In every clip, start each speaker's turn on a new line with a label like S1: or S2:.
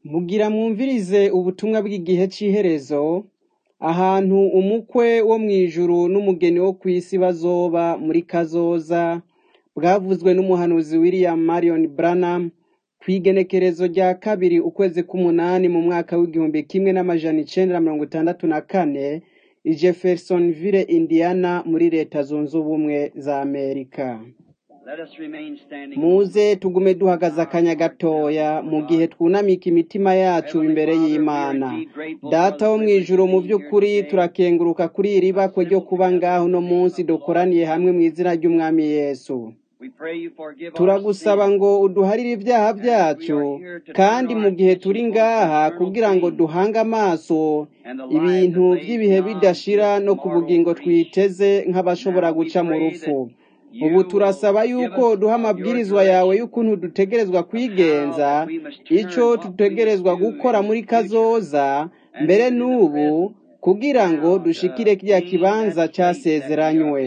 S1: Mugira mwumvirize ubutumwa bw'igihe c'iherezo, ahantu umukwe wo mw'ijuru n'umugeni wo kw'isi bazoba muri kazoza, bwavuzwe n'umuhanuzi William Marion Branham, kw'igenekerezo rya kabiri ukwezi k'umunani mu mwaka w'igihumbi kimwe n'amajana icenda na mirongo itandatu na kane, i Jeffersonville, Indiana, muri leta zunze ubumwe za Amerika. Muze tugume duhagaze akanya gatoya mu gihe twunamika imitima yacu imbere y'Imana. Data wo mw'ijuru mu vy'ukuri turakenguruka kuri iri bakwe ryo kuba ngaho uno munsi dukoraniye hamwe mw'izina ry'Umwami Yesu. Turagusaba ngo uduharire ivyaha vyacu, kandi mu gihe turi ngaha kugira ngo duhange amaso ibintu vy'ibihe bidashira no ku bugingo twiteze nk'abashobora guca mu rupfu. Ubu turasaba yuko duha amabwirizwa yawe y'ukuntu dutegerezwa kwigenza, ico dutegerezwa gukora muri kazoza, mbere n'ubu, kugira ngo dushikire kirya kibanza casezeranywe.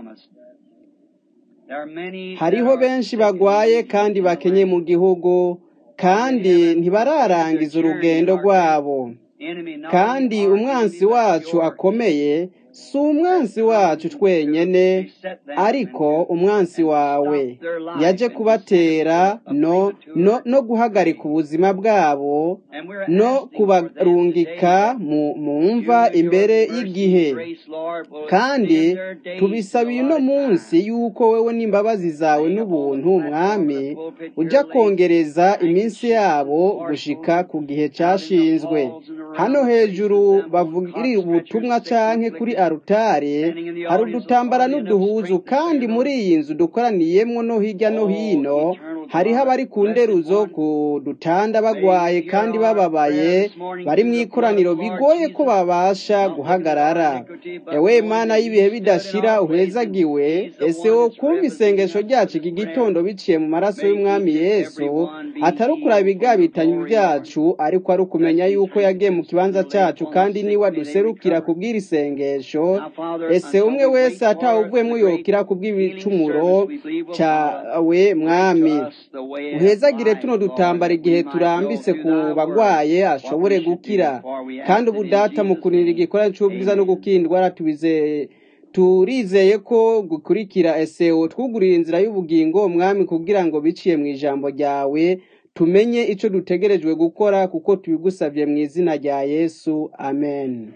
S1: Hariho benshi bagwaye kandi bakenye mu gihugu, kandi ntibararangiza urugendo rwabo. Kandi umwansi wacu akomeye si umwansi wacu twenyene, ariko umwansi wawe yaje kubatera no, no, no guhagarika ubuzima bwabo no kubarungika mu, mu mva imbere y'igihe. Kandi tubisabiye uno munsi yuko wewe n'imbabazi zawe n'ubuntu mwami uja kongereza iminsi yabo gushika ku gihe cashinzwe. Hano hejuru bavugiriye ubutumwa canke kuri arutare hari udutambara n'uduhuzu kandi muri iyi nzu dukoraniyemwo no hirya no hino hariho abari ku nderuzo ku dutanda bagwaye kandi bababaye bari mw'ikoraniro bigoye ko babasha guhagarara. Ewe Mana y'ibihe bidashira uhezagiwe, ese wo kumva isengesho ryacu iki gitondo biciye mu maraso y'Umwami Yesu, atari ukuraba ibigabitanyo vyacu, ariko ari ukumenya yuko yagiye mu kibanza cacu kandi niwe aduserukira kubw'iri isengesho, ese umwe wese atawuvuyemwo yokira kubw'ibicumuro cawe Mwami. Uhezagire tuno dutambara igihe turambitse ku bagwaye ashobore gukira. Kandi ubu Data mu kunira igikorwa c'ubwiza no gukira indwara tubizeye turizeye ko gukurikira ese twugurira inzira y'ubugingo mwami kugira ngo biciye mu ijambo ryawe tumenye ico dutegerejwe gukora kuko tubigusavye mu izina rya Yesu amen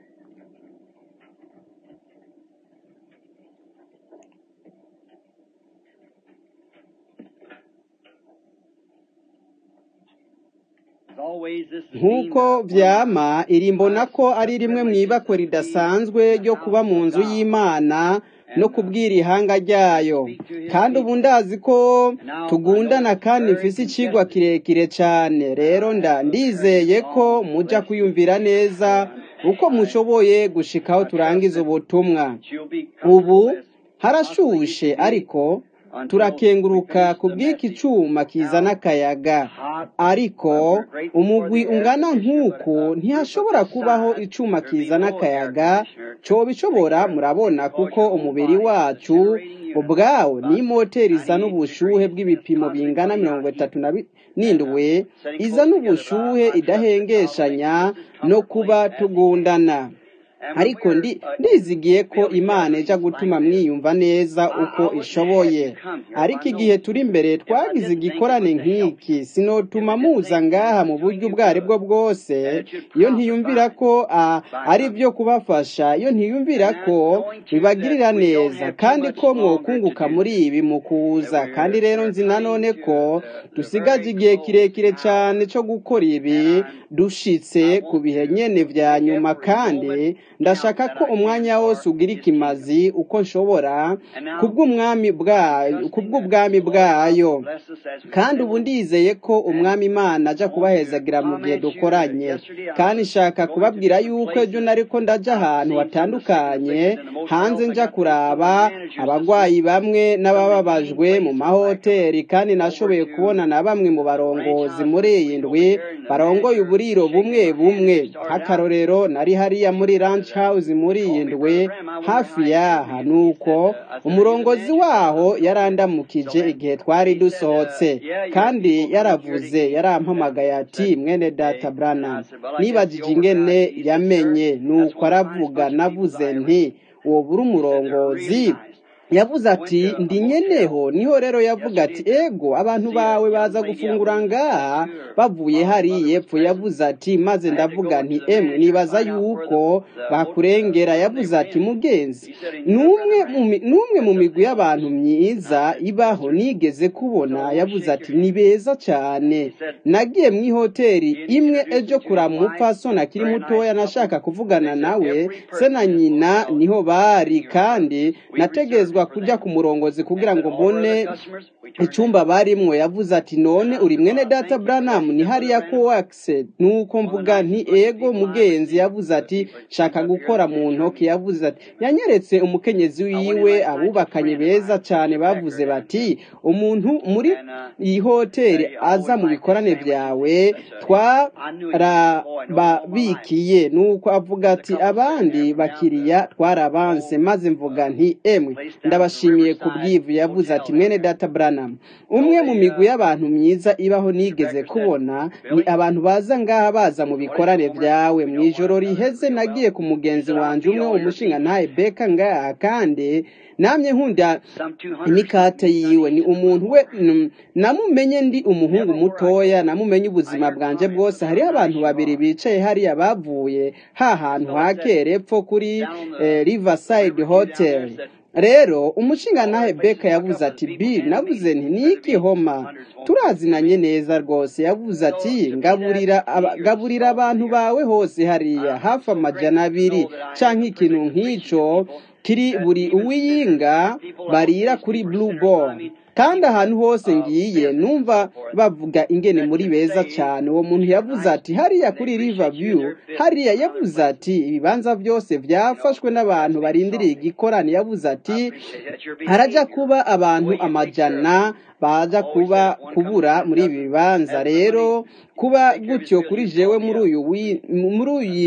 S1: nk'uko vyama iri mbona ko ari rimwe mw'ibakwe ridasanzwe ryo kuba mu nzu y'Imana no kubwira ihanga ryayo kandi ubu ndazi ko tugundana kandi mfise icigwa kirekire cane rero nda ndizeye ko muja kuyumvira neza uko mushoboye gushikaho turangiza ubutumwa ubu harashushe ariko turakenguruka ku bw'iki cuma kizana akayaga ariko umugwi ungana nk'uku ntihashobora kubaho icuma kizana akayaga coba ishobora murabona kuko umubiri wacu ubwawo ni moteri izana ubushuhe bw'ibipimo bingana mirongo itatu n'indwi izana ubushuhe idahengeshanya no kuba tugundana ariko ndizigiye ko imana ija gutuma mwiyumva neza uko ishoboye ariko igihe turi imbere twagize igikorane nk'iki sinotuma muza ngaha mu buryo ubwo ari bwo bwose iyo ntiyumvira ko ari byo kubafasha iyo ntiyumvira ko bibagirira neza kandi ko mwokunguka muri ibi mu kuza kandi rero nzi nanone ko dusigaje igihe kirekire cyane cyo gukora ibi dushitse ku bihe nyene vya nyuma kandi ndashaka ko umwanya wose ugira ikimazi uko nshobora kubw'umwami bwayo kubw'ubwami bwayo kandi ubu ndizeye ko umwami imana aja kubahezagira mu gihe dukoranye kandi nshaka kubabwira yuko ejo nariko ndaja ahantu hatandukanye hanze nja kuraba abagwayi bamwe n'abababajwe mu mahoteli kandi nashoboye kubona na bamwe mu barongozi muri iyi ndwi barongoye uburiro bumwe bumwe nk'akarorero nari hariya muri ranch beach house muri iyi ndwi hafi yaha nuko umurongozi waho yarandamukije igihe twari dusohotse kandi yaravuze yarampamagaye ati mwene data branham nibajije ingene yamenye nuko aravuga navuze nti uwo buri umurongozi yavuze ati ndi nyeneho niho rero yavuga ati ego abantu bawe baza gufungura ngaha bavuye hariya epfo yavuze ati maze ndavuga nti emwe nibaza yuko bakurengera yavuze ati mugenzi n'umwe mu migwi y'abantu myiza ibaho nigeze kubona yavuze ati ni beza cyane nagiye mu ihoteli imwe ejo kurama umupfasoni akiri mutoya nashaka kuvugana nawe se na nyina niho bari kandi nategezwa kujya ku murongozi kugira ngo mbone icyumba barimwo yavuze ati none uri mwene data Branham ni hariya ko wakise nuko mvuga nti ego mugenzi yavuze ati shaka gukora mu ntoki yavuze ati yanyeretse umukenyezi wiwe abubakanye beza cyane bavuze bati umuntu muri iyi hoteli aza mu bikorane byawe twarababikiye nuko avuga ati abandi bakiriya twarabanse maze mvuga nti emwe ndabashimiye ku bwivu yavuze ati mwene data Branham umwe mu migwi y'abantu myiza ibaho nigeze kubona ni abantu baza ngaha baza mu bikorane byawe mu ijoro riheze nagiye ku mugenzi wanjye umwe umushinga ntaye beka ngaha kandi namye nkunda imikate yiwe ni umuntu we namumenye ndi umuhungu mutoya namumenye ubuzima bwanjye bwose hariho abantu babiri bicaye hariya bavuye ha hantu hakera epfo kuri riverside hotel rero umushinga nawe beka yavuze ati bi navuze nti ni igihoma turazinanye neza rwose yavuze ati gaburira abantu bawe hose hariya hafi amajana abiri cyangwa ikintu nk'icyo kiri buri uwiyinga barira kuri blue ball kandi ahantu hose ngiye numva bavuga ingene muri beza cyane uwo muntu yavuze ati hariya kuri river view hariya yavuze ati ibibanza byose byafashwe n'abantu barindiriye igikorane yavuze ati harajya kuba abantu amajana baza kuba kubura muri ibi bibanza rero kuba gutyo kuri jewe muri uyu muri iyi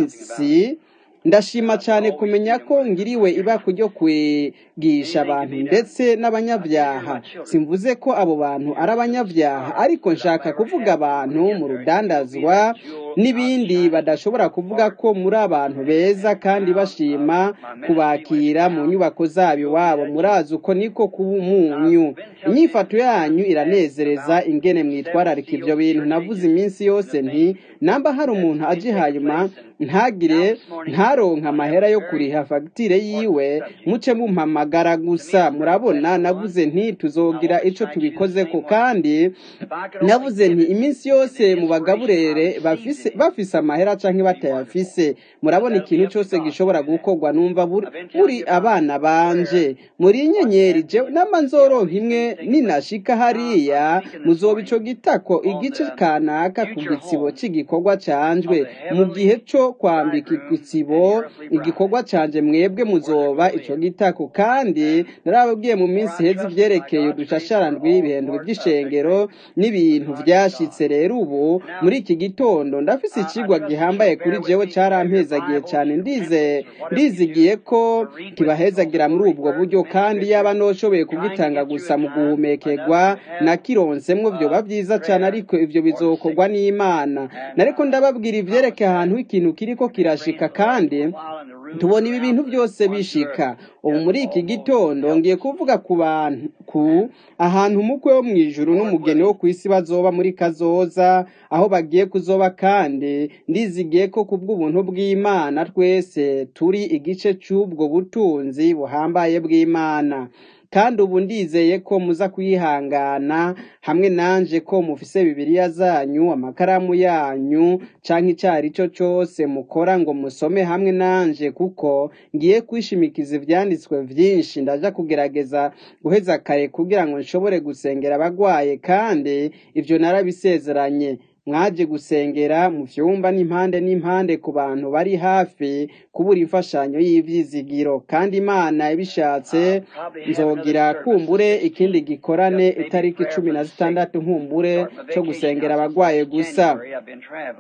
S1: minsi ndashima cyane kumenya ko ngiriwe ibako ryo kwigisha abantu ndetse n'abanyabyaha simvuze ko abo bantu ari abanyabyaha ariko nshaka kuvuga abantu mu rudandazwa n'ibindi badashobora kuvuga ko muri abantu beza kandi bashima kubakira mu nyubako zabo iwabo murazi uko niko kuba umunyu inyifato yanyu iranezereza ingene mwitwararika ibyo bintu navuze iminsi yose nti namba hari umuntu aje hanyuma ntagire ntaronka amahera yo kuriha fagitire yiwe muce mumpamagara gusa murabona navuze nti tuzogira icyo tubikoze ko kandi navuze nti iminsi yose mu bagaburere bafise amahera cyangwa batayafise murabona ikintu cyose gishobora gukorwa numva buri abana banje muri inyenyeri namba nzoronka imwe ninashika hariya muzoba ico gitako igice kanaka ku gitsibo cy'igikorwa canjwe mu gihe cyo kwambika igitsibo igikorwa canje mwebwe muzoba ico gitako kandi narababwiye mu minsi heza ivyerekeye udushasharandwi ibihendwe by'ishengero n'ibintu vyashitse rero ubu muri iki gitondo ndafise icigwa gihambaye kuri jewe carampezagiye cyane ndize ndizigiye ko kibahezagira muri ubwo buryo kandi yaba noshoboye kugitanga gusa mu guhumekerwa na kironsemwo vyoba vyiza cyane ariko ivyo bizokorwa n'imana nariko ndababwira ivyerekeye ahantu ikintu kiriko kirashika kandi tubona ibi bintu byose bishika ubu muri iki gitondo ngiye kuvuga ku bantu ku ahantu umukwe wo mu ijuru n'umugeni wo ku isi bazoba muri kazoza aho bagiye kuzoba kandi ndizigiye ko ku bw'ubuntu bw'imana twese turi igice cy'ubwo butunzi buhambaye bw'imana kandi ubu ndizeye ko muza kwihangana hamwe nanje ko mufise bibiliya zanyu amakaramu yanyu canke icari cyo cyose mukora ngo musome hamwe nanje kuko ngiye kwishimikiza ivyanditswe vyinshi ndaja kugerageza guheza kare kugira ngo nshobore gusengera abagwaye kandi ivyo narabisezeranye mwaje gusengera mu vyumba n'impande n'impande ku bantu bari hafi kubura imfashanyo y'ivyizigiro kandi imana ibishatse nzogira kumbure ikindi gikorane itariki cumi na zitandatu nkumbure co gusengera abagwaye gusa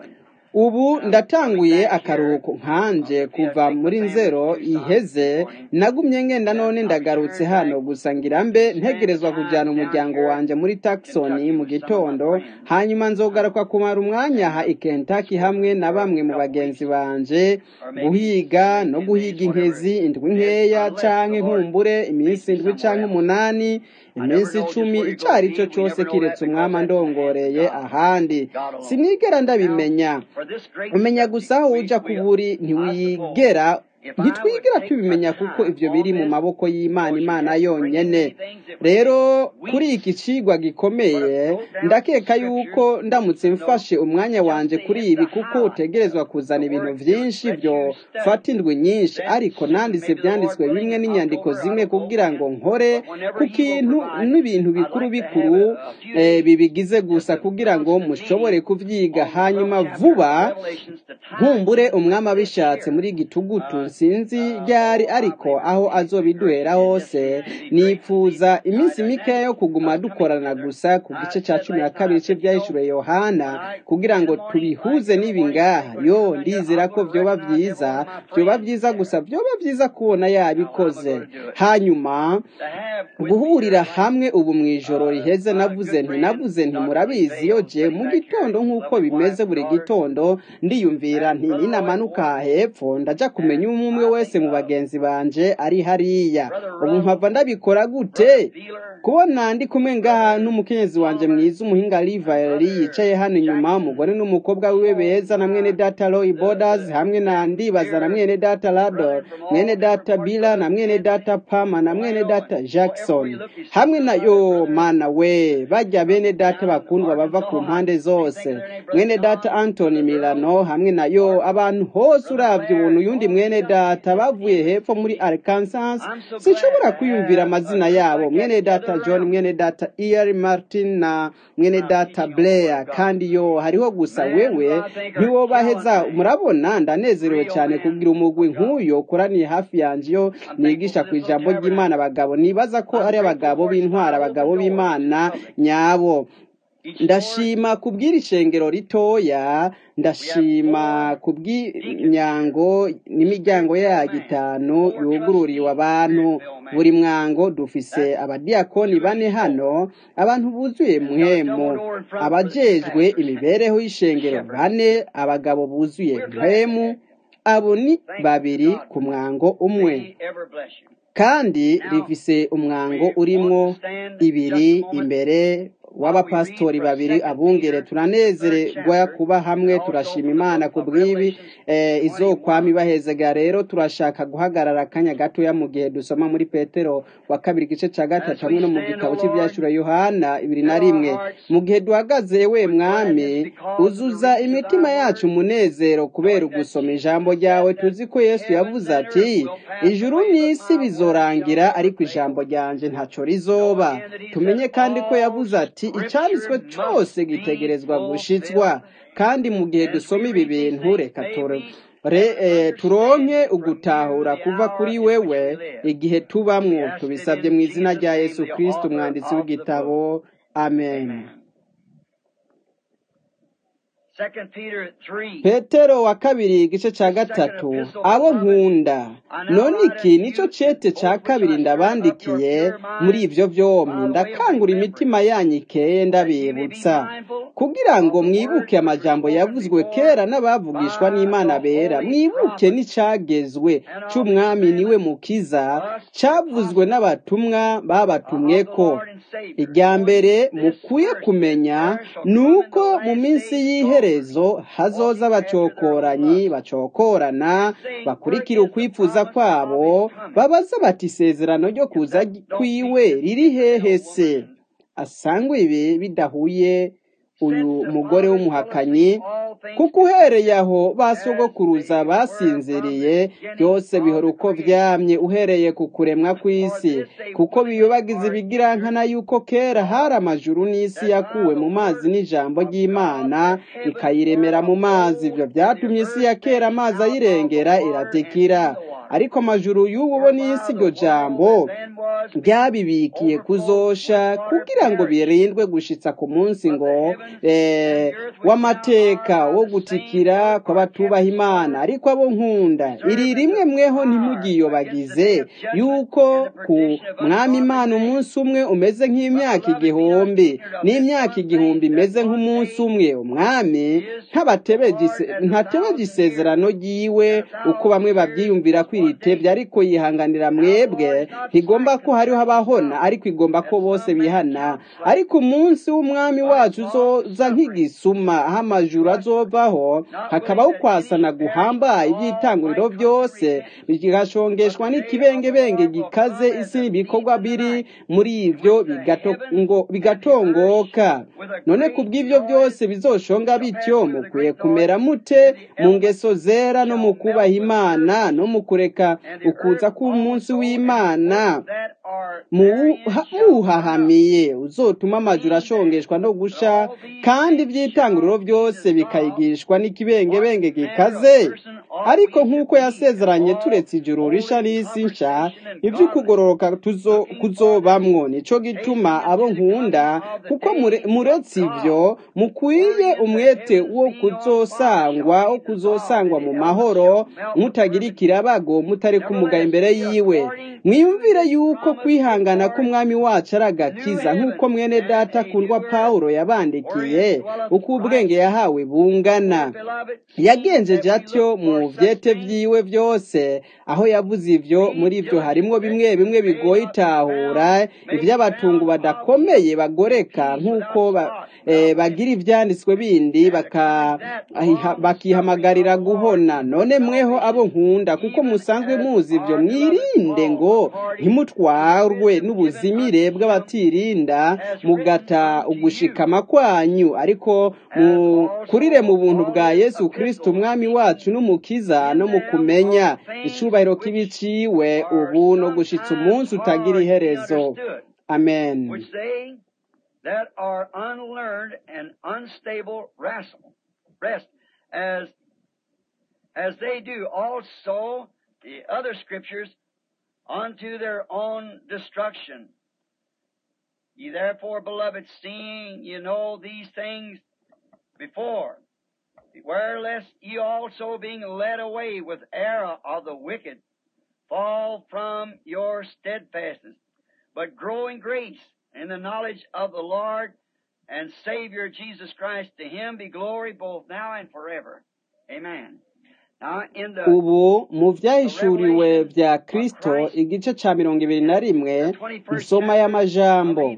S1: ubu ndatanguye akaruhuko nkanje kuva muri nzero iheze nagumye ngenda none ndagarutse hano gusa ngira mbe ntegerezwa kujyana umuryango wanjye muri Tucson mu gitondo hanyuma nzogaruka kumara umwanya aha i Kentucky hamwe na bamwe mu bagenzi banje guhiga no guhiga inkezi indwi nkeya canke nkumbure iminsi indwi canke umunani iminsi icumi icyo ari cyo cyose kiretse umwami ndongoreye ahandi sinigera ndabimenya umenya gusa aho ujya ku buri ntiwigera ntitwigera tubimenya kuko ibyo biri mu maboko y'imana imana yonyine rero kuri iki kigwa gikomeye ndakeka yuko ndamutse mfashe umwanya wanjye kuri ibi kuko utegerezwa kuzana ibintu byinshi byo fata indwi nyinshi ariko nanditse byanditswe bimwe n'inyandiko zimwe kugira ngo nkore ku kintu n'ibintu bikuru bikuru bibigize gusa kugira ngo mushobore kubyiga hanyuma vuba nkumbure umwami abishatse muri gitugutu sinzi ryari ariko aho azobiduhera hose nipfuza iminsi mikeya yo kuguma dukorana gusa ku gice cya cumi na kabiri cy'ibyahishuriwe yohana kugira ngo tubihuze n'ibi ngaha yo ndizera ko byoba byiza byoba byiza gusa byoba byiza kubona yabikoze hanyuma guhurira hamwe ubu mu ijoro riheze navuze nti navuze nti murabizi iyo je mu gitondo nk'uko bimeze buri gitondo ndiyumvira nti ninamanuka hepfo ndaja kumenya umwe umwe wese mu bagenzi banje ari hariya ubu mpava ndabikora gute kubona ndi kumwe ngaha n'umukenyezi wanje mwiza umuhinga Livali yicaye hano inyuma umugore n'umukobwa wiwe beza na mwene data Roy Borders hamwe na ndibaza na mwene data Lador mwene data Bila na mwene data Pama na mwene data Jackson hamwe na yo mana we bajya bene data bakundwa bava ku mpande zose mwene data Anthony Milano hamwe na yo abantu hose uravye ubuntu yundi mwene data bavuye hepfo muri Arkansas sinshobora kwiyumvira amazina yabo mwene data John mwene data Earl Martin na mwene data Blair kandi yo hariho gusa wewe ntiwo baheza murabona ndanezerewe cyane kugira umugwi nk'uyo ukoraniye hafi yanjye yo nigisha ku ijambo ry'Imana abagabo nibaza ko ari abagabo b'intwara abagabo b'Imana nyabo ndashima kubw'iri shengero ritoya ndashima kubw'imyango n'imiryango yayo itanu yugururiwe abantu buri mwango dufise abadiyakoni bane hano abantu buzuye mwemu abajejwe imibereho y'ishengero bane abagabo buzuye mwemu abo ni babiri ku mwango umwe kandi rifise umwango urimwo ibiri imbere w'abapasitori babiri abungere turanezererwa kuba hamwe turashima imana ku bw'ibi izokwama ibahezega rero turashaka guhagarara akanya gatoya mu gihe dusoma muri petero wa kabiri igice cya gatatu hamwe no mu gitabo cy'ibyashura yohana ibiri na rimwe mu gihe duhagaze we mwami uzuza imitima yacu umunezero kubera ugusoma ijambo ryawe tuzi ko yesu yavuze ati ijuru n'isi bizorangira ariko ijambo ryanjye ntacyo rizoba tumenye kandi ko yavuze ati icyanditswe cyose gitegerezwa gushitswa kandi mu gihe dusoma ibi bintu reka turonke ugutahura kuva kuri wewe igihe tubamwo tubisabye mu izina rya yesu kirisiti umwanditsi w'igitabo amen petero wa kabiri igice cya gatatu abo nkunda none iki nicyo cete cya kabiri ndabandikiye muri ibyo byombi ndakangura imitima yanyu ikeye ndabibutsa kugira ngo mwibuke amajambo yavuzwe kera n'abavugishwa n'imana bera mwibuke n'icyagezwe cy'umwami niwe mukiza cyavuzwe n'abatumwa babatumwe ko irya mbere mukwiye kumenya ni uko mu minsi y'iherezo hazoza abacokoranyi bacokorana bakurikira ukwifuza kwabo babaza bati isezerano ryo kuza kwiwe riri hehe se asangwa ibi bidahuye uyu mugore w'umuhakanyi kuko uhereye aho basogokuruza basinziriye byose bihora uko byamye uhereye ku kuremwa kw'isi kuko biyubagiza ibigirankana yuko kera hari amajuru n'isi yakuwe mu mazi n'ijambo ry'imana ikayiremera mu mazi ibyo byatumye isi ya kera amazi ayirengera iratikira ariko amajuru y'ubu bo n'isi iryo jambo byabibikiye kuzosha kugira ngo birindwe gushitsa ku munsi ngo w'amateka wo gutikira kw'abatubaha imana ariko abo nkunda iri rimwe mweho ntimugiyobagize yuko ku mwami imana umunsi umwe umeze nk'imyaka igihumbi n'imyaka igihumbi imeze nk'umunsi umwe umwami ntatebeje isezerano ryiwe uko bamwe babyiyumvira kwiritebye ariko yihanganira mwebwe ntigomba ko hariho abahona ariko igomba ko bose bihana ariko umunsi w'umwami wacu uzoza nk'igisuma aho amajuru azovaho hakabaho kwasana guhambaye iby'itanguriro byose bigashongeshwa n'ikibengebenge gikaze isi ibikorwa biri muri ibyo bigatongoka none ku bw'ibyo byose bizoshonga bityo mukwiye kumera mute mu ngeso zera no mu kubaha imana no mu kureka ukuza k'umunsi w'imana muwuhahamiye uzotuma amajuru ashongeshwa no gusha kandi iby'itanguriro byose bikayigishwa n'ikibengebenge gikaze ariko nk'uko yasezeranye turetse ijuru risha n'isi nsha iby'ukugororoka kuzobamwo nico gituma abo nkunda kuko muretse ibyo mukwiye umwete wo kuzosangwa wo kuzosangwa mu mahoro mutagira ikirabago mutari kumuga imbere yiwe mwiyumvire yuko kwihangana k'umwami wacu ari agakiza nk'uko mwene data akundwa pawulo yabandikiye uko ubwenge yahawe bungana yagenjeje atyo mu vyete vyiwe byose aho yavuze ivyo muri ivyo harimwo bimwe bimwe bigoye itahura ivy'abatungu badakomeye bagoreka nk'uko ba, eh, bagira ivyanditswe bindi bakihamagarira guhona none mweho abo nkunda kuko musanzwe muzi ivyo mwirinde ngo ntimutwarwe n'ubuzimire bw'abatirinda mugata ugushikama kwanyu ariko mukurire mu buntu bwa yesu kristo umwami wacu n'umukiza no mu kumenya icubahiro k'ibiciwe ubu no gushitsa umunsi utagira iherezo amen
S2: that are unlearned and unstable rest, rest as as they do also the other scriptures unto their own destruction. Ye therefore, beloved, seeing you know these things before, beware lest ye also being led away with error of the wicked fall from your steadfastness, but grow in grace in the knowledge of the Lord and Savior Jesus Christ. To him be glory both now and forever. Amen.
S1: ubu mu byahishuriwe bya kristo igice cya mirongo ibiri na rimwe insoma y'amajambo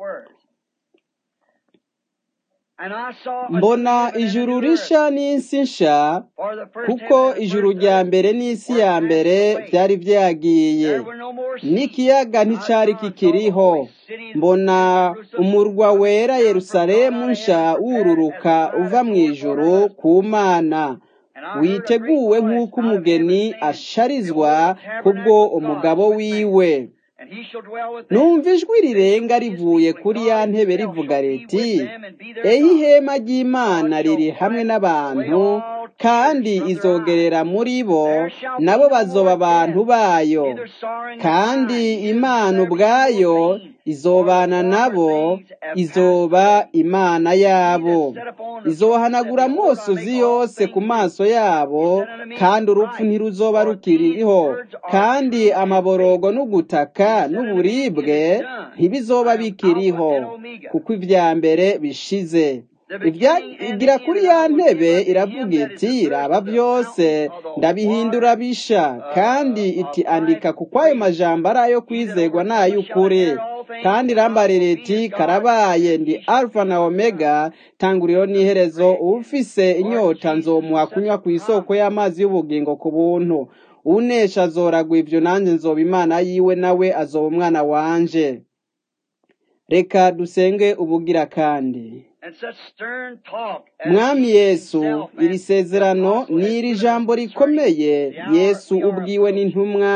S1: mbona ijuru risha n'isi nsha kuko ijuru rya mbere n'isi ya mbere byari byagiye n'ikiyaga nticyari kikiriho mbona umurwa wera yerusalemu nsha wururuka uva mu ijuru ku mana witeguwe nk'uko umugeni asharizwa kubwo umugabo wiwe numva ijwi rirenga rivuye kuri ya ntebe rivuga riti ehe ihema ry'imana riri hamwe n'abantu kandi izogerera muri bo nabo bazoba abantu bayo kandi imana ubwayo izobana nabo izoba imana yabo izohanagura amosozi yose ku maso yabo kandi urupfu ntiruzoba rukiriho kandi amaborogo n'ugutaka n'uburibwe ntibizoba bikiriho kuko ibya mbere bishize igira kuri ya ntebe iravuga iti raba byose ndabihindura bisha kandi iti andika kuko ayo majambo ari ayo kwizegwa n'ay'ukuri kandi irambarira iti karabaye ndi alfa na omega tanguriro n'iherezo ufise inyota nzomuha kunywa ku isoko y'amazi y'ubugingo ku buntu unesha azoragwa ibyo nanjye nzoba imana yiwe nawe azoba umwana wanje reka dusenge ubugira kandi mwami yesu iri sezerano ni iri jambo rikomeye yesu ubwiwe n'intumwa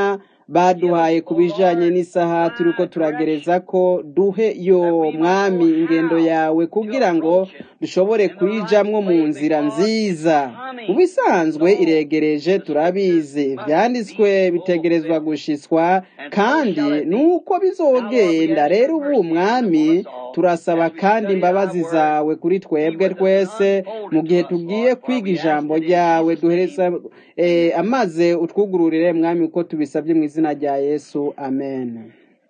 S1: baduhaye ku bijanye n'isaha turiko turagereza ko duhe yo mwami ingendo yawe kugira ngo dushobore kuyijamwo mu nzira nziza mu bisanzwe iregereje turabizi ivyanditswe bitegerezwa gushitswa kandi nuko bizogenda rero ubu mwami turasaba kandi imbabazi zawe kuri twebwe twese mu gihe tugiye kwiga ijambo ryawe duhereza eh, amaze utwugururire mwami uko tubisabye mu izina rya yesu amen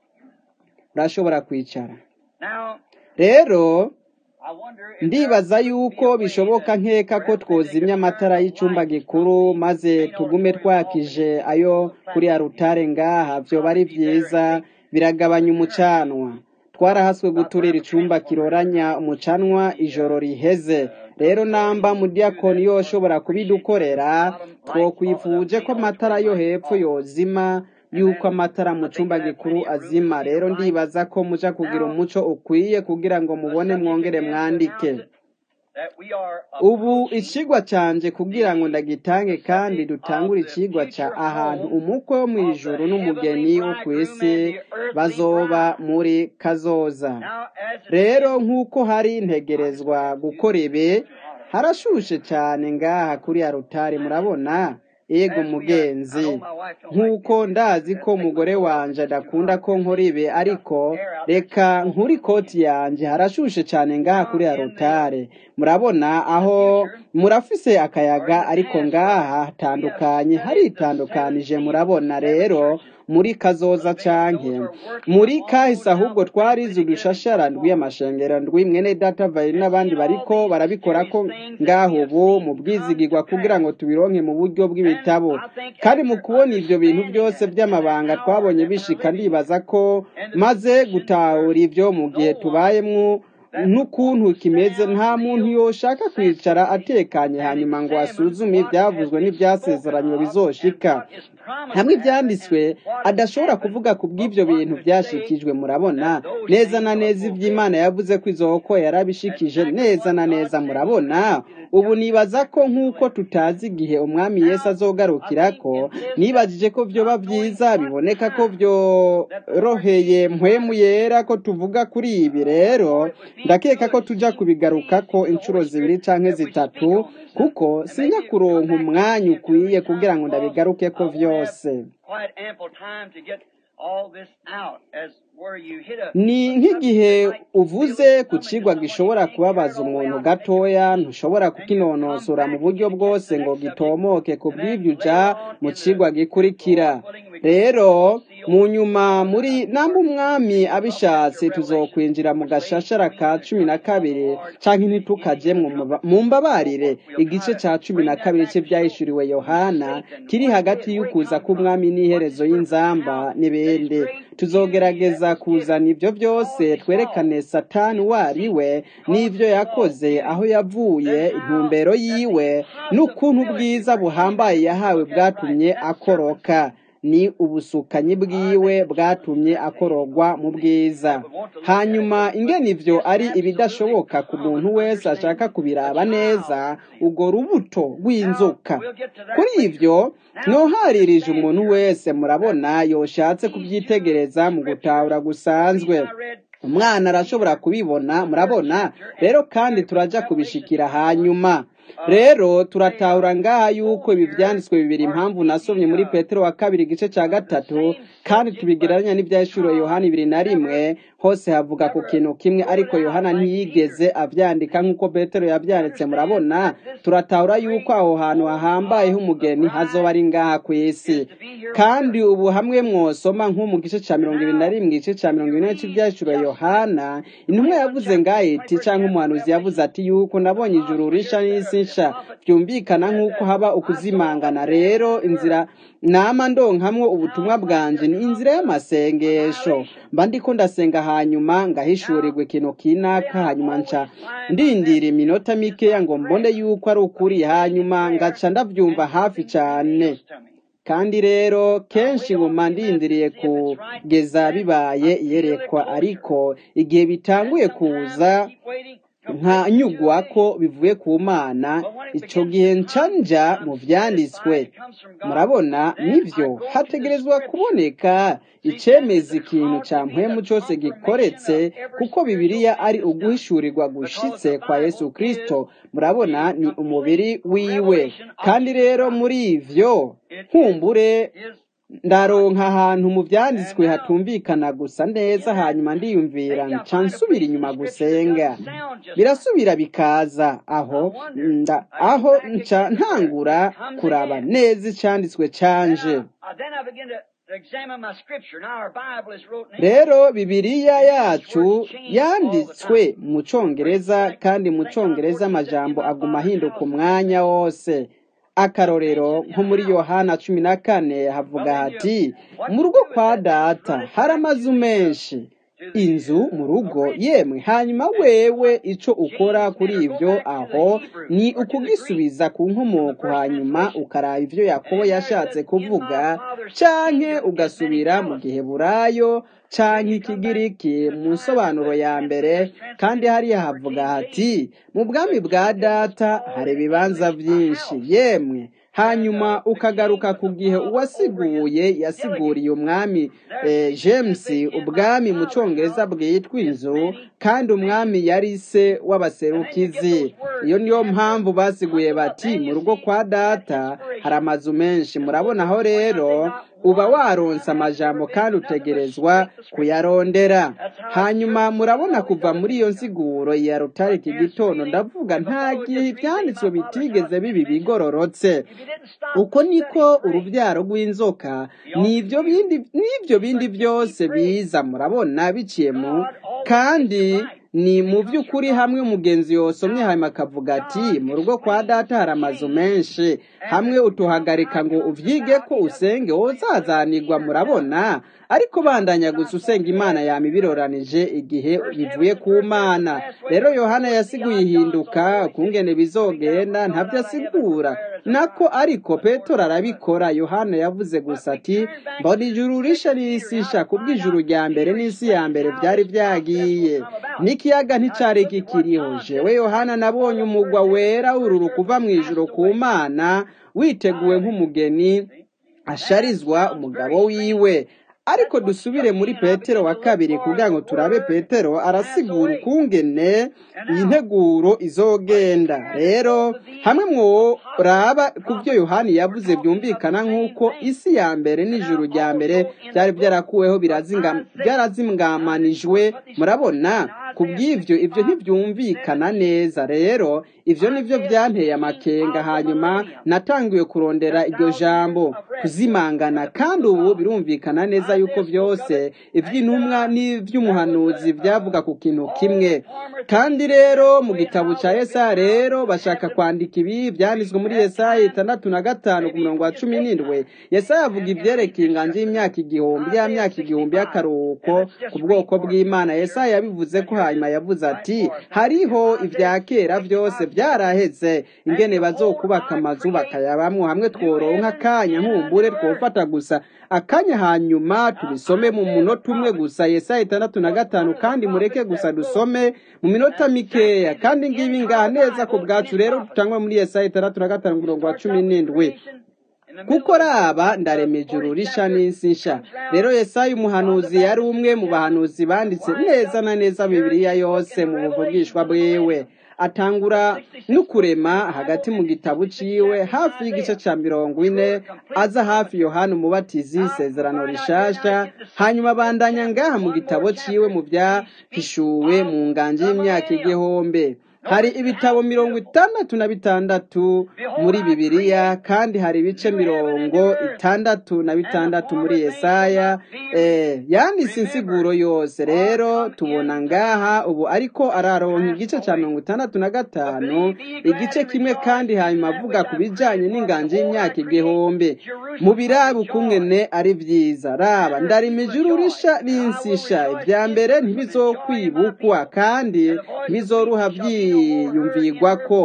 S1: urashobora kwicara
S2: Now,
S1: rero
S2: I wonder if
S1: ndibaza yuko bishoboka nkeka ko twozimya amatara y'icumba gikuru maze tugume twakije ayo kuri arutare ngaha vyoba ari vyiza biragabanya umucanwa twarahaswe guturira icumba kiroranya umucanwa ijoro riheze rero namba mudiyakoni yoshobora kubidukorera twokwifuje ko amatara yo hepfo yozima yuko amatara mu cumba gikuru azima rero ndibaza ko muja kugira umuco ukwiye kugira ngo mubone mwongere mwandike
S2: that we are
S1: ubu icigwa canje kugira ngo ndagitange kandi dutangure icigwa ca ahantu umukwe wo mw'ijuru n'umugeni wo kw'isi bazoba muri kazoza
S2: now as it
S1: rero nk'uko hari integerezwa gukora ibi harashushe cane ngaha kuri arutari murabona yego mugenzi nk'uko ndazi ko umugore wanje adakunda ko nkora ibi ariko reka nkuri koti yanje harashushe cane ngaha kuri arutare murabona aho murafise akayaga ariko ngaha hatandukanye haritandukanije murabona rero muri kazoza canke muri kahise ahubwo twarize udushashara ndw'amashengero ndwi mwene data vari n'abandi bariko barabikora ko ngaho ubu mu bwizigirwa kugira ngo tubironke mu buryo bw'ibitabo kandi mu kubona ivyo bintu byose by'amabanga twabonye bishika ndibaza ko maze gutahura ivyo mu gihe tubayemwo n'ukuntu kimeze nta muntu yoshaka kwicara atekanye hanyuma ngo asuzume ibyavuzwe n'ibyasezeranywe bizoshika hamwe ibyanditswe adashobora kuvuga ku bw'ibyo bintu byashikijwe murabona neza na neza iby'imana yavuze ko izoko yarabishikije neza na neza murabona ubu nibaza ko nk'uko tutazi igihe umwami yesu azogarukira ko nibajije ko vyoba vyiza biboneka ko vyoroheye mpwemu yera ko tuvuga kuri ibi rero ndakeka ko tuja kubigarukako inshuro zibiri canke zitatu kuko sinya kuronka umwanya ukwiye kugira ngo ndabigarukeko vyose
S2: quite ample time to get all this out as where you hit a
S1: ni nk'igihe uvuze ku cigwa gishobora kubabaza umuntu gatoya ntushobora kukinonosora mu buryo bwose ngo gitomoke ku bw'ibyo uja mu cigwa gikurikira rero mu nyuma muri namba umwami abishatse tuzokwinjira mu gashashara ka cumi na kabiri canke ntitukajemwo mu- mu mbabarire igice ca cumi na kabiri c'ivyahishuriwe yohana kiri hagati y'ukuza k'umwami n'iherezo y'inzamba n'ibindi tuzogerageza kuzana ibyo byose twerekane satani uwo ari we n'ibyo yakoze aho yavuye intumbero yiwe n'ukuntu ubwiza buhambaye yahawe bwatumye akoroka ni ubusukanyi bwiwe bwatumye akorogwa mu bwiza hanyuma ingene ivyo ari ibidashoboka ku muntu wese ashaka kubiraba neza urwo rubuto rw'inzoka kuri ivyo mwoharirije umuntu wese murabona yoshatse kubyitegereza mu gutahura gusanzwe umwana arashobora kubibona murabona rero kandi turaja kubishikira hanyuma rero turatahura ngaha yuko ibi vyanditswe bibiri impamvu nasomye muri petero wa kabiri igice ca gatatu kandi tubigereranya n'ivyahishuriwe yohana ibiri na rimwe hose havuga ku kintu kimwe ariko yohana ntiyigeze avyandika nk'uko petero yavyanditse murabona turatahura yuko aho hantu hahambayeho umugeni hazoba ari ngaha kw'isi kandi ubu hamwe mwosoma nko mu gice ca mirongo ibiri na rimwe igice ca mirongo ine c'ivyahishuriwe yohana intumwa yavuze ngaha iti canke umuhanuzi yavuze ati yuko nabonye ijuru risha n'isi nsha byumvikana nk'uko haba ukuzimangana rero inzira nama ndonkamwo ubutumwa bwanje ni inzira y'amasengesho mba ndiko ndasenga hanyuma ngahishurirwa ikintu kinaka hanyuma nca ndindira iminota mikeya ngo mbone yuko ari ukuri hanyuma ngaca ndavyumva hafi cane kandi rero kenshi nguma ndindiriye kugeza bibaye iyerekwa ariko igihe bitanguye kuza nkanyugwa ko bivuye ku mana icyo gihe nca mu byanditswe murabona nibyo hategerezwa kuboneka icemeza ikintu cya mpemu cyose gikoretse kuko bibiliya ari uguhishurirwa gushitse kwa yesu kirisito murabona ni umubiri wiwe kandi rero muri ivyo nkumbure ndaronka ahantu mu byanditswe hatumvikana gusa neza hanyuma ndiyumvira nca nsubira inyuma gusenga birasubira bikaza aho nda aho nca ntangura kuraba neza icyanditswe canje rero bibiliya yacu yanditswe mu cyongereza kandi mu cyongereza amajambo aguma ahinduka umwanya wose akarorero nko muri yohana cumi na kane havuga hati mu rugo kwa data hari amazu menshi inzu mu rugo yemwe hanyuma wewe icyo ukora kuri ibyo aho ni ukugisubiza ku nkomoko hanyuma ukaraba ibyo yakobo yashatse kuvuga canke ugasubira mu gihe burayo canke ikigiriki mu nsobanuro ya mbere kandi hariya havuga hati mu bwami bwa data hari ibibanza byinshi yemwe hanyuma ukagaruka ku gihe uwasiguye yasiguriye umwami james ubwami mu cyongereza bwitwa inzu kandi umwami yari se w'abaserukizi iyo niyo mpamvu basiguye bati mu rugo kwa data hari amazu menshi murabonaho rero uba waronse amajambo kandi utegerezwa kuyarondera hanyuma murabona kuva muri iyo nsiguro ya rutare iki gitondo ndavuga nta gihe ibyanditswe bitigeze bibi bigororotse uko niko urubyaro rw'inzoka n'ibyo bindi n'ibyo bindi byose biza murabona biciye mu kandi ni mu by'ukuri hamwe umugenzi yosomye hanyuma akavuga ati mu rugo kwa data hari amazu menshi hamwe utuhagarika ngo uvyige ko usenge wozazanirwa murabona ariko bandanya gusa usenga imana yama ibiroranije igihe bivuye ku mana rero yohana yasiguye ihinduka kungene bizogenda ntabyo asigura nako ariko petero arabikora yohana yavuze gusa ati mbona ijuru risha n'isisha kubw'ijuru rya mbere n'isi ya mbere byari byagiye n'ikiyaga nticari kikiriho jewe yohana nabonye umugwa wera ururu kuva mu ijuru ku mana witeguwe nk'umugeni asharizwa umugabo wiwe ariko dusubire muri petero wa kabiri kugira ngo turabe petero arasigura ukungene iyi nteguro izogenda rero hamwe mworaba ku byo yohani yavuze byumvikana nk'uko isi ya mbere n'ijuru rya mbere byari byarakuweho byarazingamanijwe murabona ku bw'ibyo ibyo ntibyumvikana neza rero ibyo nibyo byanteye amakenga hanyuma natangiwe kurondera iryo jambo kuzimangana kandi ubu birumvikana neza yuko byose iby'intumwa n'iby'umuhanuzi byavuga ku kintu kimwe kandi rero mu gitabo cya Yesaya rero bashaka kwandika ibi byanditswe muri Yesaya itandatu na gatanu ku murongo wa cumi n'indwi Yesaya avuga ibyerekeye inganji y'imyaka igihumbi ya myaka igihumbi y'akaruhuko ku bwoko bw'Imana Yesaya yabivuze ko hanyuma yavuze ati hariho ibya kera byose byaraheze ingene bazokubaka amazu bakayabamwo hamwe tworonka akanya nkumbure twofata gusa akanya hanyuma tubisome mu munota umwe gusa Yesaya itandatu na gatanu kandi mureke gusa dusome mu minota mikeya kandi ngibi ngaha neza ku bwacu rero dutangwa muri Yesaya itandatu na gatanu umurongo wa cumi n'indwi kuko raba ndarema ijuru risha n'isi nsha rero Yesaya umuhanuzi yari umwe mu bahanuzi banditse neza na neza bibiliya yose mu buvugishwa bwiwe atangura no kurema hagati mu gitabo ciwe hafi y'igice ca mirongo ine aza hafi yohana umubatizi isezerano rishasha hanyuma abandanya ngaha mu gitabo ciwe mu byahishuwe mu nganje y'imyaka igihombe hari ibitabo mirongo itandatu na bitandatu muri bibiliya kandi hari ibice mirongo itandatu na bitandatu muri yesaya yanditse insiguro yose rero tubona ngaha ubu ariko araronka igice cya mirongo itandatu na gatanu igice kimwe kandi hanyuma avuga ku bijyanye n'inganji y'imyaka igihumbi mu birabu ukungene ari byiza raba ndarima ijuru risha n'insisha ibya mbere ntibizokwibukwa kandi ntibizoruha byiyumvigwa ko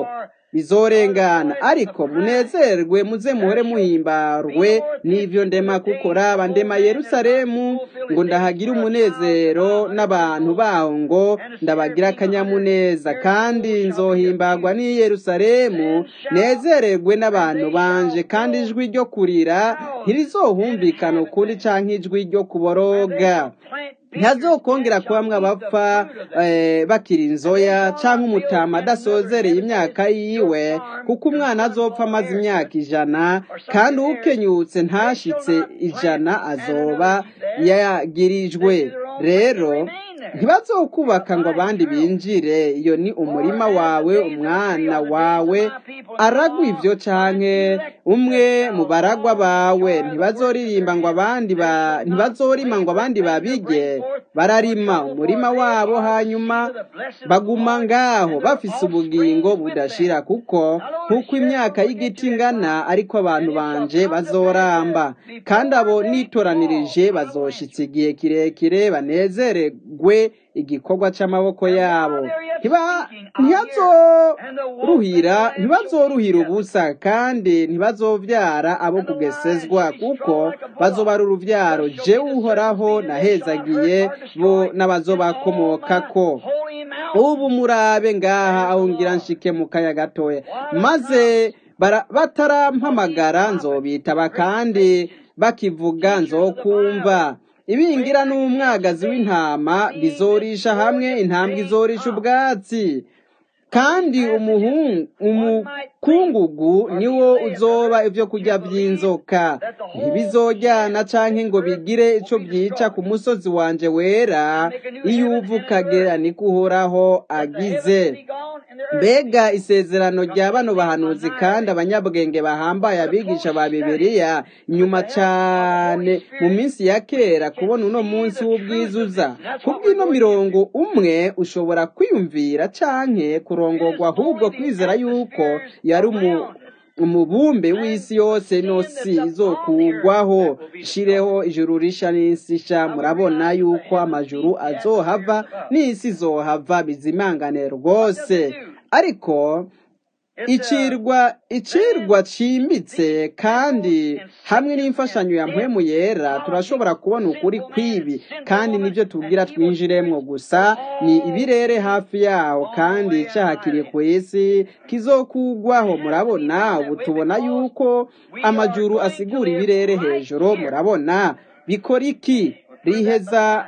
S1: bizorengana ariko munezerwe muze muhore muhimbarwe n'ivyo ndema kuko raba ndema yerusalemu ngo ndahagira umunezero n'abantu baho ngo ndabagira akanyamuneza kandi nzohimbagwa n'i yerusalemu nezererwe n'abantu banje kandi ijwi ryo kurira ntirizohumvikana ukundi canke ijwi ryo kuboroga ntazokongera kubamwe abapfa bakiri inzoya cyangwa umutama adasozereye imyaka yiwe kuko umwana azopfa amaze imyaka ijana kandi ukenyutse ntashitse ijana azoba yagirijwe rero ntibazokubaka ngo abandi binjire iyo ni umurima wawe umwana wawe aragwa ibyo canke umwe mu baragwa bawe ntibazoririmba ngo abandi ba ntibazorima ngo abandi babige bararima umurima wabo hanyuma baguma ngaho bafise ubugingo budashira kuko nk'uko imyaka y'igiti ingana ariko abantu banje bazoramba kandi abo nitoranirije bazoshitsa igihe kirekire banezererwe igikorwa c'amaboko yabo ntibazoruhira ntibazoruhira ubusa kandi ntibazovyara abo kugesezwa kuko bazobara uruvyaro jewe uhoraho nahezagiye bo n'abazobakomokako ubu murabe ngaha aho ngira nshike mu kaya gatoya maze batarampamagara nzobitaba kandi bakivuga nzokumva ibingira n'umwagazi w'intama bizorisha hamwe intambwe izorisha ubwatsi kandi umukungugu niwo uzoba ibyo kurya by'inzoka ntibizojyana canke ngo bigire ico byica ku musozi wanje wera iyo uva ukagera niko uhoraho agize mbega isezerano rya bano bahanuzi kandi abanyabwenge bahambaye abigisha ba bibiliya nyuma cyane mu minsi ya kera kubona uno munsi w'ubwizuza kubw'ino mirongo umwe ushobora kwiyumvira canke kurongorwa ahubwo kwizera yuko yari umubumbe w'isi yose no si izokugwaho shireho ijuru risha n'isi sha murabona yuko amajuru azohava n'isi izohava bizimangane rwose ariko icirwa icirwa cimbitse kandi hamwe n'imfashanyo ya mpwemu yera turashobora kubona ukuri kwibi kandi nibyo tubwira twinjiremwo gusa ni ibirere hafi yaho kandi cahakiri ku isi kizokugwaho murabona ubu tubona yuko amajuru asigura ibirere hejuru murabona bikora iki riheza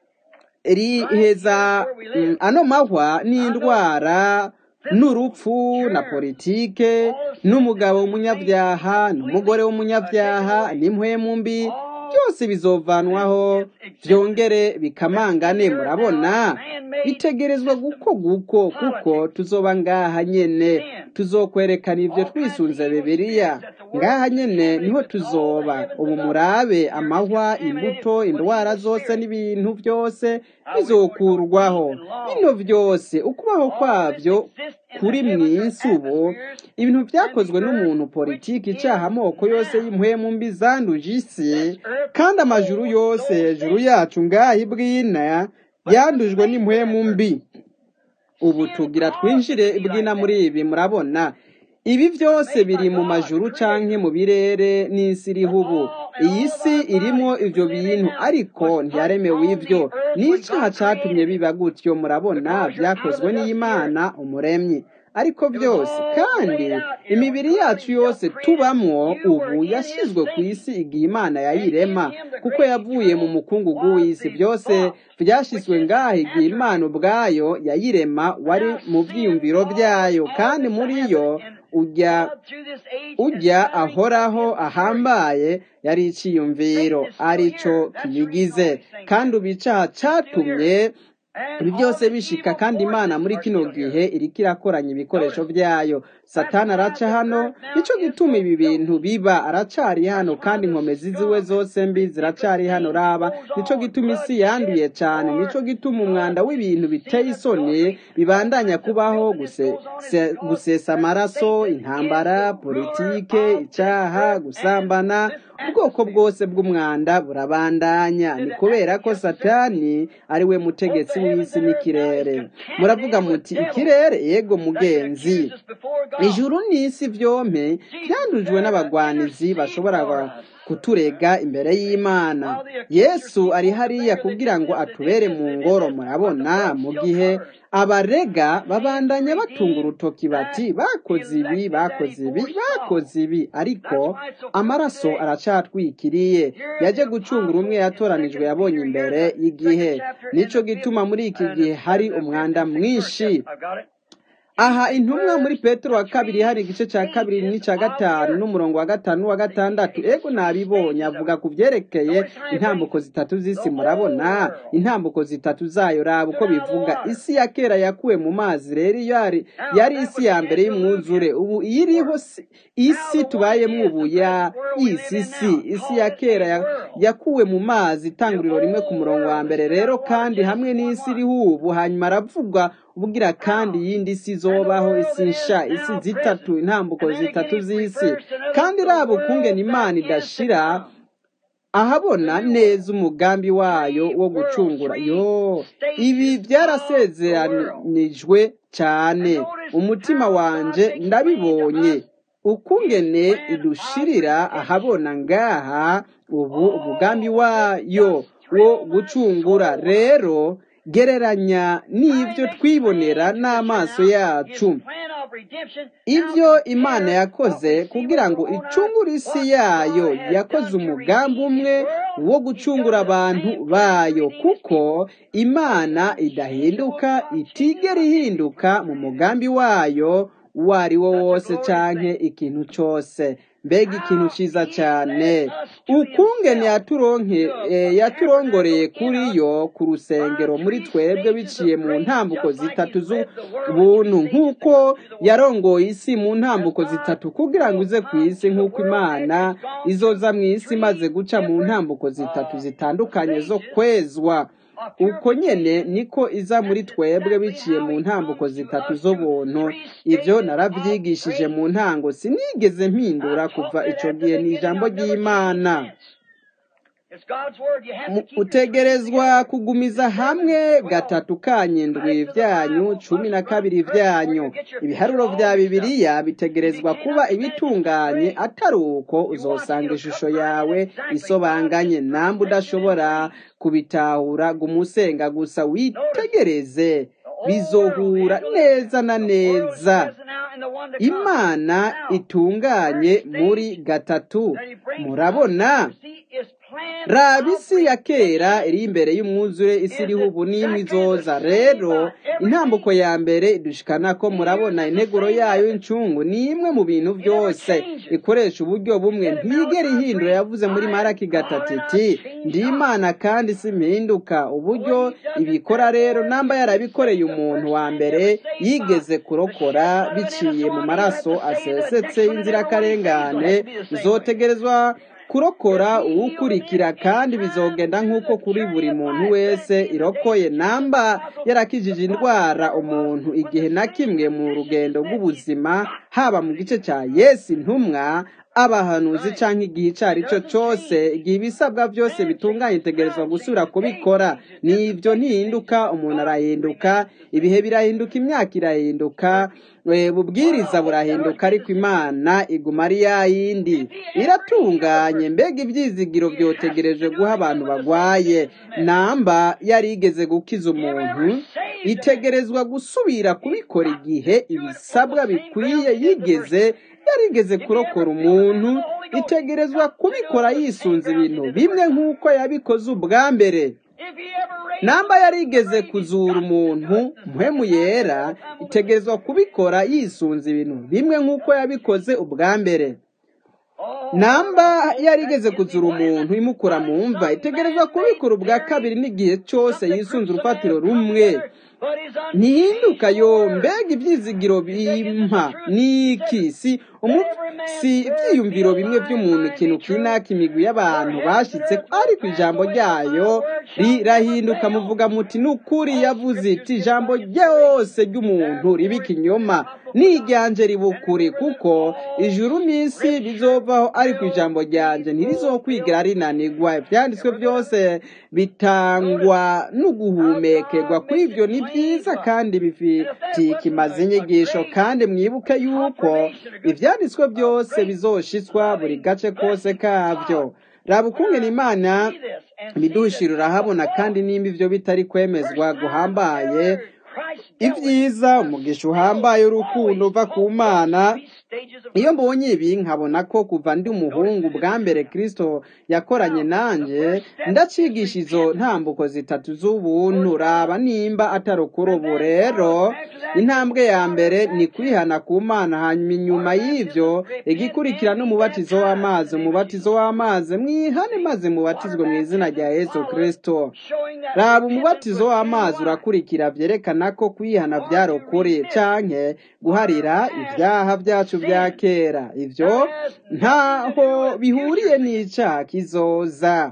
S1: riheza ano mahwa n'indwara n'urupfu na politike n'umugabo w'umunyabyaha n'umugore w'umunyabyaha n'impwemu mbi byose bizovanwaho byongere bikamangane murabona bitegerezwa guko guko kuko tuzoba ngaha nyene tuzokwerekana ibyo twisunze bibiliya ngaha nyene niho tuzoba ubu murabe amahwa imbuto indwara zose n'ibintu byose bizokurwaho bino byose ukubaho kwabyo kuri mw'isi ubu ibintu byakozwe n'umuntu politiki icyaha amoko yose y'impwemu mbi zanduje isi kandi amajuru yose hejuru yacu ngaha ibwina yandujwe n'impwemu mbi ubu tugira twinjire ibwina muri ibi murabona ibi byose biri mu majuru canke mu birere n'isi iriho ubu iyi si irimo ivyo bintu ariko ntiyaremewe ivyo n'icaha catumye biba gutyo murabona vyakozwe n'imana umuremyi ariko byose kandi imibiri yacu yose tubamwo ubu yashyizwe ku isi igihe imana yayirema kuko yavuye mu mukungugu w'isi byose byashyizwe ngaho igihe imana ubwayo yayirema wari mu byiyumviro byayo kandi muri yo ujya ujya ahoraho ahambaye yari icyiyumviro arico kiyigize kandi ubu icaha catumye ibi byose bishika kandi imana muri kino gihe iriko irakoranya ibikoresho byayo satani araca hano nico gituma ibi bintu biba aracari hano kandi inkomezi ziwe zose mbi ziracari hano raba nico gituma isi yanduye cane nico gituma umwanda w'ibintu biteye isoni bibandanya kubaho gusesa amaraso intambara politike icaha gusambana ubwoko bwose bw'umwanda burabandanya ni kubera ko satani ari we mutegetsi w'isi n'ikirere muravuga muti ikirere yego mugenzi ijuru n'isi byompe byandujwe n'abagwanizi bashobora kuturega imbere y'imana yesu ari hariya kugira ngo atubere mu ngoro murabona mu gihe abarega babandanya batunga urutoki bati bakoze ibi bakoze ibi bakoze ibi ariko amaraso aracatwikiriye yaje gucungura umwe yatoranijwe yabonye imbere y'igihe nicyo gituma muri iki gihe hari umwanda mwinshi aha intumwa muri petero wa kabiri hari igice cya kabiri n'icya gatanu n'umurongo wa gatanu n'uwa gatandatu ego nabibonye avuga ku byerekeye intambuko zitatu z'isi murabona intambuko zitatu zayo raba uko bivuga isi ya kera yakuwe mu mazi rero yari yari isi ya mbere y'umwuzure ubu iyo iriho isi tubayemo ubu ya isi si isi ya kera yakuwe mu mazi itanguriro rimwe ku murongo wa mbere rero kandi hamwe n'isi iriho ubu hanyuma aravuga ubwira kandi iyindi si zobaho isi nsha isi zitatu intambuko zitatu z'isi kandi raba ukungena imana idashira ahabona neza umugambi wayo wo gucungura yo ibi byarasezeranijwe cyane umutima wanje ndabibonye ukungene idushirira ahabona ngaha ubu umugambi wayo wo gucungura rero gereranya n'ibyo twibonera n'amaso yacu ibyo imana yakoze kugira ngo icungure isi yayo yakoze umugambi umwe wo gucungura abantu bayo kuko imana idahinduka itigera ihinduka mu mugambi wayo uwo ari wo wose canke ikintu cyose mbega ikintu cyiza cyane ukungene yaturonke yaturongoreye kuri yo ku rusengero muri twebwe biciye mu ntambuko zitatu z'ubuntu nk'uko yarongoye isi mu ntambuko zitatu kugira ngo uze ku isi nk'uko imana izoza mu isi imaze guca mu ntambuko zitatu zitandukanye zo kwezwa uko nyene niko iza muri twebwe biciye mu ntambuko zitatu z'ubuntu ibyo narabyigishije mu ntango sinigeze mpindura kuva icyo gihe ni ijambo ry'imana utegerezwa kugumiza hamwe gatatu kanyindwi byanyu cumi na kabiri byanyu ibiharuro bya bibiliya bitegerezwa kuba ibitunganye atari uko uzosanga ishusho yawe isobanganye namba udashobora kubitahura gumusenga gusa witegereze bizohura neza na neza imana itunganye muri gatatu murabona raba isi ya kera iri imbere y'umwuzure isi iriho ubu n'imwe izoza rero intambuko ya mbere idushikana ko murabona integuro yayo y'incungu ni imwe mu bintu byose ikoresha uburyo bumwe ntigera ihindura yavuze muri maraki gatatu iti ndi imana kandi si mpinduka uburyo ibikora rero namba yarabikoreye umuntu wa mbere yigeze kurokora biciye mu maraso asesetse y'inzirakarengane izotegerezwa kurokora uwukurikira kandi bizogenda nk'uko kuri buri muntu wese irokoye namba yarakijije indwara umuntu igihe na kimwe mu rugendo rw'ubuzima haba mu gice cya yesi intumwa abahanuzi cyangwa igihe icyo ari cyo cyose igihe ibisabwa byose bitunganye itegerezwa gusubira kubikora nibyo ntihinduka umuntu arahinduka ibihe birahinduka imyaka irahinduka bubwiriza burahinduka ariko imana iguma ari ya yindi iratunganye mbega ibyizigiro byotegereje guha abantu bagwaye namba yari igeze gukiza umuntu itegerezwa gusubira kubikora igihe ibisabwa bikwiye yigeze yarigeze kurokora umuntu itegerezwa kubikora yisunze ibintu bimwe nk'uko yabikoze ubwa mbere namba yarigeze kuzura umuntu muhemu yera itegerezwa kubikora yisunze ibintu bimwe nk'uko yabikoze ubwa mbere namba yarigeze kuzura umuntu imukura mu mva itegerezwa kubikora ubwa kabiri n'igihe cyose yisunze urufatiro rumwe ntihinduka yo mbega ibyizigiro bimpa ni iki si si ibyiyumviro bimwe by'umuntu ikintu kinaka imigwi y'abantu bashyitse ariko ijambo ryayo rirahinduka muvuga muti ni ukuri yavuze iti ijambo ryose ry'umuntu riba ikinyoma n'iryanje ribukure kuko ijuru n'isi bizovaho ariko ijambo ryanje ntirizokwigira rinanigwa ibyanditswe byose bitangwa no guhumekerwa kuri ibyo ni byiza kandi bifitiye ikimaze inyigisho kandi mwibuke yuko ibyanditswe byose bizoshitswa buri gace kose kabyo raba ukungena imana ibidushira urahabona kandi nimba ibyo bitari kwemezwa guhambaye ibyiza umugisha uhambaye urukundo uva ku mana iyo mbonye ibi nkabona ko kuva ndi umuhungu bwa mbere kirisito yakoranye nanjye ndacigisha izo ntambuko zitatu z'ubuntu raba nimba atari ukuri ubu rero intambwe ya mbere ni kwihana ku mana hanyuma inyuma y'ibyo igikurikira n'umubatizo w'amazi umubatizo w'amazi mwihane maze mubatizwe mu izina rya yesu kirisito raba umubatizo w'amazi urakurikira byerekana ko kwihana byari ukuri canke guharira ibyaha byacu bya kera ibyo ntaho bihuriye n'icyaha kizoza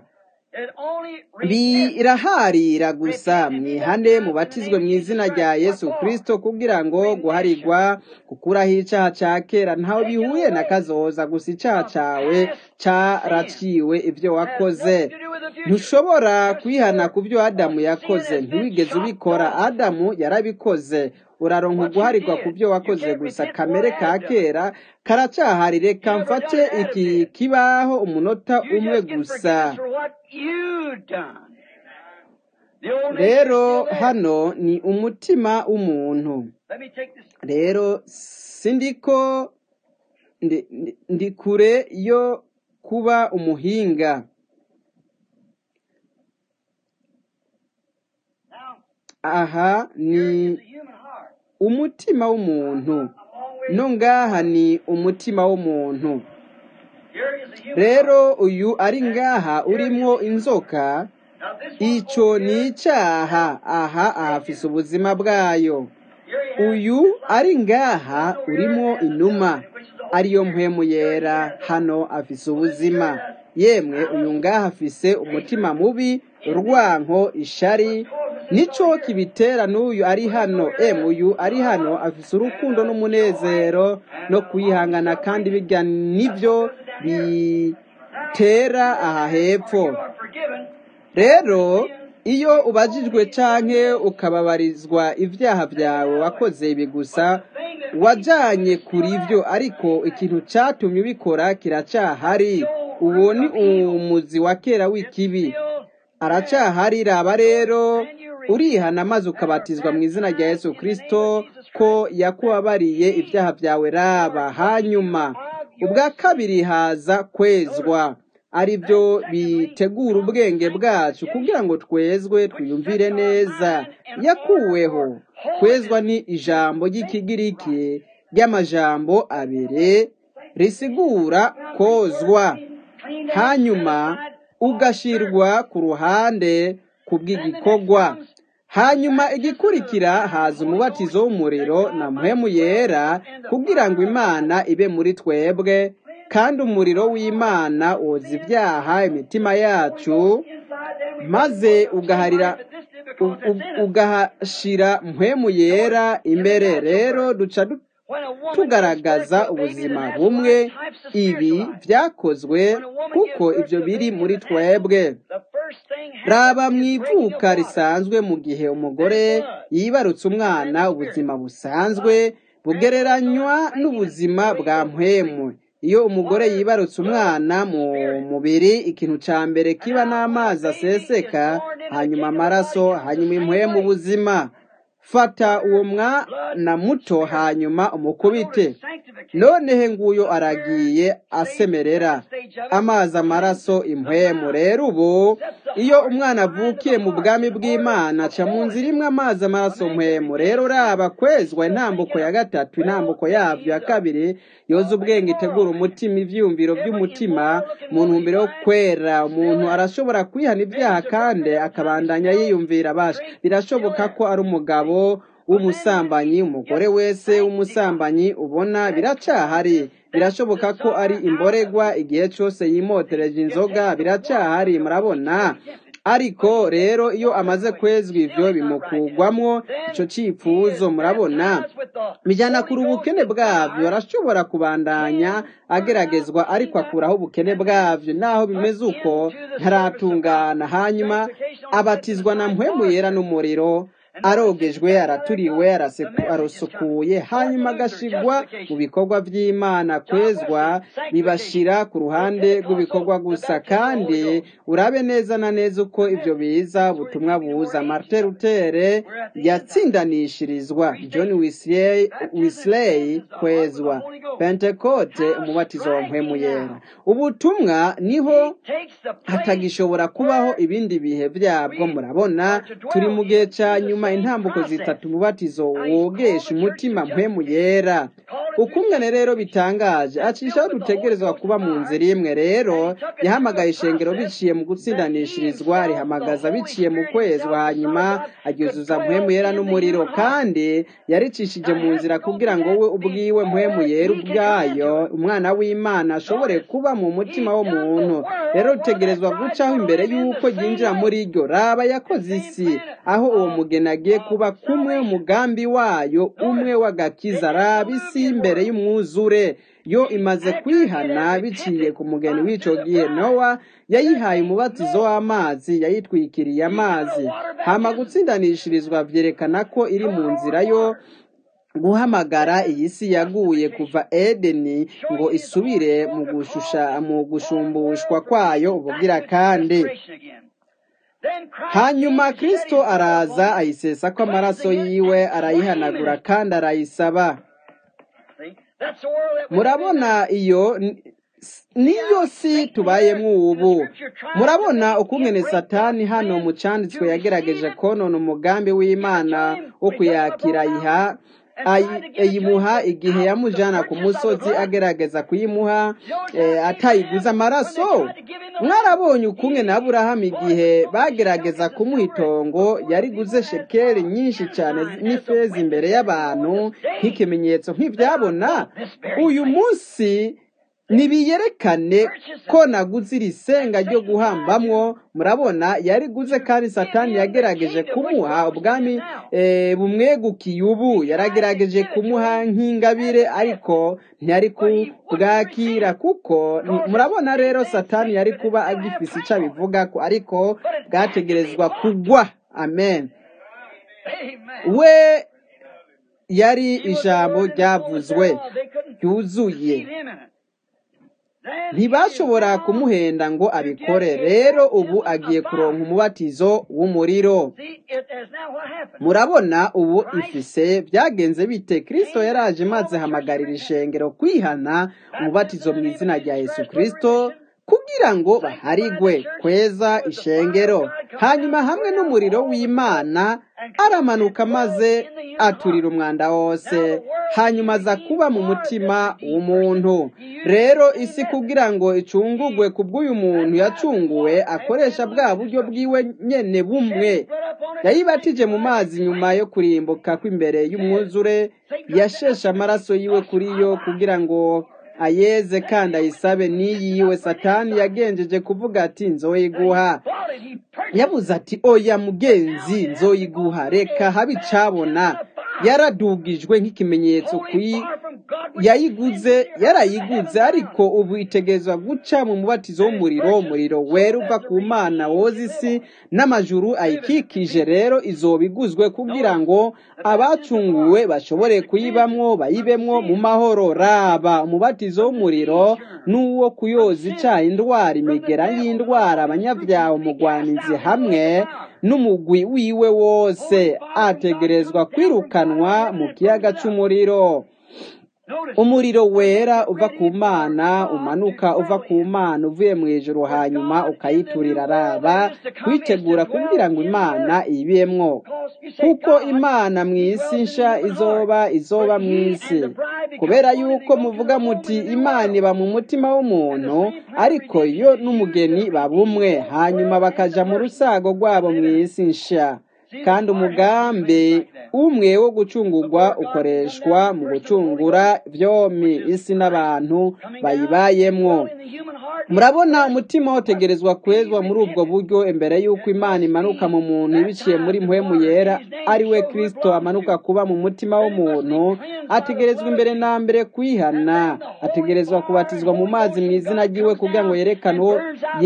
S1: biraharira gusa mwihane mubatizwe mu izina rya yesu kirisito kugira ngo guharirwa gukuraho icyaha cya kera ntaho bihuye na kazoza gusa icyaha cyawe cyaraciwe ibyo wakoze ntushobora kwihana ku byo adamu yakoze ntiwigeze ubikora adamu yarabikoze uraronka uguharirwa ku byo wakoze gusa kamere ka kera karacyahari reka mfate iki kibaho umunota umwe gusa rero hano ni umutima w'umuntu rero sindiko ndi kure yo kuba umuhinga aha ni umutima w'umuntu no ngaha ni umutima w'umuntu rero uyu ari ngaha urimo inzoka icyo ni icyaha aha ahafise ubuzima bwayo uyu ari ngaha urimo inuma ariyo mpemu yera hano afise ubuzima yemwe uyu ngaha afise umutima mubi urwanko ishari nicyo kibitera n'uyu ari hano emu uyu ari hano afise urukundo n'umunezero no kwihangana kandi bijya nibyo bitera aha hepfo rero iyo ubajijwe canke ukababarizwa ibyaha byawe wakoze ibi gusa wajanye kuri ibyo ariko ikintu cyatumye ubikora kiracyahari uwo ni umuzi wa kera w'ikibi aracyahari raba rero urihana maze ukabatizwa mu izina rya yesu kirisito ko yakubabariye ibyaha byawe raba hanyuma ubwa kabiri haza kwezwa ari byo bitegura ubwenge bwacu kugira ngo twezwe twiyumvire neza yakuweho kwezwa ni ijambo ry'ikigiriki ry'amajambo abiri risigura kozwa hanyuma ugashirwa ku ruhande ku bw'igikorwa hanyuma igikurikira haza umubatizo w'umuriro na muhemu yera kugira ngo imana ibe muri twebwe kandi umuriro w'imana woza ibyaha imitima yacu maze ugaharira ugahashira muhemu yera imbere rero duca tugaragaza ubuzima bumwe ibi byakozwe kuko ibyo biri muri twebwe raba mu ivuka risanzwe mu gihe umugore yibarutse umwana ubuzima busanzwe bugereranywa n'ubuzima bwa mpwemu iyo umugore yibarutse umwana mu mubiri ikintu cya mbere kiba n'amazi aseseka hanyuma amaraso hanyuma impwemu ubuzima fata uwo mwana muto hanyuma umukubite nonehe nguyo aragiye asemerera amazi amaraso impwemu rero ubu iyo umwana avukiye mu bwami bw'imana aca mu nzira imwe amazi amaraso mpwemu rero uraba kwezwa intambuko ya gatatu intambuko yabyo ya kabiri yoza ubwenge itegura umutima ivyiyumviro by'umutima mu ntumbero yo kwera umuntu arashobora kwihana ibyaha kandi akabandanya yiyumvira abasha birashoboka ko ari umugabo w'umusambanyi umugore wese w'umusambanyi ubona biracahari birashoboka ko ari imboregwa igihe cyose yimotereje inzoga biracahari murabona ariko rero iyo amaze kwezwa ivyo bimukugwamwo ico cipfuzo murabona bijyana kuri ubukene bwabyo arashobora kubandanya ageragezwa ariko akuraho ubukene bwabyo naho bimeze uko ntaratungana hanyuma abatizwa na mpwemu yera n'umuriro arogejwe araturiwe arasukuye hanyuma agashigwa mu bikorwa by'imana kwezwa bibashira ku ruhande rw'ibikorwa gusa kandi urabe neza na neza uko ibyo biza ubutumwa buza martin rutere yatsindanishirizwa john wisley kwezwa pentecote umubatizo wa mpwemu yera ubutumwa niho hatagishobora kubaho ibindi bihe byabwo murabona turi mu gihe cya nyuma intambuko zitatu umubatizo wogesha umutima mpwemu yera ukungane rero bitangaje acishaho dutegerezwa kuba mu nzira imwe rero yahamagaye ishengero biciye mu gutsindanishirizwa rihamagaza biciye mu kwezwa hanyuma aryuzuza mpwemu yera n'umuriro kandi yaricishije mu nzira kugira ngo we ubwiwe mpwemu yera ubwayo umwana w'imana ashobore kuba mu mutima w'umuntu rero utegerezwa gucaho imbere y'uko ryinjira muri ryo raba yakoze isi aho uwo mugeni agiye kuba kumwe umugambi wayo umwe w'agakiza raba isi imbere y'umwuzure yo imaze kwihana biciye ku mugeni w'ico gihe nowa yayihaye umubatizo w'amazi yayitwikiriye amazi hama gutsindanishirizwa vyerekana ko iri mu nzira yo guhamagara iyi si yaguye kuva edeni ngo isubire mu gushusha mu gushumbushwa kwayo ubugira kandi hanyuma kristo araza ayisesa ko amaraso yiwe arayihanagura kandi arayisaba murabona iyo niyo si tubayemo ubu murabona ukungene satani hano mu cyanditswe yagerageje konona umugambi w'imana wo kuyakira ayiha ayimuha igihe yamujyana ku musozi agerageza kuyimuha atayiguze amaraso mwarabonye ukumwe na burahamu igihe bagerageza kumuha itongo yariguze shekeri nyinshi cyane n'ifeza imbere y'abantu nk'ikimenyetso nk'ibyabona uyu munsi nibiyerekane ko naguze iri senga ryo guhambamwo murabona yariguze kandi satani yagerageje kumuha ubwami bumwegukiye ubu yaragerageje kumuha nk'ingabire ariko ntiyari kubwakira kuko murabona rero satani yari kuba agifise icyo abivuga ko ariko bwategerezwa kugwa amen we yari ijambo ryavuzwe ryuzuye ntibashobora kumuhenda ngo abikore rero ubu agiye kuronka umubatizo w'umuriro murabona ubu ifise byagenze bite kirisito yaraje maze hamagarira ishengero kwihana umubatizo mu izina rya yesu kirisito kugira ngo baharigwe kweza ishengero hanyuma hamwe n'umuriro w'imana aramanuka maze aturira umwanda wose hanyuma aza kuba mu mutima w'umuntu rero isi kugira ngo icungugwe ku bw'uyu muntu yacunguwe akoresha bwa buryo bwiwe nyene bumwe yayibatije mu mazi nyuma yo kurimbuka kw'imbere y'umwuzure yasheshe amaraso yiwe kuri yo kugira ngo ayeze kandi ayisabe n'iyiwe satani yagenjeje kuvuga ati nzoyiguha yabuze ati oya mugenzi nzoyiguha reka habe icabona yaradugijwe nk'ikimenyetso kuyi yayiguze yarayiguze ariko ubu itegerezwa guca mu mubatizo w'umuriro umuriro wera uva ku mana woza isi n'amajuru ayikikije rero izoba iguzwe kugira ngo abacunguwe bashobore kuyibamwo bayibemwo mu mahoro raba umubatizo w'umuriro n'uwo kuyoza icaha indwara imigera y'indwara abanyabyaha umugwanizi hamwe n'umugwi wiwe wose ategerezwa kwirukanwa mu kiyaga c'umuriro umuriro wera uva ku mana umanuka uva ku mana uvuye mu ijuru hanyuma ukayiturira araba kwitegura kugira ngo imana ibemwo kuko imana mu isi nsha izoba izoba mu isi kubera yuko muvuga muti imana iba mu mutima w'umuntu ariko yo n'umugeni babumwe hanyuma bakaja mu rusago rwabo mu isi nsha kandi umugambi umwe wo gucungurwa ukoreshwa mu gucungura vyomi isi n'abantu bayibayemwo murabona umutima wotegerezwa kwezwa muri ubwo buryo imbere y'uko imana imanuka mu muntu biciye muri mpwemu yera ari we kristo amanuka kuba mu mutima w'umuntu ategerezwa imbere na mbere kwihana ategerezwa kubatizwa mu mazi mu izina ry'iwe kugira ngo yerekane uwo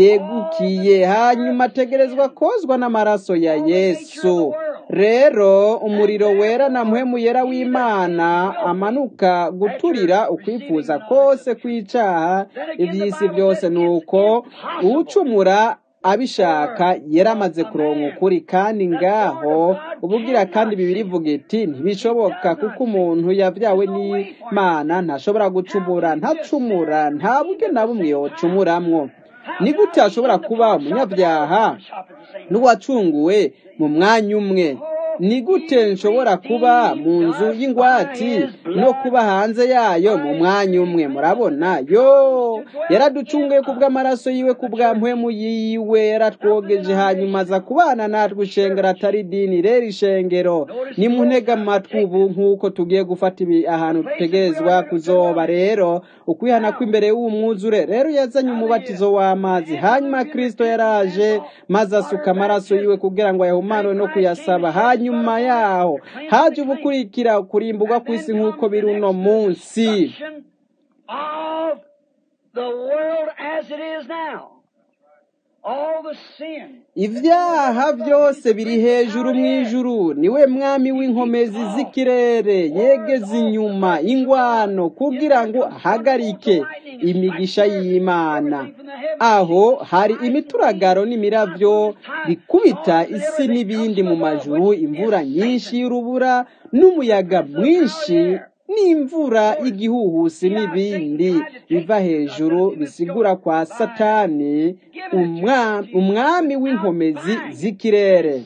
S1: yegukiye hanyuma ategerezwa kozwa n'amaraso ya yesu rero umuriro wera na mpwemu yera w'imana amanuka guturira ukwifuza kose kw'icaha iby'isi byose ni uko uwucumura abishaka yaramaze kuronka ukuri kandi ngaho ubugira kandi bibiri ivuga iti ntibishoboka kuko umuntu yabyawe n'imana ntashobora gucumura ntacumura nta buryo na bumwe yocumuramwo ni gute hashobora kuba umunyabyaha n'uwacunguwe mu mwanya umwe ni gute nshobora kuba mu nzu y'ingwati no kuba hanze yayo mu mwanya umwe murabona yo yaraducunguye ku bw'amaraso yiwe ku bwa mpwemu yiwe yaratwogeje hanyuma aza kubana natwe ishengero atari idini rero ishengero nimuntega amatwi ubu nk'uko tugiye gufata ibi ahantu dutegerezwa kuzoba rero ukwihana kw'imbere y'umwuzure rero yazanye umubatizo w'amazi hanyuma kristo yaraje maze asuka amaraso yiwe kugira ngo ayahumanwe no kuyasaba hanyuma yaho haje ubukurikira kurimburwa kw'isi nk'uko biri uno munsi
S2: of the world as it is now. All the sin.
S1: ibyaha byose biri hejuru mu ijuru niwe mwami w'inkomezi z'ikirere yegeze inyuma ingwano kugira ngo ahagarike imigisha y'imana aho hari imituragaro n'imiravyo bikubita isi n'ibindi mu majuru imvura nyinshi y'urubura n'umuyaga mwinshi n'imvura y'igihuhusi n'ibindi biva hejuru bisigura kwa satani umwa- umwami w'inkomezi z'ikirere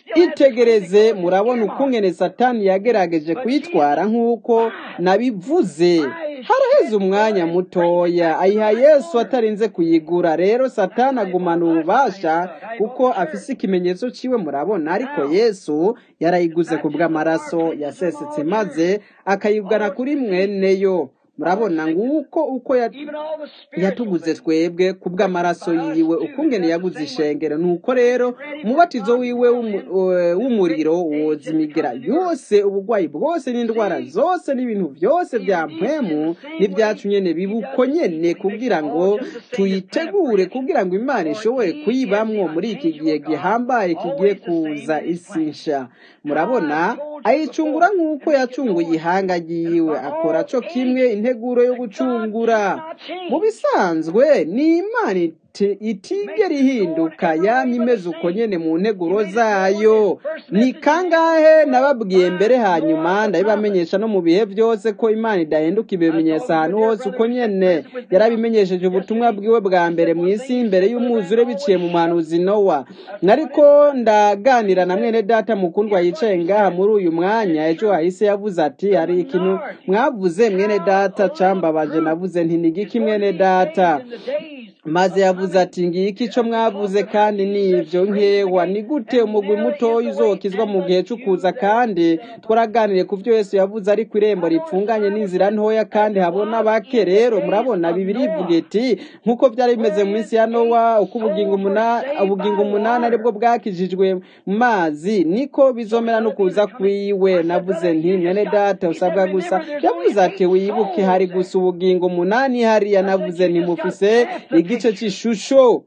S1: itegereze murabona ukungene satani yagerageje kuyitwara nk'uko nabivuze haraheze umwanya mutoya ayiha yesu atarinze kuyigura rero satani agumana ububasha kuko afise ikimenyetso ciwe murabona ariko yesu yarayiguze ku bw'amaraso yasesetse maze akayigana kuri mweneyo murabona nguko uko ya-
S2: Even all the spiritual
S1: yatuguze twebwe ku bw'amaraso yiwe ukungene yaguze ishengero nuko rero umubatizo wiwe w'umu- eh, w'umuriro woza imigera yose ubugwayi bwose n'indwara zose n'ibintu byose bya mpwemu n'ibyacu nyene bibuko nyene kugira ngo tuyitegure kugira ngo imana ishobore kuyibamwo muri iki gihe gihambaye kigiye kuza isi nsha murabona ayicungura nk'uko yacunguye ihanga ryiwe akora co kimwe integuro yo gucungura mu bisanzwe ni imana iti- itigera ihinduka yamye imeze uko nyene mu nteguro zayo ni kangahe nababwiye mbere hanyuma ndabibamenyesha no mu bihe byose ko imana idahinduka ibimenyetso ahantu hose uko nyene yarabimenyesheje ubutumwa bwiwe bwa mbere mu isi imbere y'umwuzure biciye mu muhanuzi nowa nariko ndaganira na mwene data mukundwa yicaye ngaha muri uyu mwanya ejo hahise yavuze ati hari ikintu mwavuze mwene data cambabaje navuze nti nigiki mwene data
S2: in the days
S1: maze yavuze ati ngiki ico mwavuze kandi nivyo nkewa ni gute umugwi mutoya uzokizwa mu gihe c'ukuza kandi twaraganiriye ku vyo yesu yavuze ariko irembo ripfunganye n'inzira ntoya kandi habona bake rero murabona bibiri ivuga iti nk'uko vyari bimeze mu minsi ya nowa uko ubugingo umunani ubugingo umunani aribwo bwakijijwe mu mazi niko bizomera no kuza kwiwe navuze nti mwene data usabwa gusa yavuze ati wibuke hari gusa ubugingo umunani hariya navuze nti mufise igice c'ishusho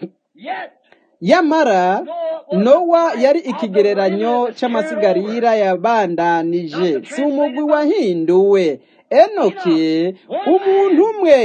S2: yet
S1: yamara nowa yari ikigereranyo c'amasigarira yabandanije si umugwi wahinduwe enoki umuntu umwe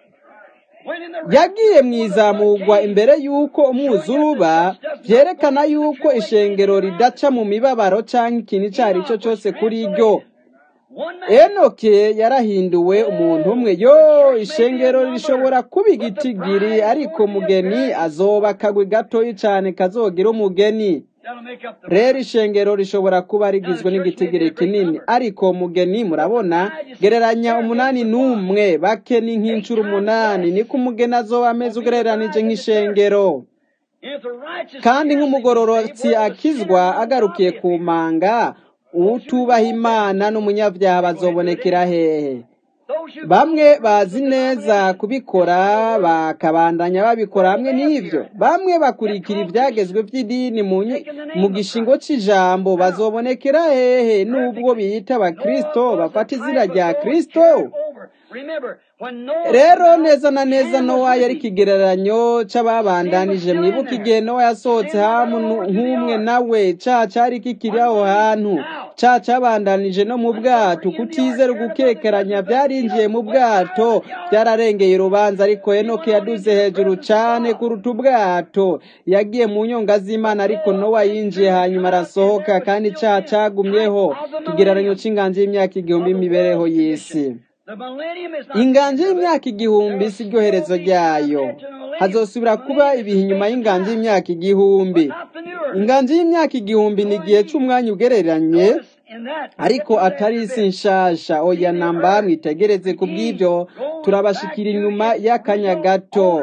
S2: when in the
S1: yagiye mu izamurwa imbere y'uko umwuzuba byerekana y'uko ishengero ridaca mu mibabaro cyangwa ikintu icyo ari cyo cyose kuri ryo enoke yarahinduwe umuntu umwe yo ishengero rishobora kuba igitigiri ariko umugeni azoba akagwi gatoyi cyane kazogira umugeni rero ishengero rishobora kuba rigizwe n'igitigiri kinini ariko umugeni murabona gereranya umunani n'umwe bake ni nk'inshuro umunani niko umugeni azoba ameze ugereranije nk'ishengero kandi nk'umugororotsi akizwa agarukiye ku manga utubaha imana n'umunyabyaha bazobonekera hehe bamwe bazi neza kubikora bakabandanya babikora hamwe n'ibyo bamwe bakurikira ibyagezwe by'idini mu gishingo cy'ijambo bazobonekera hehe n'ubwo biyita abakirisito bafata izina rya kirisito rero neza na neza nowa yari ikigereranyo cy'ababandanije mwibuka igihe nowa yasohotse hamu nk'umwe nawe ca cyari kikiri aho hantu ca cyabandanije no mu bwato kutizera gukekeranya byarinjiye mu bwato byararengeye urubanza ariko enoke yaduze hejuru cyane kuruta ubwato yagiye mu nyonga z'imana ariko nowa yinjiye hanyuma arasohoka kandi icyaha cyagumyeho ikigereranyo cy'inganji y'imyaka igihumbi imibereho y'isi inganje y'imyaka igihumbi si ryo herezo ryayo hazosubira kuba ibihe inyuma y'inganje y'imyaka igihumbi inganje y'imyaka igihumbi ni igihe cy'umwanya ugereranye ariko atari isi nshasha oya namba mwitegereze ku bw'ibyo turabashikira inyuma y'akanya gato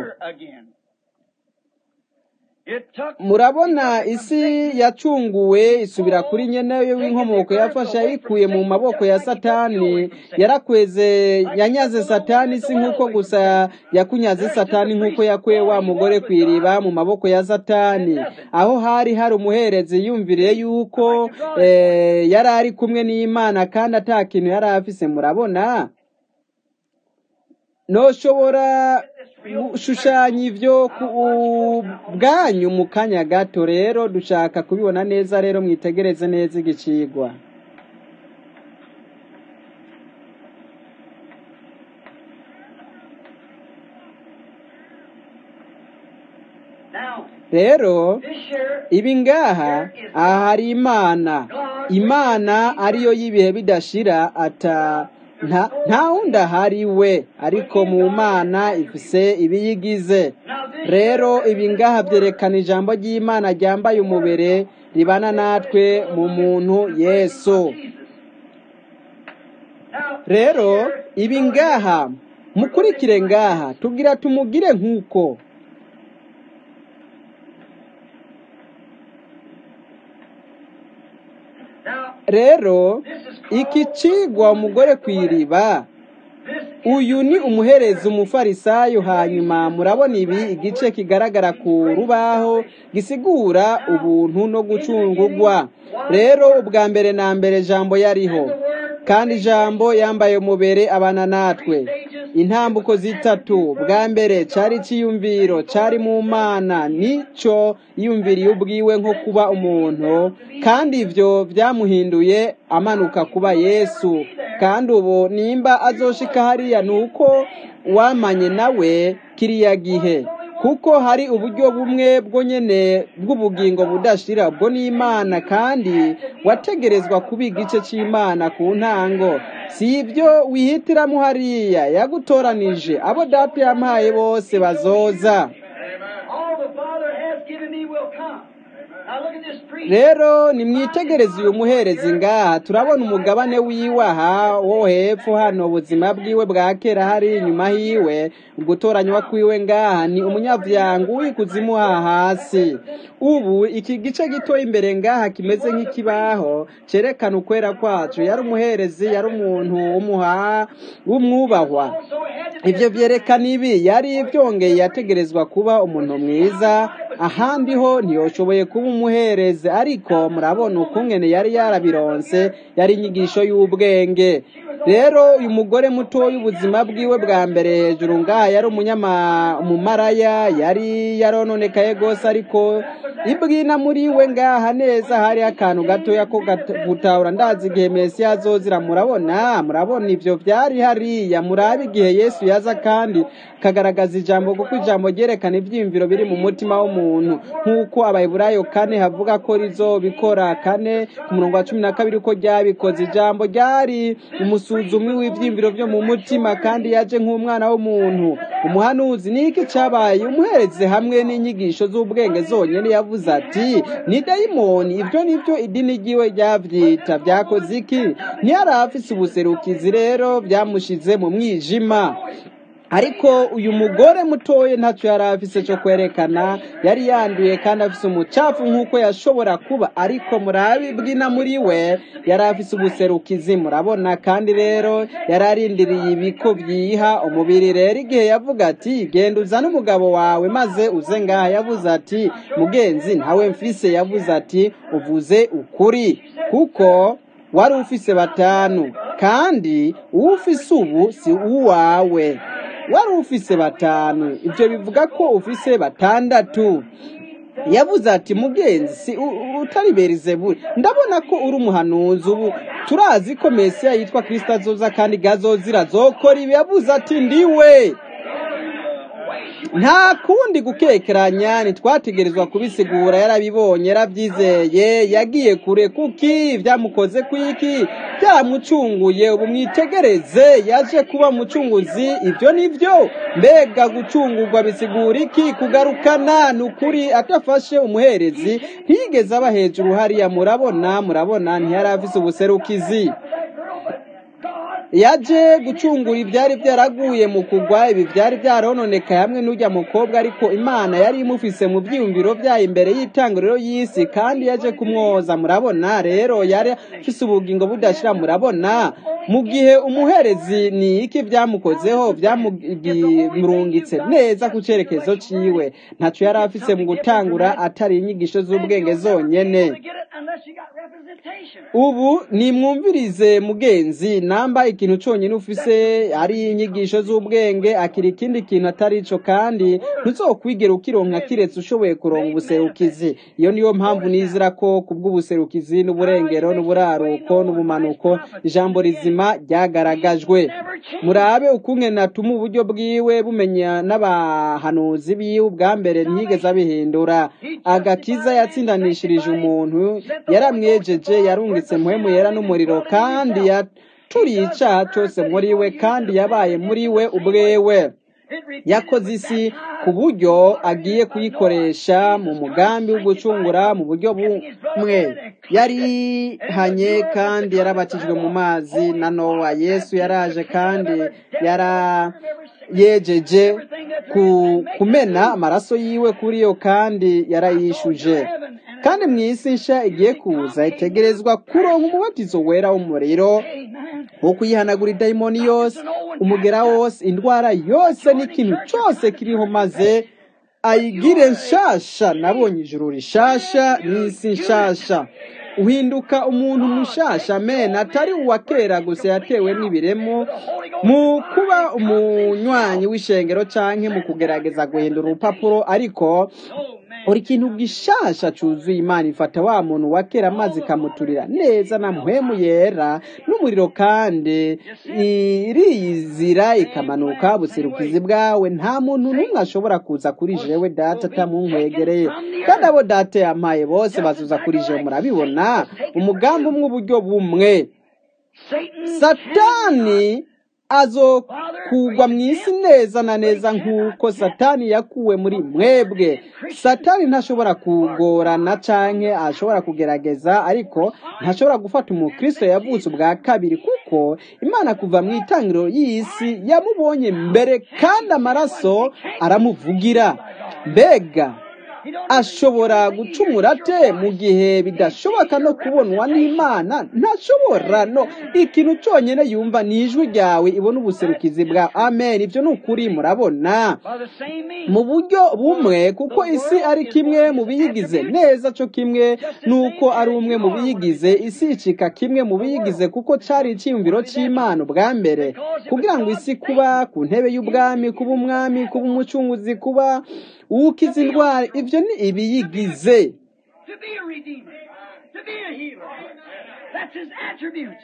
S1: murabona isi yacunguwe isubira kuri nyenewe w'inkomoko yafashe ayikuye mu maboko ya satani yarakweze yanyaze satani si nk'uko gusa yakunyaze satani nk'uko yakuye wa mugore ku iriba mu maboko ya satani aho hari hari umuherezi yumviriye yuko yari ari kumwe n'imana kandi ata kintu yari afise murabona ntushobora gushushanya ibyo bwanyu mu kanya gato rero dushaka kubibona neza rero mwitegereze neza igicigwa rero ibi ngaha aha hari imana imana ariyo y'ibihe bidashira ata nta wundi ahari we ariko mu mana ifise ibiyigize rero ibi ngaha byerekana ijambo ry'imana ryambaye umubiri ribana natwe mu muntu yesu rero ibi ngaha mukurikire ngaha tubwira tumugire nk'uko rero iki cigwa umugore ku iriba uyu ni umuherezi umufarisayo hanyuma murabona ibi igice kigaragara ku rubaho gisigura ubuntu no gucungurwa rero ubwa mbere na mbere jambo yariho kandi ijambo yambaye umubere abana natwe intambuko zitatu bwa mbere cyari icyiyumviro cyari mu mana nicyo yiyumviriye ubwiwe nko kuba umuntu kandi ibyo byamuhinduye amanuka kuba yesu kandi ubu nimba azoshika hariya ni uko wamanye nawe kiriya gihe kuko hari uburyo bumwe bwo nyene bw'ubugingo budashira bwo n'imana kandi wategerezwa kuba igice cy'imana ku ntango si ibyo wihitiramo hariya yagutoranije abo data yampaye bose bazoza rero nimwitegereze uyu muherezi ngaha turabona umugabane wiwe aha wo hepfo hano ubuzima bwiwe bwa kera hari inyuma hiwe ugutoranywa kwiwe ngaha ni umunyavyango wikuzimu aha hasi ubu iki gice gito imbere ngaha kimeze nk'ikibaho cerekana ukwera kwacu yari umuherezi yari umuntu w'umuha w'umwubahwa ibyo byerekana ibi yari byongeye yategerezwa kuba umuntu mwiza ahandi ho ntiyoshoboye kuba umuherezi ariko murabona ukungene yari yarabironse yari inyigisho y'ubwenge rero uyu mugore mutoya ubuzima bwiwe bwa mbere hejuru ngaha yari umumaraya yari yarononekaye rwose ariko ibwina muri we ngaha neza hari akantu gatoya ko gutahura ndazi igihe mesiya azozira murabona murabona ibyo byari hariya murabe igihe yesu yaza kandi kagaragaza ijambo kuko ijambo ryerekana ibyiyumviro biri mu mutima w'umuntu nk'uko abayiburayo kane havuga ko rizobikora kane ku murongo wa cumi na kabiri ko ryabikoze ijambo ryari umusuzumi w'ibyiyumviro byo mu mutima kandi yaje nk'umwana w'umuntu umuhanuzi ni iki cyabaye umuhereze hamwe n'inyigisho z'ubwenge zonyine yavuze ati ni dayimoni ibyo ni byo idini ryiwe ryabyita byakoze iki ntiyari afise ubuserukizi rero byamushize mu mwijima ariko uyu mugore mutoya ntacyo yari afise cyo kwerekana yari yanduye kandi afise umucafu nk'uko yashobora kuba ariko murabe bwina muri we yari afise ubuserukizi murabona kandi rero yari arindiriye ibiko byiha umubiri rero igihe yavuga ati genda uzane umugabo wawe maze uze ngaha yavuze ati mugenzi ntawe mfise yavuze ati uvuze ukuri kuko wari ufise batanu kandi uwo ufise ubu si uwawe wari ufise batanu ibyo bivuga ko ufise batandatu yavuze ati mugenzi si utari berizeburi ndabona ko uri umuhanuzi ubu turazi ko mesiya yitwa kirisita azoza kandi gazozira zokora ibi yavuze ati ndiwe nta kundi gukekeranya ntitwategerezwa kubisigura yarabibonye yarabyizeye yagiye kure kuki byamukoze kwiki byamucunguye ubu mwitegereze yaje kuba umucunguzi ibyo ni byo mbega gucungurwa bisigura iki kugarukana ni ukuri atafashe umuherezi ntiyigeze aba hejuru hariya murabona murabona ntiyari afise ubuserukizi yaje gucungura ibyari byaraguye mu kugwa ibi byari byarononekaye hamwe n'ujya mukobwa ariko imana yari imufise mu byiyumviro byayo imbere y'itanguriro y'isi kandi yaje kumwoza murabona rero yari afise ubugingo budashira murabona mu gihe umuherezi ni iki byamukozeho byamurungitse neza ku cyerekezo ciwe ntacyo yari afise mu gutangura atari inyigisho z'ubwenge zonyene ubu nimwumvirize mugenzi namba ikintu cyonyine ufise ari inyigisho z'ubwenge akira ikindi kintu atari ico kandi ntuzokwigera ukironka kiretse ushoboye kuronka ubuserukizi iyo niyo mpamvu nizira ko kubw'ubuserukizi n'uburengero n'uburaruko n'ubumanuko ijambo rizima ryagaragajwe murabe ukunge natuma uburyo bwiwe bumenya n'abahanuzi biwe ubwa mbere ntiyigeze abihindura agakiza yatsindanishirije umuntu yaramwejeje yarungitse muhemu yera n'umuriro kandi yaturiye icyaha cyose muri we kandi yabaye muri we ubwewe yakoze isi ku buryo agiye kuyikoresha mu mugambi wo gucungura mu buryo bumwe yarihanye kandi yarabatijwe mu mazi na nowa yesu yaraje kandi yarayejeje kumena amaraso yiwe kuri yo kandi yarayishuje kandi mu isi nsha igiye kuza itegerezwa kuronka umubatizo wera w'umuriro wo kuyihanagura idayimoni yose umugera wose indwara yose n'ikintu cyose kiriho maze ayigire nshasha nabonye ijuru rishasha n'isi nshasha uhinduka umuntu mushasha amen atari uwa kera gusa yatewe n'ibiremo mu kuba umunywanyi w'ishengero canke mu kugerageza guhindura urupapuro ariko uri ikintu gishasha cyuzuye imana ifata wa muntu wa kera maze ikamuturira neza na muhemu yera n'umuriro kandi iriyizira ikamanuka buserukizi bwawe nta muntu n'umwe ashobora kuza kuri jewe data atamunkwegereye kandi abo data yampaye bose bazuza kuri jewe murabibona umugambi umwe uburyo bumwe satani azokugwa mu isi neza na neza nk'uko satani yakuwe muri mwebwe satani ntashobora kugorana canke ashobora kugerageza ariko ntashobora gufata umukristo yavutse ubwa kabiri kuko imana kuva mu itangiriro y'isi yamubonye mbere kandi amaraso aramuvugira mbega ashobora gucumura ate mu gihe bidashoboka no kubonwa n'imana ntashobora no ikintu cyonyine yumva ni ijwi ryawe ibona ubuserukizi bwa amen ibyo ni ukuri murabona
S2: by the same means.
S1: mu buryo bumwe kuko isi ari kimwe mu biyigize neza cyo kimwe nuko ari umwe mu biyigize isi icika kimwe mu biyigize kuko cyari icyiyumviro cy'imana ubwa mbere kugira ngo isi kuba ku ntebe y'ubwami kuba umwami kuba umucunguzi kuba uwukiza indwara ibyo ni ibiyigize
S2: To be a redeemer, to be a healer. That's his attributes.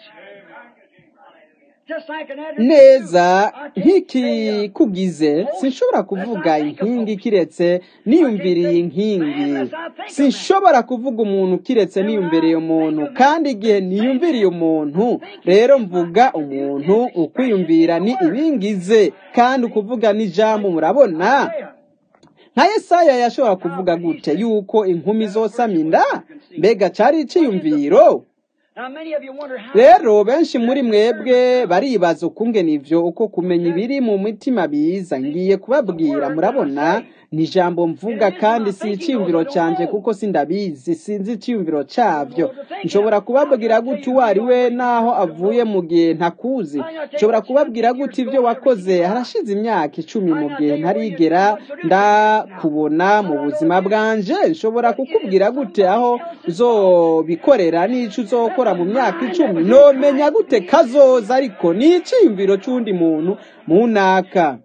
S2: Just like an attribute.
S1: neza
S2: I can't say, uh,
S1: nk'ikikugize sinshobora kuvuga inkingi kiretse niyumviriye inkingi sinshobora kuvuga umuntu kiretse niyumviriye umuntu kandi igihe niyumviriye umuntu rero mvuga umuntu ukwiyumvira ni ibingize kandi ukuvuga n'ijambo murabona nka yesaya yashobora kuvuga gute yuko inkumi zosama inda mbega cyari icyiyumviro
S2: Now, many of you wonder how.
S1: rero benshi muri mwebwe baribaza ukungena ivyo uko kumenya ibiri mu mitima biza ngiye kubabwira murabona ni ijambo mvuga kandi si icyiyumviro cyanjye kuko sindabizi sinzi icyiyumviro cyabyo nshobora kubabwira gute uwo ari we n'aho avuye mu gihe ntakuzi nshobora kubabwira gute ibyo wakoze harashize imyaka icumi mu gihe ntarigera ndakubona mu buzima bwanje nshobora kukubwira gute aho uzobikorera n'ico uzokora mu myaka icumi nomenya gute kazoza ariko ni icyiyumviro cy'undi muntu munaka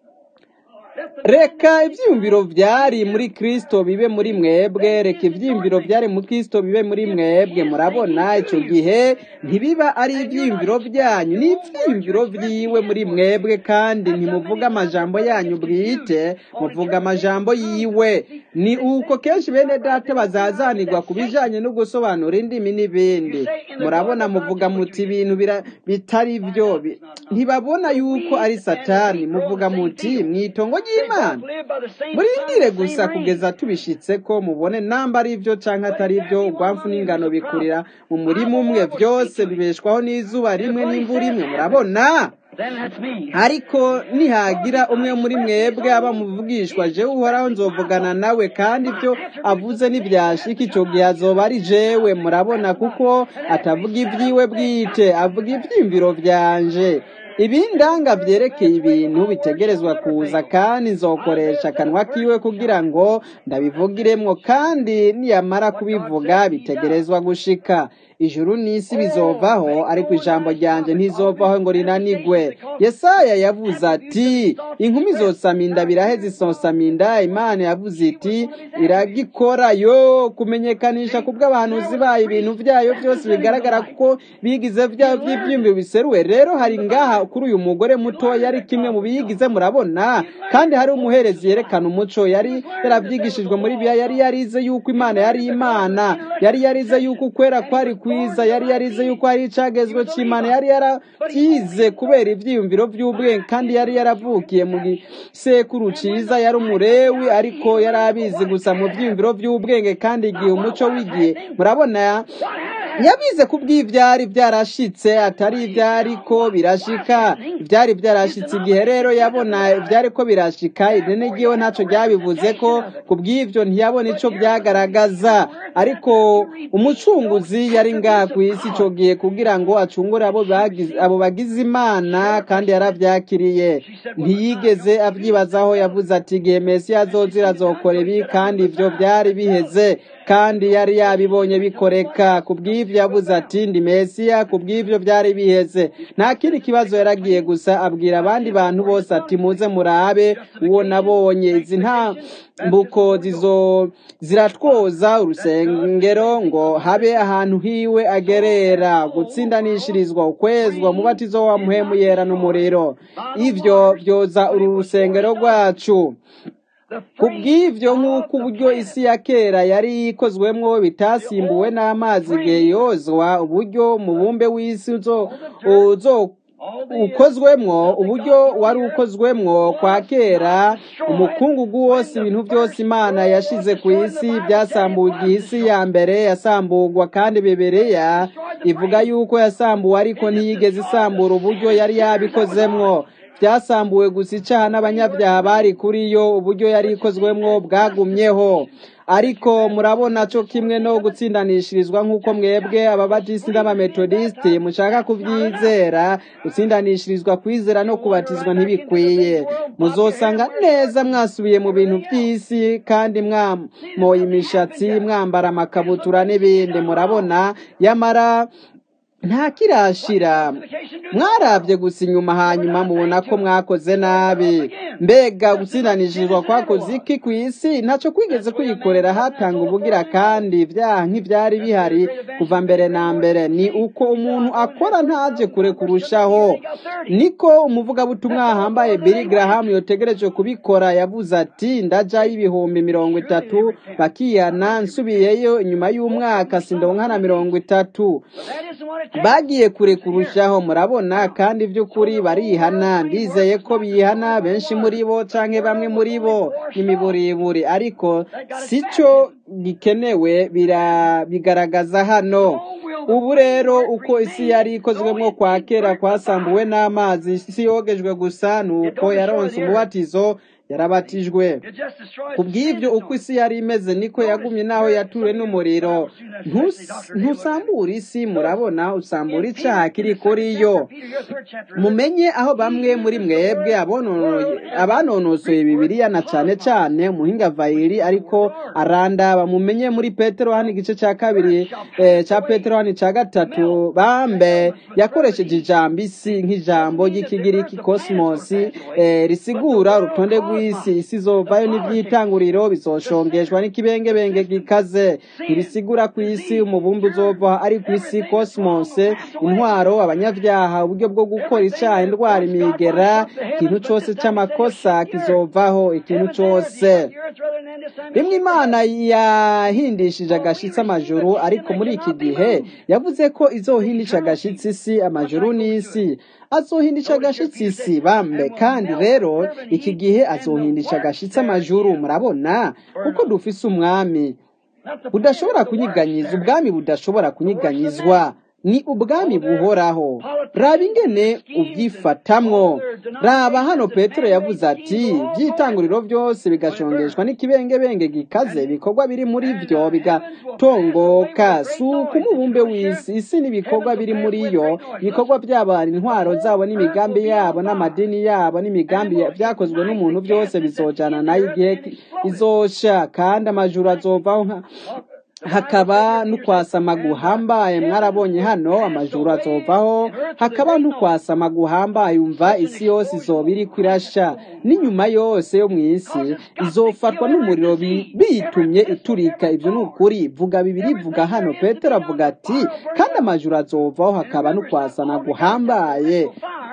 S1: reka ibyiyumviro byari muri kristo bibe muri mwebwe reka ibyiyumviro byari mu kristo bibe muri mwebwe murabona icyo gihe ntibiba ari ibyiyumviro byanyu ni ibyiyumviro byiwe muri mwebwe kandi ntimuvuga amajambo yanyu bwite muvuga amajambo yiwe ni uko kenshi bene data bazazanirwa ku bijyanye no gusobanura indimi n'ibindi murabona muvuga muti ibintu bira- bitari byo bi- ntibabona yuko ari satani muvuga muti mu itongo ry'imana murindire gusa kugeza tubishitse ko mubone namba ari byo cyangwa atari byo urwamfu n'ingano bikurira mu murima umwe byose bibeshwaho n'izuba rimwe n'imvura imwe murabona
S2: Then that's me.
S1: ariko nihagira umwe muri mwebwe aba muvugishwa jewe uhoraho nzovugana nawe kandi ibyo avuze ntibyashika icyo gihe azoba ari jewe murabona kuko atavuga ibyiwe bwite avuga ibyiyumviro byanje ibindanga byerekeye ibintu bitegerezwa kuza kandi nzokoresha akanwa kiwe kugira ngo ndabivugiremwo kandi niyamara kubivuga bitegerezwa gushika ijuru n'isi bizovaho ariko ijambo ryanjye ntizovaho ngo rinanigwe yesaya yavuze ati inkumi zosama inda biraheze isosama inda imana yavuze iti iragikora yo kumenyekanisha ku bw'abahanuzi bayo ibintu byayo byose bigaragara kuko bigize byayo by'ibyiyumviro biseruwe rero hari ngaha kuri uyu mugore muto yari kimwe mu biyigize murabona kandi hari umuherezi yerekana umuco yari yarabyigishijwe muri biya yari yarize yuko imana yari imana yari yarize yuko ukwera kwari kwiza yari yarize yuko hari icagezwe cy'imana yari yarabyize kubera ibyiyumviro by'ubwenge kandi yari yaravukiye mu gisekuru cyiza yari umurewi ariko yari abizi gusa mu byiyumviro by'ubwenge kandi igihe umuco w'igihe murabona yabize ku bw'ibyari byarashitse atari ibyari ko birashika ibyari byarashitse igihe rero yabona ibyari ko birashika idini ryiwe ntacyo ryabivuze ko ku bw'ibyo ntiyabona icyo byagaragaza ariko umucunguzi yari ngaha ku isi icyo gihe kugira ngo acungure abo bagize- abo bagize imana kandi yarabyakiriye ntiyigeze abyibazaho yavuze ati igihe mesiya azozira azokora ibi kandi ibyo byari biheze kandi yari yabibonye bikoreka ku bw'ibyo yavuze ati ndi mesiya ku bw'ibyo byari biheze nta kindi kibazo yaragiye gusa abwira abandi bantu bose ati muze murabe uwo nabonye izi ntambuko zizo ziratwoza urusengero ngo habe ahantu hiwe agerera gutsindanishirizwa ukwezwa umubatizo wa muhemu yera n'umuriro ivyo byoza uru rusengero rwacu ku bw'ibyo nk'uko uburyo isi ya kera yari ikozwemwo bitasimbuwe n'amazi igihe yozwa uburyo umubumbe w'isi uzo uzo ukozwemwo uburyo wari ukozwemwo kwa kera umukungugu wose ibintu byose imana yashize ku isi byasambuwe igihe isi ya mbere yasambugwa kandi bibiliya ivuga yuko yasambuwe ariko ntiyigeze isambura uburyo yari yabikozemwo byasambuwe gusa icaha n'abanyabyaha bari kuri yo uburyo yari ikozwemwo bwagumyeho ariko murabona cyo kimwe no gutsindanishirizwa nk'uko mwebwe ababatisi n'abametodisite mushaka kubyizera gutsindanishirizwa kwizera no kubatizwa ntibikwiye muzosanga neza mwasubiye mu bintu by'isi kandi mwamoye imishatsi mwambara amakabutura n'ibindi murabona yamara nta kirashira mwarabye gusa inyuma hanyuma mubona ko mwakoze nabi mbega gutsindanishijwe kwakoze iki ku isi ntacyo kwigeze kuyikorera hatanga ubugira kandi ibyaha nk'ibyari bihari kuva mbere na mbere ni uko umuntu akora ntaje kure kurushaho niko umuvugabutumwa hambaye Billy Graham yotegereje kubikora yavuze ati ndajayo ibihumbi mirongo itatu bakiyana nsubiyeyo inyuma y'umwaka sindonka na mirongo itatu bagiye kure kurushaho murabona kandi by'ukuri barihana ndizeye ko bihana benshi muri bo canke bamwe muri bo n'imiburiburi ariko sico gikenewe bigaragaza hano ubu rero uko isi yari ikozwemo kwa kera kwasambuwe n'amazi isi yogejwe gusa ni uko yaronse umubatizo yarabatijwe ku bw'ibyo uko isi yari imeze niko yagumye n'aho yatuwe n'umuriro ntusambura isi murabona usambura icyaha kiri kuri yo mumenye aho bamwe muri mwebwe abanonosoye bibiriya na cyane cyane umuhinga vayiri ariko arandaba mumenye muri petero hano igice cya kabiri cya petero hano cya gatatu bambe yakoresheje ijambo isi nk'ijambo ry'ikigiriki kosimosi risigura urutonde rw'isi isi izovayo n'ibyitanguriro bizoshongeshwa n'ikibengebenge gikaze ntibisigura ku isi umubumbe uzova ari ku isi kosmose intwaro abanyabyaha uburyo bwo gukora icyaha indwara imigera ikintu cyose cy'amakosa kizovaho ikintu cyose rimwe imana yahindishije agashitsi amajuru ariko muri iki gihe yavuze ko izohindisha agashitsi isi amajuru n'isi azohindisha agashitsi isi bambe kandi rero iki gihe azohindisha agashitsi amajuru murabona kuko dufise umwami budashobora kunyiganyiza ubwami budashobora kunyiganyizwa ni ubwami buhoraho raba ingene ubyifatamwo raba hano petero yavuze ati by'itanguriro byose bigashongeshwa n'ikibengebenge gikaze ibikorwa biri muri byo bigatongoka si uko umubumbe w'isi isi n'ibikorwa biri muri yo ibikorwa by'abantu intwaro zabo n'imigambi yabo n'amadini yabo n'imigambi byakozwe n'umuntu byose bizojana nayo igihe izosha kandi amajuru azovaho nka hakaba n'ukwasama guhambaye mwarabonye hano amajuru azovaho hakaba n'ukwasama guhambaye umva isi yose izoba iri kwirasha n'inyuma yose yo mu isi izofatwa n'umuriro bitumye iturika ibyo ni ukuri vuga bibiri vuga hano petero avuga ati kandi amajuru azovaho hakaba n'ukwasama guhambaye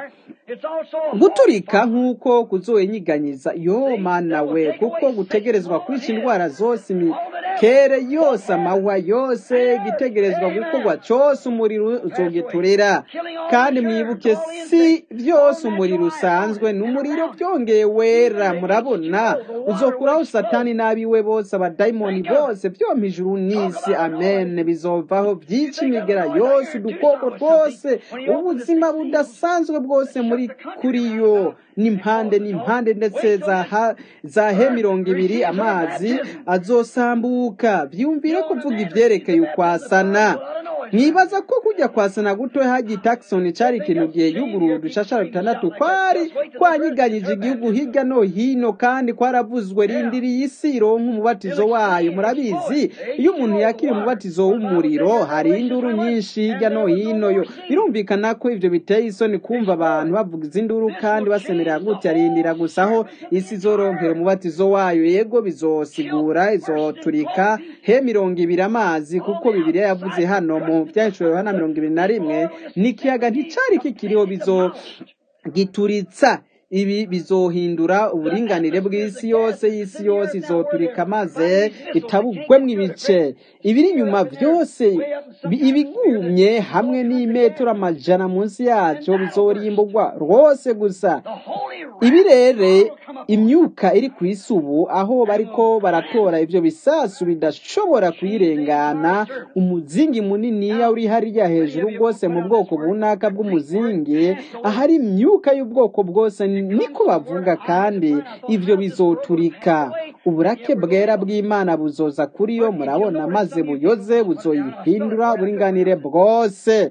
S1: guturika nk'uko kuzoyenyiganyiza yo mana we kuko gutegerezwa kwica indwara zose imikere yose amahwa yose igitegerezwa gukorwa cyose umuriro uzogiturira kandi mwibuke si byose umuriro usanzwe ni umuriro byongeye wera murabona uzokuraho satani n'abiwe bose abadayimoni bose byombi ijuru n'isi amen bizovaho byica imigera yose udukoko twose ubuzima budasanzwe bwose muri kuri yo n'impande n'impande ndetse za he mirongo ibiri amazi azosambuka byumvire kuvuga ibyerekeye ukwasana mwibaza ko kujya kwasana guto hagiye takisoni cyari ikintu gihe yugurura udushashara dutandatu kwari kwanyiganyije igihugu hirya no hino kandi kwaravuzwe rindiriye isi ironka umubatizo wayo murabizi iyo umuntu yakira umubatizo w'umuriro hari induru nyinshi hirya no hino yo birumvikana ko ibyo biteye isoni kumva abantu bavuga izinduru kandi basemerera gutya rindira gusa aho isi izoronkera umubatizo wayo yego bizosigura izoturika he mirongo ibiri amazi kuko bibiriya yavuze hano mu byahishuriwe hano mirongo ibiri na rimwe n'ikiyaga nticyari kikiriho bizogituritsa ibi bizohindura uburinganire bw'isi yose y'isi yose izoturika maze itabugwemo ibice ibiri inyuma byose ibigumye hamwe n'imetero amajana munsi yacyo bizorimburwa rwose gusa ibirere imyuka iri ku isi ubu aho bariko baratora ibyo bisasu bidashobora kuyirengana umuzingi muniniya uri hariya hejuru rwose mu bwoko bunaka bw'umuzingi ahari imyuka y'ubwoko bwose niko bavuga kandi ivyo bizoturika uburake bwera bw'imana buzoza kuri yo murabona maze buyoze buzoyihindura uburinganire bwose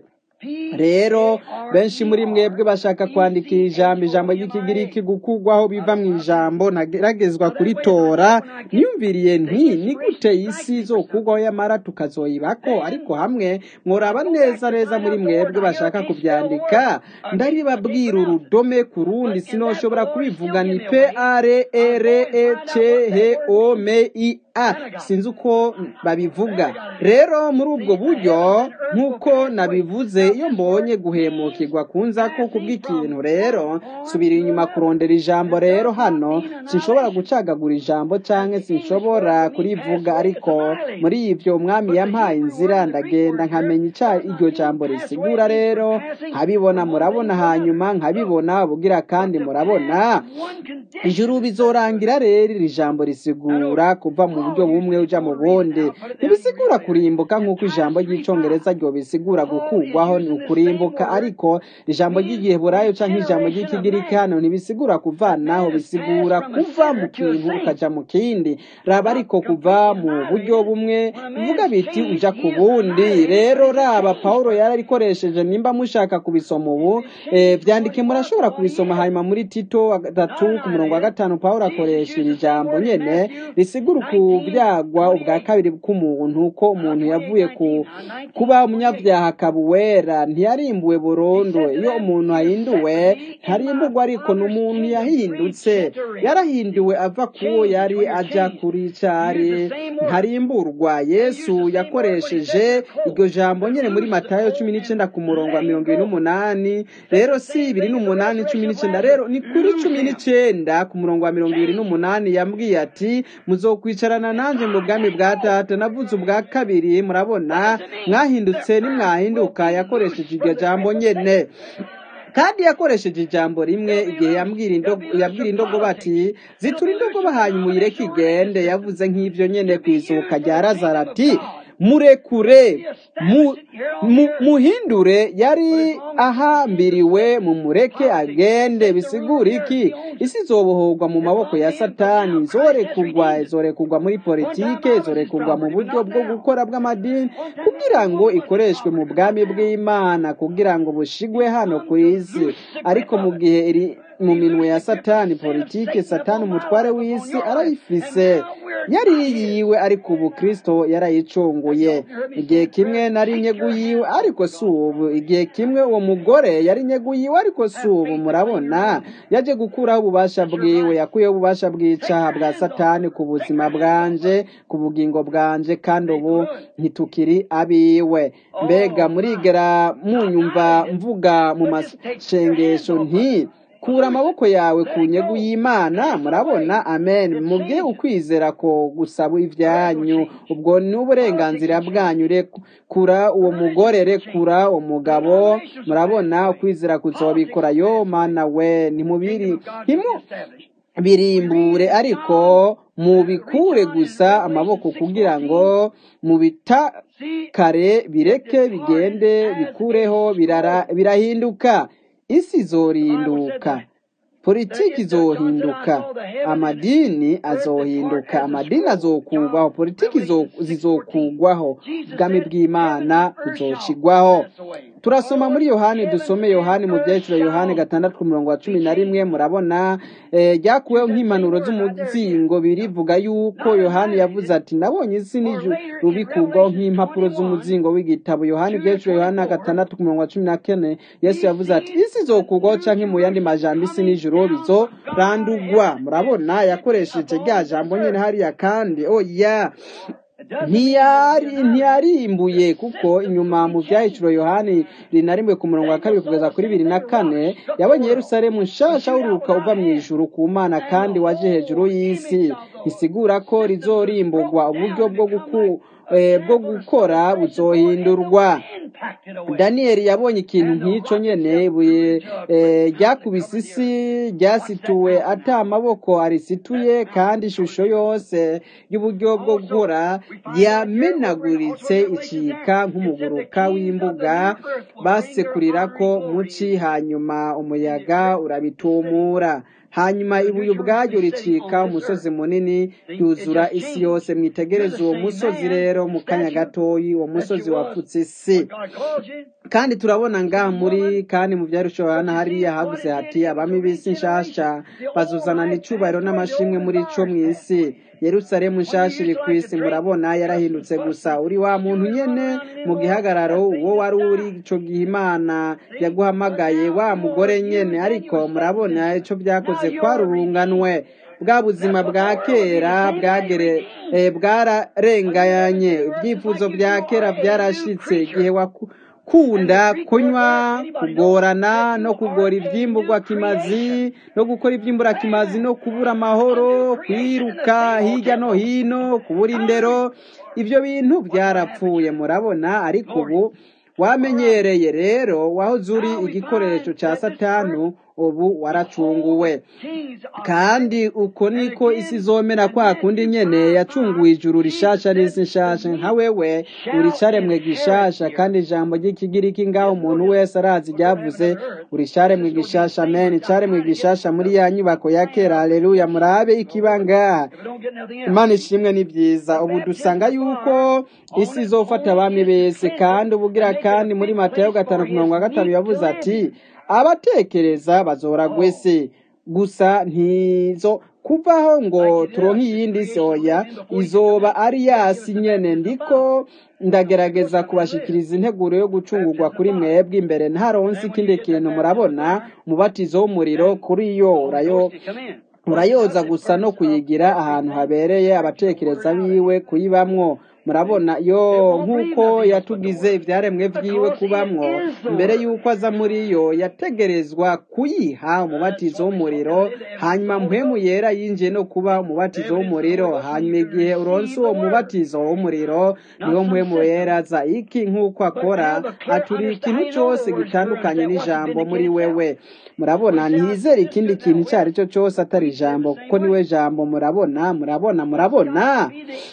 S1: rero benshi muri mwebwe bashaka kwandikira ijambo ijambo ry'ikigiriki gukugwaho biva mu ijambo nageragezwa kuritora niyumviriye nti ni gute isi izokugwaho yamara tukazoyibako ariko hamwe mworaba neza neza muri mwebwe bashaka kubyandika ndaribabwira urudome ku rundi sinoshobora kubivuga ni p r e r e c h o m i a sinzi uko babivuga rero muri ubwo buryo nk'uko nabivuze iyo mbonye guhemukirwa kunza ko kubw'ikintu rero subira inyuma kurondera ijambo rero hano sinshobora gucagagura ijambo cyangwa sinshobora kurivuga ariko muri ibyo umwami yampaye inzira ndagenda nkamenya icya iryo jambo risigura rero nkabibona murabona hanyuma nkabibona bugira kandi murabona ijuru bizorangira rero iri jambo risigura kuva mu buryo bumwe uja mu bundi ntibisigura kurimbuka nk'uko ijambo ry'icongereza ryo bisigura gukugwaho ni ukurimbuka ariko ijambo ry'igiheburayo cyangwa ijambo ry'ikigiriki hano ntibisigura kuvanaho bisigura kuva mu kintu ukaja mu kindi raba ariko kuva mu buryo bumwe bivuga biti uja ku bundi rero raba pawulo yararikoresheje nimba mushaka kubisoma ubu eh, vyandike murashobora kubisoma hanyuma muri tito gatatu ku murongo wa gatanu pawulo akoresha iri jambo nyene risigura ukuvyagwa ubwa kabiri k'umuntu ko umuntu yavuye ku kuba umunyabyaha akaba uwera ntiyarimbuwe burundu iyo umuntu ahinduwe ntarimburwa ariko ni umuntu yahindutse yarahinduwe ava kuwo yari aja kuri cari ntarimburwa yesu yakoresheje iryo jambo nyene muri matayo cumi n'icenda ku murongo wa mirongo ibiri n'umunani rero si ibiri n'umunani cumi n'icenda rero ni kuri cumi n'icenda ku murongo wa mirongo ibiri n'umunani yambwiye ati muzokwicarana nanje mu bwami bwa data navuze ubwa kabiri murabona mwahindutse nimwahinduka yakoresheje iryo jambo nyene kandi yakoresheje ijambo rimwe igihe yambwira indogoba ati zitura indogoba hanyuma uyireke igende yavuze nk'ibyo nyene ku izuka rya lazaro ati murekure muhindure yari ahambiriwe mu mureke agende bisigura iki isi izobohorwa mu maboko ya satani zorekugwa izorekugwa muri politike izorekugwa mu buryo bwo gukora bw'amadini kugira ngo ikoreshwe mu bwami bw'imana kugira ngo bushigwe hano ku isi ariko mu gihe iri mu minwe ya satani politike satani umutware w'isi arayifise yari yiyiwe ariko ubu kristo yarayicunguye igihe kimwe nari inyegu yiwe ariko si ubu igihe kimwe uwo mugore yari inyegu yiwe ariko si ubu murabona yaje gukuraho ububasha bwiwe yakuyeho ububasha bw'icaha bwa satani ku buzima bwanje ku bugingo bwanje kandi ubu ntitukiri abiwe mbega murigera munyumva mvuga mu mashengesho nti kura amaboko yawe ku nyegu y'imana murabona amen mubye ukwizera ko gusaba ibyanyu ubwo ni uburenganzira bwanyu rekura uwo mugore rekura uwo mugabo murabona ukwizera kuzobikora yo mana we ntimubiri birimbure ariko mubikure gusa amaboko kugira ngo mubitakare bireke bigende bikureho birahinduka isi izorinduka politiki izohinduka amadini azohinduka amadini azokugwaho politiki zizokugwaho ubwami bw'imana buzoshigwaho turasoma muri yohani dusome yohani mu byiciro yohani gatandatu ku murongo wa cumi na rimwe murabona ryakuweho nk'impanuro z'umuzingo birivuga yuko yohani yavuze ati nabonye isi n'ijuru bikugwaho nk'impapuro z'umuzingo w'igitabo yohani ibyiciro yohani gatandatu ku murongo wa cumi na kane yesu yavuze ati isi izokugwaho canke mu yandi majambo isi n'ijuru bizorandugwa murabona yakoresheje rya jambo nyene hariya kandi oya ntiyarimbuye kuko inyuma mu byahiciro yohani rinarimwe ku murongo wa kabiri kugeza kuri bibiri na kane yabonye yerusalemu nshasha wuruka uva mu ijuru ku mana kandi waje hejuru y'isi bisigura ko rizorimburwa uburyo bwo guku bwo gukora buzohindurwa
S2: packed it away.
S1: daniyeli yabonye ikintu nk'icyo nyene ibuye eh, ryakubise isi ryasituwe ata amaboko arisituye kandi ishusho yose y'uburyo bwo gukora yamenaguritse icika nk'umuguruka w'imbuga basekurira ko muci hanyuma umuyaga urabitumura hanyuma ibuye ubwaryo ricika umusozi munini ryuzura isi yose mwitegereze uwo musozi rero mu kanya gatoyi uwo musozi wapfutse isi
S2: God calls you.
S1: kandi turabona ngaha muri kandi mu byarushoboye hariya havuze hati abami b'isi nshasha bazuzana n'icubahiro n'amashimwe muri co mu isi yerusalemu nshasha iri ku isi murabona yarahindutse gusa uri wa muntu nyene mu gihagararo uwo wari uri ico gihe imana yaguhamagaye wa mugore nyene ariko murabona ico byakoze kwarurunganwe bwa buzima bwa kera bwagere eh, bwararenganye ibyifuzo bya kera byarashitse igihe waku kunda kunywa kugorana no kugora ibyimburwa kimazi no gukora iby'imbura kimazi no kubura amahoro kwiruka hirya no hino kubura indero ibyo bintu byarapfuye murabona ariko ubu wamenyereye rero wahoze uri igikoresho cya satanu ubu waracunguwe
S2: Kings are
S1: kandi uko niko isi izomera kwa kundi nyene yacunguye ijuru rishasha n'isi nshasha nka wewe uri caremwe gishasha kandi ijambo ry'ikigiriki ngaho umuntu wese arazi ryavuze uri caremwe gishasha amen caremwe gishasha muri ya nyubako ya kera haleluya murabe ikibanga
S2: if we don't get nothing else.
S1: imana ishimwe ni byiza ubu dusanga yuko isi izofata abami bese kandi ubugira kandi muri matayo gatanu ku mirongo gatanu yavuze ati abatekereza bazora gwese gusa ntizo kuvaho ngo turonke iyindi si oya izoba ari yasi nyene ndiko ndagerageza kubashikiriza integuro yo gucungurwa kuri mwebwe imbere ntaronse ikindi kintu murabona umubatizo w'umuriro kuri yo urayo
S2: To come in.
S1: urayoza gusa no kuyigira ahantu habereye abatekereza biwe kuyibamwo murabona yo nk'uko yatugize ibyaremwe byiwe kubamwo mbere y'uko aza muri yo yategerezwa kuyiha umubatizo w'umuriro hanyuma mpwemu yera yinjiye no kuba umubatizo w'umuriro hanyuma igihe uronse uwo mubatizo w'umuriro niwo mpwemu yera aza iki nk'uko akora aturi ikintu cyose gitandukanye n'ijambo muri wewe murabona ntizere ikindi kintu icyo ari cyo cyose atari ijambo kuko niwe jambo murabona murabona murabona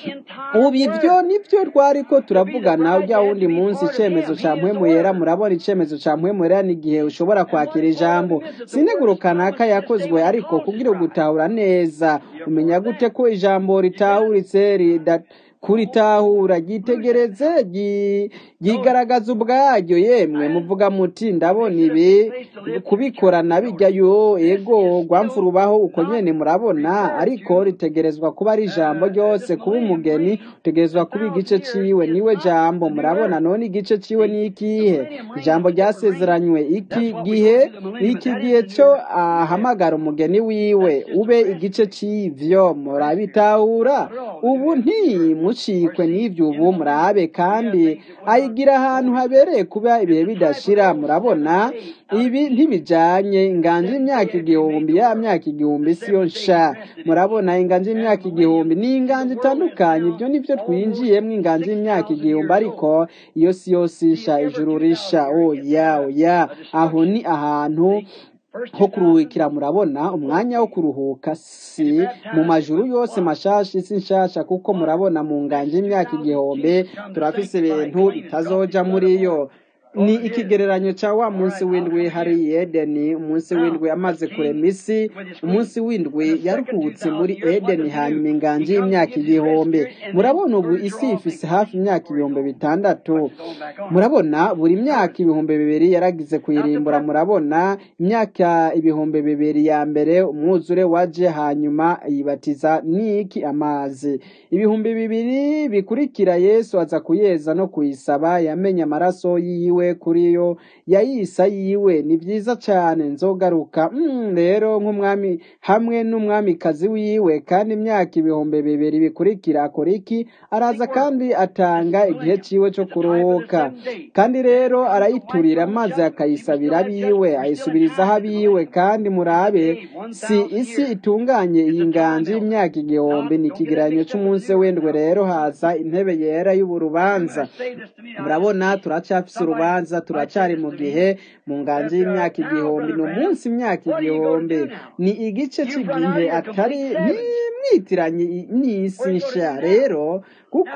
S1: ubu ibyo nibyo twari ko turavugana ujya wundi munsi icyemezo cya mpwemu yera murabona icyemezo cya mpwemu yera ni igihe ushobora kwakira ijambo sineguro kanaka yakozwe ariko kubwira gutahura neza umenya gute ko ijambo ritahuritse rida kuritahura ryitegereze ryi- ryigaragaza ubwaryo yemwe muvuga muti ndabona ibi kubikorana bijya yo ego rwamfurubaho uko nyene murabona ariko ritegerezwa kuba ari ijambo ryose kuba umugeni utegerezwa kuba igice ciwe niwe jambo murabona none igice ciwe ni ikihe ijambo ryasezeranywe iki gihe iki gihe cyo ahamagara umugeni wiwe ube igice c'ivyo murabitahura ubu ntimucikwe n'ivyo ubu murabe kandi ayigira ahantu habereye kuba ibihe bidashira murabona ibi ntibijanye inganje imyaka igihumbi ya myaka igihumbi siyo nsha murabona inganje imyaka igihumbi ni inganje itandukanye ibyo nivyo twinjiyemwo inganje imyaka igihumbi ariko iyo si yose isha ijuru risha oya oya aho ni ahantu ho kuruhukira murabona umwanya wo kuruhuka si mu majuru yose mashasha isi nshasha kuko murabona mu nganje imyaka igihumbi turafise ibintu bitazoja muri yo ni ikigereranyo cya wa munsi w'indwi hari edeni umunsi w'indwi amaze kurema isi umunsi w'indwi yaruhutse muri edeni hanyuma inganje y'imyaka igihumbi murabona ubu isi ifise hafi imyaka ibihumbi bitandatu murabona buri myaka ibihumbi bibiri yaragize kuyirimbura murabona imyaka ibihumbi bibiri ya mbere umwuzure waje hanyuma yibatiza niki amazi ibihumbi bibiri bikurikira yesu aza kuyeza no kuyisaba yamenye amaraso yiwe yiwe kuri yo yayisa yiwe ni byiza cyane nzogaruka Mm, rero nk'umwami hamwe n'umwamikazi wiwe kandi imyaka ibihumbi bibiri bikurikira akora iki araza kandi atanga igihe ciwe cyo kuruhuka kandi rero arayiturira maze akayisabira abiwe ayisubirizaho abiwe kandi murabe si isi itunganye iyi nganji y'imyaka igihumbi ni ikigereranyo cy'umunsi w'indwe rero haza intebe yera y'uburubanza murabona turacyafise urubanza turacyari mu gihe mu nganji y'imyaka igihumbi ni umunsi imyaka igihumbi ni igice cy'igihe atari ntimwitiranye n'isi nshya rero kuko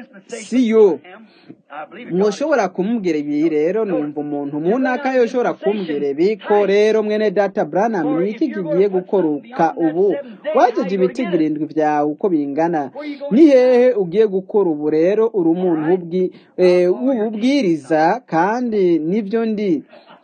S1: si yo mwoshobora kumubwira ibi rero numva umuntu munaka yoshobora kumbwira ibi ko rero mwene data branham ni iki kigiye gukoruka ubu wajeje ibiti birindwi byawe uko bingana ni hehe ugiye gukora ubu rero uri umuntu w'ubwi- eh, w'ububwiriza kandi nibyo ndi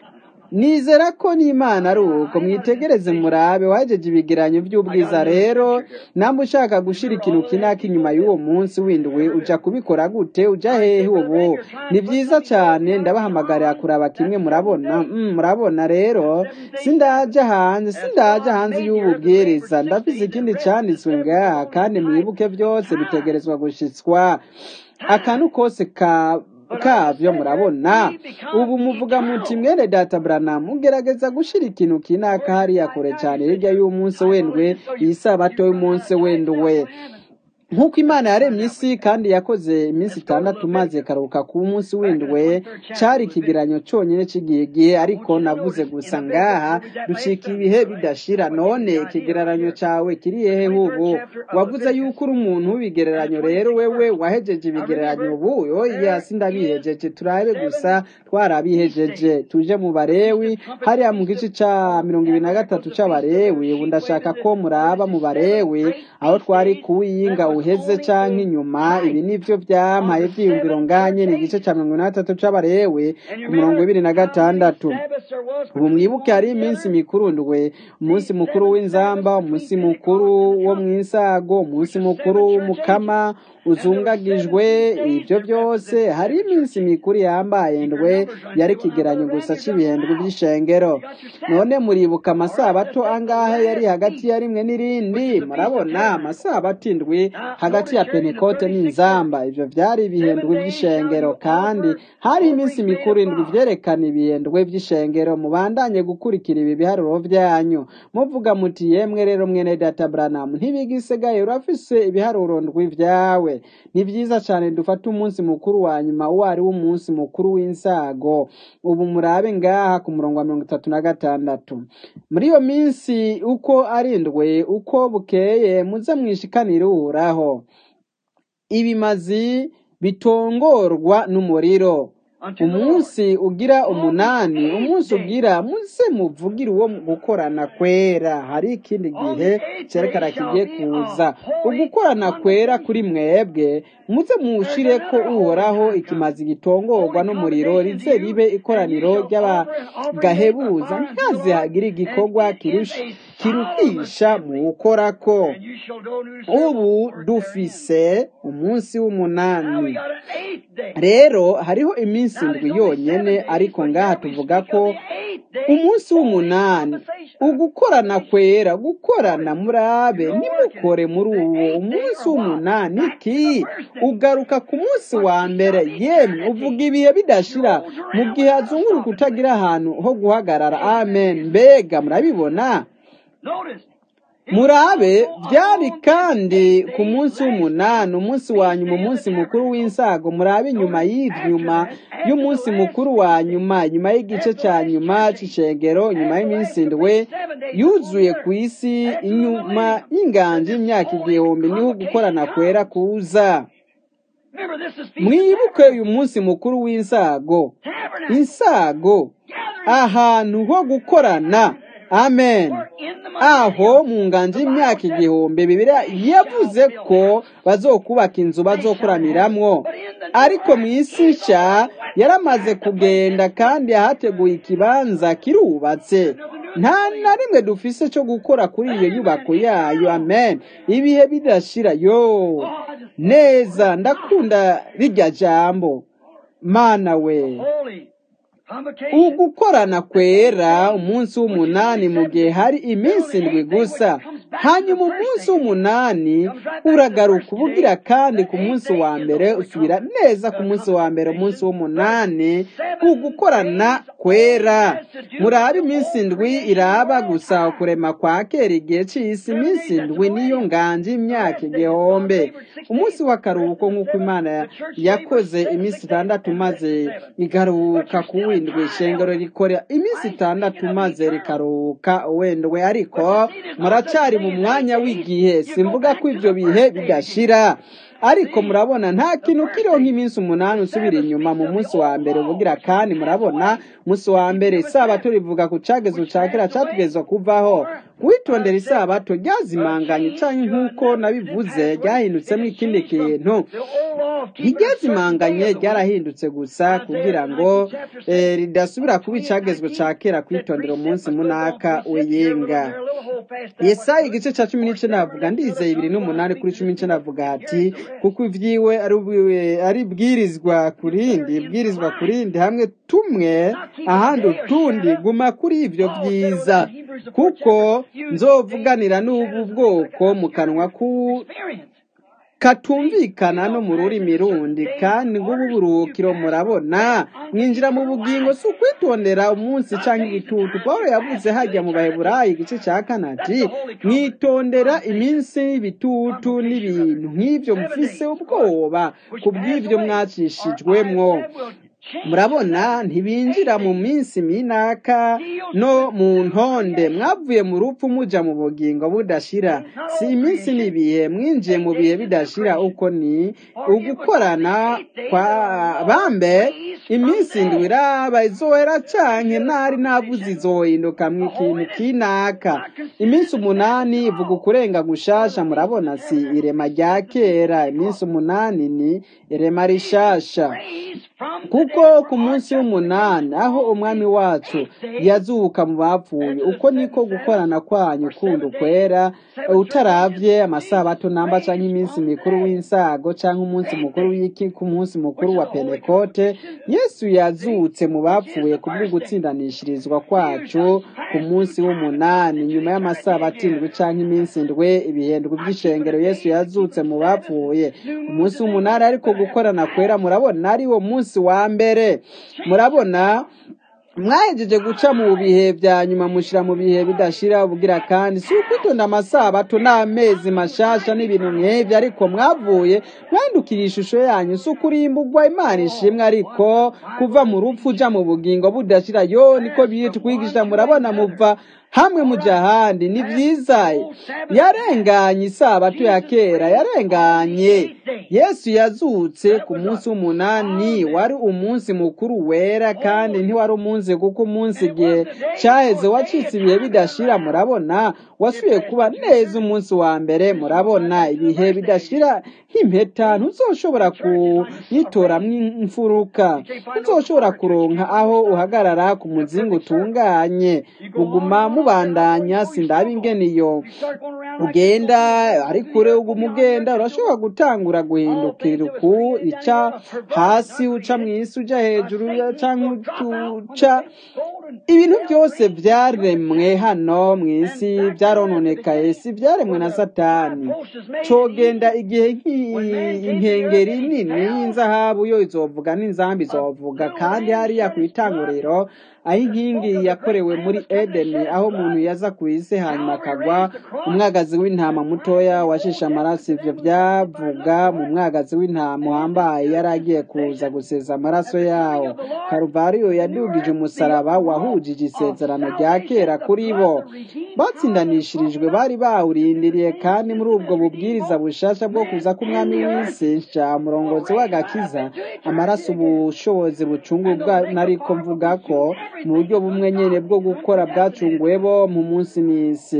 S1: nizera ko n'imana ari uko mwitegereze murabe wajeje ibigeranyo by'ubwiza rero namba ushaka gushira ikintu kinaka inyuma y'uwo munsi windwi uja kubikora gute uja hehe ubu ni byiza cyane ndabahamagarira kuraba kimwe murabona Mm, murabona rero sindaja hanze sindaja hanze y'ububwiriza ndafise ikindi cyanditswe ngaha kandi mwibuke byose bitegerezwa gushitswa akantu kose ka kavyo murabona ubu muvuga muti mwene data Branham mugerageza gushira ikintu kinaka hariya kure cyane hirya y'umunsi wendwe iyi sabato y'umunsi wendwe nk'uko imana yaremye isi kandi yakoze iminsi itandatu maze ikaruhuka ku munsi w'indwe cyari ikigeranyo cyonyine cy'igihe ariko navuze gusa ngaha ducika ibihe bidashira none ikigereranyo cyawe kiri hehe ubu wavuze yuko uri umuntu w'ibigereranyo rero wewe wahejeje ibigereranyo ubu oya sindabihejeje turabe gusa twarabihejeje tuje mu barewi hariya mu gice cya mirongo ibiri na gatatu cy'abarewi ubu ndashaka ko muraba mu barewi aho twari kuwiyinga uheze canke inyuma ibi nivyo vyampaye vyiyumviro nganye ni igice ca mirongo ine na gatatu c'abarewi ku mirongo ibiri na gatandatu ubu mwibuke hari iminsi mikuru ndwe umunsi mukuru w'inzamba umunsi mukuru wo mw'isago umunsi mukuru w'umukama uzungagijwe ibyo byose hari iminsi mikuru yambaye ndwe yari ikigeranyo gusa cy'ibihembwe by'ishengero none muribuka amasabato angahe yari hagati ya rimwe n'irindi murabona amasabato indwi hagati ya pentekote n'inzamba ibyo byari ibihendwe by'ishengero kandi hari iminsi mikuru indwi byerekana ibihendwe by'ishengero mubandanye gukurikira ibi biharuro byanyu muvuga muti yemwe rero mwene data Branham ntibigisigaye urafise ibiharuro ndwi vyawe ni byiza cyane dufate umunsi mukuru wa nyuma uwo ari wo umunsi mukuru w'insago ubu murabe ngaha ku murongo wa mirongo itatu na gatandatu muri iyo minsi uko ari ndwe uko bukeye muze mwishikanire uhoraho ibimazi bitongorwa n'umuriro umunsi ugira umunani umunsi ugira muze muvugire uwo gukorana kwera hari ikindi gihe cyerekana kigiye kuza ugukorana kwera kuri mwebwe muze mushire ko uhoraho ikimazi gitongorwa n'umuriro rize ribe ikoraniro ry'abagahebuza ntaze hagire igikorwa kiruhisha mu gukorako ubu dufise umunsi w'umunani rero hariho iminsi indwi yonyene ariko ngaha tuvuga ko umunsi w'umunani ugukorana kwera gukorana murabe nimukore muri uwo umunsi w'umunani ki ugaruka ku munsi wa mbere yemwe uvuga ibihe bidashira mu gihe hazunguruka utagira ahantu ho guhagarara amen mbega murabibona murabe byari kandi ku munsi w'umunani umunsi wa nyuma umunsi mukuru w'insago murabe inyuma y'inyuma y'umunsi mukuru wa nyuma nyuma y'igice cya nyuma cy'ishengero nyuma y'iminsi indwe yuzuye ku isi inyuma y'inganji y'imyaka igihumbi niho gukorana kwera kuza mwibuke uyu munsi mukuru w'insago insago ahantu ho gukorana amen aho mu nganji y'imyaka igihumbi bibiriya yavuze ko bazokubaka inzu bazokoraniramwo ariko mu isi nshya yaramaze kugenda kandi ahateguye ikibanza kirubatse nta na rimwe dufise cyo gukora kuri iyo nyubako yayo amen ibihe bidashira yo neza ndakunda rirya jambo mana we ugukorana kwera umunsi w'umunani mu gihe hari iminsi indwi gusa hanyuma umunsi w'umunani uragaruka ubugira kandi ku munsi wa mbere usubira neza ku munsi wa mbere umunsi w'umunani ugukorana kwera murabe iminsi indwi iraba gusa ukurema kwa kera igihe cy'isi iminsi indwi niyo nganje imyaka igihombe umunsi w'akaruhuko nk'uko imana yakoze iminsi itandatu maze igaruka ku windwi ishengero rikora iminsi itandatu maze rikaruhuka wendwe ariko muracyari mu mwanya w'igihe simvuga ko ibyo bihe bidashira ariko murabona nta kintu kiriho nk'iminsi umunani usubira inyuma mu munsi wa mbere ubugira kandi murabona umunsi wa mbere isabato rivuga ku cyagezo cya kera cyatugezwa kuvaho witondera isabato ryazimanganye cyangwa nk'uko nabivuze ryahindutsemo ikindi kintu iryazimanganye ryarahindutse gusa kugira ngo ridasubira kuba icyagezwe cya kera kwitondera umunsi munaka w'iyinga yesaya igice cya cumi n'icyenda avuga ndizeye ibiri n'umunani kuri cumi n'icyenda avuga ati kuko ibyiwe ari bwirizwa ku rindi bwirizwa ku rindi hamwe tumwe ahandi utundi guma kuri ibyo byiza kuko nzovuganira n'ubu bwoko mu kanwa ku katumvikana no mu rurimi rundi kandi ngubu buruhukiro murabona mwinjira mu bugingo si ukwitondera umunsi cyangwa igitutu paul yavuze hajya mu baheburayi igice cya kanati mwitondera iminsi y'ibitutu n'ibintu nk'ibyo mufise ubwoba ku bw'ibyo mwacishijwemwo murabona ntibinjira mu minsi minaka no mu ntonde mwavuye mu rupfu mujya mu bugingo budashira si iminsi n'ibihe mwinjiye mu bihe bidashira uko ni ugukorana kwa bambe iminsi indwi iraba izohera canke ntari navuze izohinduka mu ikintu kinaka iminsi umunani ivuga ukurenga gushasha murabona si irema rya kera iminsi umunani ni irema rishasha kuko ku munsi w'umunani aho umwami wacu yazuka mu bapfuye uko niko gukorana kwanyu kundi ukwera utaravye amasabato namba canke iminsi mikuru w'insago canke umunsi mukuru w'iki ku munsi mukuru wa pentekote yesu yazutse mu bapfuye kubwo gutsindanishirizwa kwacu ku munsi w'umunani nyuma y'amasabato indwi canke iminsi indwi ibihendwe by'ishengero yesu yazutse mu bapfuye umunsi w'umunani ariko gukorana kwera murabona ari wo munsi wa mbere murabona mwahejeje guca mu bihe bya nyuma mushyira mu bihe bidashira ubugira kandi si ukwitonda amasabato n'amezi mashasha n'ibintu nk'ibyo ariko mwavuye mwandukira ishusho yanyu si ukurimbugwa imana ishimwe ariko kuva mu rupfu uja mu bugingo budashira yo niko bitwigisha murabona muva hamwe muja ahandi ni byiza yarenganye isabato ya kera yarenganye yesu yazutse ku munsi w'umunani wari umunsi mukuru wera kandi ntiwari umunsi kuko umunsi igihe cyaheze wacitse ibihe bidashira murabona wasubiye kuba neza umunsi wa mbere murabona ibihe bidashira nk'impeta ntuzoshobora kuyitoramwo imfuruka ntuzoshobora kuronka aho uhagarara ku muzingo utunganye uguma mubandanya sindaba ingene iyo ugenda ari kure uguma ugenda urashobora gutangura guhindukira uku ica hasi uca mu isi uja hejuru cyangwa uca ibintu byose byaremwe hano mu isi byarononekaye si byaremwe na satani cogenda igihe inkengeri nini y'inzahabu yo izovuga n'inzambi izovuga kandi hariya ku itanguriro aho inkingi yakorewe muri edeni aho umuntu yaza ku isi hanyuma akagwa umwagazi w'intama mutoya washisha amaraso ivyo byavuga mu mwagazi w'intama wambaye yari agiye kuza guseza amaraso yawo karuvariyo yadugije umusaraba wahujije isezerano rya kera kuri bo batsindanishirijwe bari bawurindiriye kandi muri ubwo bubwiriza bushasha bwo kuza k'umwami w'isi nsha umurongozi w'agakiza amaraso ubushobozi bucungurwa nariko mvuga ko mu buryo bumwe nyene bwo gukora bwacunguwe bo mu munsi n'isi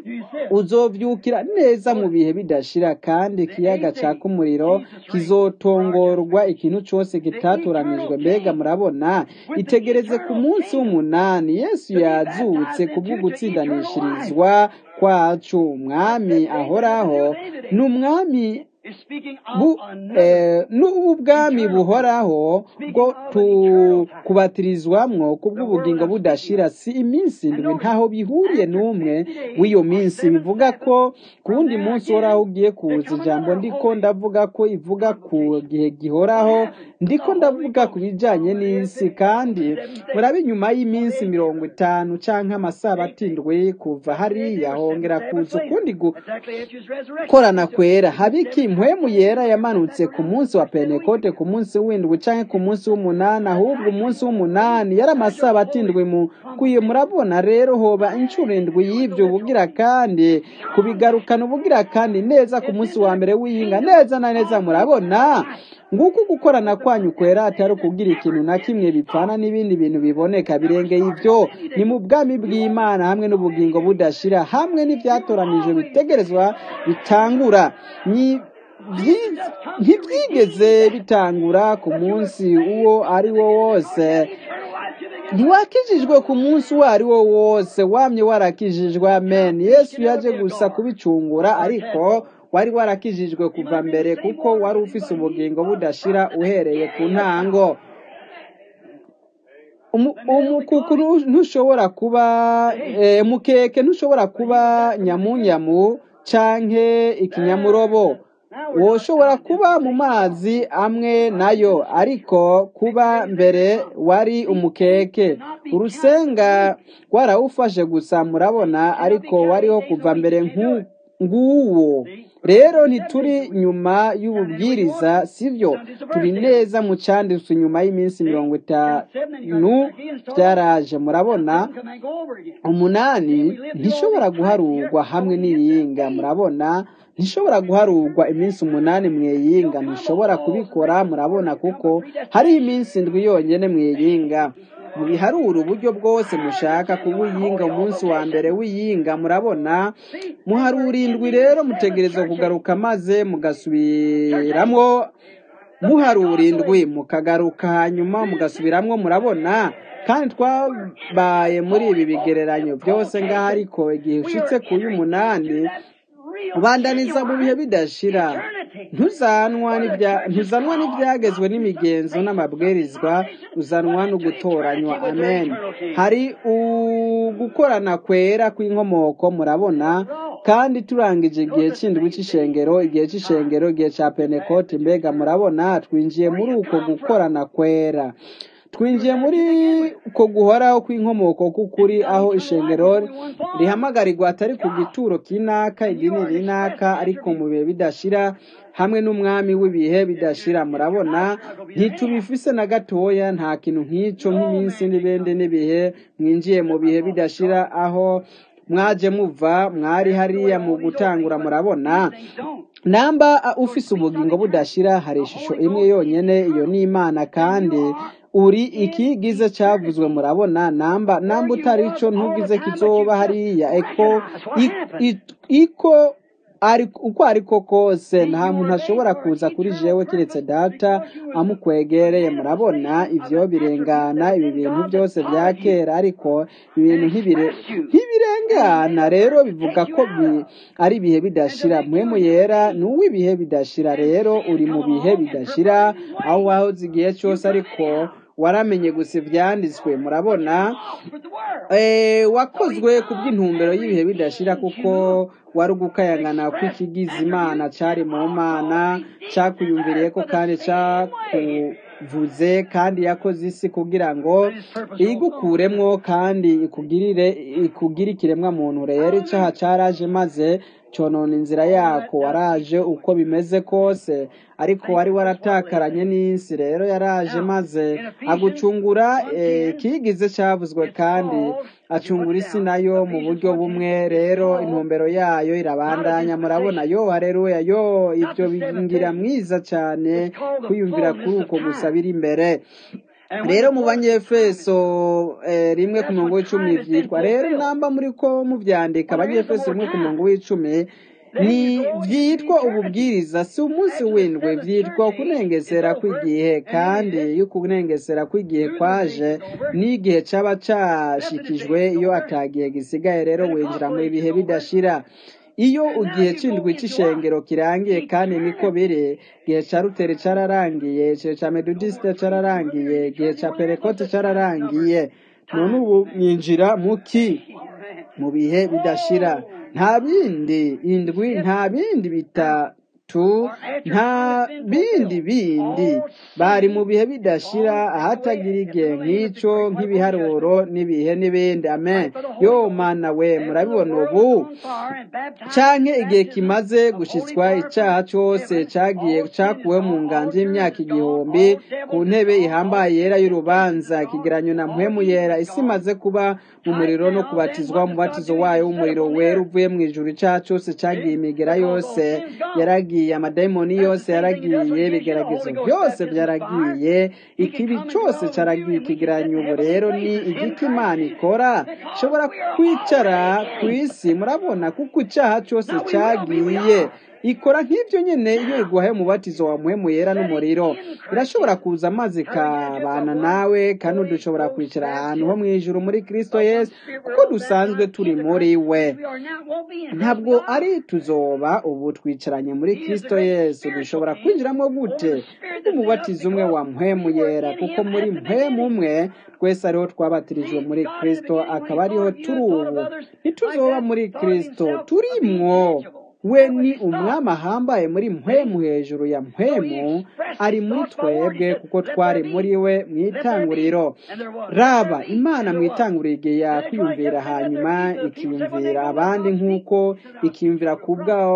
S1: uzovyukira neza mu bihe bidashira kandi ikiyaga caka umuriro kizotongorwa ikintu cose kitatoranijwe mbega murabona itegereze ku munsi w'umunani yesu yazutse kubwo gutsindanishirizwa kwacu umwami ahoraho ni umwami
S2: is speaking
S1: bu
S2: of another
S1: eh, n'ubu bwami buhoraho bwo tu- kubatirizwamwo kubw'ubugingo budashira si iminsi indwi ntaho bihuriye n'umwe w'iyo minsi bivuga ko ku wundi munsi uhoraho ugiye kuza ijambo ndiko ndavuga ko ivuga ku gihe gihoraho ndiko ndavuga ku bijanye n'isi kandi murabe inyuma y'iminsi mirongo itanu canke amasabato indwi kuva hariya hongera kuza ukundi gu
S2: exactly after his resurrection.
S1: korana kwera habiki impwemu yera yamanutse ku munsi wa pentekote ku munsi w'indwi canke ku munsi w'umunani ahubwo umunsi w'umunani yari amasabato indwi mu kwiye murabona rero hoba inshuro indwi y'ivyo ubugira kandi kubigarukana ubugira kandi neza ku munsi wa mbere w'iyinga neza na neza murabona nguko gukorana kwanyu kwera atari ukugira ikintu na kimwe bipfana n'ibindi bintu biboneka birengeye ivyo ni mu bwami bw'imana hamwe n'ubugingo budashira hamwe n'ivyatoranijwe bitegerezwa bitangura ni vyi- ntivyigeze bitangura ku munsi uwo ari wo wose ntiwakijijwe ku munsi uwo ari wo wose wamye warakijijwe amen yesu yaje gusa kubicungura ariko wari warakijijwe kuva mbere kuko wari ufise ubugingo budashira uhereye ku ntango Umu- umukuku ntu- ntushobora kuba eh, mukeke ntushobora kuba nyamunyamu canke ikinyamurobo woshobora kuba mu mazi amwe nayo ariko kuba mbere wari umukeke urusenga rwarawufashe gusa murabona ariko wariho kuva mbere nk'u- nguwo rero ntituri nyuma y'ububwiriza sivyo turi neza mu canditswe nyuma y'iminsi mirongo itanu byaraje murabona
S2: Come and go over again.
S1: umunani ntishobora guharurwa hamwe n'iyinga murabona ntishobora guharurwa iminsi umunani mweyinga ntishobora kubikora murabona kuko hariho iminsi indwi yonyene mweyinga mubiharura uburyo bwose mushaka kubuyinga umunsi wa mbere w'iyinga murabona muharura indwi rero mutegerezwa kugaruka maze mugasubiramwo muharura indwi mukagaruka hanyuma mugasubiramwo murabona kandi twabaye muri ibi bigereranyo byose ngaho ariko igihe ushitse ku y'umunani ubandaniza mu bihe bidashira ntuzanwa n'ibya- ntuzanwa n'ibyagezwe n'imigenzo n'amabwirizwa uzanwa no gutoranywa amen hari ugukorana kwera kw'inkomoko murabona kandi turangije igihe cy'indwi cy'ishengero igihe cy'ishengero igihe cya pentekote mbega murabona twinjiye muri uko gukorana kwera twinjiye muri uko guhoraho kw'inkomoko k'ukuri aho ishengero rihamagarirwa atari ku gituro kinaka idini rinaka ariko mu bihe bidashira hamwe n'umwami w'ibihe bidashira murabona ntitubifise na gatoya nta kintu nk'ico nk'iminsi n'ibindi n'ibihe mwinjiye mu bihe bidashira aho mwaje muva mwari hariya mu gutangura murabona namba uh, ufise ubugingo budashira hari ishusho imwe yonyene iyo ni imana kandi uri ikigize cyavuzwe murabona namba namba utari ico ntugize kizoba hariya eko i- i- iko ari uko ariko kose nta muntu ashobora kuza kuri jewe kiretse data amukwegereye murabona ivyo birengana ibi bintu byose bya kera ariko ibintu ntibire- ntibirengana rero bivuga ko bi- ari ibihe bidashira mpwemu yera ni uw'ibihe bidashira rero uri mu bihe bidashira aho wahoze igihe cyose ariko waramenye gusa ivyanditswe murabona
S2: With the word.
S1: Eh, wakozwe ku bw'intumbero y'ibihe bidashira kuko wari ugukayangana kw'ikigize imana cari mu mana cakuyumviriyeko kandi cakuvuze kandi yakoze isi kugira ngo igukuremwo kandi ikugirire ikugire ikiremwa muntu rero icaha caraje maze conona inzira yako waraje uko bimeze kose ariko wari waratakaranye n'isi rero yaraje maze agucungura eh, kigize cavuzwe kandi acungura isi nayo mu buryo bumwe rero intumbero yayo irabandanya murabona yo haleluya yo ivyo bingira mwiza cyane kwiyumvira kuri uko gusa biri imbere rero mu banyefeso eh, rimwe ku murongo w'icumi vyitwa rero namba muri ko muvyandika abanyefeso rimwe ku murongo w'icumi ni vyitwa ububwiriza si umunsi w'indwi vyitwa kunengesera kw'igihe kandi iyo kunengesera kw'igihe kwaje n'igihe caba cashikijwe iyo atagihe gisigaye rero winjira mu bihe bidashira iyo igihe c'indwi c'ishengero kirangiye kandi niko biri igihe ca rutere cararangiye igihe ca metodisite cararangiye igihe ca perekote cararangiye none ubu mwinjira muki mu bihe bidashira nta bindi indwi nta bindi bitatu nta bindi bindi bari mu bihe bidashira ahatagira igihe nk'ico nk'ibiharuro n'ibihe n'ibindi amen yo mana we murabibona ubu canke igihe kimaze gushitswa icaha cose cagiye cakuwe mu nganji y'imyaka igihumbi ku ntebe ihambaye yera y'urubanza ikigeranyo na mpwemu yera isi imaze kuba mu muriro no kubatizwa umubatizo wayo w'umuriro wera uvuye mu ijuru icaha cose cagiye imigera yose yaragiye amadayimoni yose yaragiye ibigeragezo byose byaragiye ikibi cose caragiye ikigeranyo ubu rero ni igiki imana ikora ishobora kwicara ku isi murabona kuko icaha cose cagiye ikora nk'ibyo nyine iyo iguhaye umubatizo wa muhemu yera n'umuriro irashobora kuza amazi ikabana nawe kandi dushobora kwicara ahantu ho mu ijuru muri kristo yesu kuko dusanzwe turi muri we ntabwo ari tuzoba ubu twicaranye muri kristo yesu dushobora kwinjiramo gute umubatizo umwe wa muhemu yera kuko muri muhemu umwe twese ariho twabatirijwe muri kristo akaba ariho turi ubu ntituzoba muri kristo turimwo we ni umwami ahambaye muri mpwemu hejuru ya mpwemu ari muri twebwe kuko twari muri we mu itanguriro raba imana mu itanguriro igihe yakwiyumvira hanyuma ikiyumvira abandi nk'uko ikiyumvira ku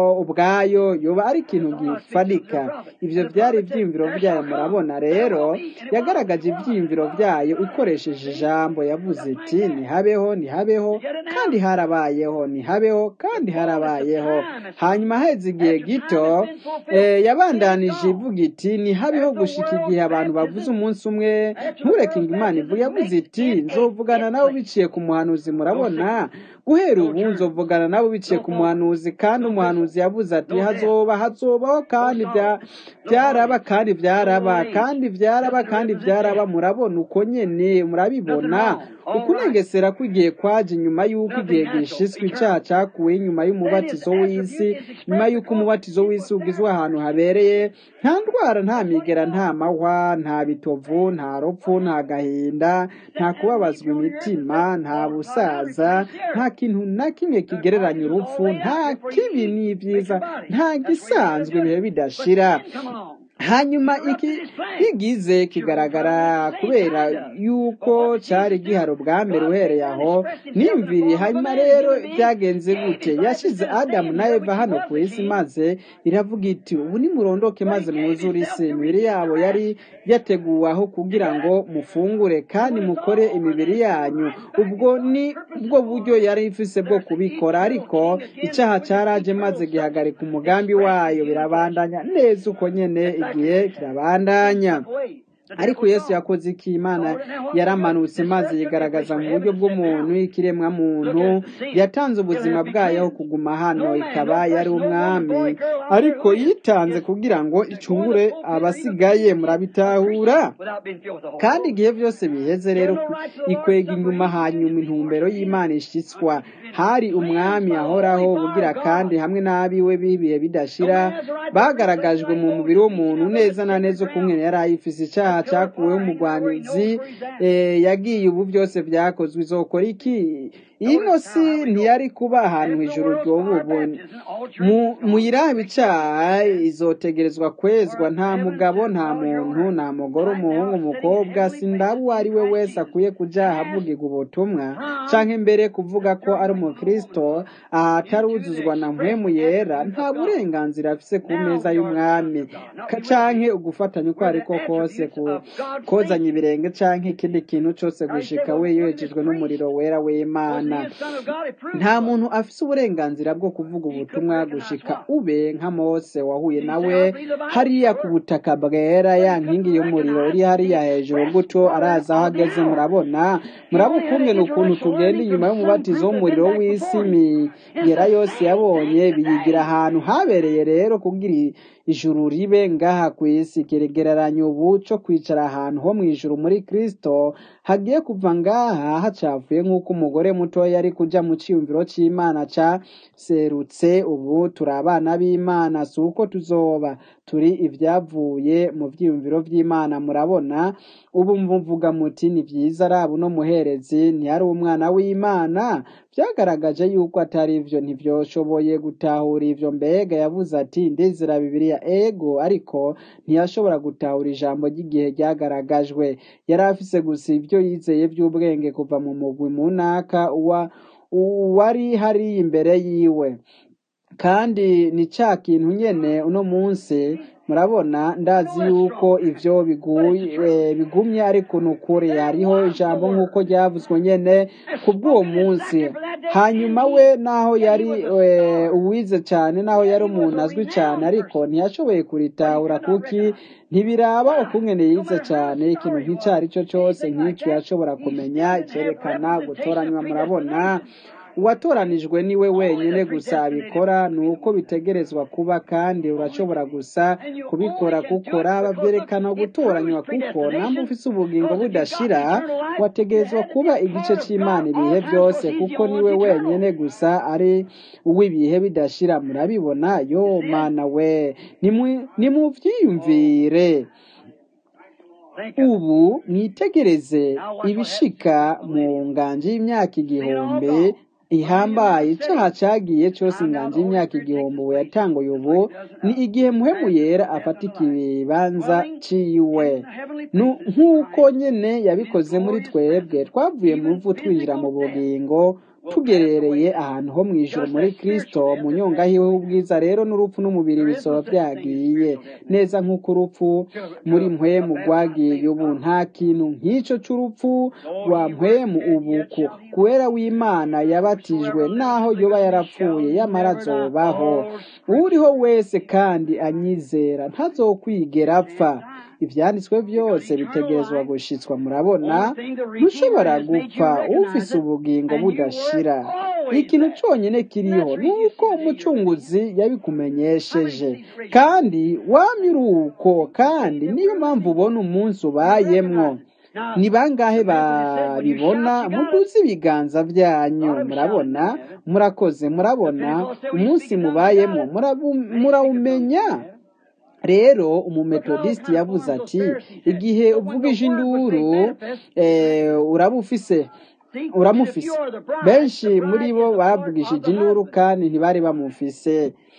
S1: ubwayo yoba ari ikintu gifatika ibyo byari ibyiyumviro byayo murabona rero yagaragaje ibyiyumviro byayo ikoresheje ijambo yavuze iti ntihabeho ntihabeho kandi harabayeho ntihabeho kandi harabayeho hanyuma haheze igihe gito yabandanije ivuga iti ntihabeho gushika igihe abantu bavuze umunsi umwe ntureke ngo imana ivuge yavuze iti nzovugana nawe biciye ku muhanuzi murabona guhera ubu nzovugana nabo biciye ku muhanuzi kandi umuhanuzi yavuze ati hazoba hazobaho kandi byaraba kandi byaraba kandi byaraba kandi byaraba murabona uko nyene murabibona ukunegesera kw'igihe kwaje nyuma y'uko igihe gishiswe icyaha cyakuwe nyuma y'umubatizo w'isi nyuma y'uko umubatizo w'isi ugizwe ahantu habereye nta ndwara nta migera nta mahwa nta bitovu nta rupfu nta gahinda nta kubabazwa imitima nta busaza nta kintu na kimwe kigereranya urupfu nta kibi n'ibyiza nta gisanzwe ibihe bidashira hanyuma iki kigize kigaragara kubera yuko cyari gihari ubwa mbere uhereye aho nimviri hanyuma rero byagenze gute yashyize adamu na eva hano ku isi maze iravuga iti ubu nimurondoke maze mwuzure isi imibiri yabo yari yateguwe aho kugira ngo mufungure kandi mukore imibiri yanyu ubwo ni bwo buryo yari ifise bwo kubikora ariko icyaha cyaraje maze gihagarika umugambi wayo birabandanya neza uko nyene igihe kirabandanya ariko yesu yakoze iki imana yaramanutse maze yigaragaza mu buryo bw'umuntu ikiremwa muntu yatanze ubuzima bwayo aho kuguma hano ikaba yari umwami ariko yitanze kugira ngo icungure abasigaye murabitahura kandi igihe byose biheze rero ikwega inyuma hanyuma intumbero y'imana ishyitswa hari umwami ahoraho bugira kandi hamwe n'abiwe b'ibihe bidashira bagaragajwe mu mubiri w'umuntu neza na neza ukumwe yari ayifise icyaha cyakuweho umugwanizi yagiye ubu byose byakozwe izokora iki ino si ntiyari kuba ahantu hejuru ry'ububone muyirabe icyaha izotegerezwa kwezwa nta mugabo nta muntu nta mugore umuhungu umukobwa sindaba uwo ari we wese akwiye kujya ahavugirwa ubutumwa cyangwa imbere kuvuga ko ari umukristo ataruzuzwa na mpwemu yera nta burenganzira afise ku meza y'umwami cyangwa ugufatanya uko ari ko kose kozanya ibirenge cyangwa ikindi kintu cyose gushika we yejejwe n'umuriro wera w'imana nta muntu afise uburenganzira bwo kuvuga ubutumwa gushika ube nka mose wahuye nawe hariya ku butaka bwera ya nkingi y'umuriro iri hariya hejuru gutyo araza aho ageze murabona muraba ukungene ukuntu tugenda inyuma y'umubatizo w'umuriro w'isi imigera yose yabonye biyigira ahantu habereye rero kugira ijuru ribe ngaha ku isi kiregereranya ubu cyo kwicara ahantu ho mu ijuru muri kristo hagiye kuva ngaha hacavuye nk'uko umugore muto gatoya ari kuja mu ciyumviro c'imana caserutse ubu turi abana b'imana si uko tuzoba turi ivyavuye mu vyiyumviro vy'imana murabona ubu mvuga muti ni vyiza araba uno muherezi ntiyari umwana w'imana vyagaragaje yuko atari ivyo ntivyoshoboye gutahura ivyo mbega yavuze ati ndizera bibiliya ego ariko ntiyashobora gutahura ijambo ry'igihe ryagaragajwe yari afise gusa ivyo yizeye vy'ubwenge kuva mu mugwi munaka uwa wari hari imbere yiwe kandi ni ca kintu nyene uno munsi murabona ndazi yuko ivyo biguye bigumye ariko nukuri hariho ijambo nk'uko ryavuzwe nyene kubw'uwo munsi hanyuma we naho yari uwize cyane naho yari umuntu azwi cyane ariko ntiyashoboye kuritahura kuki ntibiraba ukungene yize cyane ikintu nk'icyo ari cyo cyose nk'icyo yashobora kumenya icyerekana gutoranywa murabona uwatoranijwe niwe wenyine gusa abikora ni uko bitegerezwa kuba kandi urashobora gusa kubikora kuko raba byerekana gutoranywa kuko namba ufise ubugingo budashira wategerezwa kuba igice cy'imana ibihe byose kuko niwe wenyine gusa ari uw'ibihe bidashira murabibona yo mana we nimuvyiyumvire ubu mwitegereze ibishika mu nganji y'imyaka igihumbi ihambaye icyaha cyagiye cyose inganji y'imyaka igihumbi ubu yatanguye ubu ni igihe muhemu yera afata ikibanza ciwe nk'uko nyene yabikoze muri twebwe twavuye mu ruvu twinjira mu bugingo tugerereye ahantu ho mu ijoro muri kristo mu nyonga hiwe ubwiza rero n'urupfu n'umubiri bisoba byagiye neza nk'uko urupfu muri mpwemu rwagiye ubu nta kintu nk'icyo cy'urupfu rwa mpwemu ubuku kuwera w'imana yabatijwe naho yoba yarapfuye yamara azobaho uriho wese kandi anyizera ntazokwigera apfa ibyanditswe byose bitegerezwa gushitswa murabona ntushobora gupfa ufise ubugingo budashira ikintu cyonyine kiriho ni uko umucunguzi yabikumenyesheje kandi wamye uruko kandi niyo mpamvu ubona umunsi ubayemwo ni bangahe babibona muduze ibiganza byanyu murabona murakoze murabona umunsi mubayemo murawumenya rero umumetodisiti yavuze ati igihe uvugije induru uraba ufise uramufise benshi muri bo bavugishije induru kandi ntibari bamufise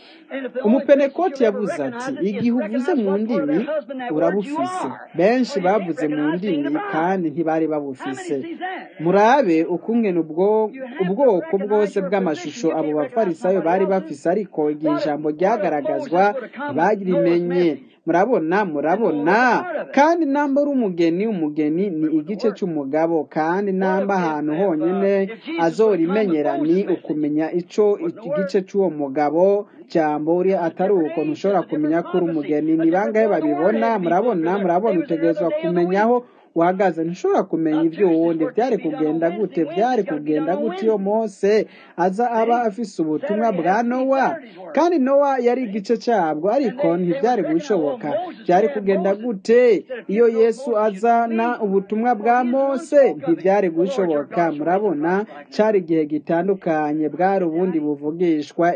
S1: umupenekoti yavuze ati igihe uvuze mu ndimi urabufise benshi bavuze mu ndimi kandi ntibari babufise murabe ukungena ubwoko bwose bw'amashusho abo bafarisayo bari bafise ariko igihe ijambo ryagaragazwa ntibarimenye murabona murabona kandi namba uri umugeni umugeni ni igice cy'umugabo kandi namba ahantu honyine azorimenyera ni ukumenya ico igice cy'uwo mugabo jambo uri atari uko ntushobora kumenya ko uri umugeni ni bangahe babibona murabona murabona utegerezwa kumenyaho uhagaze ntushobora kumenya ibyo wundi byari kugenda gute byari kugenda gute iyo mose aza aba afise ubutumwa bwa nowa kandi nowa yari igice cyabwo ariko ntibyari gushoboka byari kugenda gute iyo yesu azana ubutumwa bwa mose ntibyari gushoboka murabona cyari igihe gitandukanye bwari ubundi buvugishwa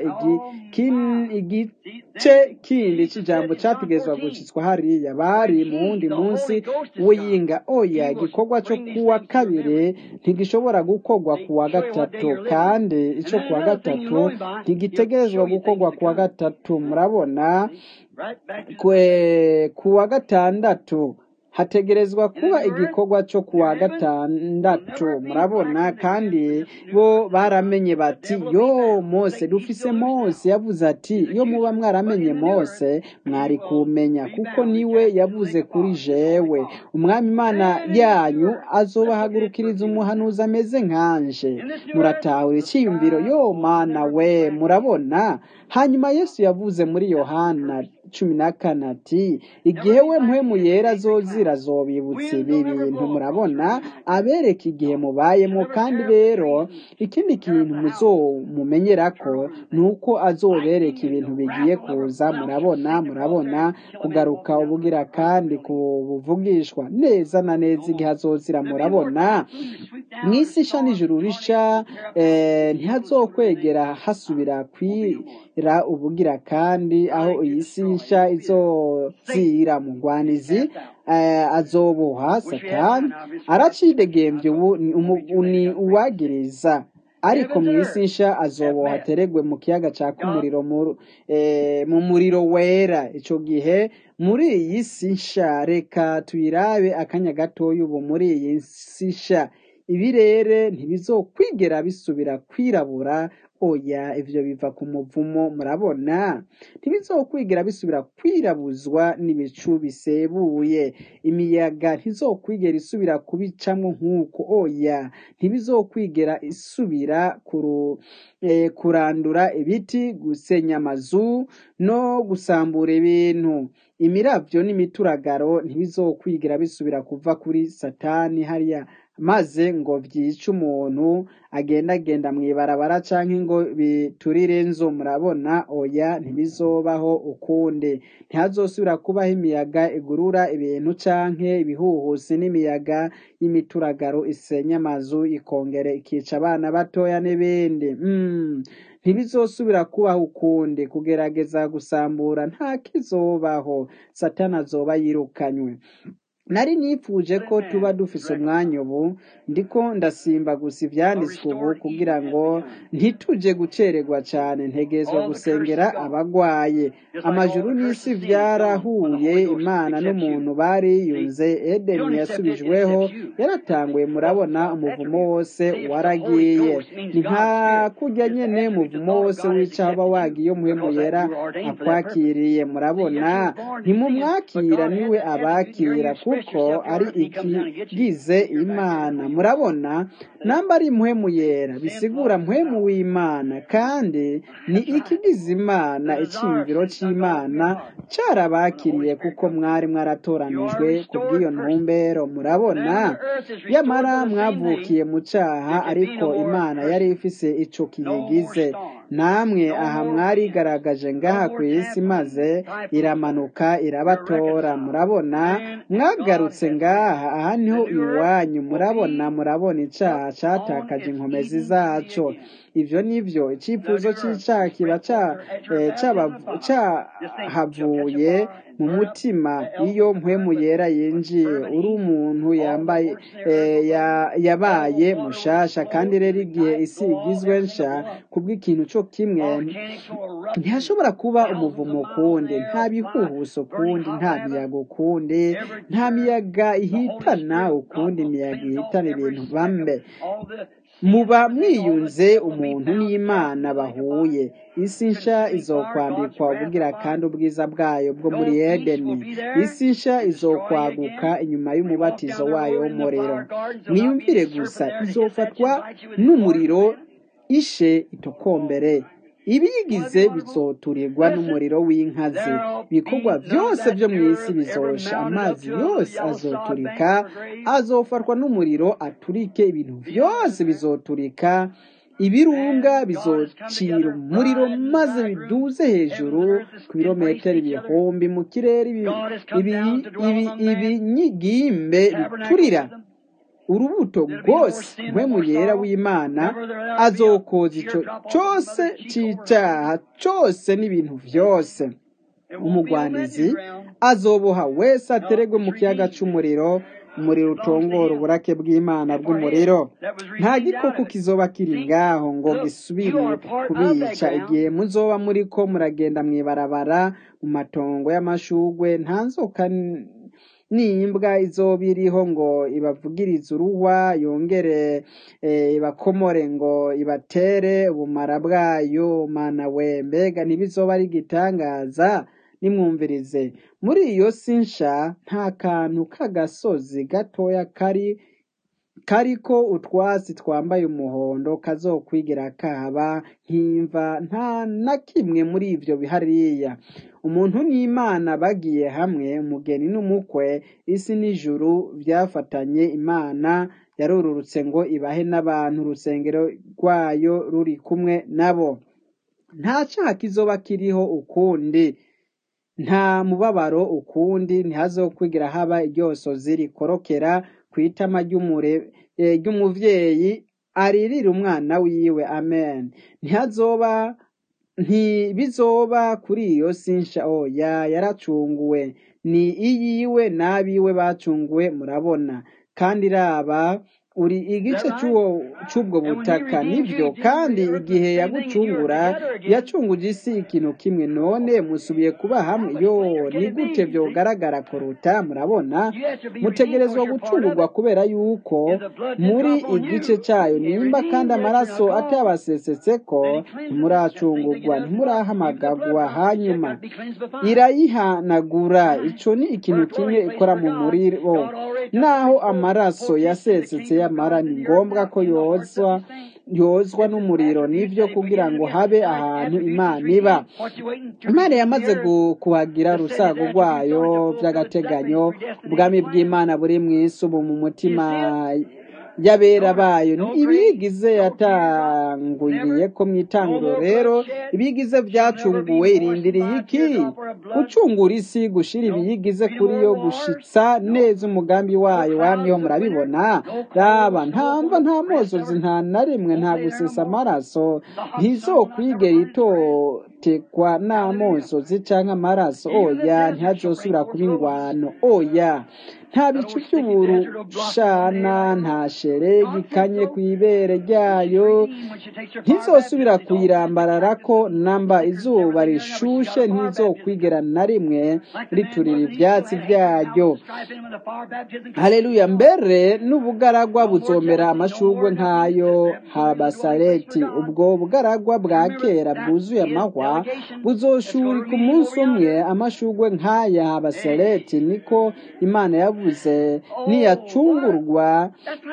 S1: igice kindi cy'ijambo cyategezwa gucitswa hariya bari mu wundi munsi w'iyinga oya igikorwa cyo kuwa kabiri ntigishobora gukorwa kuwa gatatu kandi icyo kuwa gatatu ntigitegerezwa gukorwa kuwa gatatu murabona kuwa gatandatu hategerezwa kuba igikorwa cyo kuwa gatandatu murabona kandi bo baramenye bati yo mose dufise mose yavuze ati iyo muba mwaramenye mose mwari kumenya kuko niwe yavuze kuri jewe umwami imana yanyu azobahagurukiriza umuhanuzi ameze nkanje muratahura icyiyumviro yo mana we murabona hanyuma yesu yavuze muri yohana cumi na kane ati igihe we mpwemu yera azozira azobibutsa ibi bintu murabona abereka igihe mubayemo kandi rero ikindi kintu muzomumenyera ko ni uko azobereka ibintu bigiye kuza murabona murabona kugaruka ubugira kandi kubuvugishwa neza na neza igihe azozira murabona mu isi isha n'ijuru risha ntihazokwegera hasubira kwira ubugira kandi aho iyi si nsha izozira mugwanizi azoboha satani aracidegembye ubu ni uwagiriza ariko mu isi nsha azoboha ateregwe mu kiyaga caka umuriro mu muriro wera icyo gihe muri iyi si nsha reka tuyirabe akanya gatoya ubu muri iyi si nsha ibirere ntibizokwigera bisubira kwirabura oya ivyo biva ku muvumo murabona ntibizokwigera bisubira kwirabuzwa n'ibicu bisebuye imiyaga ntizokwigera isubira kubicamwo nk'uko oya ntibizokwigera isubira kuru, eh, kurandura ibiti gusenya amazu no gusambura ibintu imiravyo n'imituragaro ntibizokwigira bisubira kuva kuri satani hariya maze ngo vyice umuntu agendagenda mw'ibarabara canke ngo biturire inzu murabona oya ntibizobaho ukundi ntihazosubira kubaho imiyaga igurura ibintu canke ibihuhusi n'imiyaga y'imituragaro isenya amazu ikongera ikica abana batoya n'ibindi mm. ntibizosubira kubaho ukundi kugerageza gusambura nta kizobaho satani azoba yirukanywe nari nifuje ko tuba dufise umwanya ubu ndiko ndasimba gusa ivyanditswe ubu kugira ngo ntituje gucererwa cane ntegezwa gusengera abagwaye amajuru n'isi vyarahuye imana n'umuntu bariyunze edeni yasubijweho yaratanguye murabona umuvumo wose waragiye ni nka kurya nyene umuvumo wose w'icaho uba wagiye umuhemu yera akwakiriye murabona ntimumwakira niwe abakira kuko ari ikigize imana murabona namba ari mpwemu yera bisigura mpwemu w'imana kandi ni ikigize imana iciyumviro c'imana carabakiriye kuko mwari mwaratoranijwe kubw'iyo ntumbero murabona yamara mwavukiye mu caha ariko imana yari ifise ico kiyigize namwe aha mwarigaragaje ngaha ku isi maze iramanuka irabatora murabona mwagarutse ngaha aha niho iwanyu murabona murabona icaha catakaje inkomezi zaco ivyo nivyo icifuzo c'icaha kiba cahavuye mu mutima iyo mpwemu yera yinjiye uri umuntu yambaye yabaye mushasha kandi rero igihe isi igizwe nsha kubw'ikintu co kimwe ntihashobora kuba umuvumo ukundi nta bihuhuso ukundi nta miyaga ukundi nta miyaga ihitana ukundi imiyaga ihitana ibintu bambe muba mwiyunze umuntu n'imana bahuye isi nsha izokwambikwa ubugira kandi ubwiza bwayo bwo muri edeni isi nsha izokwaguka inyuma y'umubatizo wayo w'umuriro mwiyumvire gusa izofatwa n'umuriro ishe itokombere ibiyigize bizoturirwa n'umuriro w'inkazi ibikorwa byose byo mu isi bizosha amazi yose azoturika azofatwa n'umuriro aturike ibintu byose bizoturika ibirunga bizocira umuriro maze biduze hejuru ku birometero ibihumbi mu kirere ibinyigimbe biturira urubuto rwose mpwemu yera w'imana azokoza ico cose c'icaha cose n'ibintu vyose umugwanizi azoboha wese ateregwe mu kiyaga c'umuriro umuriro utongora uburake bw'imana bw'umuriro nta gikoko kizoba kiri ngaho ngo gisubire kubica igihe muzoba muriko muragenda mw'ibarabara mu matongo y'amashugwe nta nzoka n'imbwa izoba iriho ngo ibavugirize uruhwa yongere ibakomore ngo ibatere ubumara bwayo mana we mbega ntibizoba ari igitangaza nimwumvirize muri iyo si nsha nta kantu k'agasozi gatoya kari kariko utwatsi twambaye umuhondo kazokwigira kaba nk'imva nta na kimwe muri ivyo bihariya umuntu n'imana bagiye hamwe umugeni n'umukwe isi n'ijuru vyafatanye imana yarururutse ngo ibahe n'abantu urusengero rwayo ruri kumwe nabo nta caha kizoba kiriho ukundi nta mubabaro ukundi ntihazokwigira haba iryosozi rikorokera kw'itama ry'umure- eh, ry'umuvyeyi aririra umwana wiwe amen ntihazoba ntibizoba kuri iyo sinsha oya yaracunguwe ni iyiwe n'abiwe bacunguwe murabona kandi raba uri igice c'uwo c'ubwo butaka nivyo kandi igihe yagucungura yacunguje isi ikintu kimwe none musubiye kuba hamwe yo ni gute vyogaragara kuruta murabona mutegerezwa gucungurwa kubera yuko muri igice cayo nimba kandi amaraso atabasesetseko ntimuracungurwa ntimurahamagagwa hanyuma irayihanagura ico ni ikintu kimwe ikora mu muriro naho amaraso yasesetse y'amara ni ngombwa ko yozwa yozwa n'umuriro nivyo kugira ngo habe ahantu imana iba imana yamaze gu- kuhagira urusago rwayo vy'agateganyo ubwami bw'imana buri mw'isi ubu mu mutima y'abera bayo ibigize yatanguriye ko mw'itanguro rero ibigize vyacunguwe irindiriye iki gucungura isi gushira ibiyigize kuri yo gushitsa neza umugambi wayo wamyeho murabibona raba ntamva nta mozozi nta na rimwe nta gusesa amaraso ntizokwigera itotekwa n'amozozi canke amaraso oya ntihazosubira kuba ingwano oya nta bicu by'uburushana nta sheregi ikanye kw'ibere ryayo ntizosubira kuyirambararako namba izuba rishushe ntizokwigera na rimwe riturira ivyatsi vyaryo haleluya mbere n'ubugaragwa buzomera amashurwe nk'ayo habasareti ubwo bugaragwa bwa kera bwuzuye amahwa buzoshurika umunsi umwe amashurwe nk'aya habasareti niko imana yavuze niyacungurwa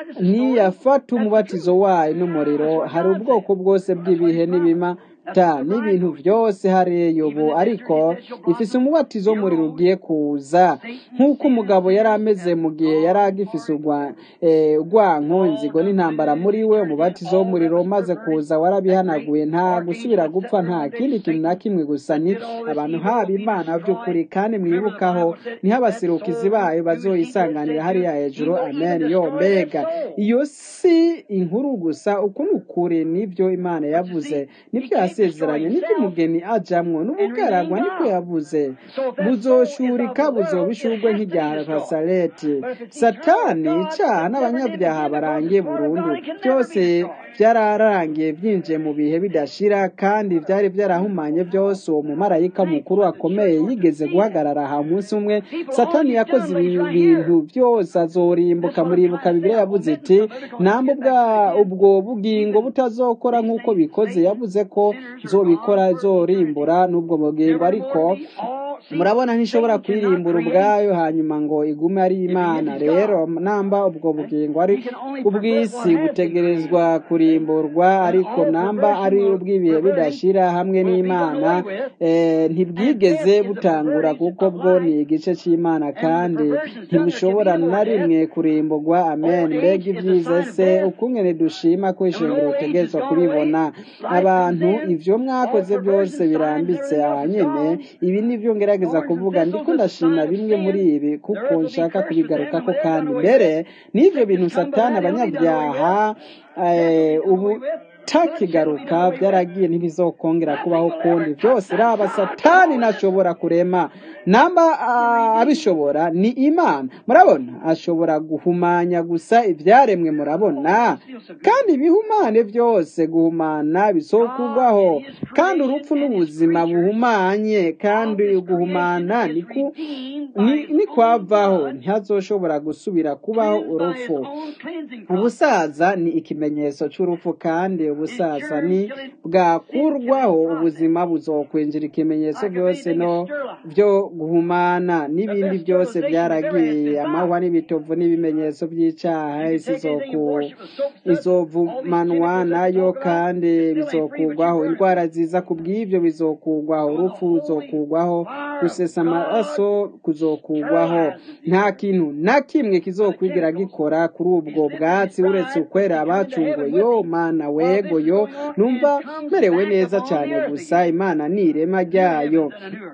S1: niyafata umubatizo wayo n'umuriro hari ubwoko bwose bw'ibihe n'ibima ta n'ibintu byose hariyo ubu ariko ifise umubatizo w'umuriro ugiye kuza nk'uko umugabo yari ameze mu gihe yari agifise urwa- eh, urwanko inzigo n'intambara muri we umubatizo w'umuriro umaze kuza warabihanaguye nta gusubira gupfa nta kindi kintu na kimwe gusa ni abantu haba imana by'ukuri kandi mwibukaho niho abasirukizi bayo bazoyisanganira hariya hejuru amen yo mbega iyo si inkuru gusa uku ni ukuri nibyo imana yavuze nibyo yasezeranye nibyo umugeni ajamwo n'ubugaragwa nibyo yavuze buzoshurika buzobishurwe nk'irya hasareti satani icaha n'abanyabyaha barangiye burundu byose byararangiye byinjiye mu bihe bidashira kandi byari byarahumanye byose uwo mumarayika mukuru akomeye yigeze guhagarara aha umunsi umwe satani yakoze ibi bintu byose azorimbuka muribuka bibiliya yavuze iti namba ubwa- ubwo bugingo butazokora nk'uko bikoze yavuze ko zobikora zorimbura n'ubwo bugingo ariko murabona ntishobora kwirimbura ubwayo hanyuma ngo igume ari imana rero namba ubwo bugingo ari ubw'isi butegerezwa kurimburwa ariko namba ari ubw'ibihe bidashira hamwe n'imana eh, ntibwigeze butangura kuko bwo ni igice cy'imana kandi ntibushobora na rimwe kurimburwa amen mbega ibyiza se ukungene dushima ko ishengero utegerezwa kubibona abantu ivyo mwakoze byose birambitse aha nyene ibi nivyo ngerageza kuvuga ndiko ndashima bimwe muri ibi kuko nshaka kubigarukako kandi mbere n'ivyo bintu satani abanyabyaha eh, ubu takigaruka byaragiye ntibizokongera kubaho kundi byose raba satani ntashobora kurema namba ah, abishobora ni imana murabona ashobora guhumanya gusa ibyaremwe murabona kandi ibihumane byose guhumana bisokurwaho kandi urupfu n'ubuzima buhumanye kandi guhumana ni ku- ni- ni kwavaho ntihazoshobora gusubira kubaho urupfu ubusaza ni ikimenyetso cy'urupfu kandi ubusaza ni bwakurwaho ubuzima buzokwinjira ikimenyetso byose no byo guhumana n'ibindi byose byaragiye amahwa n'ibitovu n'ibimenyetso by'icyaha isi izovumanwa nayo kandi bizokugwaho indwara ziza ku bw'ibyo bizokugwaho urupfu ruzokugwaho gusesa amaraso kuzokugwaho nta kintu na kimwe kizokwigira gikora kuri ubwo bwatsi uretse ukwera abacunguwe yo mana wego yo numva merewe neza cyane gusa imana ni irema ryayo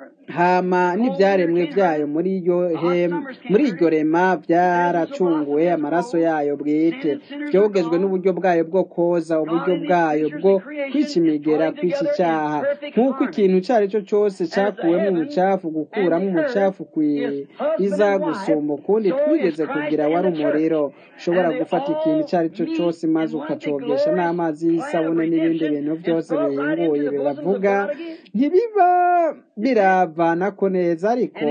S1: hama n'ibyaremwe byayo muri iryo muri iryo rema byaracunguwe amaraso yayo bwite byogejwe n'uburyo bwayo bwo koza uburyo bwayo bwo kwikimigera kw'iki cyaha nk'uko ikintu icyo ari cyo cyose cyakuwemo umucafu gukuramo umucafu kwiza gusumba ukundi twigeze kugira wari umuriro ushobora gufata ikintu icyo ari cyo cyose maze ukacogesha n'amazi y'isabune n'ibindi bintu byose bihinguye bibavuga ntibiba biravanako neza ariko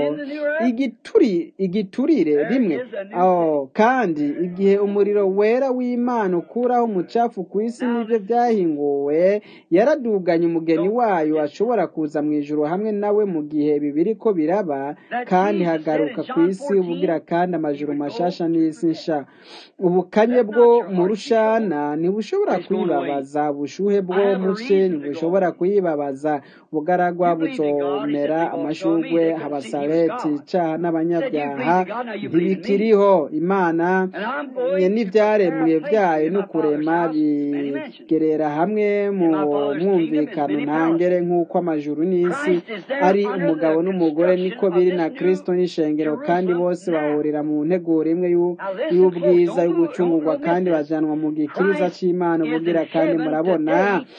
S1: igituri igiturire rimwe aho kandi igihe umuriro wera w'imana ukuraho umucafu ku isi n'ibyo byahinguwe yaraduganye umugeni wayo ashobora kuza mu ijoro hamwe nawe mu gihe bibiri ko biraba kandi hagaruka ku isi ubugira kandi amajoro mashasha n'isi nsha ubukanye bwo mu rushana ntibushobora kuyibabaza ubushuhe bwo muce ntibushobora kuyibabaza ubugaragwa buzomera amashugwe habasareti icyaha n'abanyabyaha ntibikiriho imana n'ibyaremwe byayo no kurema bigerera hamwe mu mwumvikano ntangere nk'uko amajuru n'isi ari umugabo n'umugore niko biri na kirisito n'ishengero kandi bose bahurira mu nteguro imwe y'ubwiza yo gucungurwa kandi bajyanwa mu gikiriza cy'imana ubugira kandi murabona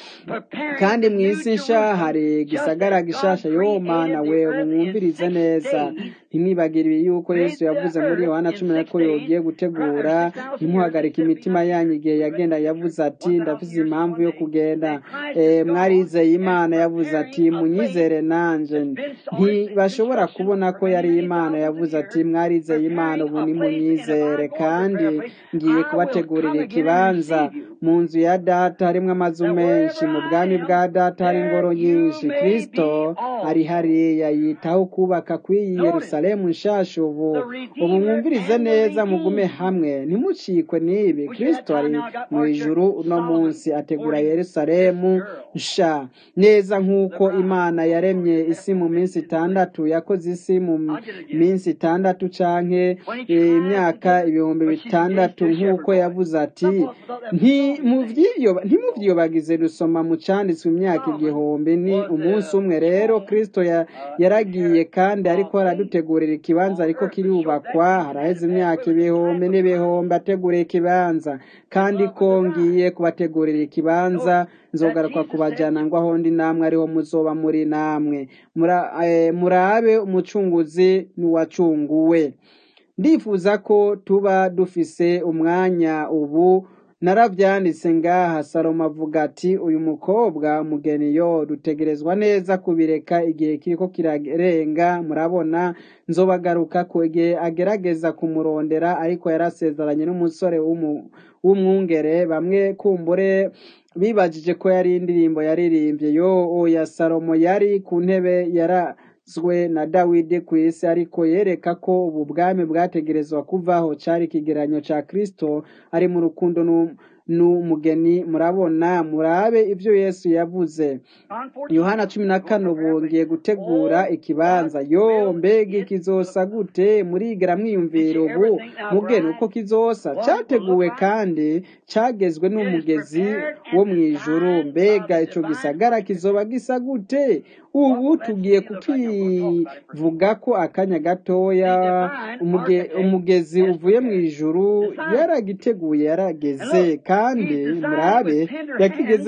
S1: kandi mu isi nsha hari gisagara gishasha yo mana we mwumvirize neza ntimwibagire yuko yesu yavuze muri yohana cumi na ko yogiye gutegura ntimuhagarike imitima yanyu igihe yagenda yavuze ati ndafite impamvu yo kugenda mwarizeye imana yavuze ati munyizere nanjye ntibashobora kubona ko yari imana yavuze ati mwarizeye imana ubu nimunyizere kandi ngiye kubategurira ikibanza mu nzu ya data harimo amazu menshi mu bwami bwa data hari ingoro nyinshi kirisito ari hariya yitaho kubaka kw'iyi yerusalemu nshasha ubu ubu mwumvirize neza mugume hamwe ntimucikwe n'ibi kirisito ari mu ijuru uno munsi ategura yerusalemu nsha neza nk'uko imana yaremye isi mu minsi itandatu yakoze isi mu minsi itandatu canke imyaka ibihumbi bitandatu nk'uko yavuze ati ntimuvyiyobagize rusoma mu canditswe imyaka igihumbi ni umunsi umwe rero kristo yaragiye kandi ariko aradutegurira ikibanza ariko kirubakwa haraheze imyaka ibihumbi n'ibihumbi ateguriye ikibanza kandi ko ngiye kubategurira ikibanza nzogaruka kubajyana ngo aho ndi namwe ariho muzoba muri namwe murabe umucunguzi n'uwacunguwe ndifuza ko tuba dufise umwanya ubu narabyanditse ngaha salomo avuga ati uyu mukobwa umugeni yo dutegerezwa neza kubireka igihe kiriko kirarenga murabona nzobagaruka ko igihe agerageza kumurondera ariko yarasezeranye n'umusore w'umwungere bamwe kumbure bibajije ko yari indirimbo yaririmbye yo oya salomo yari ku ntebe yara zwe na dawidi ku isi ariko yereka ko ubu bwami bwategerezwa kuvaho cyari ikigeranyo cya kirisito ari mu rukundo n'umugeni murabona murabe ibyo yesu yavuze yohana cumi na kane ubu ngiye gutegura ikibanza yo mbega ikizosa gute murigera mwiyumvira ubu mugeni uko kizosa cyateguwe kandi cyagezwe n'umugezi wo mu ijuru mbega icyo gisagara kizoba gisa gute ubu tugiye kukivuga ko akanya gatoya umugezi uvuye mu ijuru yaragiteguye yarageze kandi murabe yakigeze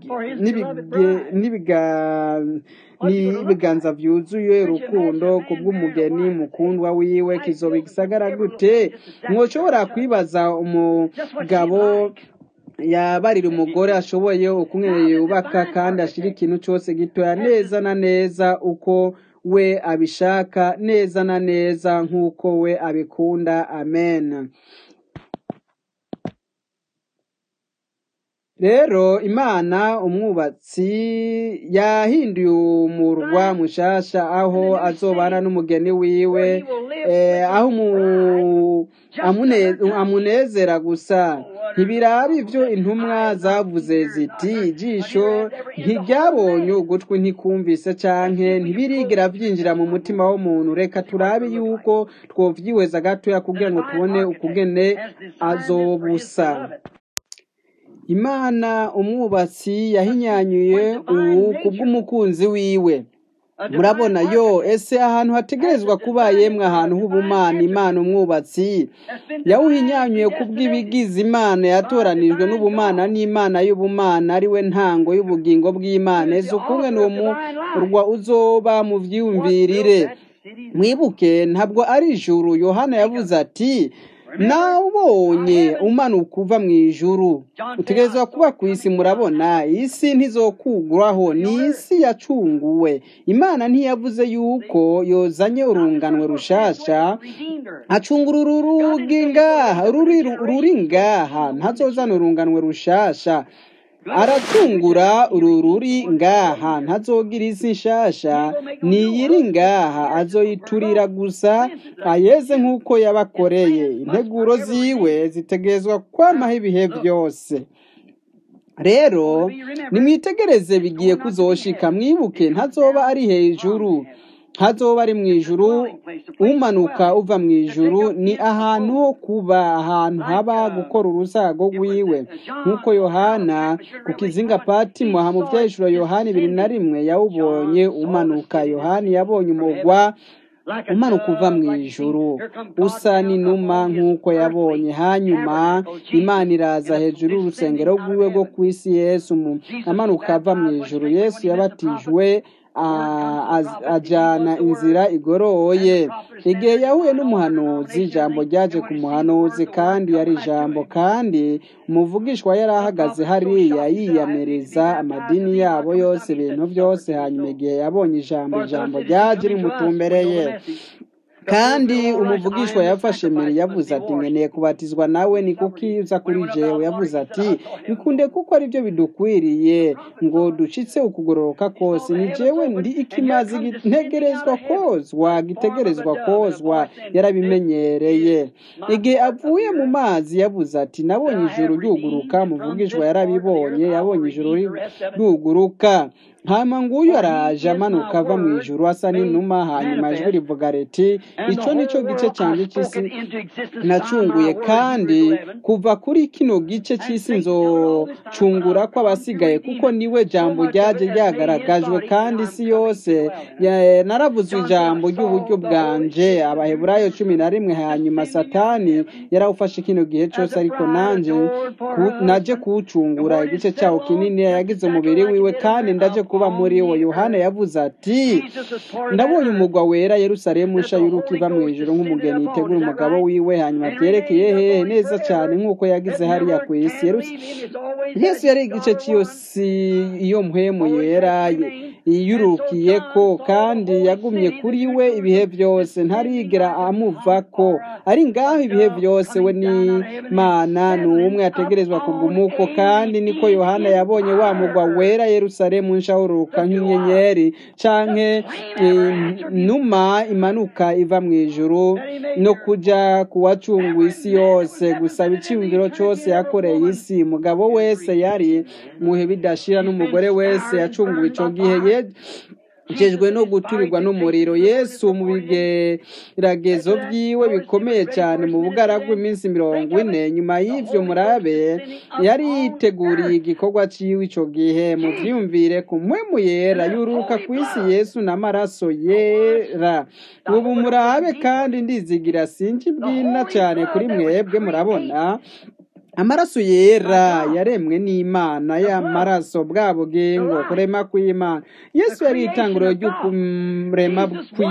S1: n'ibiganza byuzuye urukundo ku bw'umugeni mukundwa wiwe kizoba igisagara gute mwoshobora kwibaza umugabo yabarira umugore ashoboye ukumwe yubaka kandi ashyira ikintu cyose gitoya neza na neza uko we abishaka neza na neza nk'uko we abikunda amen rero imana umwubatsi yahinduye umurwa mushasha aho azobana n'umugeni wiwe eh, aho umu- amune- amunezera gusa ntibiraba ibyo intumwa zavuze ziti ijisho ntiryabonye ugutwi ntikumvise canke ntibirigera byinjira mu mutima w'umuntu reka turabe yuko twovyihweza gatoya kugira ngo tubone ukugene azobusa imana umwubatsi yahinyanyuye ubu kubw'umukunzi wiwe murabona yo ese ahantu hategerezwa kuba yemwe ahantu h'ubumana imana umwubatsi yawuhinyanyuye kubw'ibigize imana yatoranijwe n'ubumana n'imana y'ubumana ari we ntango y'ubugingo bw'imana ese ukungene uwo murwa uzoba mu vyiyumvirire mwibuke ntabwo ari ijuru yohana yavuze ati nawubonye umanuka uva mu ijuru utegerezwa kuba ku isi murabona isi ntizokuguraho ni isi yacunguwe imana ntiyavuze yuko yozanye urunganwe rushasha acungura uru rugi ngaha ruri ruri ngaha ntazozana urunganwe rushasha aracungura uru ruri ngaha ntazogira isi nshasha niyiri ngaha azoyiturira gusa ayeze nk'uko yabakoreye integuro ziwe zitegerezwa kwamaho ibihe byose rero nimwitegereze bigiye kuzoshika mwibuke ntazoba ari hejuru ntazoba ari mu ijuru umanuka uva mu ijuru ni ahantu ho kuba ahantu haba gukora urusago rwiwe nk'uko yohana ku kizinga patimo ha mu byahishuro yohani ibiri na rimwe yawubonye umanuka yohani yabonye umugwa umanuka uva mu ijuru usa n'inuma nk'uko yabonye hanyuma imana iraza hejuru y'urusengero rwiwe rwo ku isi yesu mu- amanuka ava mu ijuru yesu yabatijwe a- az- ajana inzira igoroye igihe yahuye n'umuhanuzi ijambo ryaje ku muhanuzi kandi yari ijambo kandi umuvugishwa yari ahagaze hariya yiyamiriza amadini yabo yose ibintu byose hanyuma igihe yabonye ijambo ijambo ryaje rimutumbereye kandi umuvugishwa yafashe mbere yavuze ati nkeneye kubatizwa nawe ni kuki uza kuri jewe yavuze ati bikunde kuko ari byo bidukwiriye ngo ducitse ukugororoka kose ni jewe ndi ikimazi gitegerezwa kozwa gitegerezwa kozwa yarabimenyereye igihe avuye mu mazi yavuze ati nabonye ijuru ryuguruka umuvugishwa yarabibonye yabonye ijuru ryuguruka hama nguyu araje amanuka ava mu ijuru asa n'inuma hanyuma ijwi rivuga riti icyo ni cyo gice cyanjye cy'isi nacunguye kandi kuva kuri kino gice cy'isi nzocungura kw'abasigaye kuko niwe jambo ryaje ryagaragajwe kandi isi yose ya- naravuze ijambo ry'uburyo bwanje abaheburayo cumi na rimwe hanyuma satani yarawufashe kino gihe cyose ariko nanje ku- naje kuwucungura igice cyawo kinini yagize umubiri wiwe kandi ndaje kuba muri wo yohana yavuze ati ndabonye umugwa wera yerusalemu nsha y'uruka iva mu ijuru nk'umugeni yitegura umugabo wiwe hanyuma byerekeye hehe neza cyane nk'uko yagize hariya ku isi Yerus- yesu yari igice cy'iyo si iyo mpwemu yera ye- yiyurukiye ko kandi yagumye kuri we ibihe byose ntarigera amuvako ari ngaho ibihe byose we ni mana ni umwe ategerezwa kugumuko kandi niko yohana yabonye wa mugwa wera yerusalemu nshahuruka nk'inyenyeri canke eh, numa imanuka iva mu ijuru no kuja kuwacunga isi yose gusaba iciyumviro cyose yakoreye isi umugabo wese yari muhe bidashira n'umugore wese yacunguwe ico gihe ye- jejwe no guturirwa n'umuriro yesu mu bigeragezo byiwe bikomeye cyane mu bugaragwa iminsi mirongo ine nyuma y'ivyo murabe yari yiteguriye igikorwa ciwe ico gihe mu vyiyumvire ku mpwemu yera yuruka ku isi yesu n'amaraso yera ubu murabe kandi ndizigira sinji bwina cyane kuri mwebwe murabona amaraso yera yaremwe n'imana y'amaraso bwa bugingo kurema kw'imana yesu yari itanguriro ry'ukurema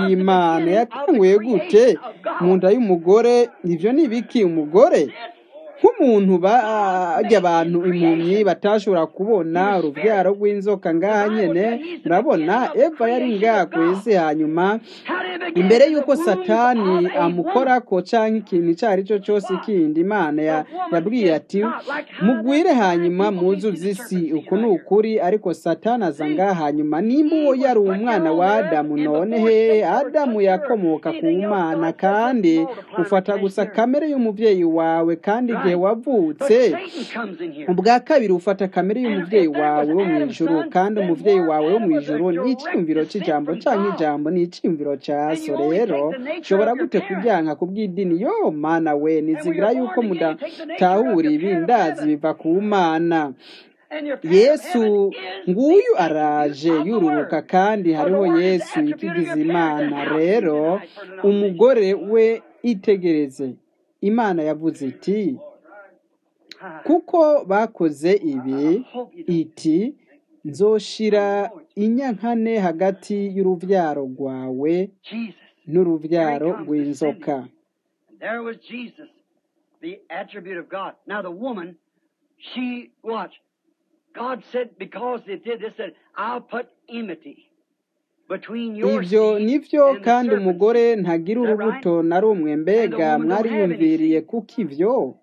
S1: kw'imana yatanguye gute mu nda y'umugore ivyo ni ibiki umugore nk'umuntu bajya abantu impumyi batashobora kubona urubyaro rw'inzoka ngaha nyene murabona eva yari ngaha ku isi hanyuma imbere y'uko satani amukorako canke ikintu ico ari cyo cyose kindi imana yabwiye ati mugwire hanyuma muzuze isi uku ni ukuri ariko satani aza ngaha hanyuma nimba uwo yari umwana wa adamu none hehe adamu yakomoka ku mana kandi ufata gusa kamere y'umuvyeyi wawe kandi igihe wavutse ubwa kabiri ufata kamere y'umuvyeyi wawe wo mu ijuru kandi umuvyeyi wawe wo mu ijuru ni icyiyumviro cy'ijambo canke ijambo ni icyiyumviro ca so rero ushobora gute kubyanka kubw'idini yo mana we nizigira yuko mudatahura ibi ndazi biva ku mana yesu nguyu araje yururuka kandi hariho yesu ikigize imana rero umugore we itegereze imana yavuze iti kuko bakoze ibi iti nzoshira inyankane hagati y'urubyaro rwawe n'urubyaro rw'inzoka
S2: There was Jesus, the attribute of God. Now the woman, she watch. God said because they did this, said I'll put enmity between your
S1: ibyo
S2: seed
S1: nivyo
S2: and the
S1: kandi
S2: serpent's
S1: umugore
S2: seed.
S1: ntagira
S2: Is that
S1: urubuto na rumwe mbega mwariyumviriye kuko ivyo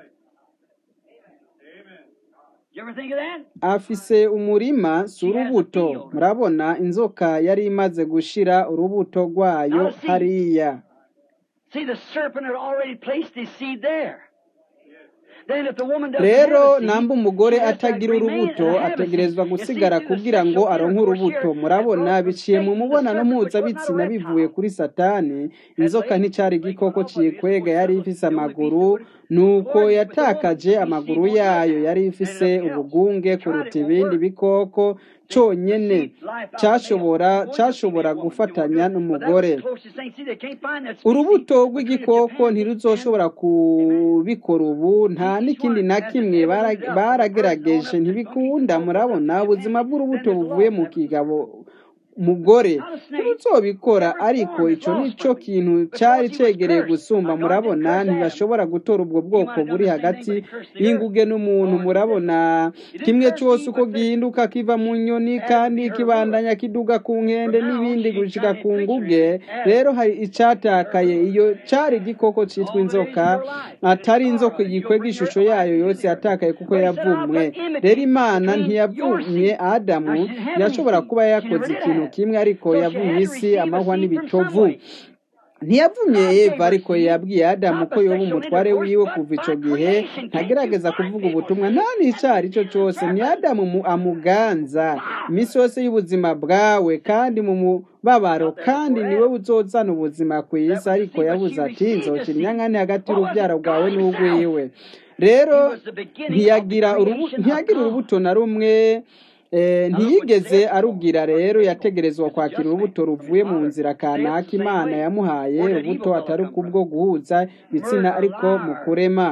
S2: You ever think of that?
S1: afise umurima si urubuto murabona inzoka yari imaze gushira urubuto rwayo hariya
S2: See, the serpent had already placed his seed there. Then if the woman doesn't
S1: rero
S2: have a seed,
S1: namba umugore
S2: she has to
S1: atagira
S2: remain
S1: urubuto
S2: and have a
S1: ategerezwa
S2: seed. You
S1: gusigara
S2: see, through the
S1: kugira ngo
S2: sexual
S1: aronke
S2: intercourse
S1: urubuto
S2: here,
S1: murabona
S2: that growth
S1: biciye
S2: from
S1: mu
S2: Satan, the
S1: mubonano
S2: serpent, which was not a
S1: mpuzabitsina bivuye
S2: reptile.
S1: kuri satani inzoka nticyari igikoko cikwega yari ifise amaguru nuko yatakaje amaguru yayo yari ifise ubugunge kuruta ibindi bikoko cyonyene cyashobora cyashobora gufatanya n'umugore urubuto rw'igikoko ntiruzoshobora kubikora ubu nta n'ikindi na kimwe bara- baragerageje ntibikunda murabona ubuzima bw'urubuto buvuye mu kigabo mugore ntibuzobikora ariko ico nico kintu cari cegereye gusumba murabona ntibashobora gutora ubwo bwoko buri hagati y'inguge n'umuntu murabona kimwe cyose uko gihinduka kiva mu nyoni kandi kibandanya kiduga ku nkende n'ibindi gushika ku nguge rero hari icatakaye iyo cari igikoko citwa inzoka atari inzoka gikwega ishusho yayo yose yatakaye kuko yavumwe rero imana ntiyavumye adamu yashobora kuba yakoze ikintu kimwe ariko yavumye isi amahwa n'ibitovu ntiyavumye eva ariko yabwiye adamu ko yoba umutware wiwe kuva ico gihe ntagerageza kuvuga ubutumwa nta n'icari cyo cyose ni adamu mu- amuganza iminsi yose y'ubuzima bwawe kandi mu mubabaro kandi niwe uzozana ubuzima ku isi ariko yabuze ati nzokira inyankane hagati y'urubyaro rwawe n'urwiwe rero ntiyagira urubu- ntiyagira urubuto na rumwe Eh, ntiyigeze arugira rero yategerezwa kwakira urubuto ruvuye mu nzira kanaka imana yamuhaye urubuto atari kubwo guhuza ibitsina ariko mu kurema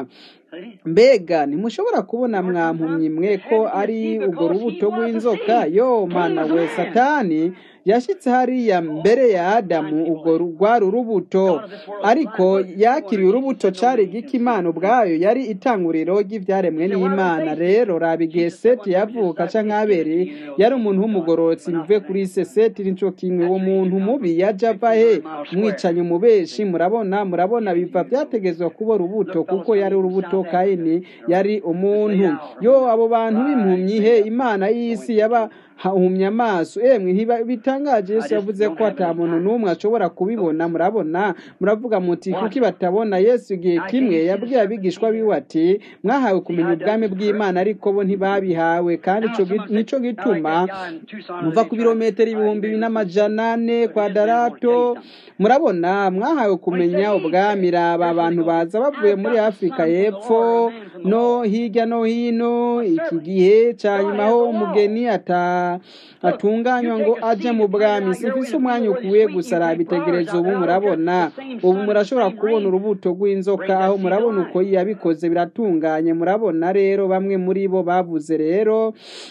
S1: mbega ntimushobora kubona mwampumyi mwe ko ari urwo rubuto rw'inzoka yo mana we satani yashyitse hariya mbere ya adamu urwo ru- rwari urubuto ariko yakiriye urubuto cari igiki imana ubwayo yari itanguriro ry'ibyaremwe n'imana rero raba igihe seti yavuka canke aberi yari umuntu w'umugororotsi bivuye kuri se seti nico kimwe uwo muntu mubi yaja ava he umwicanyi umubeshi murabona murabona biva byategezwa kuba urubuto kuko yari urubuto kayini yari umuntu yo abo bantu b'impumyi he imana y'isi yaba hahumye amaso emwe ntiba- bitangaje yesu yavuze ko ata muntu n'umwe ashobora kubibona murabona muravuga muti kuki batabona yesu igihe kimwe yabwiye abigishwa biwe ati mwahawe kumenya ubwami bw'imana ariko bo ntibabihawe kandi ico gi- nico gituma muva ku birometero ibihumbi bine n'amajana ane kwa darato murabona mwahawe kumenya ubwami raba abantu baza bavuye muri afurika y'epfo no hirya no hino iki gihe cya nyuma aho umugeni ata atunganywa ngo aje mu bwami simfise umwanya ukwiye gusa arabitegereza ubu murabona ubu murashobora kubona urubuto rw'inzoka aho murabona uko yabikoze biratunganye murabona rero bamwe muri bo bavuze rero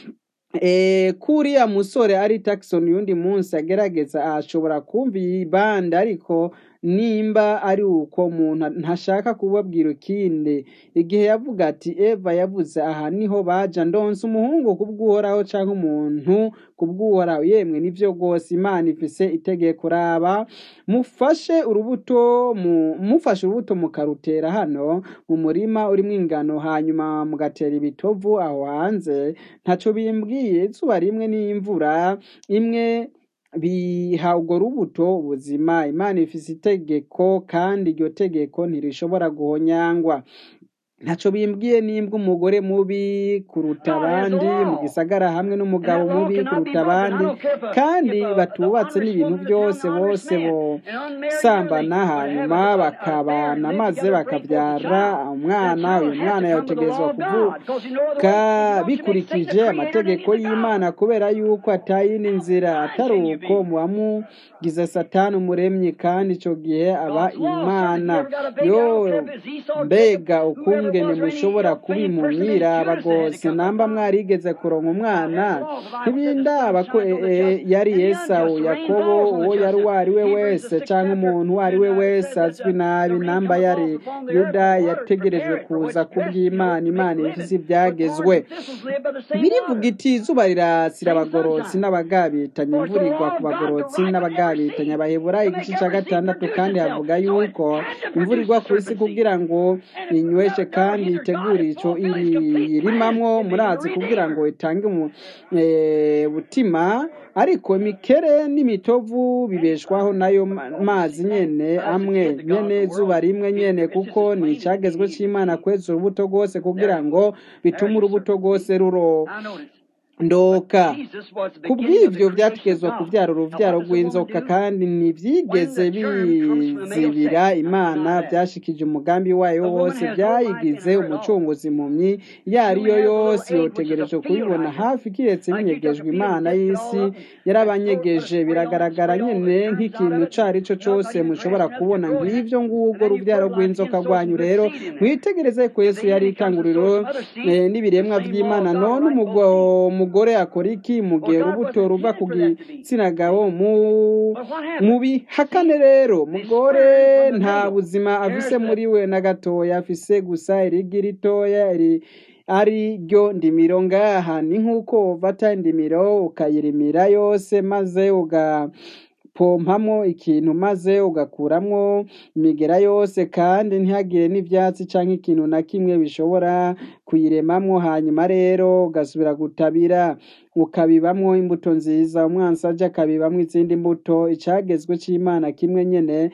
S1: Eh, kuriya musore ari Jackson yundi munsi agerageza ashobora kumva iyi bande ariko nimba ari uko umuntu ntashaka kubabwira ikindi igihe yavuga ati Eva yavuze aha niho baja ndonse umuhungu kubw'uhoraho canke umuntu kubw'uhoraho yemwe nivyo rwose imana ifise itegeko raba mufashe urubuto mu, mufashe urubuto mukarutera hano mu murima urimwo ingano hanyuma mugatera ibitovu aho hanze ntaco bimbwiye izuba rimwe n'imvura imwe biha urwo rubuto ubuzima imana ifise itegeko kandi iryo tegeko ntirishobora guhonyangwa ntaco bimbwiye nimbwa umugore mubi kuruta abandi mu gisagara hamwe n'umugabo mubi kuruta abandi kandi batubatse n'ibintu byose bose bosambana hanyuma bakabana maze bakabyara umwana uyu mwana yategerezwa kuvuka bikurikije amategeko y'imana kubera yuko atayindi nzira atari uko muba mugize satani umuremyi kandi ico gihe aba imana yo mbega ukuntu ingene mushobora kubimumwiraba rwose namba mwarigeze kuronka umwana ntibindaba ko e, e, yari esawu yakobo uwo yari uwo ari we wese canke umuntu uwo ari we wese azwi nabi namba yari yuda yategerejwe kuza kubw'imana imana ifise ivyagezwe birivuga iti izuba rirasira abagorotsi n'abagabitanya imvura igwa ku bagorotsi n'abagabitanya abaheburayo igice ca gatandatu kandi havuga yuko imvura igwa ku isi kugira ngo inyweshe kandi itegure ico irimamwo murazi kugira ngo itange mu eh, butima ariko imikere n'imitovu bibeshwaho nayo ma- mazi nyene amwe nyene zuba rimwe nyene kuko ni icagezwe c'imana kweza urubuto rwose kugira ngo bitume urubuto rwose ruro ndoka ku bw'ibyo byategezwa kubyara urubyaro rw'inzoka kandi ntibyigeze bizibira imana byashikije umugambi wayo wose byayigize umucunguzi impumyi iyo ari yo yose yotegereje kubibona hafi kiretse binyegejwe imana y'isi yarabanyegeje biragaragara nyine nk'ikintu icyo ari cyo cyose mushobora kubona ngibyo ngubwo rubyaro rw'inzoka rwanyu rero mwitegereze ko yesu yari ikanguriro eh, n'ibiremwa by'imana none umugo- umugore akora iki mu gihe urubuto ruva ku gitsina gabo mu mubihakane rero mugore nta buzima afise muri we na gatoya afise gusa irigi ritoya ri ari ryo ndimiro ngaha ni nk'uko ufata indimiro ukayirimira yose maze ugapompamo ikintu maze ugakuramwo imigera yose kandi ntihagire n'ivyatsi canke ikintu na kimwe bishobora kuyiremamwo hanyuma rero ugasubira gutabira ukabibamwo imbuto nziza umwansi aje akabibamwo izindi mbuto icagezwe c'imana kimwe nyene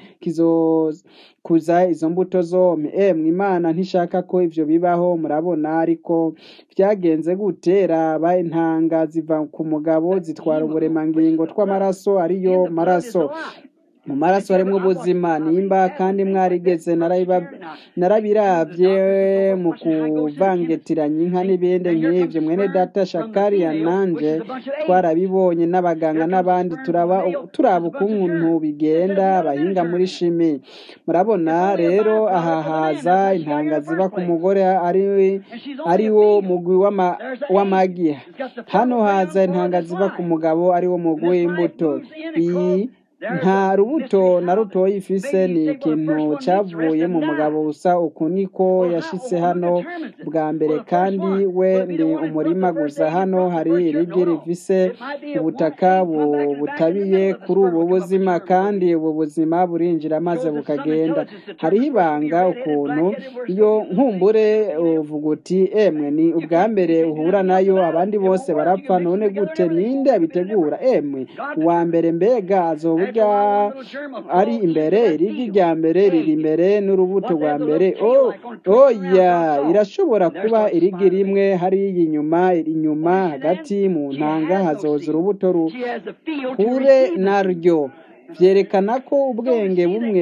S1: kizokuza izo mbuto zompi emwe imana ntishaka ko ivyo bibaho murabona ariko vyagenze gute raba intanga ziva ku mugabo zitwara uburemangingo tw'amaraso ariyo maraso mu maraso harimwo ubuzima nimba kandi mwarigeze narabiba- narabiravye mu kuvangetiranya inka n'ibindi nk'ivyo mwene data shakariya nanje twarabibonye n'abaganga n'abandi turaba turaba ukuntu bigenda abahinga muri shimi murabona rero aha haza intanga ziva ku mugore ari ari wo mugwi w'ama- w'amagi hano haza intanga ziva ku mugabo ari wo mugwi w'imbuto iyi nta rubuto na rutoya ifise ni ikintu cyavuye mu mugabo gusa uku niko yashitse hano bwa mbere kandi we ni umurima gusa hano hari irigi rifise ubutaka bu- butabiye kuri ubu buzima kandi ubu buzima burinjira maze bukagenda hariho ibanga ukuntu iyo nkumbure uvuga uti emwe ni ubwa mbere uhura nayo abandi bose barapfa none gute ninde abitegura emwe uwa mbere mbega azoburya ari imbere irigi rya mbere riri imbere n'urubuto rwa mbere oh oya irashobora kuba irigi rimwe hariya inyuma inyuma hagati mu ntanga hazoza urubuto ruhure naryo vyerekana ko ubwenge bumwe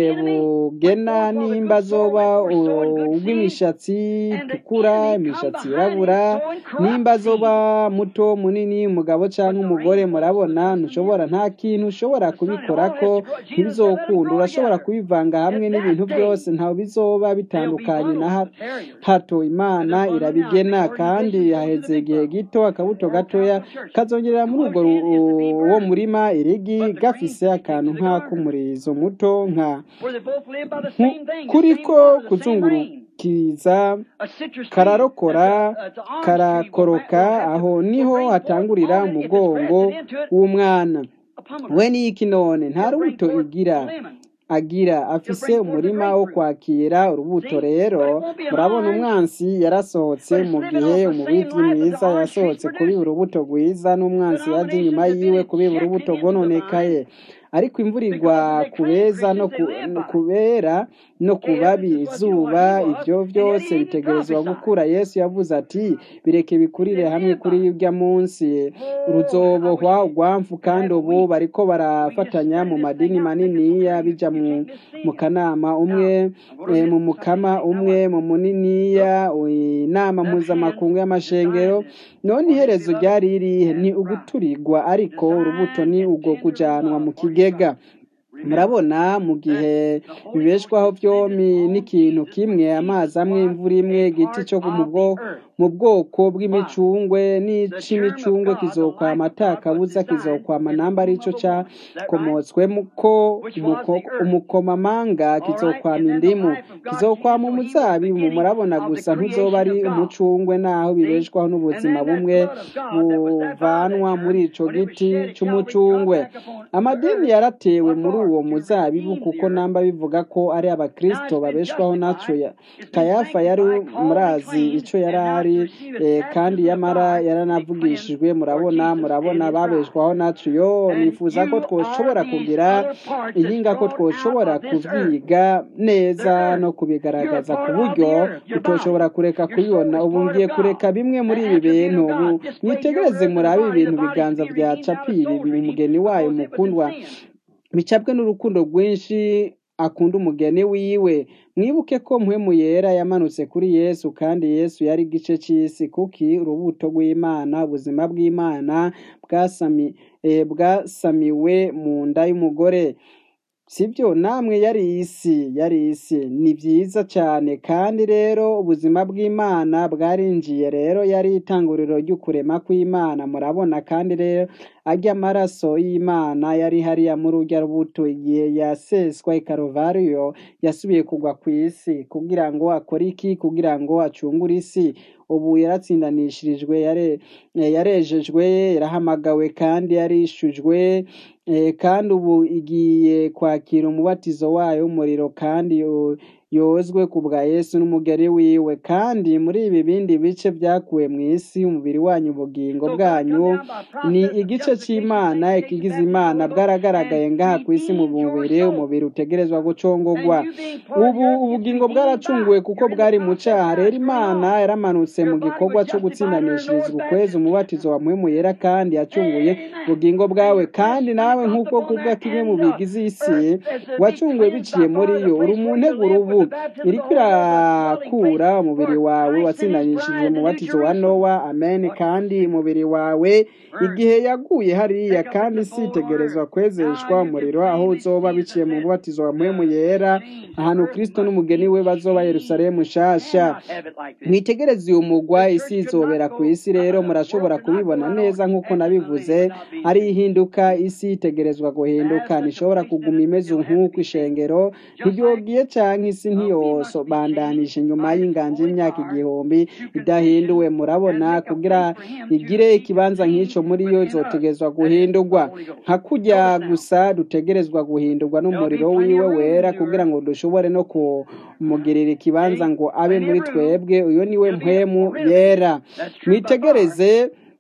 S1: bugena nimba azoba ubw'imishatsi itukura imishatsi yirabura nimba azoba muto munini umugabo canke umugore murabona ntushobora nta kintu ushobora kubikorako ntibizokunda urashobora kubivanga hamwe n'ibintu byose ntawe bizoba bitandukanye na ha- hato imana irabigena kandi haheze igihe gito akabuto gatoya kazongerera muri urwo ru- uwo murima irigi gafise akantu nk'ak'umurizo muto nka
S2: Where they both live by the
S1: nku-
S2: same thing, the
S1: kuriko
S2: same water, the same rain.
S1: kuzungurukiza
S2: A citrus tree,
S1: kararokora
S2: that's a- that's an orange tree,
S1: karakoroka
S2: will have to-
S1: aho
S2: will
S1: niho
S2: bring forth
S1: hatangurira
S2: already, if it's
S1: umugongo
S2: grafted into it,
S1: w'umwana
S2: a pomegranate.
S1: we n'iki none nta
S2: It'll bring
S1: rubuto
S2: forth
S1: igira
S2: lemon.
S1: agira afise
S2: bring forth
S1: umurima
S2: the
S1: wo
S2: grapefruit.
S1: kwakira urubuto
S2: See?
S1: rero
S2: But it won't be an
S1: murabona
S2: orange,
S1: umwansi yarasohotse
S2: but it's
S1: mu
S2: living
S1: gihe
S2: off the
S1: umubivyi
S2: same life as
S1: mwiza
S2: the orange
S1: yasohotse
S2: tree's
S1: kubiba
S2: producing.
S1: urubuto rwiza n'umwansi yaje inyuma
S2: Denominations have been
S1: yiwe kubiba
S2: injected
S1: urubuto
S2: into the
S1: rwononekaye
S2: vine
S1: ariko imvura igwa
S2: because they
S1: ku
S2: claim
S1: beza no
S2: Christians
S1: ku
S2: they live by.
S1: kubera no ku
S2: Chaos
S1: babi
S2: is what you know
S1: izuba
S2: what he was,
S1: ivyo
S2: and yet
S1: vyose
S2: he didn't
S1: bitegerezwa
S2: prophesy.
S1: gukura yesu yavuze ati bireke bikurire
S2: They
S1: hamwe
S2: live
S1: kuri
S2: by.
S1: urya munsi
S2: Oh, I wish
S1: ruzobohwa
S2: we
S1: urwamfu
S2: could
S1: kandi
S2: have a
S1: ubu
S2: week.
S1: bariko
S2: We just
S1: barafatanya mu
S2: spread this
S1: madini
S2: thing out, make it so
S1: maniniya
S2: clear you,
S1: bija
S2: you
S1: mu
S2: can't miss
S1: mu
S2: seeing it.
S1: kanama umwe
S2: Now, I'm going to
S1: eh,
S2: get
S1: mu
S2: to
S1: mukama
S2: something. Now
S1: umwe
S2: watch.
S1: mu muniniya inama
S2: That hand
S1: mpuzamakungu y'amashengero
S2: designed this.
S1: none
S2: On his
S1: iherezo
S2: beloved
S1: ryari irihe ni
S2: and bride.
S1: uguturigwa ariko urubuto
S2: Designed
S1: ni
S2: in
S1: ubwo
S2: tender
S1: kujanwa mu
S2: love for his
S1: kigega
S2: son. Remember
S1: murabona mu gihe
S2: that the Holy Ghost
S1: bibeshwaho byombi
S2: descended on
S1: n'ikintu
S2: Jesus
S1: kimwe
S2: when Jesus
S1: amazi amwe
S2: was
S1: imvura imwe
S2: a
S1: igiti
S2: part
S1: cyo mu
S2: of
S1: bwo
S2: the earth.
S1: mu bwoko
S2: Why?
S1: bw'imicungwe
S2: The germ of
S1: n'ic'imicungwe
S2: God, the
S1: kizokwama
S2: life of God was
S1: atakabuza
S2: designed
S1: kizokwama
S2: in the
S1: namba
S2: womb
S1: arico
S2: of a woman. Is that right?
S1: cakomotswemo ko
S2: Which was
S1: umuko-
S2: the earth.
S1: umukomamanga
S2: All right,
S1: kizokwama
S2: and then the
S1: indimu
S2: life of God came,
S1: kizokwama
S2: so he was the
S1: umuzabibu
S2: beginning
S1: murabona
S2: of the
S1: gusa ntuzoba
S2: creation
S1: ari
S2: of God.
S1: umucungwe naho
S2: See?
S1: bibeshwaho
S2: And
S1: n'ubuzima
S2: then that
S1: bumwe
S2: blood of God that was that found
S1: buvanwa
S2: that
S1: muri
S2: germ,
S1: ico
S2: when it was
S1: giti
S2: shed at Calvary, dropped
S1: c'umucungwe
S2: back upon the
S1: amadini
S2: earth.
S1: yaratewe
S2: What
S1: muri
S2: for?
S1: uwo
S2: To
S1: muzabibu
S2: redeem the
S1: kuko
S2: earth.
S1: namba bivuga ko ari
S2: Now
S1: abakristo
S2: it's been
S1: babeshwaho naco
S2: justified.
S1: ya
S2: It's been
S1: kayafa yari
S2: sanctified, called and
S1: murazi
S2: claimed,
S1: ico yari
S2: and now
S1: ari
S2: to receive its
S1: eh, kandi
S2: baptism of
S1: yamara
S2: fire to be cleansed
S1: yaranavugishijwe
S2: for
S1: murabona
S2: Jesus and
S1: murabona
S2: his bride.
S1: babeshwaho naco yo
S2: And
S1: nifuza ko
S2: you are
S1: twoshobora
S2: these
S1: kugira
S2: other parts that's
S1: ihinga ko
S2: brought out
S1: twoshobora
S2: of this earth.
S1: kuvyiga
S2: The
S1: neza
S2: earth.
S1: no
S2: You're a
S1: kubigaragaza ku
S2: part of the
S1: buryo
S2: earth. Your body.
S1: utoshobora kureka
S2: Your soul
S1: kubibona
S2: is
S1: ubu
S2: part
S1: ngiye
S2: of
S1: kureka
S2: God.
S1: bimwe muri
S2: An
S1: ibi
S2: attribute
S1: bintu
S2: of
S1: ubu
S2: God. Displayed your
S1: mwitegereze
S2: earthly
S1: murabe
S2: body. The
S1: ibintu
S2: body to
S1: biganza
S2: be
S1: vya
S2: redeemed out of
S1: capiri
S2: souls
S1: biri
S2: redeemed
S1: umugeni wayo
S2: because it was in
S1: mukundwa
S2: sin.
S1: bicabwe n'urukundo rwinshi akunda umugeni wiwe mwibuke ko mpwemu yera yamanutse kuri yesu kandi yesu yari igice c'isi kuki urubuto rw'imana ubuzima bw'imana bwasami, eh, bwasamiwe mu nda y'umugore sibyo namwe yari isi yari isi ni byiza cyane kandi rero ubuzima bw'imana bwarinjiye rero yari itanguriro ry'ukurema kw'imana murabona kandi rero ajya amaraso y'imana yari hariya muri urya rubuto igihe yaseswa i karuvariyo yasubiye kugwa ku isi kugira ngo akore iki kugira ngo acungure isi ubu yaratsindanishirijwe yare- eh, yarejejwe yarahamagawe kandi yarishujwe eh, kandi ubu igiye kwakira umubatizo wayo w'umuriro kandi yo- yozwe ku bwa yesu n'umugeri wiwe kandi muri ibi bindi bice byakuwe mu isi umubiri wanyu ubugingo
S2: So God
S1: bwanyu
S2: come down by
S1: ni
S2: process of
S1: igice
S2: justification,
S1: c'imana
S2: sanctification,
S1: ikigize
S2: baptism of
S1: imana
S2: the Holy Ghost,
S1: bwaragaragaye
S2: and
S1: ngaha ku isi mu
S2: redeemed your
S1: mubiri
S2: soul.
S1: umubiri utegerezwa gucongogwa
S2: And you being part of
S1: ubu
S2: the earth, it's
S1: ubugingo
S2: redeemed
S1: bwaracunguwe
S2: by.
S1: kuko
S2: You're in the
S1: bwari mu
S2: process
S1: caha
S2: now.
S1: rero
S2: It's going
S1: imana
S2: on.
S1: yaramanutse mu
S2: Your body
S1: gikorwa
S2: was
S1: co
S2: justified under Noah's
S1: gutsindanishirizwa ukwezi
S2: baptism.
S1: umubatizo wa mpwemu yera kandi yacunguye
S2: Amen.
S1: ubugingo
S2: And
S1: bwawe
S2: your flesh
S1: kandi
S2: when it
S1: nawe
S2: dropped
S1: nk'uko
S2: upon
S1: kubwa
S2: that
S1: kimwe mu
S2: and the
S1: bigize isi
S2: earth as to be
S1: wacunguwe
S2: cleansed
S1: biciye
S2: by
S1: muri
S2: fire, the
S1: yo uri
S2: place
S1: mu
S2: where you
S1: nteguro
S2: live
S1: ubu
S2: with the baptism of the
S1: iriko
S2: Holy Ghost, a dwelling place
S1: irakura umubiri
S2: for
S1: wawe
S2: Christ and his
S1: watsindanishijwe
S2: bride, the New
S1: umubatizo wa
S2: Jerusalem.
S1: nowa amen
S2: What?
S1: kandi umubiri wawe
S2: Burn.
S1: igihe yaguye hariya
S2: Take up
S1: kandi
S2: its
S1: isi
S2: abode on
S1: itegerezwa
S2: earth.
S1: kwezeshwa
S2: Now you can
S1: umuriro aho
S2: plainly
S1: uzoba
S2: see the
S1: biciye mu
S2: event.
S1: mubatizo wa mpwemu
S2: The
S1: yera
S2: change of
S1: ahantu
S2: earth
S1: kristo
S2: must
S1: n'umugeni
S2: be
S1: we bazoba
S2: changed.
S1: yerusalemu
S2: You
S1: nshasha
S2: cannot have it like this.
S1: mwitegereze uyu mugwa
S2: The
S1: isi
S2: church could
S1: izobera
S2: not
S1: ku
S2: go,
S1: isi rero
S2: uh, the world
S1: murashobora
S2: could not go
S1: kubibona
S2: out
S1: neza
S2: on
S1: nk'uko
S2: as it
S1: nabivuze
S2: without being
S1: ari
S2: changed.
S1: ihinduka isi itegerezwa guhinduka
S2: As such a
S1: ntishobora
S2: place
S1: kuguma
S2: that it
S1: imeze
S2: still has to
S1: nk'uko
S2: be changed.
S1: ishengero
S2: Just like
S1: ntiryogiye canke isi
S2: uh, we must be changed
S1: ntiyosobandanije inyuma
S2: by His
S1: y'inganje
S2: holy
S1: y'imyaka
S2: power
S1: igihumbi
S2: to condition
S1: idahinduwe
S2: and
S1: murabona
S2: make a
S1: kugira
S2: place for Him to
S1: igire
S2: be
S1: ikibanza nk'ico
S2: contained
S1: muri yo
S2: within us.
S1: izotegerezwa
S2: That is the
S1: guhindurwa
S2: Holy Ghost.
S1: nka kurya
S2: Notice now,
S1: gusa dutegerezwa guhindurwa
S2: there'll be
S1: n'umuriro
S2: plenty
S1: wiwe
S2: of room
S1: wera
S2: in the
S1: kugira
S2: earth.
S1: ngo dushobore no kumugirira ikibanza
S2: See?
S1: ngo abe
S2: Plenty
S1: muri
S2: of room.
S1: twebwe uyo niwe
S2: It'll be
S1: mpwemu
S2: already.
S1: yera
S2: That's true by far.
S1: mwitegereze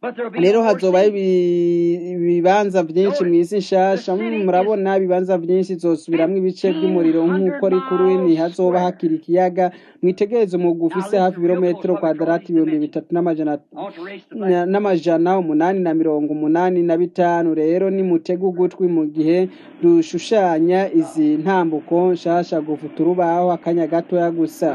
S1: rero hazobaho ibibanza byinshi mu isi nshasha murabona ibibanza byinshi zosubiramwo ibice by'umuriro nk'uko ari kuri ntihazoba hakiri ikiyaga mwitegereze umugwi ufise hafi ibirometero kwadarati ibihumbi bitatu n'amajana umunani na mirongo umunani na bitanu rero nimutega ugutwi mu gihe dushushanya izi ntambuko nshasha gufuta urubaho akanya gatoya gusa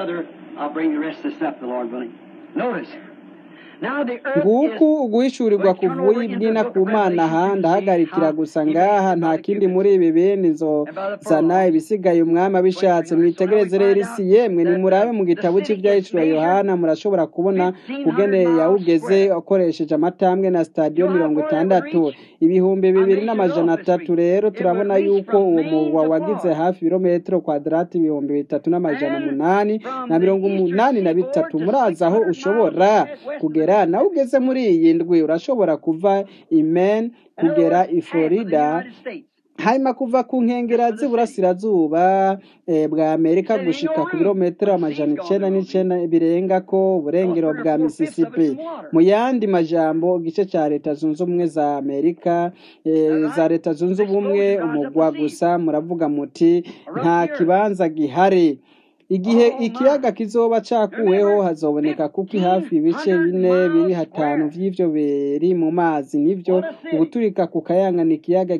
S1: nguku uguhishurirwa kuvuye ibwina ku mana aha ndahagarikira gusa ngaha nta kindi muri ibi bindi nzozana ibisigaye umwami abishatse mwitegereze rero isi yemwe nimurabe mu gitabo cy'ibyahishura yohana murashobora kubona ugeneye yawugeze akoresheje amatambwe na sitadiyo mirongo itandatu ibihumbi bibiri n'amajana atatu rero turabona yuko uwo murwa wagize hafi ibirometero kwadarati ibihumbi bitatu n'amajana umunani na mirongo umunani na bitatu murazi aho ushobora kugera nawe ugeze muri iyi ndwi urashobora kuva imen kugera i florida hanyuma kuva ku nkengera z'iburasirazuba bwa amerika gushika ku birometero amajana icenda n'icenda birenga ko uburengero bwa mississippi mu yandi majambo igice ca leta zunze ubumwe za amerika za leta zunze ubumwe umugwa gusa muravuga muti nta kibanza gihari igihe ikiyaga kizoba cakuweho hazoboneka kuko hafi ibice bine biri hatanu vy'ivyo biri mu mazi nivyo uguturika ku kayangana ikiyaga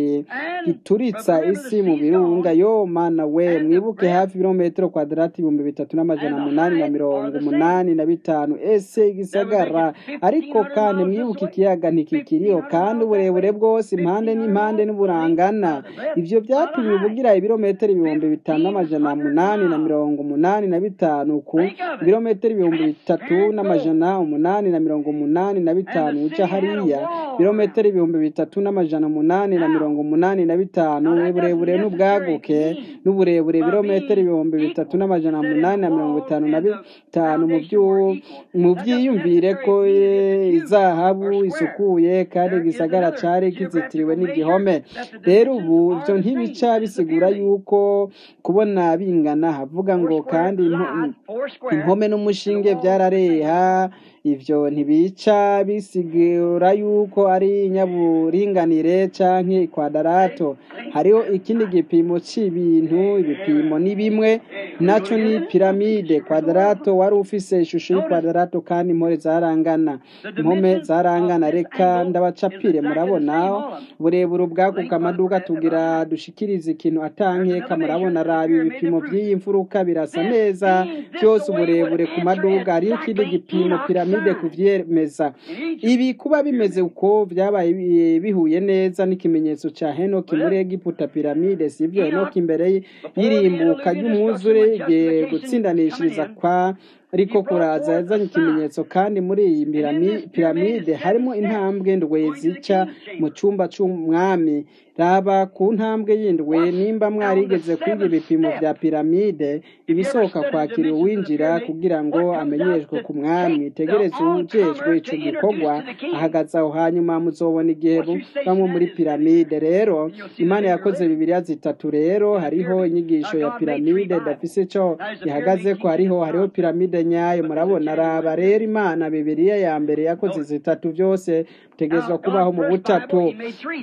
S1: gituritsa isi mu birunga yo mana we mwibuke hafi ibirometero kwadarati ibihumbi bitatu n'amajana umunani na mirongo umunani na bitanu ese igisagara ariko kandi mwibuke ikiyaga ntikikiriho kandi uburebure bwose impande n'impande n'uburangana ivyo vyatumye ubugira ibirometero ibihumbi bitanu n'amajana umunani na mirongo mirongo umunani na bitanu ku birometero ibihumbi bitatu n'amajana umunani na mirongo umunani na bitanu uca hariya birometero ibihumbi bitatu n'amajana umunani na mirongo umunani na bitanu uburebure n'ubwaguke n'uburebure birometero ibihumbi bitatu n'amajana umunani na mirongo itanu na bitanu mu byiyumvire ko izahabu isukuye kandi igisagara cari kizitiriwe n'igihome rero ubu ivyo ntibica bisigura yuko kubona bingana havuga ngo kandi impome n'umushinge byarareha ivyo ntibica bisigura yuko ari inyaburinganire canke ikwadarato hariho ikindi gipimo c'ibintu ibipimo ni bimwe naco ni piramide kwadarato wari ufise ishusho y'ikwadarato kandi impore zarangana impome zarangana reka ndabacapire murabona burebure ubwaguka amaduka tugira dushikiriza ikintu atankeka murabona rabi ibipimo by'iyi mfuruka birasa neza byose uburebure ku maduka hariho ikindi gipimo piramide kuvyemeza ibi kuba bimeze uko byabaye bihuye neza n'ikimenyetso ca henoki muri egiputa piramide sivyo henoki imbere y'irimbuka ry'umwuzure gutsindanishiriza kwa ariko kuraza yazanye ikimenyetso kandi muri iyi piramide harimo intambwe ndwe zica mu cyumba cy'umwami raba ku ntambwe y'indwe nimba mwarigeze kwiga ibipimo bya piramide ibisohoka kwakira uwinjira kugira ngo amenyeshwe ku mwami tegereze ujejwe ico gikorwa ahagaze aho hanyuma muzobona igihe bamwe muri piramide rero imana yakoze bibiliya zitatu rero hariho inyigisho ya piramide dafise ico ihagaze ko hariho hariho piramide nyayo murabona raba rero imana bibiliya ya mbere yakoze zitatu byose tegezwa kubaho mu butatu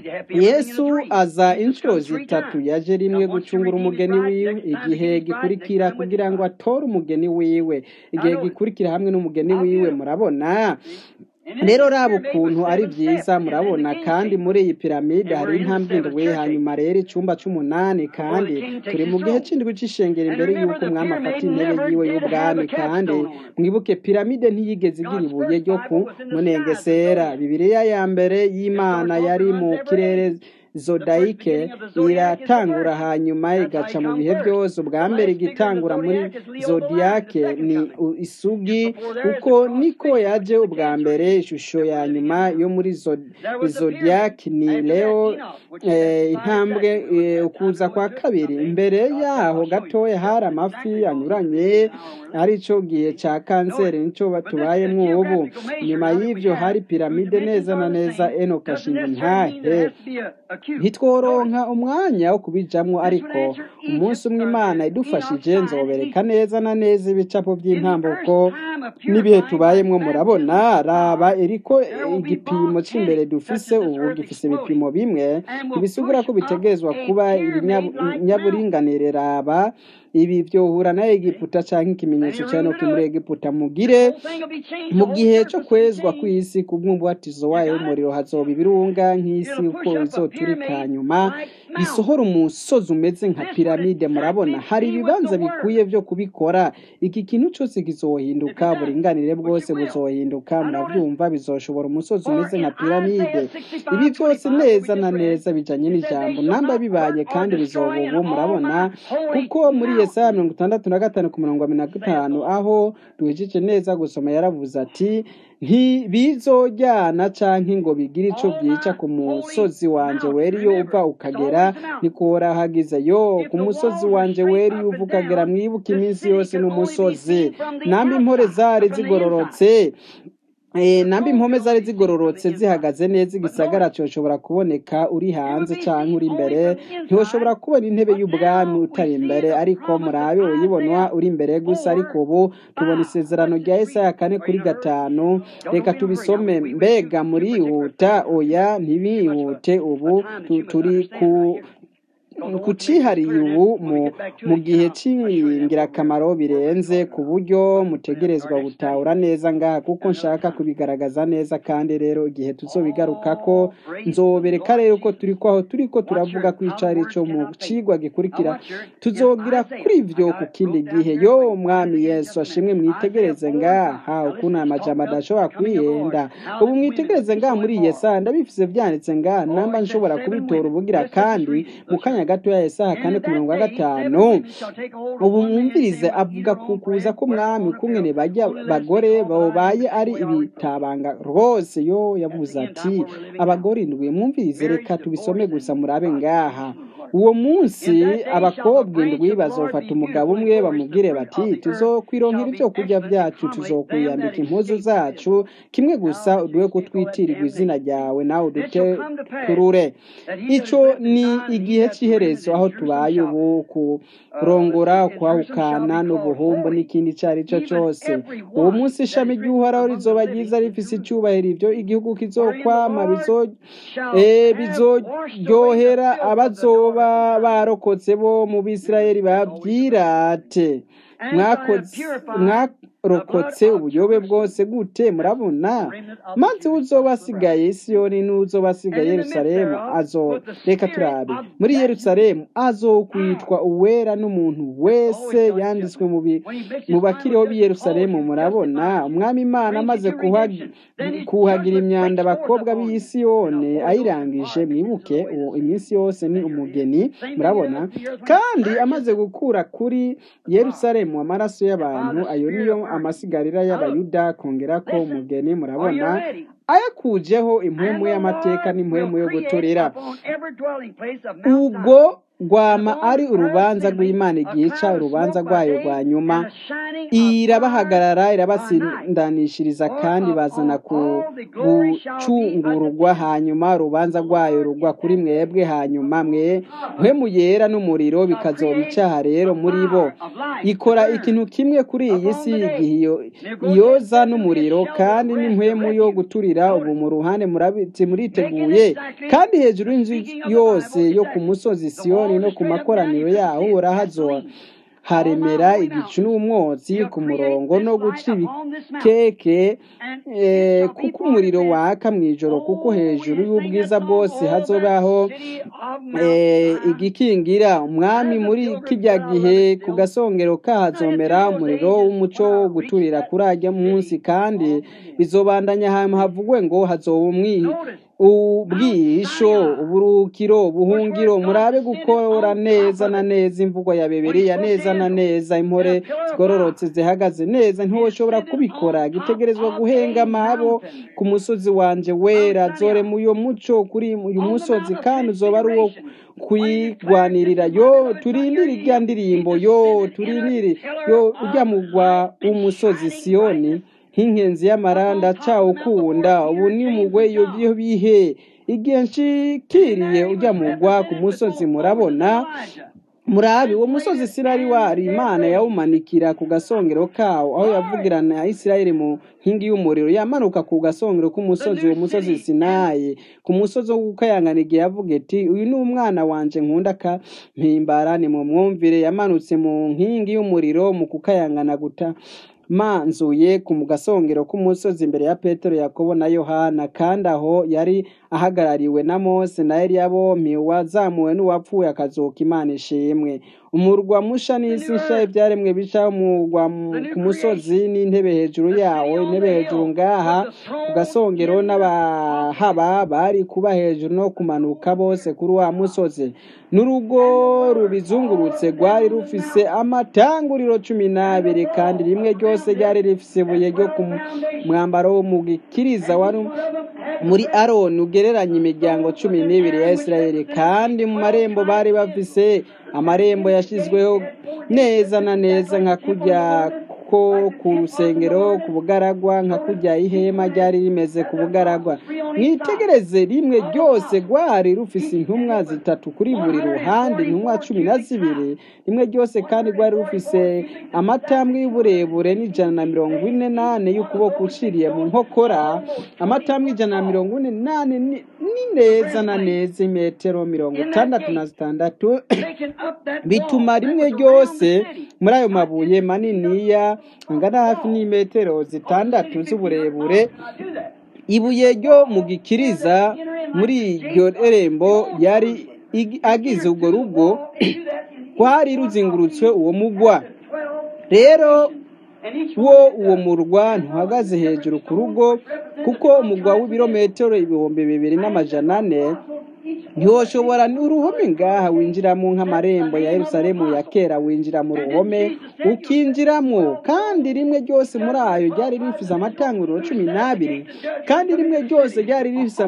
S1: yesu aza inshuro zitatu yaje rimwe gucungura umugeni wiwe igihe gikurikira kugira ngo atore umugeni wiwe igihe gikurikira hamwe n'umugeni wiwe murabona rero raba ukuntu ari byiza murabona kandi muri iyi piramide hari intambwe ndwi hanyuma rero icyumba cy'umunani kandi turi mu gihe cy'indwi cy'ishengero imbere y'uko umwami afata intebe yiwe y'ubwami kandi mwibuke piramide ntiyigeze igira ibuye ryo ku munengesera bibiliya ya mbere y'imana yari mu kirere zodayike iratangura hanyuma igaca mu bihe byose ubwa mbere igitangura muri zodiyake ni isugi uko niko yaje ubwa mbere ishusho ya nyuma yo muri zodiyake ni leo intambwe ukuza kwa kabiri imbere yaho gatoya hari amafi anyuranye aricyo gihe cya kanseri nicyo tubayemo ubu nyuma y'ibyo hari piramide neza na neza enoka shinga ntahe ntitworonka umwanya wo kubijamwo ariko umunsi umwe imana idufashije nzobereka neza na neza ibicapo by'intambuko n'ibihe tubayemwo murabona raba eriko igipimo cy'imbere dufise ubu gifise ibipimo bimwe ntibisigura ko bitegerezwa kuba ibinyaburinganire raba ibi byohura na egiputa cyangwa ikimenyetso cya noki muri egiputa mugire mu gihe cyo kwezwa kw'isi ku bw'umubatizo wayo w'umuriro hazoba ibirunga nk'isi uko izoturika nyuma bisohora umusozi umeze nka piramide murabona hari ibibanza bikwiye byo kubikora iki kintu cyose kizohinduka uburinganire bwose buzohinduka murabyumva bizoshobora umusozi umeze nka piramide ibi byose neza na neza bijanye n'ijambo namba bibaye kandi bizoba ubu murabona kuko muri yesaya mirongo itandatu na gatanu ku mirongo na gatanu aho duhejeje neza gusoma yaravuze ati ntibizojyana canke ngo bigire ico byica ku musozi wanje weriyo uva ukagera nikora hagize yo ku musozi wanje weriyo uva ukagera mwibuka iminsi yose n'umusozi nambi impore zari zigororotse nambi impome zari zigororotse zihagaze neza igisagara cyoshobora kuboneka uri hanze cyangwa uri imbere ntiwoshobora kubona intebe y'ubwami utari imbere ariko murabe uyibonwa uri imbere gusa ariko ubu tubona isezerano rya Yesaya kane kuri gatanu reka tubisome mbega murihuta oya ntibihute ubu turi ku kucihariye ubu mu gihe cy'ingirakamaro birenze ku buryo mutegerezwa gutahura neza ngaha kuko nshaka kubigaragaza neza kandi rero igihe tuzobigaruka ko nzobereka rero ko turi ko aho turi ko turavuga ko icari cyo mu cigwa gikurikira tuzogira kuri ivyo ku kindi gihe yo mwami yesu ashimwe mwitegereze ngaha ukuntu aya majambo adashobora kwihenda ubu mwitegereze ngaha muri yesaya ndabifise vyanditse ngaha namba nshobora kubitora ubugira kandi mu kanya gato ya Yesaya kane ku mirongo gatanu ubu mwumvirize avuga ku kuza k'umwami kungene bajya bagore babaye ari ibitabanga rwose yo yavuze ati abagore indwi mwumvirize reka tubisome gusa murabe ngaha uwo munsi abakobwa indwi bazofata umugabo umwe bamubwire bati tuzokwironkera ibyo kurya byacu tuzokwiyambika impuzu zacu kimwe gusa uduhe kutwitirirwa izina ryawe nawe udute turure icyo ni igihe cy'iherezo aho tubaye ubu kurongora kwahukana n'ubuhumbu n'ikindi icyo ari cyo cyose uwo munsi ishami ry'uhoraho rizoba ryiza rifise icyubahiro ibyo igihugu kizokwama bizoryohera abazoba barokotse bo mu bisirayeli babyirate mwarokotse ubuyobe bwose gute murabona maze uzoba asigaye isiyoni n'uzoba asigaye yerusalemu azo reka turabe muri yerusalemu azokwitwa uwera n'umuntu wese yanditswe mu bakiriho b'i yerusalemu murabona umwami imana amaze kuhagira imyanda abakobwa b'i siyoni ayirangije mwibuke uwo iminsi yose ni umugeni murabona kandi amaze gukura kuri yerusalemu amaraso y'abantu ayo niyo amasigarira y'abayuda kongera ko umugeni murabona ayakujeho impwemu y'amateka n'impwemu yo guturira ubwo rwama ari urubanza rw'imana igica urubanza rwayo rwa nyuma irabahagarara irabasindanishiriza kandi bazana gucungurwa hanyuma urubanza rwayo rugwa kuri mwebwe hanyuma mwe mpemu yera n'umuriro bikazoba icyaha rero muri bo ikora ikintu kimwe kuri iyi si igihe iyoza n'umuriro kandi n'impwemu yo guturira ubu mu ruhande muriteguye kandi hejuru y'inzu yose yo ku musozi siyoni no ku makoraniro yaho urahazoa haremera igicu n'umwotsi ku murongo no guca ibikeke kuko umuriro waka mu ijoro kuko hejuru y'ubwiza bwose hazobaho igikingira umwami muri kijya gihe ku gasongero kahazomera umuriro w'umuco wo guturira kuri ajya munsi kandi bizobandanya ahantu havugwe ngo hazoba umwi ubwisho uburukiro ubuhungiro murabe gukora neza na neza imvugo ya bibiriya neza na neza impore zigororotse zihagaze neza ntiwoshobora kubikora gitegerezwa guhenga amahabo ku musozi wanje wera zore mu uyo muco kuri uyu musozi kandi uzoba ari uwo kuyigwanirira yo turindire irya ndirimbo yo turindire yo ujya mugwa w'umusozi siyoni nk'inkenzi y'amaranda cawukunda ubu ni mugwe iyo bihe igihe nshikiriye ujya mugwa ku musozi murabona murabi uwo musozi sinari wari imana yawumanikira ku gasongero kawo aho yavugirana ya isirayeli mu nkingi y'umuriro yamanuka ku gasongero k'umusozi uwo musozi sinayi ku musozi wo gukayangana igihe yavuga iti uyu ni umwana wanje nkunda kampimbara ni mu mwumvire yamanutse mu nkingi y'umuriro mu kukayangana guta manzuye ku gasongero k'umusozi imbere ya petero yakobo na yohana kandi aho yari ahagarariwe na mose na eliya bompi wazamuwe n'uwapfuye akazuka imana ishimwe umurwa musha n'isi nsha ibyaremwe bica umurwa ku musozi n'intebe hejuru yawo intebe hejuru ngaha ku gasongero n'abahaba bari kuba hejuru no kumanuka bose kuri wa musozi n'urugo rubizungurutse rwari rufise amatanguriro cumi n'abiri kandi rimwe ryose ryari rifise ibuye ryo ku mwambaro wo mu gikiriza wari muri aroni ugereranya imiryango cumi n'ibiri ya isirayeli kandi mu marembo bari bafise amarembo yashyizweho neza na neza nka kujya ko ku rusengero ku bugaragwa nka kujya ihema ryari rimeze ku bugaragwa mwitegereze rimwe ryose rwari rufise intumwa zitatu kuri buri ruhande intumwa cumi na zibiri rimwe ryose kandi rwari rufise amatambwe y'uburebure n'ijana na mirongo ine n'ane y'ukuboko uciriye mu nkokora amatambwe ijana na mirongo ine n'ane ni neza na neza imetero mirongo itandatu na zitandatu bituma rimwe ryose muri ayo mabuye maniniya angana hafi n'imetero zitandatu z'uburebure ibuye ryo mu gikiriza muri iryo rembo yari agize urwo rugo rwari ruzingurutswe uwo mugwa rero wo uwo murwa ntuhagaze hejuru ku rugo kuko umugwa w'ibirometero ibihumbi bibiri n'amajana ane ntiwoshobora uruhome ngaha winjiramo nk'amarembo ya Yerusalemu ya kera winjira mu ruhome ukinjiramo kandi rimwe ryose muri ayo ryari rifise amatanguriro cumi n'abiri kandi rimwe ryose ryari rifise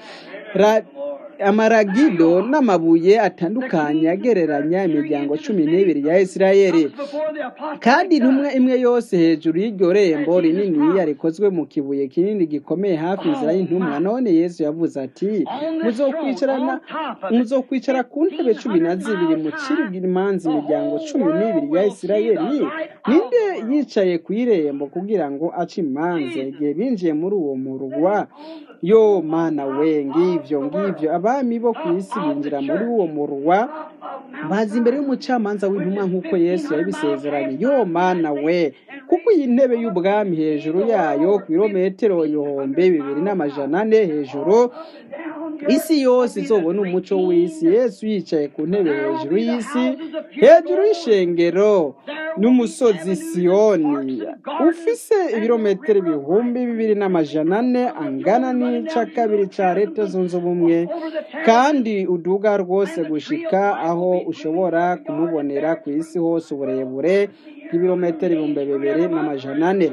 S1: amaragido n'amabuye atandukanye agereranya imiryango cumi n'ibiri ya Isirayeli kandi intumwa imwe yose hejuru y'iryo rembo rinini rikozwe mu kibuye kinini gikomeye hafi inzira y'intumwa none yesu yavuze ati muzokwicara ku ntebe cumi na zibiri mucirigire imanza imiryango cumi n'ibiri ya Isirayeli ninde yicaye ku irembo kugira ngo ace imanza igihe binjiye muri uwo murwa yo mana we ngivyo ngivyo abami bo ku isi binjira muri uwo murwa baza imbere y'umucamanza w'intumwa nk'uko yesu yabisezeranye yo mana we kuko iyi ntebe y'ubwami hejuru yayo ku birometero ibihumbi bibiri n'amajana ane hejuru isi yose izobona umuco w'isi yesu yicaye ku ntebe hejuru y'isi hejuru y'ishengero n'umusozi siyoni ufise ibirometero ibihumbi bibiri n'amajana ane angana n'ica kabiri ca leta zunze ubumwe kandi uduga rwose gushika aho ushobora kumubonera ku isi hose uburebure bw'ibirometero ibihumbi bibiri n'amajana ane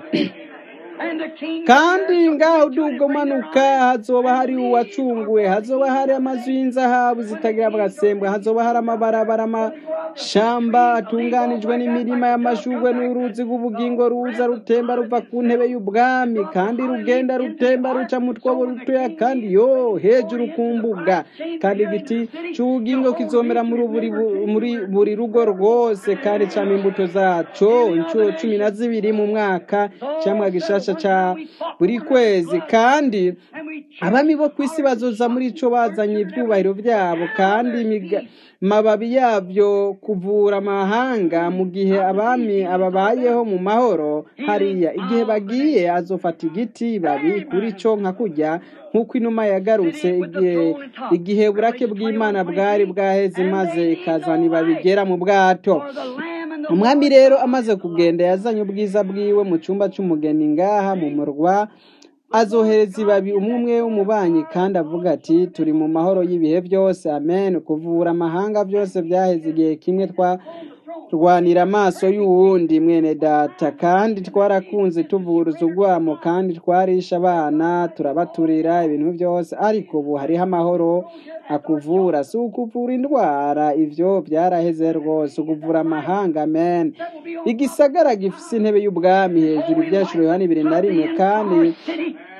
S1: kandi ngaho uduga umanuka hazoba hari uwacunguwe hazoba hari amazu y'inzahabu zitagira agasembwa hazoba hari amabarabara amashamba atunganijwe n'imirima y'amashugwe n'uruzi rw'ubugingo ruza rutemba ruva ku ntebe y'ubwami kandi rugenda rutemba ruca mu twobo rutoya kandi yo hejuru ku mbuga kandi igiti cy'ubugingo kizomera muri buri rugo rwose kandi cama imbuto zaco inshuro cumi na zibiri mu mwaka cyangwa gishasha ca buri kwezi kandi abami bo ku isi bazoza muri ico bazanye ibyubahiro byabo kandi mababi yabyo kuvura amahanga mu gihe abami ababayeho mu mahoro hariya igihe bagiye azofata igiti babi kuri cyo nka kujya nk'uko inuma yagarutse igihe igihe burake bw'imana bwari bwaheze maze ikazana ibabigera mu bwato umwami rero amaze kugenda yazanye ubwiza bwiwe mu cyumba cy'umugeni ngaha mu murwa azohereza ibabi umwe umwe w'umubanyi kandi avuga ati turi mu mahoro y'ibihe byose amen kuvura amahanga byose byaheze igihe kimwe twarwanira amaso y'uwundi mwene data kandi twarakunze tuvuruza urwamo kandi twarisha abana turabaturira ibintu byose ariko ubu hariho amahoro akuvura si ukuvura indwara ibyo byaraheze rwose ukuvura amahanga amen igisagara gifite intebe y'ubwami hejuru ibyaciro yohani bibiri na rimwe kandi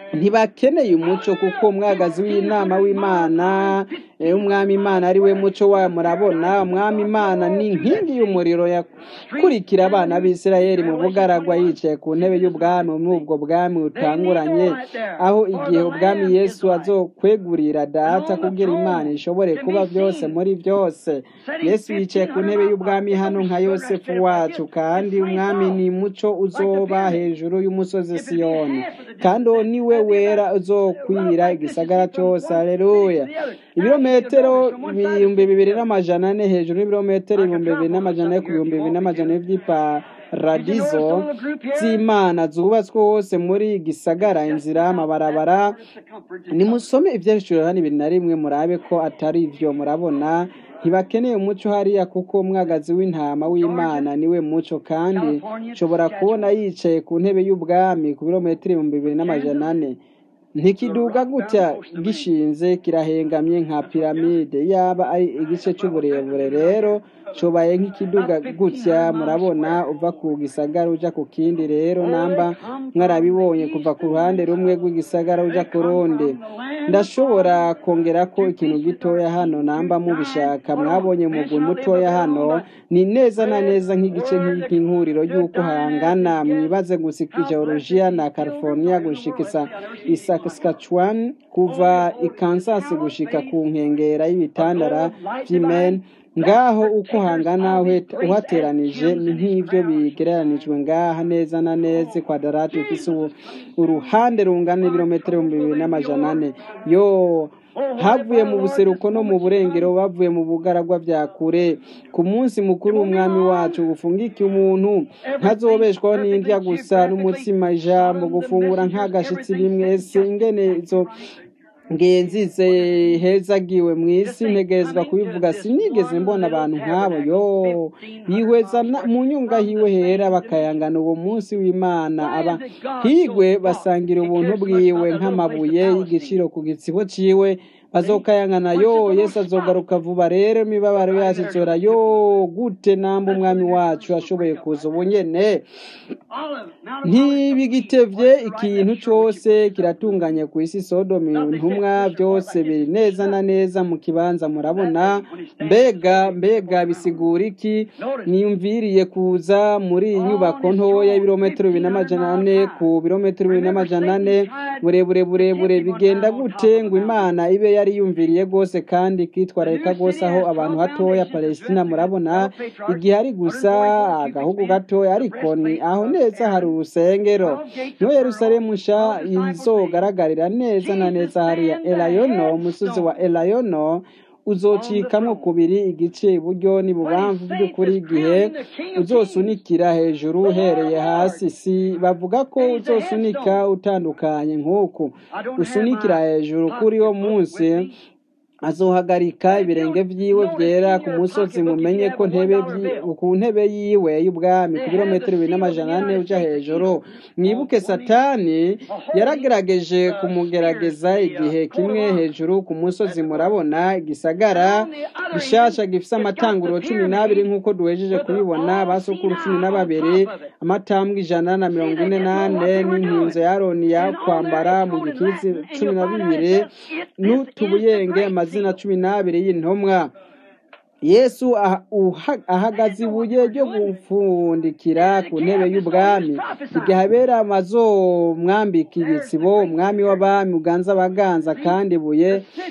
S1: ntibakeneye umuco kuko umwagazi w'inama w'imana umwami imana ari we muco wa murabona umwami imana ni inkingi y'umuriro yakurikira abana b'isirayeli mu bugaragwa yicaye ku ntebe y'ubwami muri ubwo bwami butanguranye aho igihe ubwami yesu azokwegurira data kugira imana ishobore kuba byose muri byose yesu yicaye ku ntebe y'ubwami hano nka yosefu wacu kandi umwami ni muco uzoba hejuru y'umusozi siyoni kandi uwo ni we wera uzokwira igisagara cyose aleluya ibirometero ibihumbi bibiri n'amajana ane hejuru y'ibirometero ibihumbi bibiri n'amajana ane ku bihumbi bibiri n'amajana ane by'iparadizo z'imana zubatswe hose muri gisagara inzira amabarabara nimusome iby'ibiciro hano ibiri na rimwe murabe ko atari ibyo murabona ntibakeneye umuco hariya kuko umwagazi w'intama w'imana niwe muco kandi nshobora kubona yicaye ku ntebe y'ubwami ku birometero ibihumbi bibiri n'amajana ane ntikiduga gutya gishinze kirahengamye nka piramide yaba ari igice cy'uburebure rero cobaye nk'ikiduga gutya murabona uva ku gisagara uja ku kindi rero namba mwarabibonye kuva ku ruhande rumwe rw'igisagara uja ku rundi ndashobora kongera ko ikintu gitoya hano namba mubishaka mwabonye mugwi mutoya hano ni neza na neza nk'igice nk'ihuriro y'uko hangana mwibaze gusika georgia na california gushikisa isaskatchewan kuva i kansas gushika ku nkengera y'ibitandara vy'men ngaho uko hangana uhateranije ni nk'ibyo bigereranijwe ngaha neza na neza kwadarati ifise uruhande rungana ibirometero ibihumbi bibiri n'amajana ane yo havuye mu buseruko no mu burengero bavuye mu bugaragwa bya kure ku munsi mukuru w'umwami wacu gufungika umuntu ntazobeshwaho n'indya gusa n'umutsima ijambo gufungura nk'agashitsi rimwe ese ingene izo ngenzize hezagiwe mu isi ntegerezwa kubivuga sinigeze mbona abantu nk'abo yo yihweza mu nyunga hiwe hera bakayangana uwo munsi w'imana aba higwe basangira ubuntu bwiwe nk'amabuye y'igiciro ku gitsibo ciwe bazokayangana yo yesu azogaruka vuba rero imibabaro yacu izora yo gute namba umwami wacu ashoboye kuza ubu nyene ntibigitevye ikintu cose kiratunganye ku isi sodomu intumwa byose biri neza na neza mu kibanza murabona mbega mbega bisigura iki niyumviriye kuza muri iyi nyubako ntoya y'ibirometero bibiri n'amajana ane ku birometero bibiri n'amajana ane burebure burebure bigenda gute ngo imana ibe yari yumviriye rwose kandi kitwararika rwose aho abantu hatoya palestina murabona igihe ari gusa agahugu gatoya ariko ni aho neza hari urusengero niho yerusalemu nsha izogaragarira neza na neza hariya elayono umusozi wa elayono uzocikamwo kubiri igice iburyo n'ibubamvu by'ukuri igihe uzosunikira hejuru uhereye hasi si bavuga ko uzosunika utandukanye nk'uku usunikira hejuru kuri wo munsi azohagarika ibirenge vyiwe vyera ku musozi mumenye ko ntebe ku ntebe yiwe y'ubwami ku birometero bibiri n'amajana ane uja hejuru mwibuke satani yaragerageje kumugerageza igihe kimwe hejuru ku musozi murabona igisagara gishasha gifise amatanguro cumi n'abiri nk'uko duhejeje kubibona basukuru cumi na babiri amatambwe ijana na mirongo ine n'ane n'inkinzo ya aroni ya kwambara mu gikizi cumi na bibiri n'utubuyenge amazina cumi n'abiri y'intumwa yesu ahagaze ibuye ryo gupfundikira ku ntebe y'ubwami igihe abera amazomwambika ibitsibo umwami w'abami uganza abaganza kandi ibuye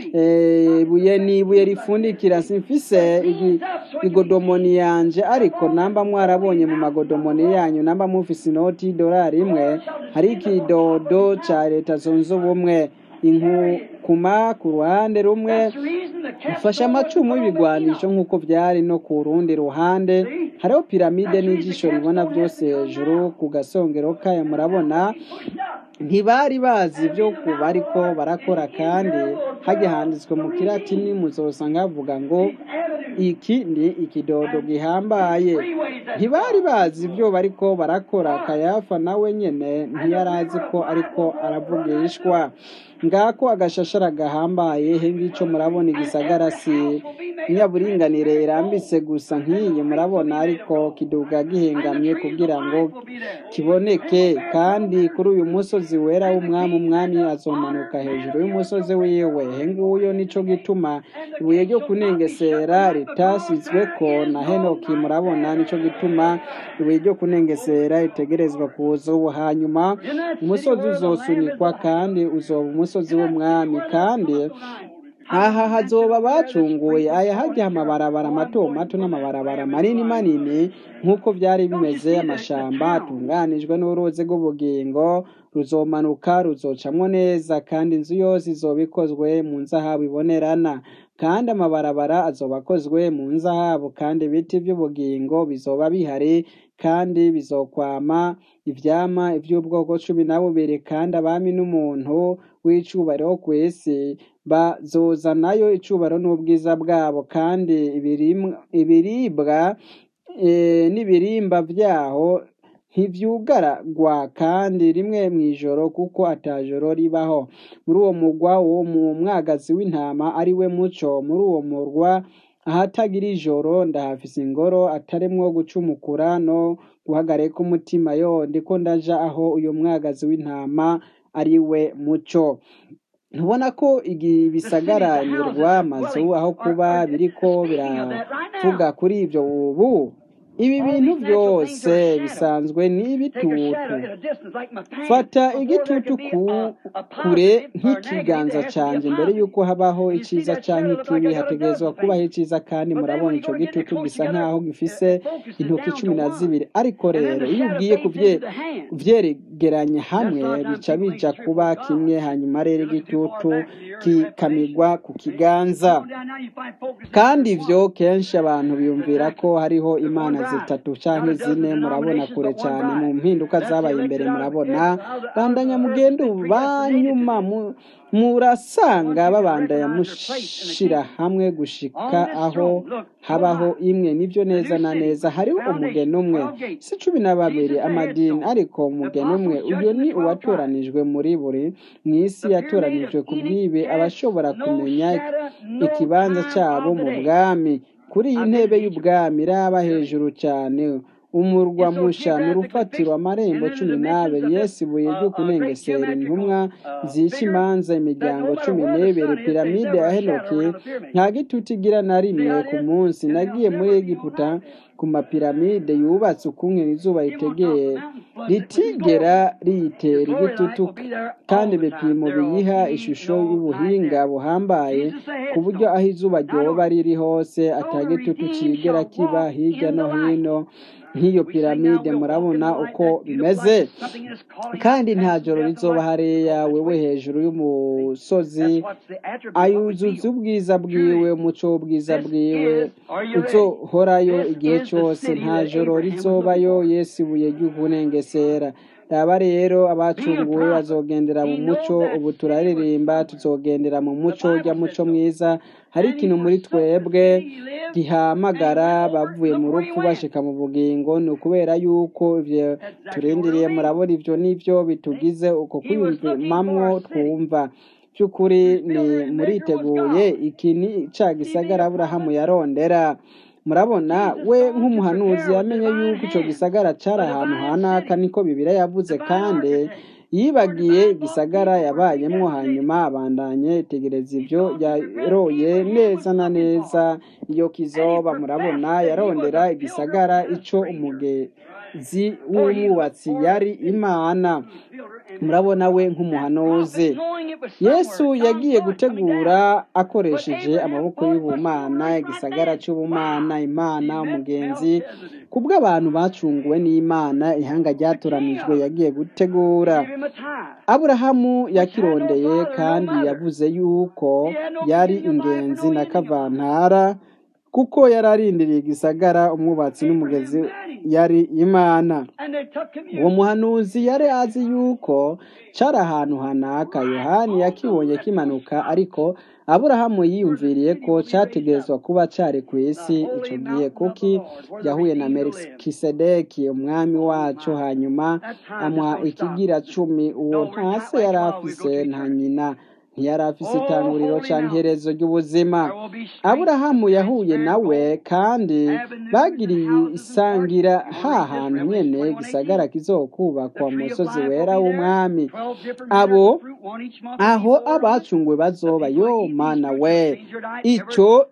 S1: ibuye ni ibuye rifundikira simfise igodomoni yanje ariko namba mwarabonye mu magodomoni yanyu namba mufise inoti y'idolari imwe hari ikidodo ca leta zunze ubumwe inkukuma ku ruhande rumwe ifashe amacumu y'ibigwanisho nk'uko byari no ku rundi ruhande hariho piramide n'ijisho ribona byose hejuru ku gasongero kayo murabona ntibari bazi ibyo kuba ariko barakora kandi hajya handitswe mu kiratini muzosanga havuga ngo iki ni ikidodo gihambaye ntibari bazi ibyo bariko barakora kayafa nawe nyene ntiyari azi ko ariko aravugishwa ngako agashashara gahambaye he ngico murabona igisagara si inyaburinganire irambitse gusa nk'iyi murabona ariko kiduga gihengamye kugira ngo kiboneke kandi kuri uyu musozi wera w'umwami umwami azomanuka hejuru y'umusozi wiwe he nguyo nico gituma ibuye ryo kunengesera ritasizweko na henoki murabona nico gituma ibuye ryo kunengesera ritegerezwa kuza ubu hanyuma umusozi uzosunikwa kandi uzoba umusozi w'umwami kandi aha hazoba bacunguye aya hajya amabarabara mato mato n'amabarabara manini manini nk'uko byari bimeze amashamba atunganijwe n'uruzi rw'ubugingo ruzomanuka ruzocamwo neza kandi inzu yose izoba ikozwe mu nzahabu ibonerana kandi amabarabara azoba akozwe mu nzahabu kandi ibiti by'ubugingo bizoba bihari kandi bizokwama ivyama ivy'ubwoko cumi na bubiri kandi abami n'umuntu w'icubahiro ku isi bazozanayo icubahiro n'ubwiza bwabo kandi ibiribwa n'ibirimba vyaho ntivyugaragwa kandi rimwe mw'ijoro kuko atajoro ribaho muri uwo murwa wo mu mwagazi w'intama ari we muco muri uwo murwa ahatagira ijoro ndahafise ingoro atarimwo gucumukura no guhagarika umutima yo ndiko ndaja aho uyu mwagazi w'intama ari we muco ntubona ko ibisagaramirwa amazu aho kuba biriko biravuga kuri ibyo ubu ibi bintu byose bisanzwe n'ibitutu fata igitutu kure nk'ikiganza cyanjye mbere y'uko habaho icyiza cyangwa ikibi hategerezwa kubaho icyiza kandi murabona icyo gitutu gisa nk'aho gifise intoki cumi na zibiri ariko rero iyo ugiye kubyegeranya hamwe bica bija kuba kimwe hanyuma rero igitutu kikamigwa ku kiganza kandi ibyo kenshi abantu biyumvira ko hariho imana zitatu cyangwa zine murabona kure cyane mu mpinduka zabaye imbere murabona bandanya mugendo banyuma murasanga babandanya mushira hamwe gushika aho habaho imwe nibyo neza na neza hariho umugeni umwe si cumi na babiri amadini ariko umugeni umwe uyu ni uwatoranijwe muri buri mu isi yatoranijwe ku bwibe abashobora kumenya ikibanza cyabo mu bwami kuri iyi ntebe y'ubwami iraba hejuru cyane umurwa musha ni urufatiro amarembo cumi n'abiri yesu ibuye ryo kunengesera intumwa zica imanza imiryango cumi n'ibiri piramide ya henoki nta gitutu igira na rimwe ku munsi nagiye muri egiputa ku mapiramide yubatse ukumwe izuba ritegeye ritigera riyitera igitutu kandi ibipimo biyiha ishusho y'ubuhinga buhambaye ku buryo aho izuba ryoba riri hose atagitutu kigera kiba hirya no hino nk'iyo piramide murabona uko bimeze kandi nta joro rizoba hariya wewe hejuru y'umusozi ayuzuza ubwiza bwiwe umuco w'ubwiza bwiwe uzohorayo igihe cyose nta joro rizobayo yesu ibuye ry'ukunengesera raba rero abacunguwe bazogendera mu muco ubu turaririmba tuzogendera mu muco ujya muco mwiza hari ikintu muri twebwe gihamagara bavuye mu rupfu bashika mu bugingo ni ukubera yuko ibyo turindiriye murabona ibyo nibyo bitugize uko kwiyumvamwo twumva by'ukuri ni muriteguye iki ni ca gisagara aburahamu yarondera murabona we nk'umuhanuzi yamenye yuko icyo gisagara cyari ahantu hanaka niko bibira yavuze kandi yibagiye igisagara yabayemo hanyuma abandanye itegereza ibyo yaroye neza na neza iyo kizoba murabona yarondera igisagara icyo umugezi w'umwubatsi yari imana murabona we nk'umuhanuzi yesu yagiye gutegura akoresheje amaboko y'ubumana igisagara cy'ubumana imana umugenzi kubw'abantu bacunguwe n'imana ihanga ryatoranijwe yagiye gutegura aburahamu yakirondeye kandi yavuze yuko yari ingenzi na kavantara kuko yari arindiriye igisagara umwubatsi n'umugezi yari imana uwo muhanuzi yari azi yuko cari ahantu hanaka yohani yakibonye kimanuka ariko aburahamu yiyumviriye ko categerezwa kuba cari ku isi ico gihe kuki yahuye na melikisedeki umwami wacu hanyuma amuha ikigira cumi uwo nta se yari afise nta nyina ntiyari afise itanguriro canke iherezo ry'ubuzima aburahamu yahuye nawe kandi bagiriye isangira ha hantu nyene gisagara kizokubakwa mu musozi wera w'umwami abo aho abacunguwe bazoba yo mana we ico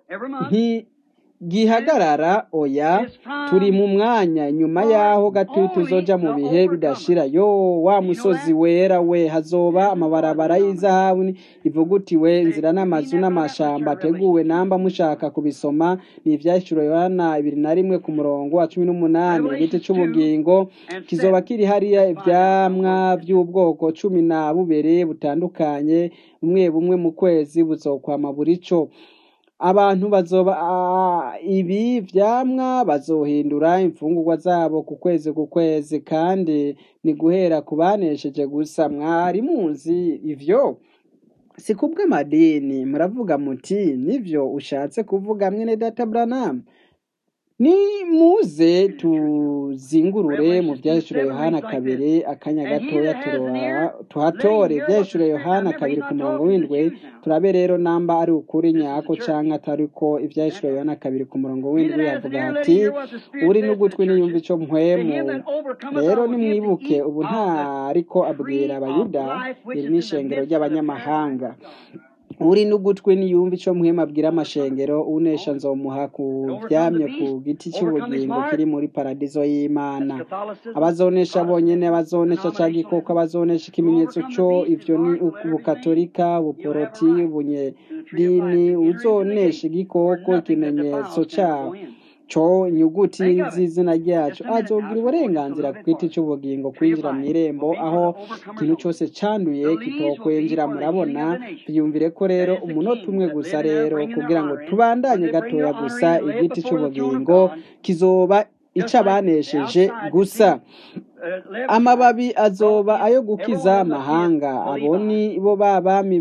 S1: ntigihagarara oya turi mu mwanya nyuma yaho gato tuzoja mu bihe bidashira yo wa musozi wera we hazoba amabarabara y'izahabu ivugutiwe inzira n'amazu n'amashamba ateguwe namba mushaka kubisoma ni ivyashuro yohana ibiri na rimwe ku murongo wa cumi n'umunani igiti c'ubugingo kizoba kiri hariya ivyamwa vy'ubwoko cumi na bubiri butandukanye bumwe bumwe mu kwezi buzokwama buri co abantu bazoba ibi vyamwa bazohindura imfungurwa zabo ku kwezi ku kwezi kandi ni guhera ku banesheje gusa mwari muzi ivyo si kubw'amadini muravuga muti nivyo ushatse kuvuga mwene data Branham ni muze tuzingurure mu vyahishuro yohana kabiri akanya gatoya tuhatore ivyahishuro yohana kabiri ku murongo w'indwi turabe rero namba ari ukuri nyako canke atari ko ivyahishuro yohana kabiri ku murongo w'indwi avuga ati uri n'ugutwi niyumva ico mpwemu rero nimwibuke ubu ntariko abwira abayuda iri n'ishengero ry'abanyamahanga uri n'ugutwi niyumva ico muhema abwira amashengero unesha nzomuha ku vyamye ku giti cy'ubugingo kiri muri paradizo y'imana abazonesha bonyene abazonesha ca gikoko abazonesha ikimenyetso co ivyo ni ubukatolika ubuporoti ubunyedini uzonesha igikoko ikimenyetso cawo co inyuguti z'izina ryacu azogira uburenganzira ku giti cy'ubugingo kwinjira mu irembo aho ikintu cyose canduye kitokwinjira murabona byumvire ko rero umunota umwe gusa rero kugira ngo tubandanye gatoya gusa igiti cy'ubugingo kizoba ico abanesheje gusa amababi azoba ayo gukiza amahanga abo ni bo babami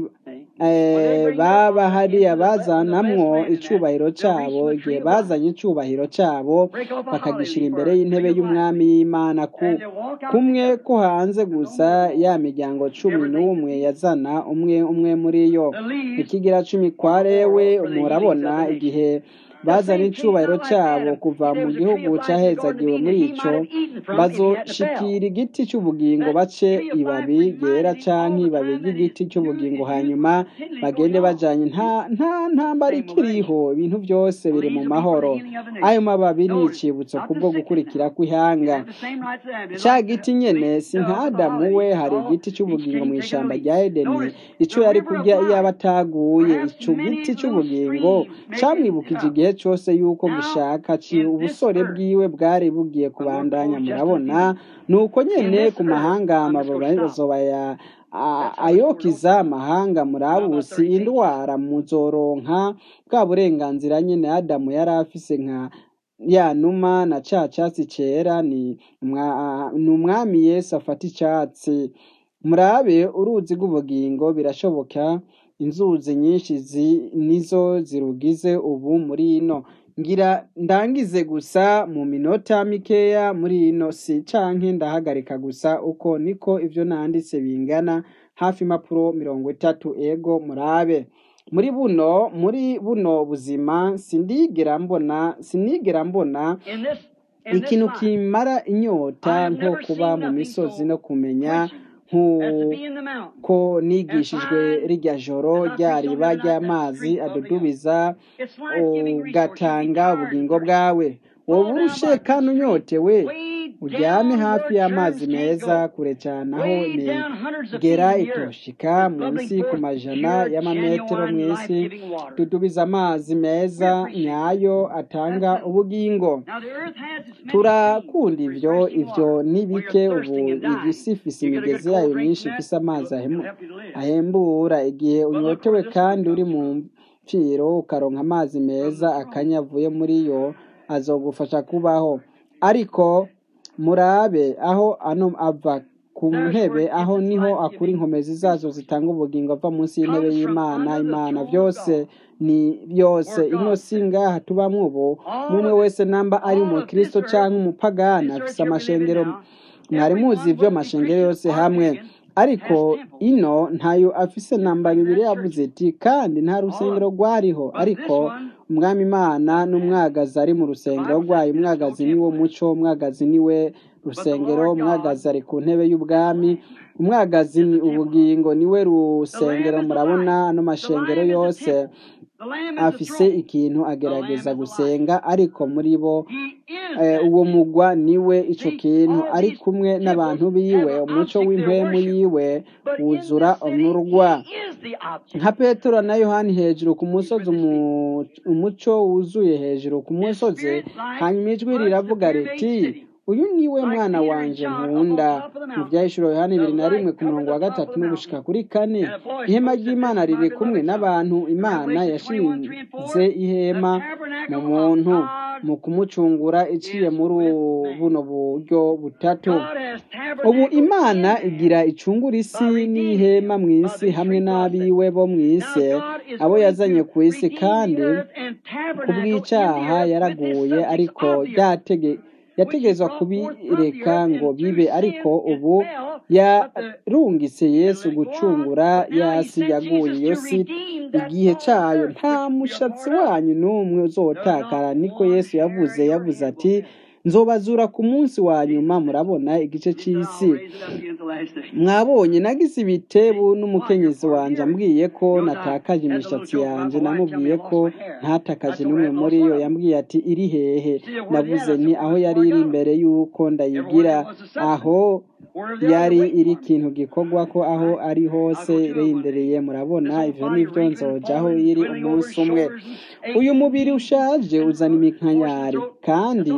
S1: baba hariya bazanamwo icubahiro cabo igihe bazanye icubahiro cabo bakagishira imbere y'intebe y'umwami y'imana kumwe ko hanze gusa ya miryango cumi n'umwe yazana umwe umwe muri yo ikigira cumi kwa rewe murabona igihe bazana icubahiro cyabo kuva mu gihugu cyahezagiwe muri ico bazoshikira igiti cy'ubugingo bace ibabi ryera canke ibabi ry'igiti cy'ubugingo hanyuma bagende bajanye nta nta ntambara ikiriho ibintu byose biri mu mahoro ayo mababi ni icibutso kubwo gukurikira kw'ihanga ca giti nyene si nka adamu we hari igiti cy'ubugingo mu ishamba rya edeni ico yari kurya iyo aba ataguye ico giti cy'ubugingo camwibukije igihe cyose yuko gishaka ubusore bwiwe bwari bugiye kubandanya murabona nuko nyene ku mahanga amababi azoba ya ayokiza amahanga murabusi indwara muzoronka bwa burenganzira nyene adamu yari afise nka ya numa na ca catsi cera ni umwami yesu afata icatsi murabe uruzi rw'ubugingo birashoboka inzuzi nyinshi nizo zirugize ubu muri ino ngira ndangize gusa mu minota mikeya muri ino si canke ndahagarika gusa uko niko ivyo nanditse bingana hafi impapuro mirongo itatu ego murabe muri buno muri buno buzima sindigera mbona sinigera mbona ikintu kimara inyota nko kuba mu misozi no kumenya nk'uko nigishijwe rirya joro rya riba ry'amazi adudubiza ugatanga ubugingo bwawe wowe urushe kandi unyotewe uryame hafi y'amazi meza kure cyane aho negera itoshika munsi ku majana y'amametero mu isi dudubiza amazi meza nyayo atanga ubugingo turakunda ivyo ivyo ni bike ubu igisi ifise imigezi yayo myinshi ifise amazi ahembura igihe unyotewe kandi uri mu mpfiro ukaronka amazi meza akanya avuye muri yo azogufasha kubaho ariko murabe aho ano ava ku ntebe aho niho akura inkomezi zazo zitanga ubugingo ava munsi y'intebe y'imana imana byose ni byose ino si ngaha tubamwo ubu n'umwe wese namba ari umukristo cyangwa umupagani afise amashengero mwari muzi ibyo amashengero yose hamwe ariko ino ntayo afise namba bibiri yavuze iti kandi nta rusengero rwariho ariko umwami imana n'umwagazi ari mu rusengero rwayo umwagazi niwo muco umwagazi niwe rusengero umwagazi ari ku ntebe y'ubwami umwagazi ni ubugingo niwe rusengero murabona ano mashengero yose afise ikintu agerageza gusenga ariko muri bo uwo mugwa niwe ico kintu ari kumwe n'abantu biwe umuco w'impwemu yiwe wuzura umurwa nka petero na yohani hejuru ku musozi umuco wuzuye hejuru ku musozi hanyuma ijwi riravuga riti uyu niwe mwana wanje nkunda mu byahishuro yohani bibiri na rimwe ku murongo wa gatatu n'ugushika kuri kane ihema ry'imana riri kumwe n'abantu imana yashinze ihema mu muntu mu kumucungura iciye muri buno buryo butatu ubu imana igira icungura isi n'ihema mu isi hamwe n'abiwe bo mu isi abo yazanye ku isi kandi ku bw'icyaha yaraguye ariko ryatege yategezwa kubireka ngo bibe ariko ubu yarungitse yesu gucungura yasi yaguye iyo si igihe cyayo nta mushatsi wanyu n'umwe uzotakara niko yesu yavuze yavuze ati nzobazura ku munsi wa nyuma murabona igice cy'isi mwabonye nagize ibitebu n'umukenyezi wanjye ambwiye ko natakaje imishatsi yanjye namubwiye ko ntatakaje n'umwe muri yo yambwiye ati iri hehe navuze ni aho yari iri imbere y'uko ndayigira aho yari iri ikintu gikorwa ko aho ari hose irendereye murabona ibyo nibyo nzojaho iri umunsi umwe uyu mubiri ushaje uzana iminkanyari kandi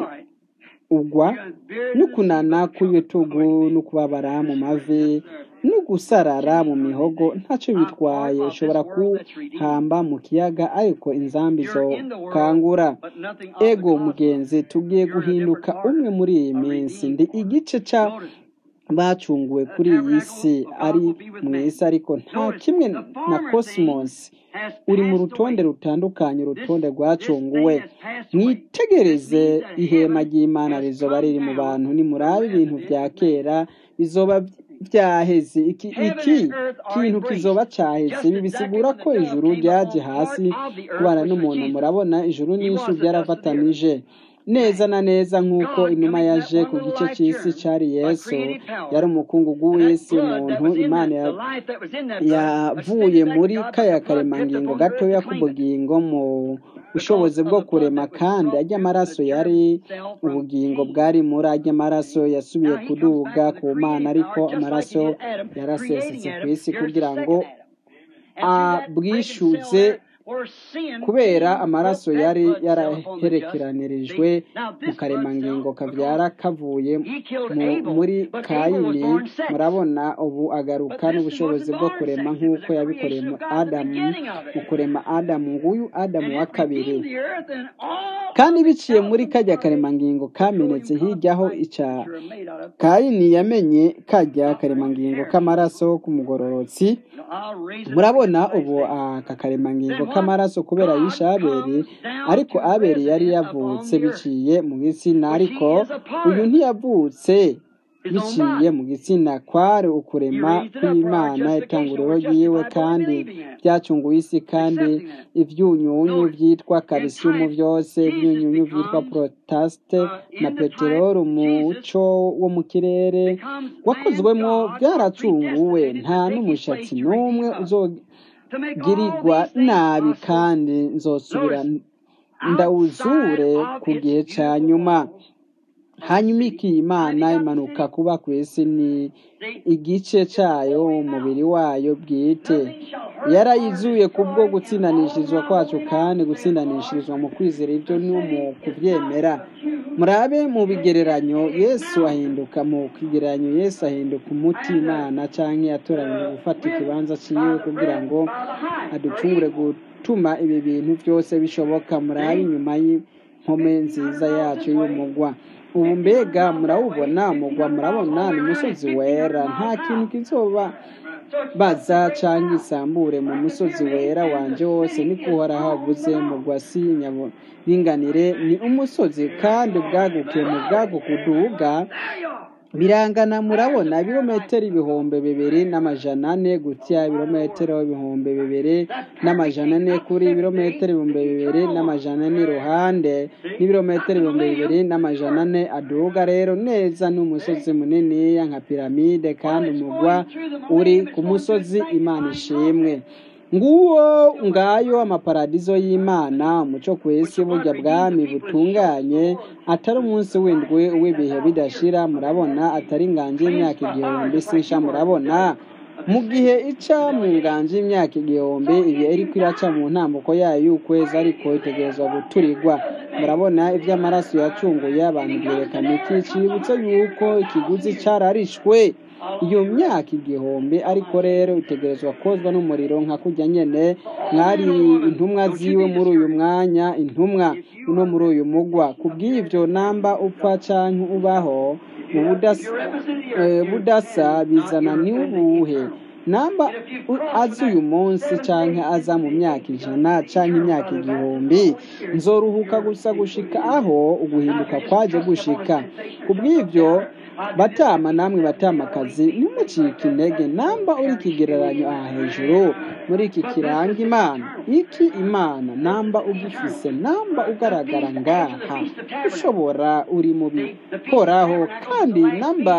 S1: ugwa n'ukunana kw'ibitugu n'ukubabara mu mavi no gusarara mu mihogo ntacyo bitwaye ushobora kuhamba mu kiyaga ariko inzambi zo kangura ego mugenzi tugiye guhinduka umwe muri iyi minsi ndi igice cya bacunguwe kuri iyi si ari mu isi ariko nta kimwe na cosmos uri mu rutonde rutandukanye urutonde rwacunguwe mwitegereze ihema ry'imana rizoba riri mu bantu nimurabe ibintu bya kera bizoba byaheze iki iki kintu kizoba cyaheze ibi bisigura ko ijuru ryaje hasi kubana n'umuntu murabona ijuru n'isi byarafatanije neza na neza nk'uko inuma yaje ku gice cy'isi cyari yesu yari umukungugu w'isi umuntu imana yavuye muri kaya karemangingo gatoya k'ubugingo mu bushobozi bwo kurema kandi ajya amaraso yari ubugingo bwari muri ajya amaraso yasubiye kuduga ku mana ariko amaraso yarasesetse ku isi kugira ngo abwishyuze kubera amaraso yari yaraherekeranirijwe mu karemangingo kabyara kavuye muri kayini murabona ubu agaruka n'ubushobozi bwo kurema nk'uko yabikoreye mu adamu mu kurema adamu nguyu adamu wa kabiri kandi biciye muri kajya karemangingo kamenetse hiryaho icya kayini yamenye kajya karemangingo k'amaraso k'umugororotsi murabona ubu aka karemangingo k'amaraso kubera yishe aberi ariko aberi yari yavutse biciye mu gitsina ariko uyu ntiyavutse biciye mu gitsina kwari ukurema kw'imana itanguriro ryiwe kandi byacunguye isi kandi ibyunyunyu byitwa kalisiyumu byose ibyunyunyu byitwa porotasite na peteroli umuco wo mu kirere wakozwemo byaracunguwe nta n'umushatsi n'umwe uzogirirwa nabi kandi nzosubira ndawuzure ku gihe cya nyuma hanyuma iki imana imanuka kuba ku isi ni igice cyayo umubiri wayo bwite yarayizuye kubwo gutsindanishirizwa kwacu kandi gutsindanishirizwa mu kwizera ibyo ni mu kubyemera murabe mu bigereranyo yesu ahinduka mu kigereranyo yesu ahinduka umuti imana cyangwa yatoranyije gufata ikibanza cyiwe kugira ngo aducungure gutuma ibi bintu byose bishoboka murabe inyuma y'impome nziza yacu y'umugwa ubu mbega murawubona mugwa murabona ni umusozi wera nta kintu kizoba baza cyangwa isambure mu musozi wera wanje wose niko uhoraho avuze mugwa si nyaburinganire ni umusozi kandi ubwaguke mu bwaguke uduga birangana murabona ibirometero ibihumbi bibiri n'amajana ane gutya ibirometero ibihumbi bibiri n'amajana ane kuri ibirometero ibihumbi bibiri n'amajana ane iruhande n'ibirometero ibihumbi bibiri n'amajana ane aduga rero neza n'umusozi muniniya nka piramide kandi umugwa uri ku musozi imana ishimwe nguwo ngayo amaparadizo y'imana umuco ku isi burya bwami butunganye atari umunsi w'indwi w'ibihe bidashira murabona atari inganje y'imyaka igihumbi sisha murabona mu gihe ica mu nganje y'imyaka igihumbi igihe iriko iraca mu ntambuko yayo y'ukwezi ariko itegerezwa guturirwa murabona iby'amaraso yacunguye abantu byerekana iki cibutse yuko ikiguzi cararishwe iyo myaka igihumbi ariko rero itegerezwa kozwa n'umuriro nka kujya nyene mwari intumwa ziwe muri uyu mwanya intumwa no muri uyu mugwa kubw'ivyo namba upfa canke ubaho mu budasa, eh, budasa bizana ni ubuhe namba azi uyu munsi canke aza mu myaka ijana canke imyaka igihumbi nzoruhuka gusa gushika aho uguhinduka kwaje gushika kubw'ivyo batama namwe batamakazi ntimucike intege namba uri ikigereranyo aha hejuru muri iki kiranga imana iki imana namba ugifise namba ugaragara ngaha ushobora uri mu bikoraho kandi namba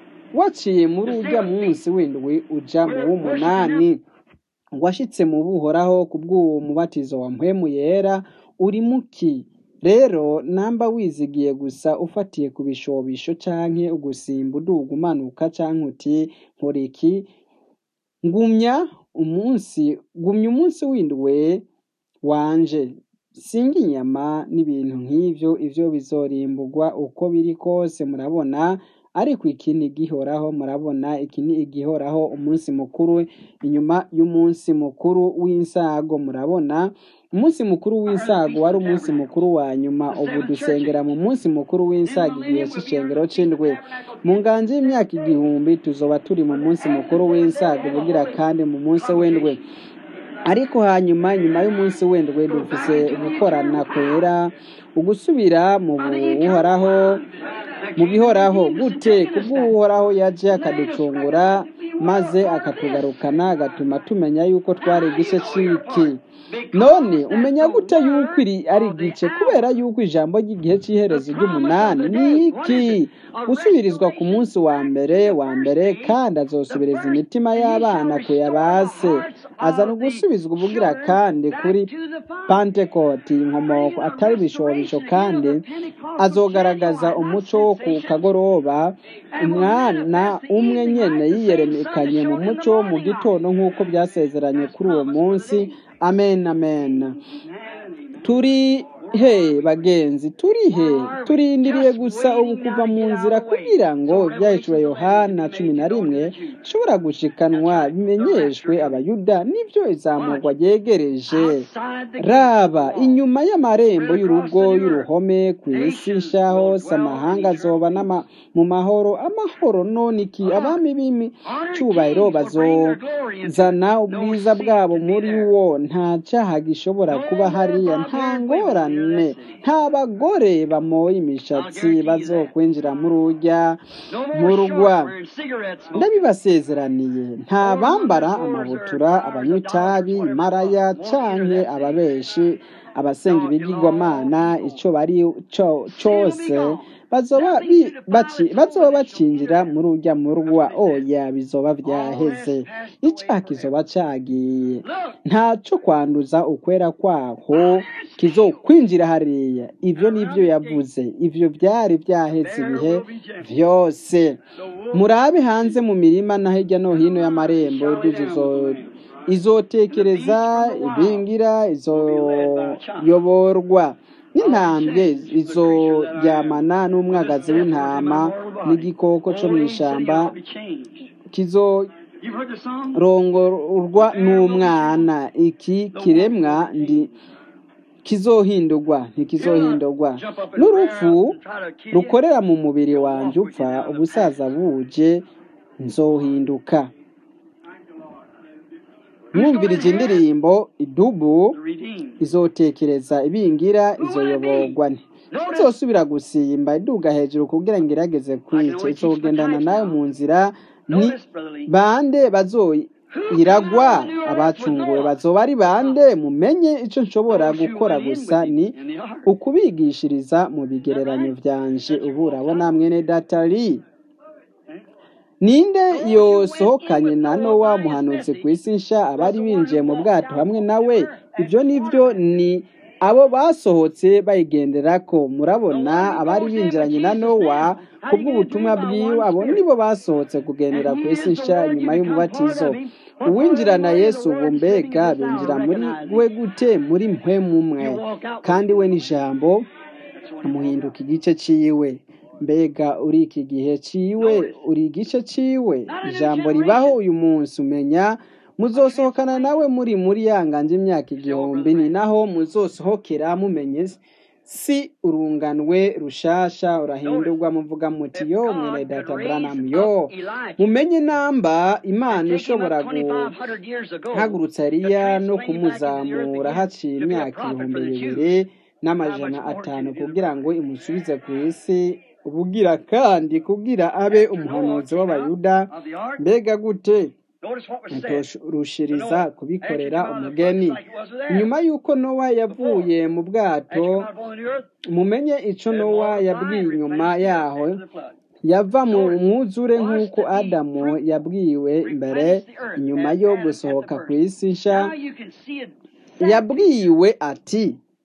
S1: waciye muri ujya munsi w'indwi uja mu w'umunani washitse mu buhoraho ku bw'uwo mubatizo wa mpwemu yera uri muki rero namba wizigiye gusa ufatiye ku bishobisho canke ugusimba uduga umanuka canke uti nkora iki ngumya umunsi gumya umunsi w'indwe wanje singa inyama n'ibintu nk'ivyo ivyo bizorimburwa uko biri kose murabona ariko iki ni igihoraho murabona iki ni igihoraho umunsi mukuru inyuma y'umunsi mukuru w'insago murabona umunsi mukuru w'insago wari umunsi mukuru wa nyuma ubu dusengera mu munsi mukuru w'insago igihe c'icengero c'indwi mu nganje y'imyaka igihumbi tuzoba turi mu munsi mukuru w'insago bugira kandi mu munsi w'indwi ariko hanyuma nyuma y'umunsi w'indwi dufise gukorana kwera ugusubira mu buhoraho mu bihoraho gute kubw'uhoraho yaje akaducungura maze akatugarukana agatuma tumenya yuko twari igice c'iki none umenya gute yuko iri ari igice kubera yuko ijambo ry'igihe cy'iherezo ry'umunani ni iki gusubirizwa ku munsi wa mbere wa mbere kandi azosubiriza imitima y'abana ku yabase azana ugusubizwa ubugira kandi kuri pantekoti inkomoko atari ibishobisho kandi azogaragaza umuco wo ku kagoroba umwana umwe nyene yiyeremekanye mu muco wo mu gitondo nk'uko byasezeranye kuri uwo munsi amen amen turi he bagenzi turi he turindiriye gusa ubu kuva mu nzira kugira ngo ibyahishura yohana cumi na rimwe bishobora gushikanwa bimenyeshwe abayuda n'ibyo izamurwa ryegereje raba inyuma y'amarembo y'urugo y'uruhome ku isi nshya hose amahanga azoba mu mahoro amahoro none iki abami b'imicubahiro bazozana ubwiza bwabo muri wo nta cyaha gishobora kuba hariya nta ngorane nta bagore bamoye imishatsi bazokwinjira muri ujya mu rugwa ndabibasezeraniye nta bambara amabutura abanywa itabi maraya canke ababeshi abasenga ibigirwamana ico bari cose bazoba bacinjira muri ujya mu rwa oya bizoba vyaheze icyaha kizoba cagiye ntaco kwanduza ukwera kwaho kizokwinjira hariya ivyo nivyo yavuze ivyo vyari vyaheze ibihe vyose murabe hanze mu mirima na hirya no hino y'amarembo izotekereza ibingira izoyoborwa n'intambwe izoryamana n'umwagazi w'intama n'igikoko co mw'ishamba kizorongorwa n'umwana iki kiremwa ndi kizohindurwa ntikizohindurwa n'urupfu rukorera mu mubiri wanjye upfa ubusaza buje nzohinduka mwumvirije indirimbo idubu izotekereza ibingira izoyoborwa ntizosubira gusimba iduga hejuru kugira ngo irageze kwica izogendana nawe mu nzira ni bande bazoyiragwa abacunguwe bazoba ari bande mumenye icyo nshobora gukora gusa ni ukubigishiriza mu bigereranyo byanje ubu urabona mwene datari ninde yosohokanye na nowa muhanuzi ku isi nsha abari binjiye mu bwato hamwe nawe ibyo nibyo ni abo basohotse bayigendera ko murabona abari binjiranye na nowa ku bw'ubutumwa bwiwe abo nibo basohotse kugendera ku isi nsha nyuma y'umubatizo uwinjirana yesu ubu mbega binjira muri we gute muri mwe mumwe kandi we n'ijambo amuhinduka igice cyiwe mbega uri iki gihe ciwe uri igice ciwe ijambo ribaho uyu munsi umenya muzosohokana nawe muri muri yanganje imyaka igihumbi ni naho muzosohokera mumenye si urunganwe rushasha urahindurwa muvuga muti yo mwene data Branham yo mumenye namba imana ishobora guhagurutsa Eliya no kumuzamura haciye imyaka ibihumbi bibiri n'amajana atanu kugira ngo imusubize ku isi ubugira kandi kugira abe umuhanuzi w'abayuda mbega gute rushiriza kubikorera umugeni nyuma y'uko nowa yavuye mu bwato mumenye icyo nowa yabwiye inyuma yaho yava mu mwuzure nk'uko adamu yabwiwe mbere inyuma yo gusohoka ku isi nshya yabwiwe ati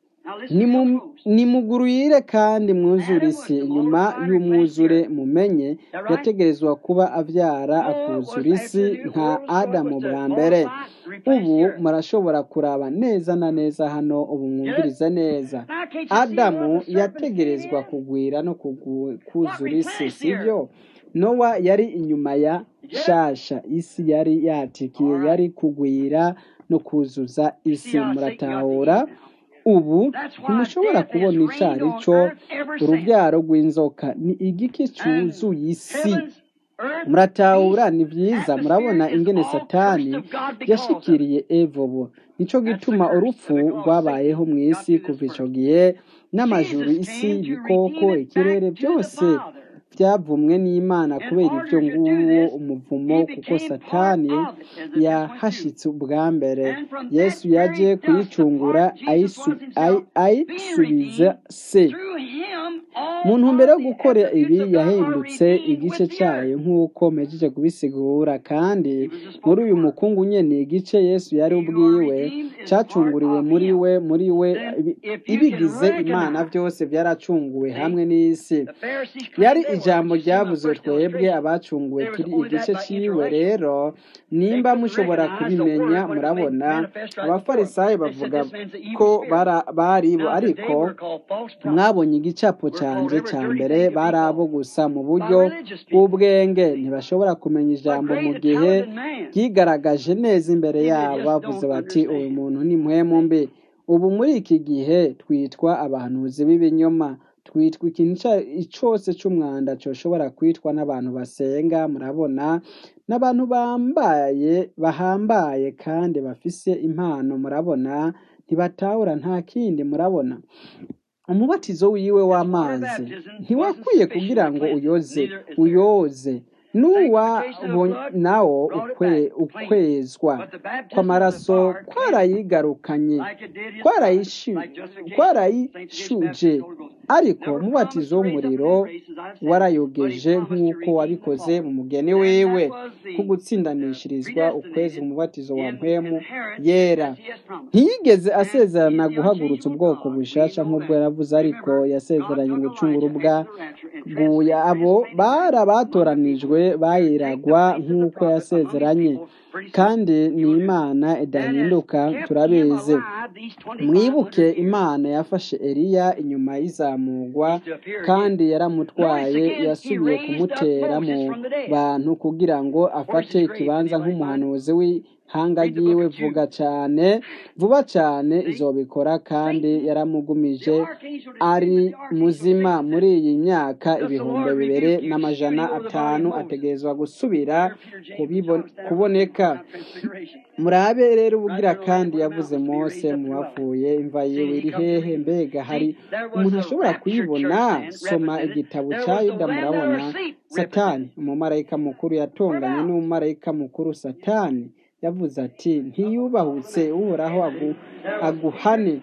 S1: nimuguruyire kandi mwuzure isi inyuma y'umwuzure mumenye yategerezwa kuba abyara akuzura isi nka adamu bwa mbere ubu murashobora kuraba neza na neza hano ubu mwumvirize neza adamu yategerezwa kugwira no kuzura isi sibyo nowa yari inyuma ya shasha isi yari yatikiye yari kugwira no kuzuza isi muratahura ubu ntimushobora kubona icyo ari cyo urubyaro rw'inzoka ni igiki cyuzuye isi muratahura ni byiza murabona ingene satani yashikiriye evobo nicyo gituma urupfu rwabayeho mu isi kuva icyo gihe n'amajuru isi ibikoko ikirere byose byavumwe n'imana kubera ibyo nguwo umuvumo kuko satani yahashitse ubwa mbere yesu yaje kuyicungura ayisubiza se mu ntumbero yo gukora ibi yahindutse igice cyayo nk'uko mpejeje kubisigura kandi muri uyu mukungu nyine igice yesu yari ubwiwe cyacunguriwe muri we muri we ibigize imana byose byaracunguwe hamwe n'isi yari ijambo ryavuze twebwe abacunguwe turi igice cyiwe rero nimba mushobora kubimenya murabona abafarisayo bavuga ko bari bo ariko mwabonye igicapo cyanjye cya mbere bari abo gusa mu buryo bw'ubwenge ntibashobora kumenya ijambo mu gihe ryigaragaje neza imbere yabo bavuze bati uyu muntu ni muhemu mbi ubu muri iki gihe twitwa abahanuzi b'ibinyoma twitwa ikintu cyose cy'umwanda cyoshobora kwitwa n'abantu basenga murabona n'abantu bambaye bahambaye kandi bafise impano murabona ntibatahura nta kindi murabona umubatizo wiwe w'amazi ntiwakwiye kugira ngo uyoze uyoze n'uwa nawo ukwezwa kw'amaraso kwarayigarukanye kwarayishuje ariko umubatizo w'umuriro warayogeje nk'uko wabikoze mu mugeni wiwe ko gutsindanishirizwa ukwezi umubatizo wa mpemu yera ntiyigeze asezerana guhagurutsa ubwoko bushasha nk'ubwo yaravuze ariko yasezeranye gucungura ubwa guya abo bari abatoranijwe bayiragwa nk'uko yasezeranye kandi ni imana idahinduka turabizi mwibuke imana yafashe eliya inyuma y'izamugwa kandi yaramutwaye yasubiye kumutera mu bantu kugira ngo afate ikibanza nk'umuhanuzi w'ihanga ryiwe vuga cyane vuba cyane izobikora kandi yaramugumije ari muzima muri iyi myaka ibihumbi bibiri n'amajana atanu ategerezwa gusubira kuboneka murabe rero ubugira kandi yavuze mose mu bapfuye imva yiwe iri hehe mbega hari umuntu ashobora kuyibona soma igitabo cya yuda murabona satani umumarayika mukuru yatonganye n'umumarayika mukuru satani yavuze ati ntiyubahutse uhoraho aguhane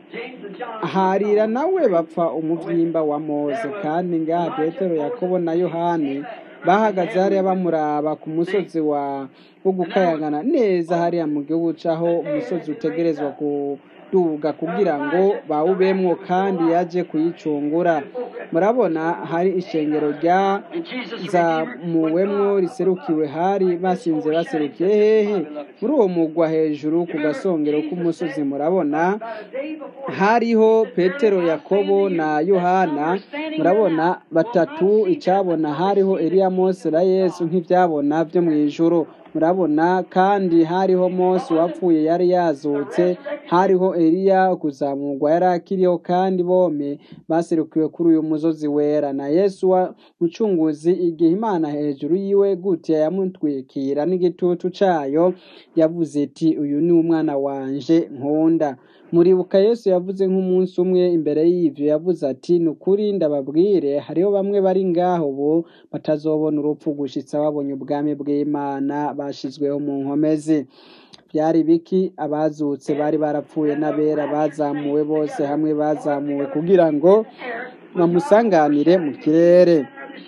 S1: harira nawe bapfa umubyimba wa mose kandi ngaha petero yakobo na yohani bahagaze hariya bamuraba ku musozi wa wo gukayangana neza hariya mu gihugu cyaho umusozi utegerezwa kuduga kugira ngo bawubemwo kandi yaje kuyicungura murabona hari ishengero rya zamuwemwo riserukiwe hari basinze baserukiye hehe muri uwo mugwa hejuru ku gasongero k'umusozi murabona hariho petero yakobo na yohana murabona batatu icyabona hariho eliya mose na yesu nk'ibyabona byo mu ijuru murabona kandi hariho mose wapfuye yari yazutse hariho eliya kuzamurwa yari akiriho kandi bome baserukiwe kuri uyu musozi wera na yesu wa mucunguzi igihe imana hejuru yiwe gutya yamutwikira n'igitutu cyayo yavuze iti uyu ni umwana wanje nkunda muribuka yesu yavuze nk'umunsi umwe imbere y'ibyo yavuze ati ni ukuri ndababwire hariho bamwe bari ngaho ubu batazobona urupfu gushitsa babonye ubwami bw'imana bashyizweho mu nkomezi byari biki abazutse bari barapfuye n'abera bazamuwe bose hamwe bazamuwe kugira ngo bamusanganire mu kirere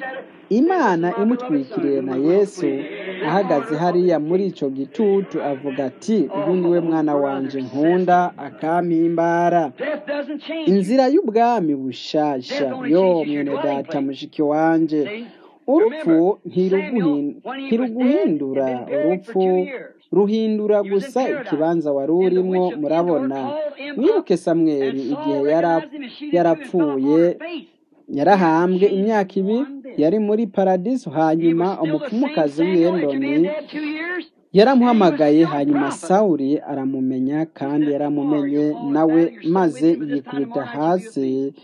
S1: imana imutwikiriye na yesu ahagaze hariya muri icyo gitutu avuga ati uyu niwe mwana wanjye nkunda akampimbara inzira y'ubwami bushasha yo mwene data mushiki wanjye urupfu ntiruguhindura urupfu ruhindura gusa ikibanza wari urimo murabona mwibuke samweri igihe yarapfuye yarahambwe imyaka ibiri yari muri paradiso hanyuma umupfumukazi w'iyendoni yaramuhamagaye hanyuma sawuri aramumenya kandi yaramumenye nawe maze yikubita hasi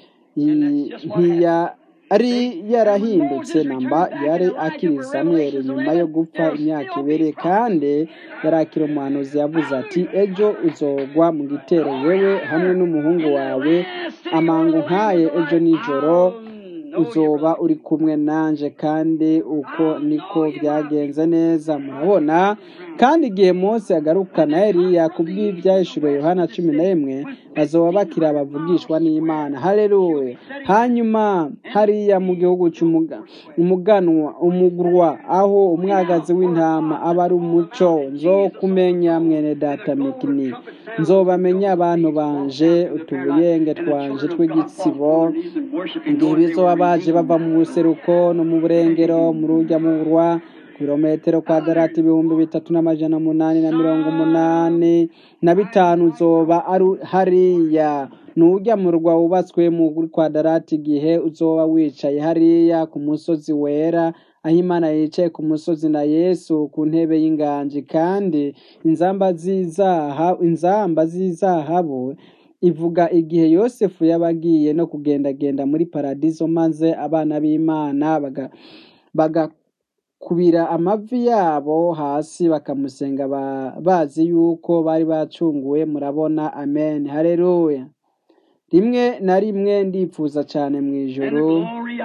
S1: ntiyari yarahindutse namba yari akiri samweri nyuma yo gupfa imyaka ibiri kandi yari akiri umuhanuzi yavuze ati ejo uzogwa mu gitero wewe hamwe n'umuhungu wawe amangu nkaye ejo nijoro uzoba uri kumwe nanje kandi uko niko byagenze neza murabona kandi igihe Mose agarukana Eliya kubw'ibyahishuriwe Yohana cumi na rimwe bazoba bakira bavugishwa n'Imana haleluya hanyuma hariya mu gihugu cy'umuganwa umugurwa aho umwagazi w'intama aba ari umuco nzo kumenya mwene data mikini nzobamenya abantu banje utubuyenge twanje tw'igitsibo igihe bizoba baje bava mu buseruko no mu burengero mu rujya mu rwa kilometero kwadarati ibihumbi bitatu n'amajana umunani na mirongo umunani na bitanu uzoba ari hariya nujya mu rwa wubatswe mu kwadarati igihe uzoba wicaye hariya ku musozi wera aho imana yicaye ku musozi na yesu ku ntebe y'inganji kandi inzamba inzamba z'izahabu ivuga igihe yosefu yabagiye no kugendagenda muri paradiso maze abana b'imana bagakubira amavi yabo hasi bakamusenga bazi yuko bari bacunguwe murabona amen hareruya rimwe na rimwe ndifuza cyane mu ijoro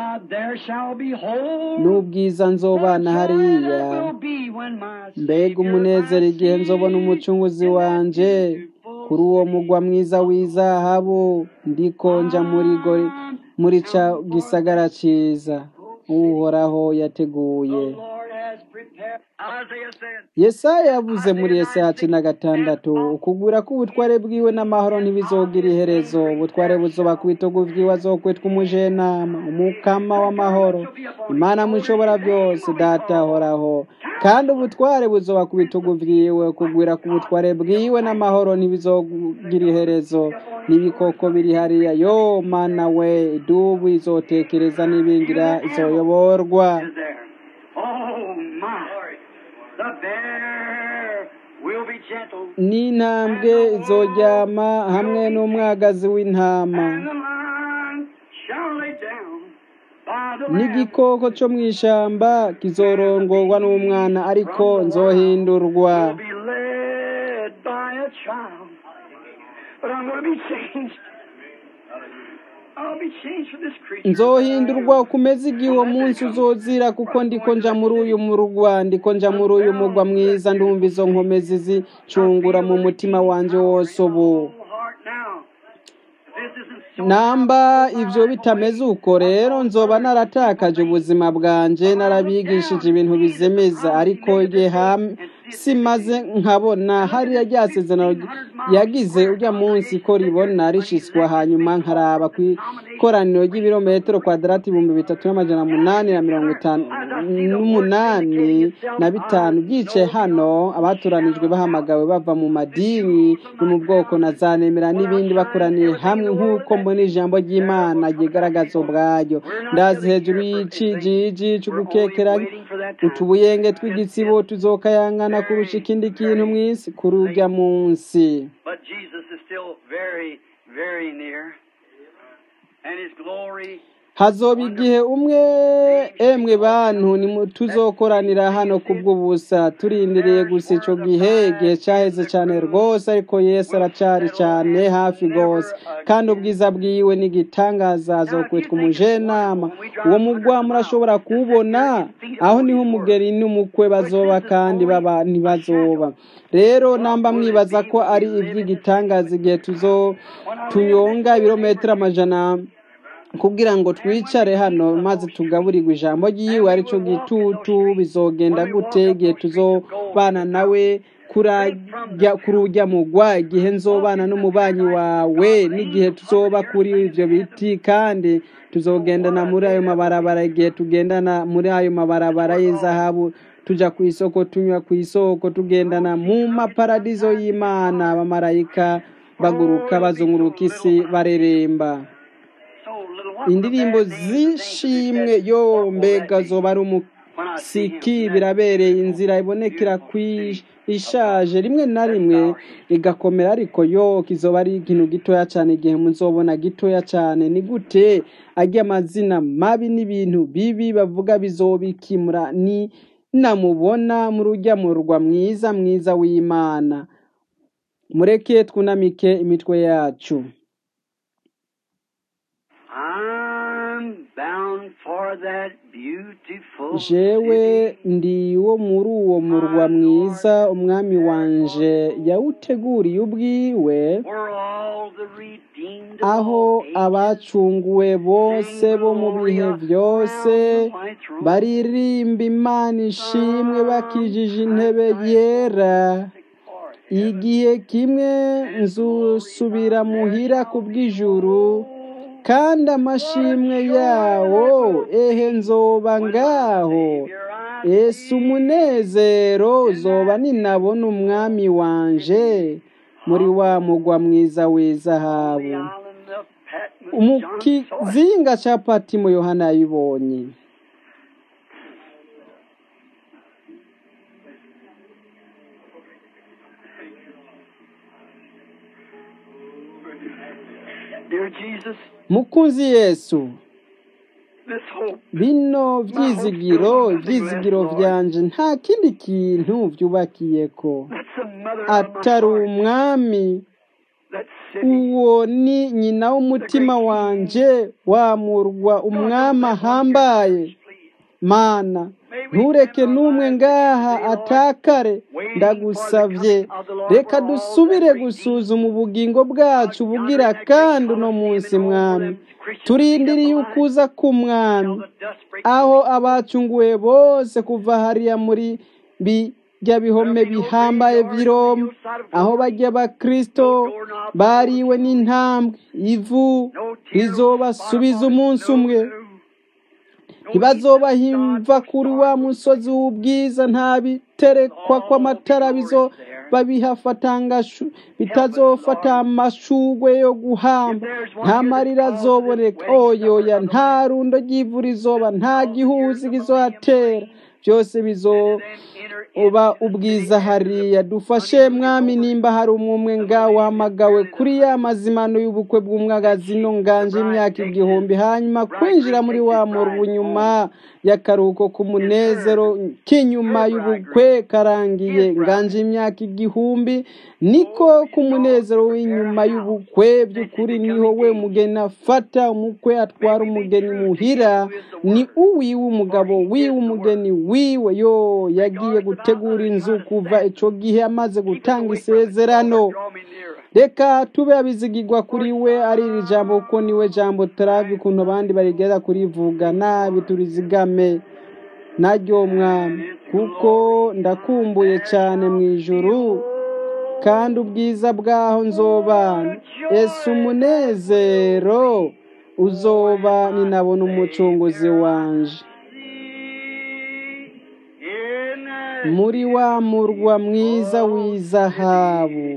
S1: n'ubwiza nzobana hariya mbega umunezero igihe nzobona umucunguzi wanje kuri uwo mugwa mwiza w'izahabu ndikonja muri muri ca gisagara ciza uhoraho yateguye
S2: prepare. Isaiah said,
S1: yesaya yavuze muri yesaya cumi na gatandatu ukugura k'ubutware bwiwe n'amahoro ntibizogira iherezo ubutware buzoba ku bitugu vyiwe azokwitwa umujenama umukama w'amahoro imana mushobora byose data ahoraho kandi ubutware buzoba ku bitugu vyiwe kugwira ku butware bwiwe n'amahoro ntibizogira iherezo n'ibikoko biri hariya yo mana we idubu izotekereza n'ibingira izoyoborwa
S2: is there. Oh, my. The bear will be gentle.
S1: n'intambwe izoryama hamwe n'umwagazi w'intama
S2: And the lion shall lay down by the lamb.
S1: n'igikoko cyo mu ishyamba kizorongorwa n'umwana ariko nzohindurwa
S2: will be led by a child. But I'm going to be changed. I'll be changed from this creature.
S1: nzohindurwa kumeze igihe uwo munsi uzozira kuko ndiko nja muri uyu murwa ndiko nja muri uyu murwa mwiza ndumva izo nkomezi zicungura mu mutima wanje wose ubu
S2: Heart now. This isn't so
S1: namba ibyo bitameze uko rero nzoba naratakaje ubuzima bwanjye narabigishije ibintu bizemeza ariko igihe ham- simaze nkabona hariya rya sezerano yagize ujya munsi ko ribona rishyizwa hanyuma nkaraba ku ikoraniro ry'ibirometero kwadarati ibihumbi bitatu n'amajana munani na mirongo itanu n'umunani na bitanu byicaye hano abatoranijwe bahamagawe bava mu madini no mu bwoko na za nemera n'ibindi bakoraniye hamwe nk'uko mbona ijambo ry'imana ryigaragaza ubwaryo ndazi hejuru y'icigigi cyo gukekera utubuyenge tw'igitsibo tuzokayangana kurusha ikindi kintu mu isi kuri urya munsi
S2: But Jesus is still very, very near. And his glory
S1: hazoba igihe umwe emwe bantu nimu- tuzokoranira hano kubw'ubusa turindiriye gusa ico gihe igihe cyaheze cyane rwose ariko yesu aracari cyane hafi rwose kandi ubwiza bwiwe n'igitangaza azokwitwa umujenama uwo mugwa murashobora kuwubona aho niho umugeri n'umukwe bazoba kandi baba ntibazoba rero namba mwibaza ko ari iby'igitangaza igihe tuzo tunyonga ibirometero amajana kugira ngo twicare hano maze tugaburirwe ijambo ry'iwe aricyo gitutu bizogenda gute igihe tuzobana nawe kurajya kurujya mugwa igihe nzobana n'umubanyi wawe n'igihe tuzoba kuri ibyo biti kandi tuzogendana muri ayo mabarabara igihe tugendana muri ayo mabarabara y'izahabu tujya ku isoko tunywa ku isoko tugendana mu maparadizo y'imana abamarayika baguruka bazunguruka isi bareremba
S2: so little wonder
S1: indirimbo
S2: the bad names
S1: z'ishimwe yo mbega zoba ari umusiki birabereye inzira ibonekera ku ishaje rimwe na rimwe igakomera ariko yo kizoba ari ikintu gitoya cyane igihe muzobona gitoya cyane ni gute ajya amazina mabi n'ibintu bibi bavuga bizobikimura ni namubona mu rujya mu rwa mwiza mwiza w'imana mureke twunamike imitwe yacu
S2: I'm bound for that beautiful
S1: jewe
S2: city
S1: ndi wo muri uwo murwa mwiza umwami wanje yawuteguriye ubwiwe
S2: where all the redeemed of
S1: aho
S2: all ages
S1: abacunguwe bose bo mu bihe byose baririmba imana ishimwe bakijije intebe yera igihe kimwe nzusubira muhira ku bw'ijuru kandi amashimwe yawo ehe nzoba ngaho ese umunezero zoba ninabona umwami wanje muri wa mugwa mwiza w'izahabu mu kizinga cya patimo yohana yabibonye
S2: Dear Jesus,
S1: mukunzi yesu
S2: this hope
S1: bino byizigiro ibyizigiro byanje nta kindi kintu byubakiye ko
S2: that's a mother of
S1: atari
S2: my heart.
S1: umwami
S2: That city
S1: uwo ni nyina w'umutima wanje wamurwa umwami ahambaye mana ntureke n'umwe ngaha atakare ndagusavye reka dusubire gusuzuma ubugingo bwacu bugira kandi uno munsi mwami turindiriye ukuza k'umwami aho abacunguwe bose kuva hariya muri bijya bihome bihambaye vy'iroma aho bajya bakristo bariwe n'intambwe ivu rizobasubiza umunsi umwe ntibazobahimva kuri wa musozi w'ubwiza nta biterekwa kw'amatara bizoba bihafatangashu bitazofata amashugwe yo guhamba nta marira azoboneka oyoya nta rundo ry'ivu rizoba nta gihuzi kizohatera byose bizo uba ubwiza hariya dufashe mwami nimba hari umwe ngaho wahamagawe kuri ya mazimano y'ubukwe bw'umwagazi no nganje imyaka igihumbi hanyuma kwinjira muri wa murwa nyuma y'akaruhuko k'umunezero k'inyuma y'ubukwe karangiye nganje imyaka igihumbi niko k'umunezero w'inyuma y'ubukwe by'ukuri niho we mugeni afata umukwe atwara umugeni muhira ni uwiwe umugabo wiwe umugeni wiwe yo yagiye gutegura inzu kuva ico gihe amaze gutanga isezerano reka tube abizigirwa kuri we ari iri jambo kuko niwe jambo turazi ukuntu abandi barigeza kurivuga nabi turizigame naryo mwami kuko ndakumbuye cyane mu ijuru kandi ubwiza bwaho nzobana ese umunezero uzoba ninabona umucunguzi wanje muri wa murwa mwiza w'izahabu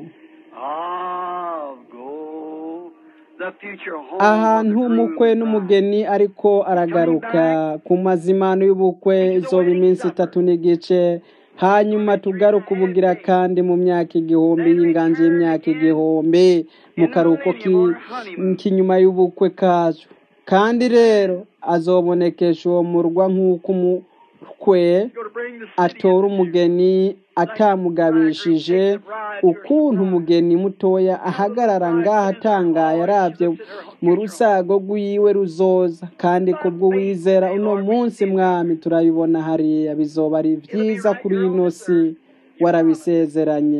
S1: ahantu umukwe n'umugeni ariko aragaruka ku mazimano y'ubukwe izoba iminsi itatu n'igice hanyuma tugaruka ubugira kandi mu myaka igihumbi y'inganji y'imyaka igihumbi mu karuhuko k'inyuma y'ubukwe kacu kandi rero azobonekesha uwo murwa nk'uko umukwe atora umugeni atamugabishije ukuntu umugeni mutoya ahagarara ngaho atangaye arabye mu rusago rw'iwe ruzoza kandi kubw'uwizera uno munsi mwami turabibona hariya bizoba ari byiza kuri ino si warabisezeranye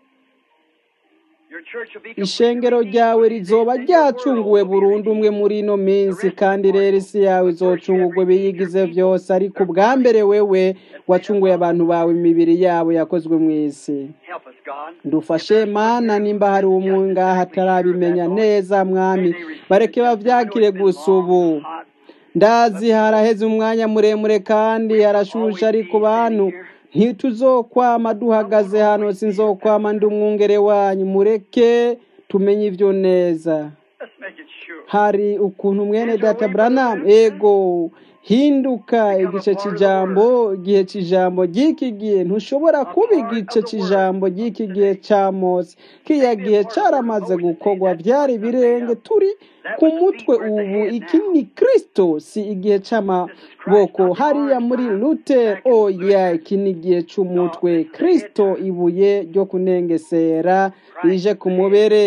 S1: ishengero ryawe rizoba ryacunguwe burundu umwe muri ino minsi kandi rero isi yawe izocungurwe biyigize byose ariko ubwa mbere wewe wacunguye abantu bawe imibiri yabo yakozwe mu isi dufashe mana nimba hari umwe ngaha atarabimenya neza mwami bareke bavyakire gusa ubu ndazi haraheze umwanya muremure kandi harashushe ariko bantu ntituzokwama duhagaze hano sinzokwama ndi umwungere wanyu mureke tumenye ibyo neza hari ukuntu mwene data Branham ego hinduka igice cy'ijambo igihe cy'ijambo ry'iki gihe ntushobora kuba igice cy'ijambo ry'iki gihe cya mose kiriya gihe cyaramaze gukorwa byari birenge turi ku mutwe ubu iki ni kirisito si igihe cy'amaboko hariya muri luther oya iki ni igihe cy'umutwe kirisito ibuye ryo kunengesera rije ku mubere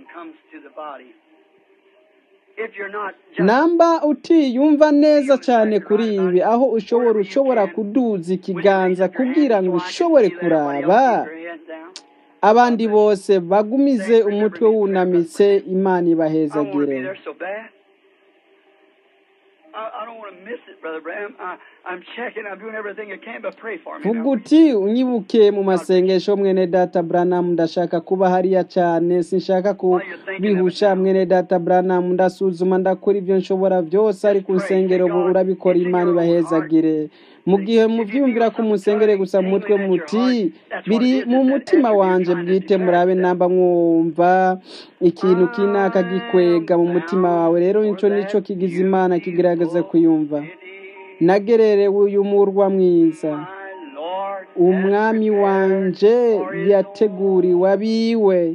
S1: namba utiyumva neza cyane kuri ibi aho ushobora ushobora kuduza ikiganza kugira ngo ushobore kuraba abandi bose bagumize umutwe wunamitse imana ibahezagire vuga uti unyibuke mu masengesho mwene data Branham ndashaka kuba hariya cyane sinshaka kubihusha mwene data Branham ndasuzuma ndakora ibyo nshobora byose ariko unsengero ubu urabikora imana ibahezagire mu gihe mubyumvira ko umusengere gusa mu mutwe muti biri mu mutima wanjye bwite murabe namba mwumva ikintu kinaka gikwega mu mutima wawe rero nicyo nicyo kigize imana kigaragaza kuyumva nagererewe uyu murwa mwiza umwami wanje yateguriwe abiwe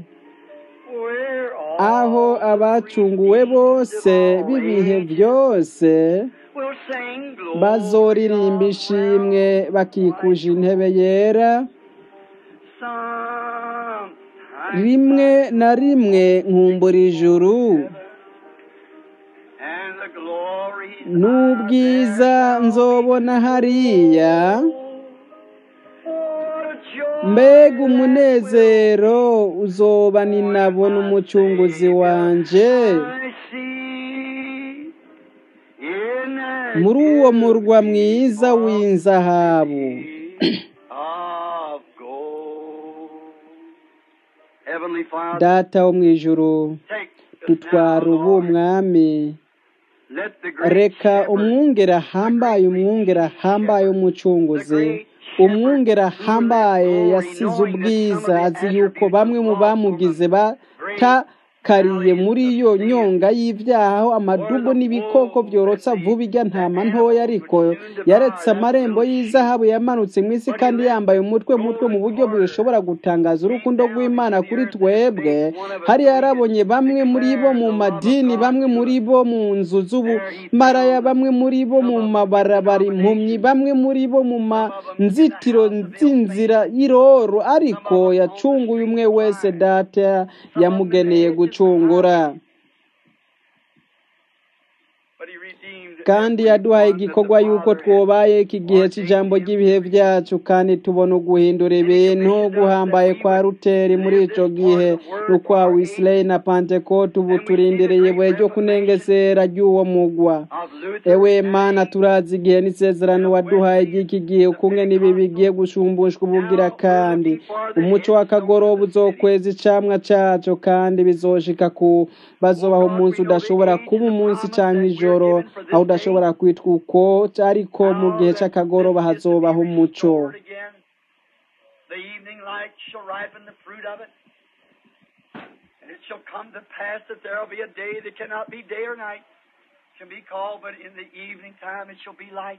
S1: aho abacunguwe bose b'ibihe byose bazoririmba ishimwe bakikuje intebe yera rimwe na rimwe nkumbura ijuru n'ubwiza nzobona hariya mbega umunezero uzoba ninabona umucunguzi wanje
S2: I see in the
S1: muri uwo murwa mwiza w'inzahabu
S2: of gold. Heavenly Father,
S1: data wo mu ijuru
S2: take us
S1: dutwara
S2: now,
S1: ubu
S2: Lord.
S1: mwami
S2: Let the great
S1: reka
S2: shepherd,
S1: umwungere ahambaye umwungere ahambaye w'umucunguzi umwungere ahambaye yasize ubwiza azi yuko bamwe mu bamugize batakariye muri iyo nyonga y'ibyaha aho amadubu n'ibikoko byorotsa vuba ijya ntama ntoya ariko yaretse amarembo y'izahabu yamanutse mu isi kandi yambaye umutwe mutwe mu buryo bushobora gutangaza urukundo rw'imana kuri twebwe hari yarabonye bamwe muri bo mu madini bamwe muri bo mu nzu z'ubumaraya bamwe muri bo mu mabarabara impumyi bamwe muri bo mu manzitiro z'inzira y'iroro ariko yacunguye umwe wese data yamugeneye gucungura
S2: but he redeemed
S1: kandi yaduhaye igikorwa yuko twobaye iki gihe cy'ijambo ry'ibihe byacu kandi tubona uguhindura ibintu guhambaye kwa ruteri muri icyo gihe n'ukwa wisirayeli na pantekote ubu turindiriye ibuye ryo kunengesera ry'uwo mugwa
S2: of Luther
S1: ewe mana turazi igihe n'isezerano waduhaye ry'iki gihe ukumwe n'ibi bigiye gushumbushwa ubugira kandi umuco w'akagoroba uzokweza icamwa cyaco kandi bizoshika ku bazobaho umunsi udashobora kuba umunsi cyangwa ijoro aho udashobora kwitwa uko ariko mu gihe cy'akagoroba hazobaho umuco
S2: Lord again. The evening light shall ripen the fruit of it. And it shall come to pass that there will be a day that cannot be day or night, can be called, but in the evening time it shall be light.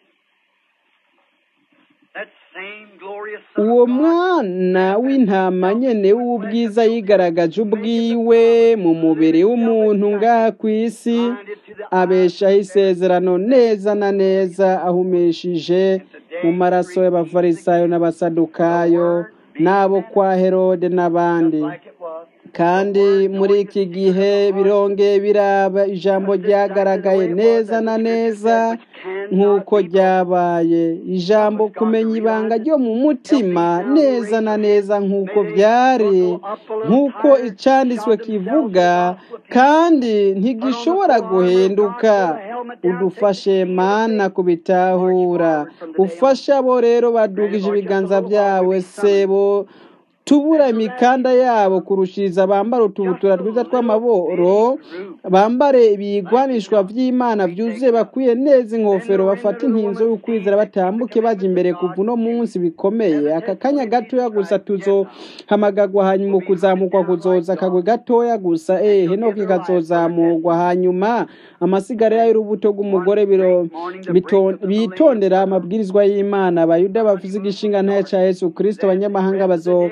S2: That same glorious Son
S1: uwo
S2: of God
S1: mwana w'intama nyene w'ubwiza yigaragaje ubwiwe mu mubiri w'umuntu ngaha ku isi
S2: blinded to the
S1: abeshaho isezerano neza na neza ahumishije mu maraso y'abafarisayo n'abasadukayo n'abo kwa herode n'abandi
S2: like it was.
S1: kandi muri iki gihe birongeye biraba ijambo ryagaragaye neza na neza nk'uko ryabaye ijambo kumenya ibanga ryo mu mutima neza na neza nk'uko byari nk'uko icyanditswe kivuga kandi ntigishobora guhinduka udufashe mana kubitahura ufashe abo rero badugije ibiganza byabo sebo tubura imikanda yabo kurushiriza bambara utubutura twiza tw'amaboro bambare ibigwanishwa by'imana byuzuye bakwiye neza ingofero bafata inkinzo y'ukwizera batambuke bajya imbere kuva uno munsi bikomeye aka kanya gatoya gusa tuzohamagagwa hanyuma kuzamurwa kuzoza akagwe gatoya gusa eh henoki kazozamurwa hanyuma amasigara y'urubuto rw'umugore biro bito- bitondera amabwirizwa y'imana abayuda bavuze igishinga ntaye cya yesu kirisito abanyamahanga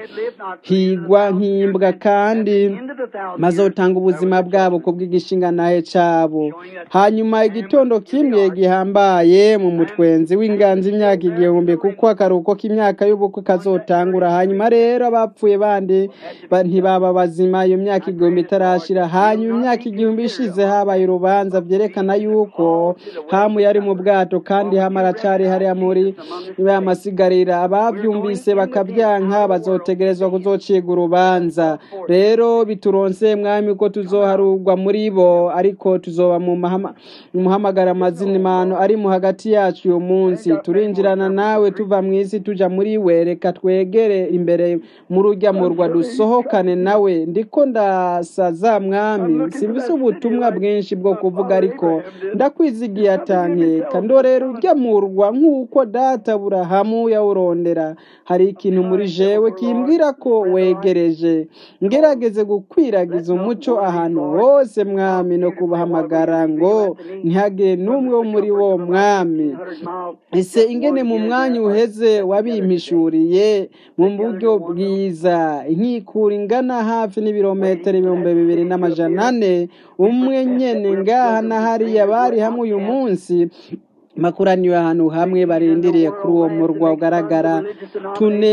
S1: bazohigwa nk'imbwa kandi bazotanga ubuzima bwabo ku bw'igishinga ntaye cyabo hanyuma igitondo kimwe gihambaye mu mutwenzi w'inganzi imyaka igihumbi kuko akaruhuko k'imyaka y'ubukwe kazotangura hanyuma rero abapfuye bandi ba- ntibaba bazima iyo myaka igihumbi itarashira hanyuma imyaka igihumbi ishize habaye urubanza byerekana yuko hamu yari mu bwato kandi hamu aracari hariya muri ya masigarira ababyumvise bakabyanka bazotegerezwa kuzociga urubanza rero bituronse mwami ko tuzoharugwa muri bo ariko tuzoba mu mahama- mu muhamagara amazina ari mu hagati yacu uyu munsi turinjirana nawe tuva mu isi tuja muri we reka twegere imbere muri urya murwa dusohokane nawe ndiko ndasaza mwami simvise ubutumwa bwinshi bwo kuvuga ariko ndakwizigiye atankeka ndorera urya murwa nk'uko data burahamu yawurondera hari ikintu muri jewe kimbwira ko wegereje ngerageze gukwiragiza umuco ahantu hose mwami no kubahamagara ngo ntihagire n'umwe wo muri wo mwami ese ingene mu mwanya uheze wabimpishuriye mu buryo bwiza inkikura ingana hafi n'ibirometero ibihumbi bibiri n'amajana ane umwe nyene ngaha na hariya bari hamwe uyu munsi makuraniwe ahantu hamwe barindiriye kuri uwo murwa ugaragara tune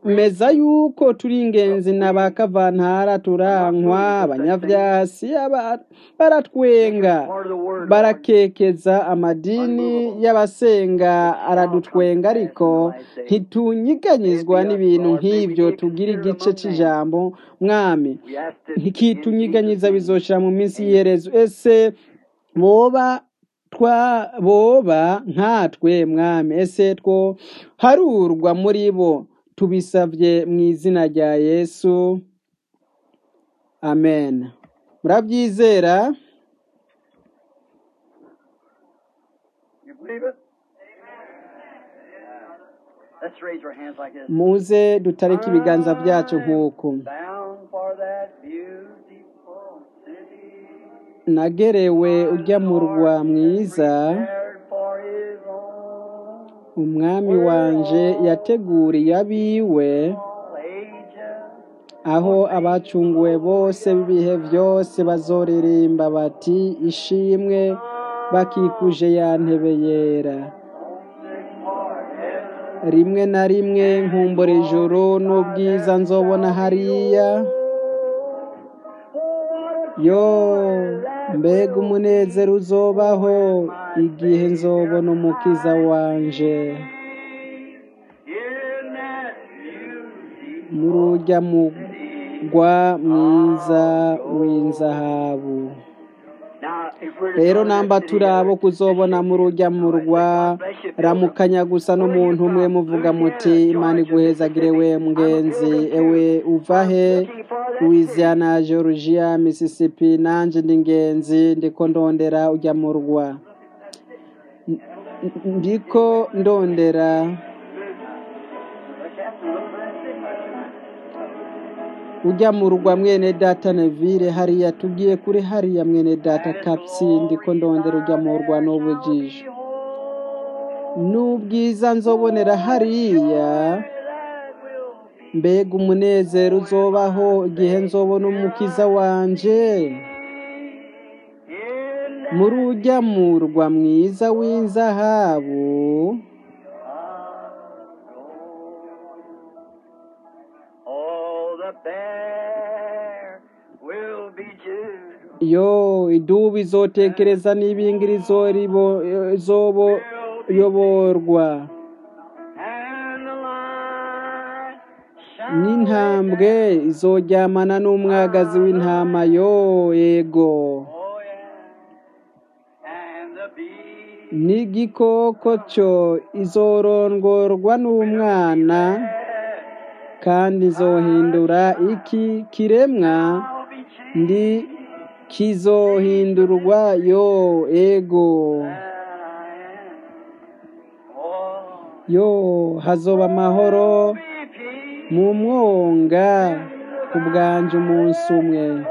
S1: twemeza yuko turi ingenzi na ba kavantara turankwa abanyavyasi aba- baratwenga
S2: part of the word.
S1: barakekeza amadini y'abasenga aradutwenga ariko ntitunyiganyizwa n'ibintu nk'ibyo tugira igice c'ijambo mwami
S2: We ask this
S1: ntikitunyiganyiza bizoshira mu minsi y'iherezo ese boba twa boba nkatwe mwami ese two harurwa muri bo tubisavye mu izina rya yesu amen murabyizera
S2: You believe it? Let's raise our hands like this.
S1: muze dutareke ibiganza byacu nk'uku
S2: Bound for that beautiful city.
S1: nagerewe ujya mu rwa mwiza
S2: Prepared for his own.
S1: umwami wanje yateguriye abiwe
S2: All ages.
S1: aho abacunguwe bose b'ibihe byose bazoririmba bati ishimwe bakikuje ya ntebe yera rimwe na rimwe nkumbura ijoro n'ubwiza nzobona hariya yo mbega umunezero uzobaho igihe nzobona umukiza wanje
S2: In that beauty.
S1: muri ujya mugwa mwiza w'inzahabu
S2: Now, if we're to
S1: rero
S2: go to that
S1: namba
S2: city
S1: turi abo
S2: together,
S1: kuzobona muri ujya murwa ramukanya gusa n'umuntu umwe muvuga muti imana iguhezagire we mugenzi ewe uva he louisiana georgia mississippi nanje ndi ngenzi ndiko ndondera ujya murwa N- n- ndiko ndondera ujya mu rugwa mwene data nevire hariya tugiye kuri hariya mwene data kapsi ndiko ndondera ujya mu rwa n'ubujiji n'ubwiza nzobonera hariya mbega umunezero uzobaho igihe nzobona umukiza wanje muri ujya mu rwa mwiza w'inzahabu
S2: Oh, the bear will be Jude.
S1: yo idubu izotekereza n'ibingiri izoribo- izoboyorwa
S2: And the lion shall
S1: n'intambwe izoryamana n'umwagazi w'intama yo yego
S2: Oh, yeah. And the bee
S1: n'igikoko cyo izorongorwa n'umwana kandi izohindura iki kiremwa
S2: shall be changed.
S1: ndi kizohindurwa yo ego
S2: Oh,
S1: yo hazoba amahoro
S2: be peace
S1: mu mwonga ku bwanje umunsi umwe
S2: for me.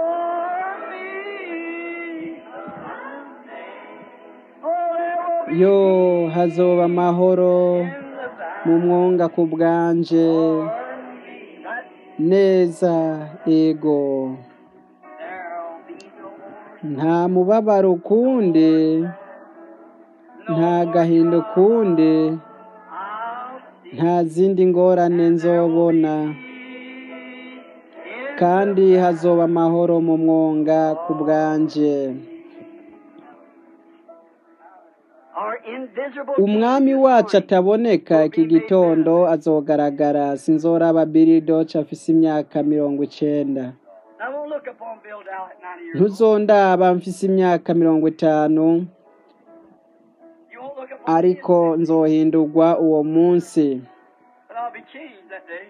S2: Oh, there will be
S1: yo hazoba amahoro
S2: in the valley.
S1: mu mwonga ku bwanje
S2: That
S1: neza ego
S2: there'll be no
S1: nta mubabaro ukundi nta gahinda ukundi
S2: I'll see
S1: nta zindi ngorane nzobona
S2: in
S1: kandi hazoba amahoro mu mwonga ku bwanje
S2: our invisible
S1: umwami wacu ataboneka iki gitondo azogaragara sinzoraba biridoci afise imyaka mirongo icenda
S2: I won't look upon Bill Dow at 90 years old.
S1: ntuzondaba mfise imyaka mirongo itanu
S2: You won't look upon me
S1: ariko nzohindurwa uwo munsi
S2: but I'll be changed that day.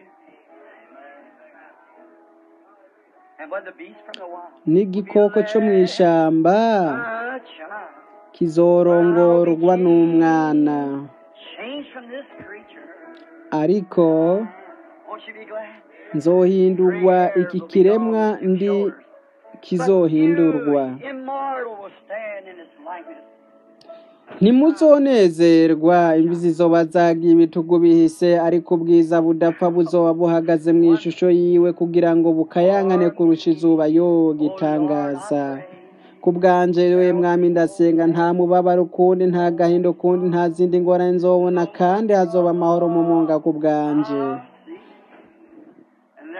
S2: And when the beast from the wild,
S1: n'igikoko co mu ishamba
S2: ah, child,
S1: kizorongorwa n'umwana
S2: changed from this creature.
S1: ariko
S2: Won't you be glad?
S1: nzohindurwa iki kiremwa ndi kizohindurwa
S2: But you, immortal, will stand in its likeness.
S1: ntimuzonezerwa imvi zizoba zagiye ibitugu bihise ariko ubwiza budapfa buzoba buhagaze mu ishusho yiwe kugira ngo bukayangane kurusha izuba yo gitangaza ku bwanje we mwami ndasenga nta mubabaro ukundi nta gahinda ukundi nta zindi ngorane nzobona kandi hazoba amahoro mu mwonga ku bwanje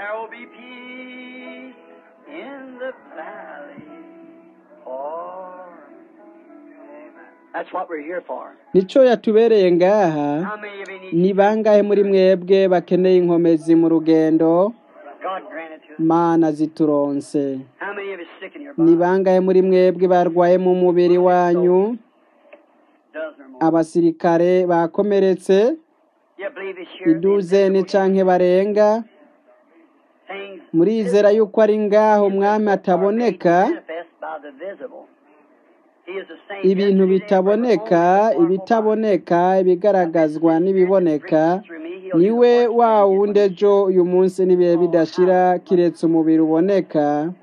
S2: there will be peace in the valley. For that's what we're here for.
S1: nico yatubereye ngaha
S2: How many of you need
S1: ni bangahe muri mwebwe bakeneye inkomezi mu rugendo
S2: God granted to us?
S1: mana zituronse
S2: How many of you sick in your
S1: ni
S2: body?
S1: bangahe muri mwebwe barwaye mu mubiri wanyu
S2: Dozen or more.
S1: abasirikare bakomeretse
S2: You believe it's here?
S1: iduzeni canke barenga
S2: Things
S1: murizera yuko ari ngaho umwami ataboneka
S2: manifest by the visible. He is the same
S1: ibintu
S2: yesterday,
S1: bitaboneka ibitaboneka ibigaragazwa n'ibiboneka niwe wa wundi ejo uyu munsi n'ibihe bidashira kiretse umubiri uboneka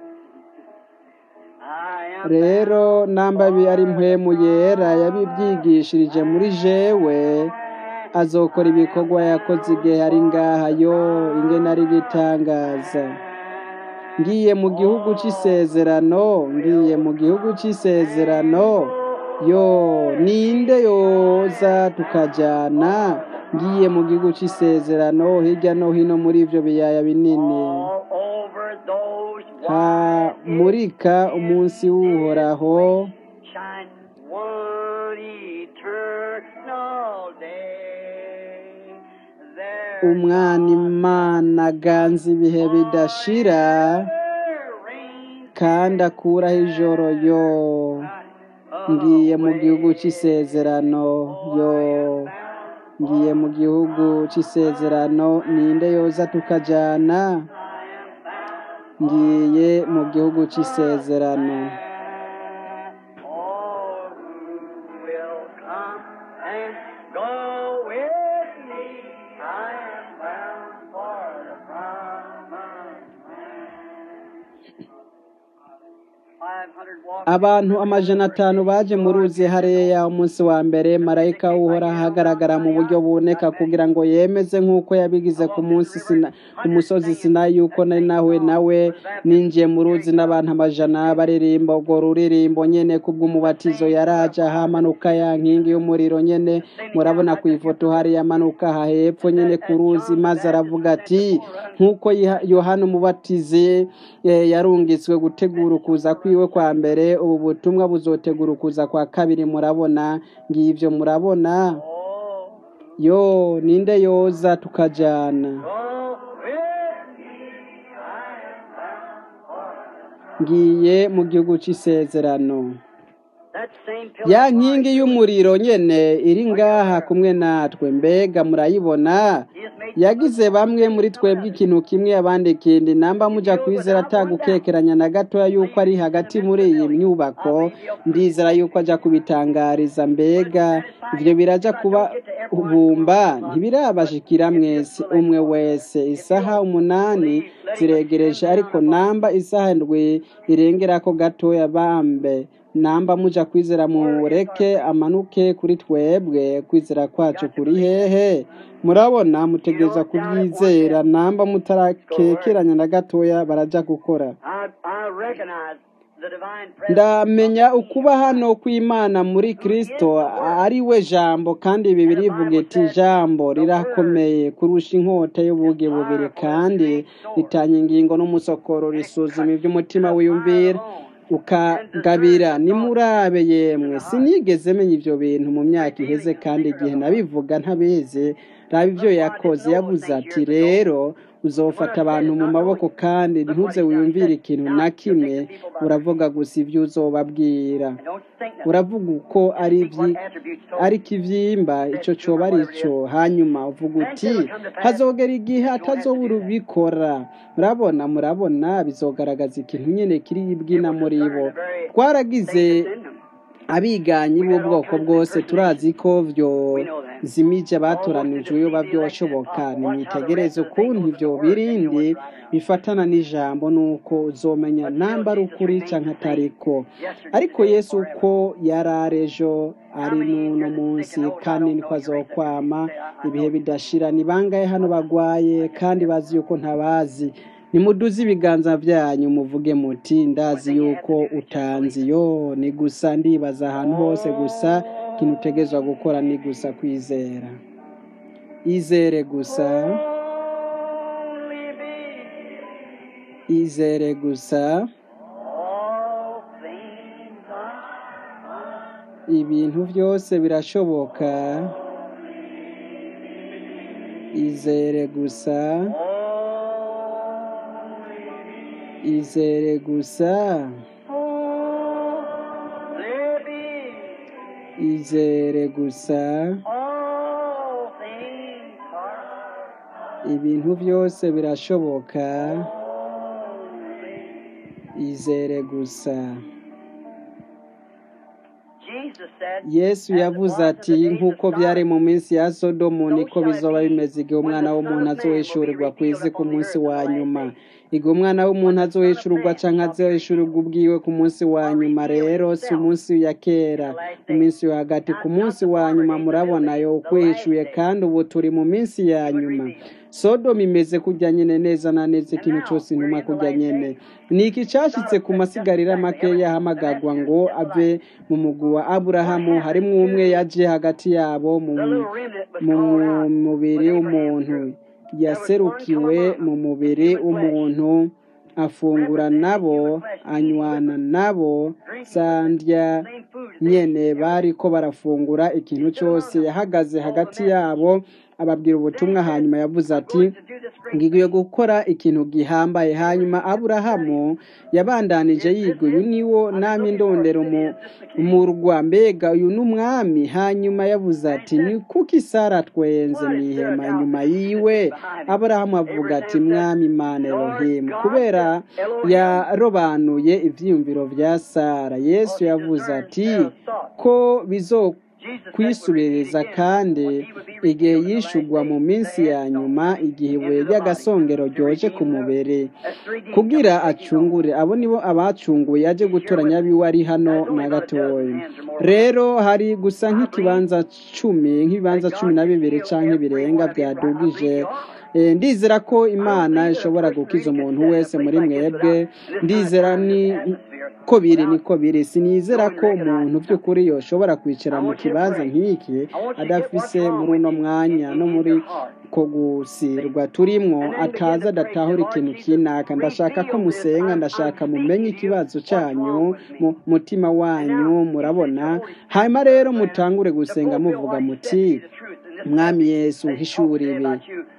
S2: I am
S1: rero namba bi ari mpwemu yera yabibyigishirije muri jewe azokora ibikorwa yakoze igihe ari ngaha yo ingene ari gitangaza ngiye mu gihugu cy'isezerano ngiye mu gihugu cy'isezerano yo ninde yoza tukajyana ngiye mu gihugu cy'isezerano hirya no hino muri ibyo biyaya binini
S2: all over those
S1: hamurika umunsi w'uhoraho
S2: shine one eternal day. There
S1: umwana imana aganza ibihe bidashira
S2: reigns
S1: kandi akuraho ijoro yo ngiye mu gihugu cy'isezerano yo ngiye mu gihugu cy'isezerano ninde yoza tukajyana ngiye mu gihugu cy'isezerano
S2: all who will come and go with me. I am bound for the promised land. Five hundred walking.
S1: abantu amajana atanu baje mu ruzi hariya umunsi wa mbere marayika uhora ahagaragara mu buryo buboneka kugira ngo yemeze nk'uko yabigize ku munsi Sina- ku musozi sinayi yuko nari nawe nawe ninjiye mu ruzi n'abantu amajana baririmba urwo ruririmbo nyene kubw'umubatizo yaraje ahamanuka ya nkingi y'umuriro nyene murabona ku ifoto hariya amanuka aha hepfo nyene ku ruzi maze aravuga ati nk'uko Yiha- yohana umubatizi eh, yarungitswe gutegura ukuza kwiwe kwa mbere ubu butumwa buzotegura ukuza kwa kabiri murabona ngivyo murabona
S2: Oh,
S1: yo ninde yoza tukajana
S2: go with me. I am bound for
S1: ngiye mu gihugu c'isezerano
S2: that same pillar
S1: ya
S2: of
S1: nkingi
S2: fire.
S1: y'umuriro nyene iri ngaha kumwe natwe mbega murayibona
S2: He has made
S1: yagize bamwe muri twebwe ikintu kimwe abandi ikindi namba muja kwizera atagukekeranya na gatoya yuko ari hagati muri iyi nyubako ndizera yuko aja kubitangariza mbega ivyo biraja kuba bumba ntibirabashikira mwese umwe wese isaha umunani ziregereje ariko namba isaha ndwi irengerako gatoya bambe namba muja kwizera mureke amanuke kuri twebwe kwizera kwacu kuri hehe murabona mutegereza kubyizera namba mutarakekeranya na gatoya baraja gukora
S2: I, I recognize the divine presence.
S1: ndamenya ukuba hano kw'imana muri kristo ari we jambo kandi ibi birivuga iti jambo rirakomeye kurusha inkota y'ubugi bubiri kandi ritanya ingingo n'umusokoro risuzuma iby'umutima wiyumvira ukagabira nimurabe yemwe sinigeze menya ibyo bintu mu myaka iheze kandi igihe nabivuga ntabizi raba ibyo yakoze yavuze ati rero uzofata abantu mu maboko kandi ntuze wiyumvire ikintu na kimwe uravuga gusa ibyo uzobabwira
S2: And don't think that
S1: uravuga uko ari
S2: think what
S1: ibyi
S2: attributes so
S1: ari ikivyimba ico coba ari cyo hanyuma uvuga uti hazogera igihe atazobura ubikora murabona murabona bizogaragaza ikintu nyene kiri bwina muri bo twaragize abiganyi b'ubwoko bwose turazi ko vyo zimije batoranijwe iyo bavyoshoboka nimwitegereze ukuntu ivyo birindi bifatana n'ijambo nuko uzomenya namba ari ukuri canke atariko ariko yesu uko yari ari ejo ari n'uno munsi kandi niko azokwama ibihe bidashira ni bangahe hano bagwaye kandi bazi yuko ntabazi nimuduze ibiganza byanyu muvuge muti ndazi yuko utanzi yo ni gusa ndibaza ahantu hose gusa ikintu utegezwa gukora ni gusa kwizera izere gusa
S2: only
S1: izere gusa
S2: All things are
S1: ibintu byose birashoboka izere gusa izere gusa
S2: living.
S1: izere gusa
S2: All things are
S1: ibintu byose birashoboka izere gusa
S2: Jesus said,
S1: yesu yavuze ati nk'uko byari mu minsi ya sodomu niko bizoba bimeze igihe umwana w'umuntu azohishurirwa ku isi ku munsi wa nyuma igihe umwana w'umuntu azohishurirwa cyangwa azohishurirwa ubwiwe ku munsi wa nyuma rero si umunsi ya kera iminsi yo hagati ku munsi wa nyuma murabona yo ukwishyuye kandi ubu turi mu minsi ya nyuma sodomu imeze kujya nyine neza na neza ikintu cyose intumwa kujya nyine ni iki cyashyitse ku masigarira make yahamagagwa ngo ave mu mugwi wa aburahamu harimo umwe yaje hagati yabo mu
S2: the little remnant was
S1: mu
S2: called out.
S1: mubiri w'umuntu yaserukiwe mu mubiri w'umuntu afungura nabo anywana nabo sandya
S2: Same food as
S1: nyene bariko barafungura ikintu cyose yahagaze hagati yabo ababwira ubutumwa hanyuma yavuze ati
S2: to do this great
S1: ngiye gukora ikintu gihambaye hanyuma aburahamu yabandanije yiga uyu niwo nami ndondera umu- umurwa mbega uyu ni umwami hanyuma yavuze ati ni kuki sara twenze mu ihema inyuma yiwe aburahamu avuga ati mwami imana elohimu kubera yarobanuye ibyiyumviro bya sara yesu yavuze ati ko bizo kwisubiriza kandi igihe yishugwa mu minsi ya nyuma igihe ibuye ry'agasongero ryoje ku mubiri kugira acungure abo nibo abacunguye yaje gutoranya abiwe ari hano na gatoya rero hari gusa nk'ikibanza cumi nk'ibibanza cumi na bibiri cyangwa birenga byadugije Eh, ndizera ko imana ishobora gukiza umuntu wese muri mwebwe ndizera ni ko biri niko biri sinizera ko umuntu by'ukuri yoshobora kwicara mu kibanza nk'iki adafise muri uno mwanya no muri ko gusirwa turimwo ataza adatahura ikintu kinaka ndashaka ko musenga ndashaka mumenye ikibazo cyanyu mu mutima wanyu murabona hanyuma rero mutangure gusenga muvuga muti mwami yesu hishura ibi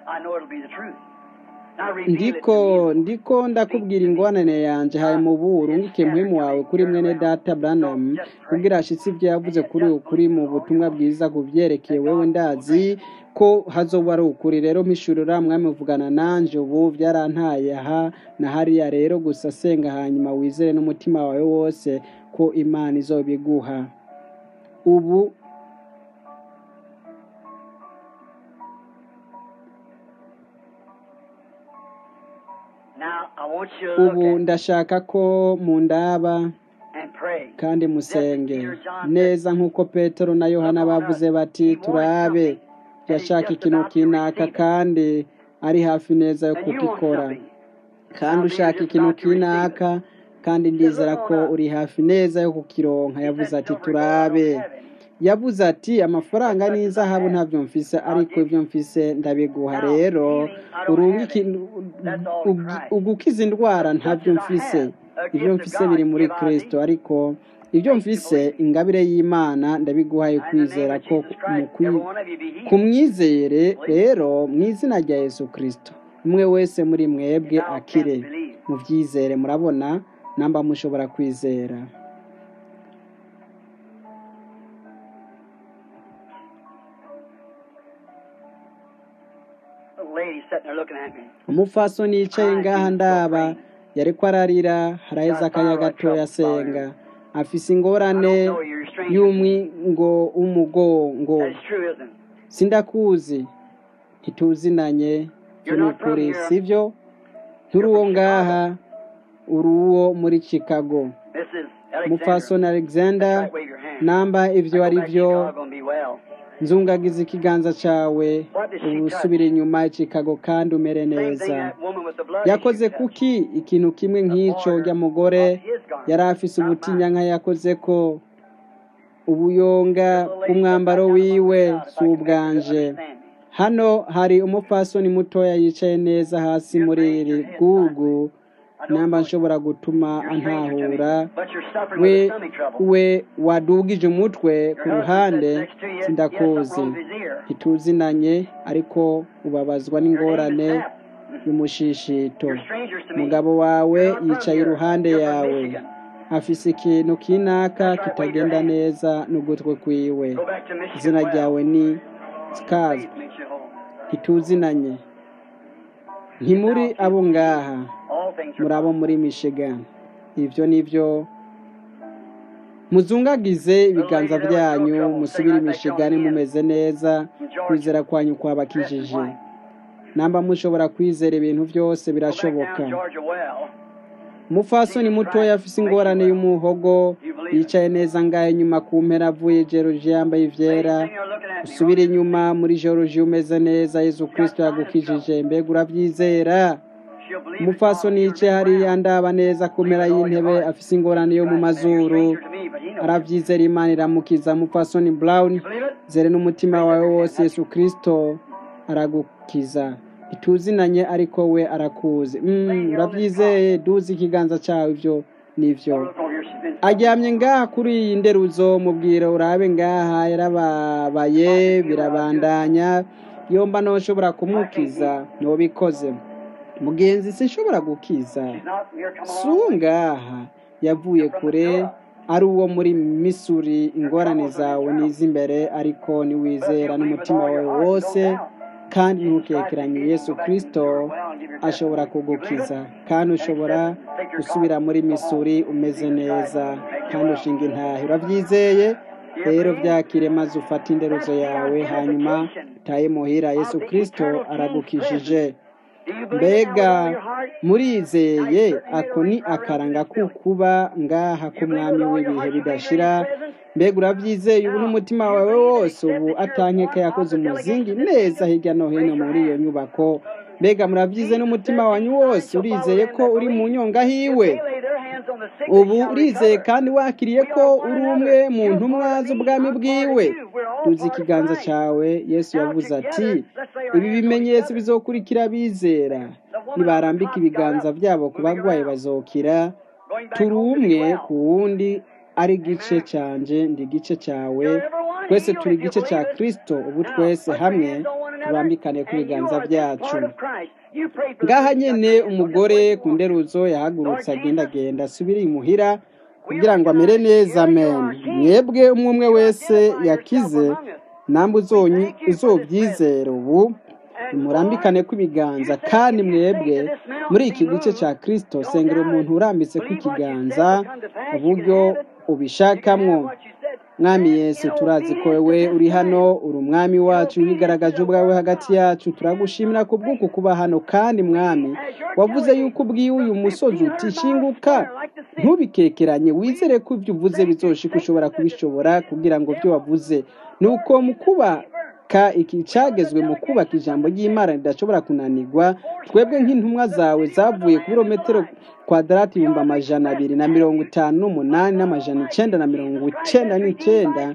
S1: ndiko ndiko ndakubwira ingwanane yanje haye mu buru ngike muhimu wawe kuri mwene data Branham kugira ashitse ibyo yavuze kuri ukuri mu butumwa bwiza kubyerekeye wewe ndazi ko hazoba ari ukuri rero mpishurira mwami uvugana nanje ubu byarantaye aha na hariya rero gusa senga hanyuma wizere n'umutima wawe wose ko imana izobiguha ubu
S2: Now, I want you to
S1: ubu
S2: look at
S1: ndashaka ko mundaba
S2: and pray.
S1: kandi musenge neza nk'uko petero na yohana bavuze bati turabe yashaka ikintu kinaka kandi ari hafi neza yo
S2: And you want
S1: kugikora
S2: something.
S1: kandi ushaka ikintu kinaka kandi ndizera ko uri hafi neza yo kukironka yavuze ati turabe yavuze ati amafaranga n'izahabu ntabyo mfise ariko ibyo mfise ndabiguha rero urunga ikintu ugi- ugukiza indwara ntabyo mfise ibyo mfise biri muri kristo ariko ibyo mfise ingabire y'imana ndabiguhaye kwizera ko mu kwi- kumwizere rero mu izina rya yesu kristo umwe wese muri mwebwe akire mubyizere murabona namba mushobora kwizera
S2: The lady sitting there looking at me.
S1: umupfasoni yicaye ngaha ndaba yariko ararira haraheze akanya gatoya asenga afise ingorane y'umwingo w'umugongo
S2: That's true, isn't it?
S1: sindakuzi ntituzinanye ibyo ni ukuri sibyo nturi uwo ngaha uri uwo muri chicago
S2: This is Alexander.
S1: umupfasoni alexander
S2: Right, wave your hand.
S1: namba ivyo ari
S2: I go back to
S1: byo
S2: Chicago and be well.
S1: nzungagiza ikiganza cawe ubu usubira inyuma i chicago kandi umere
S2: Same thing
S1: neza
S2: that woman with the blood
S1: yakoze
S2: issue touched.
S1: kuki ikintu kimwe nk'ico ry'amugore yari afise ubutinya yakoze ko ubuyonga bw'umwambaro wiwe si ubwanje hano hari umupfasoni mutoya yicaye neza hasi muri iri bwugu namba nshobora gutuma antahura we we wadugije umutwe ku ruhande sindakuzi ntituzinanye ariko ubabazwa n'ingorane y'umushishito umugabo wawe yicaye iruhande yawe afise ikintu kinaka kitagenda neza n'ugutwe kwiwe izina ryawe ni sikazwe ntituzinanye ntimuri abo ngaha muri abo muri Michigan ibyo ni byo muzungagize ibiganza byanyu musubire imishigani mumeze neza kwizera kwanyu kwabakijije namba mushobora kwizera ibintu byose birashoboka umupfasoni mutoya afise ingorane y'umuhogo yicaye neza ngaho inyuma ku mpera avuye george yambaye ivyera usubire inyuma muri george umeze neza yesu kristo yagukijije mbega uravyizera umupfasoni yicaye hariya ndaba neza ku mpera y'intebe afise ingorane yo mu mazuru aravyizera imana iramukiza umupfasoni brown zere n'umutima wawe wose yesu kristo aragukiza ituzinanye ariko we arakuzi mm, uravyizeye duzi ikiganza cawe ivyo nivyo aryamye ngaha kuri iyi nderuzo mubwira urabe ngaha yarababaye birabandanya yomba noshobora kumukiza nobikoze mugenzi sinshobora gukiza suwo ngaha yavuye kure ari uwo muri misuri ingorane zawe n'iz'imbere ariko niwizera n'umutima wawe wose kandi ntukekeranye yesu kirisito ashobora kugukiza kandi ushobora gusubira muri misuri umeze neza kandi ushinga intahe urabyizeye rero byakire maze ufate inderuzo yawe hanyuma utaye muhira yesu kirisito aragukijije mbega murizeye ako ni akaranga kukuba ngaha k'umwami w'ibihe bidashira mbega urabyizeye ubu n'umutima wawe wose ubu atankeka yakoze umuzingi neza hirya no hino muri iyo nyubako mbega murabyize n'umutima wanyu wose urizeye ko uri mu nyonga hiwe ubu urizeye kandi wakiriye ko uri umwe mu ntumwa z'ubwami bwiwe tuzi ikiganza cyawe yesu yavuze ati ibi bimenyetso bizokurikira bizera nibarambika ibiganza byabo ku barwayi bazokira turi umwe ku wundi ari igice cyanje ndi igice cyawe twese turi igice cya kirisito ubu twese hamwe tubambikane ku biganza byacu ngaha nyine umugore ku nderuzo yahagurutse agendagenda asubire imuhira kugira ngo amere neza amen mwebwe umwe umwe wese yakize namwe uzobyizera ubu murambikane kw'ibiganza kandi mwebwe muri iki gice cya kirisito sengera umuntu urambitse kw'ikiganza uburyo ubishakamwo mwami yesu turazi ko wowe uri hano uri umwami wacu wigaragaje ubwawe hagati yacu turagushimira ku bw'uku kuba hano kandi mwami wavuze yuko ubwiye uyu musozi utishinguka ntubikekeranye wizere ko ibyo uvuze bizoshika ushobora kubishobora kugira ngo ibyo wavuze ni uko mu kubaka iki cyagezwe mu kubaka ijambo ry'imana ridashobora kunanirwa twebwe nk'intumwa zawe zavuye ku birometero kwadarati ibihumbi amajana abiri na mirongo itanu n'umunani n'amajana icyenda na mirongo icyenda n'icyenda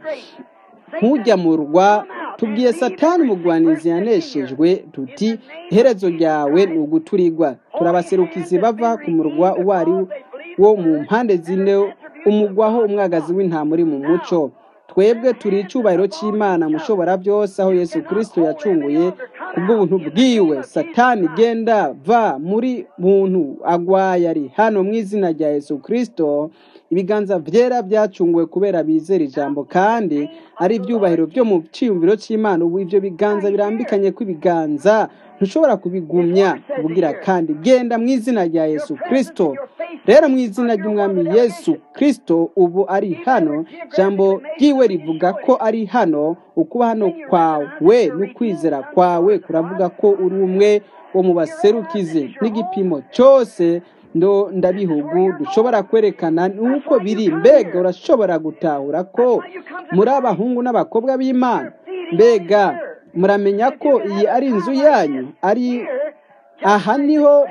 S1: nk'ujya mu rwa tubwiye satani umugwanizi yaneshejwe tuti iherezo ryawe ni uguturigwa turabaserukizi bava ku murwa uwo ari wo mu mpande zine umugwaho umwagazi w'intama uri mu muco twebwe turi icyubahiro cy'imana mushobora byose aho yesu kirisito yacunguye ku bw'ubuntu bwiwe satani genda va muri muntu agwaye ari hano mu izina rya yesu kirisito ibiganza byera byacunguwe kubera bizera ijambo kandi ari ibyubahiro byo mu cyiyumviro cy'imana ubu ibyo biganza birambikanye kw'ibiganza ntushobora kubigumya kubugira kandi genda mu izina rya yesu kirisito rero mu izina ry'umwami yesu kirisito ubu ari hano ijambo ryiwe rivuga ko ari hano ukuba hano kwawe n'ukwizera kwawe kuravuga ko uri umwe wo mu baserukizi n'igipimo cyose ndo ndabihugu dushobora kwerekana nuko biri mbega urashobora gutahura ko muri abahungu n'abakobwa b'imana mbega muramenya ko iyi ari inzu yanyu ari aha niho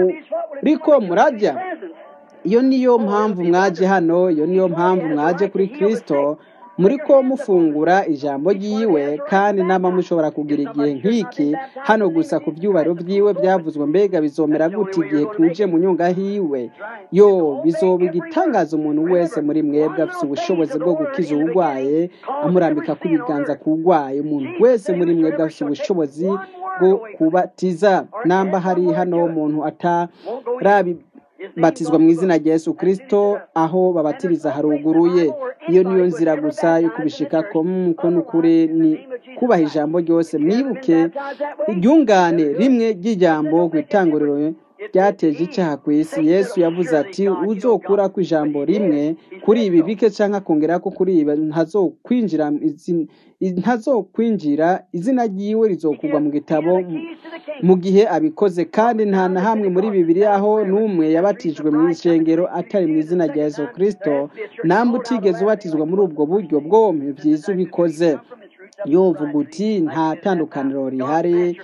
S1: muriko murajya iyo niyo mpamvu mwaje hano iyo niyo mpamvu mwaje kuri kirisito muri ko mufungura ijambo ry'iwe kandi nama mushobora kugira igihe nk'iki hano gusa ku byubaro by'iwe byavuzwe mbega bizomera gute igihe tuje mu nyunga hiwe yo bizoba igitangaza umuntu wese muri mwebwe afite ubushobozi bwo gukiza uburwaye amurambika ku biganza ku urwaye umuntu wese muri mwebwe afite ubushobozi bwo kubatiza namba hari hano umuntu atarabi batizwa mu izina rya Yesu Kristo aho babatiriza haruguruye iyo niyo nzira gusa yo kubishika ko muko nukuri ni kubaha ijambo ryose mwibuke iryungane rimwe ry'ijambo ku itanguriro ryateje icyaha ku isi yesu yavuze ati uzokura ku ijambo rimwe kuri ibi bike cyangwa akongera ko kuri ibi ntazokwinjira ntazokwinjira izina ryiwe rizokugwa mu gitabo mu gihe abikoze kandi nta na hamwe muri bibiri aho n'umwe yabatijwe mu ishengero atari mu izina rya yesu kirisito namba utigeze ubatizwa muri ubwo buryo bwombi byiza ubikoze yovuga uti nta tandukaniro rihari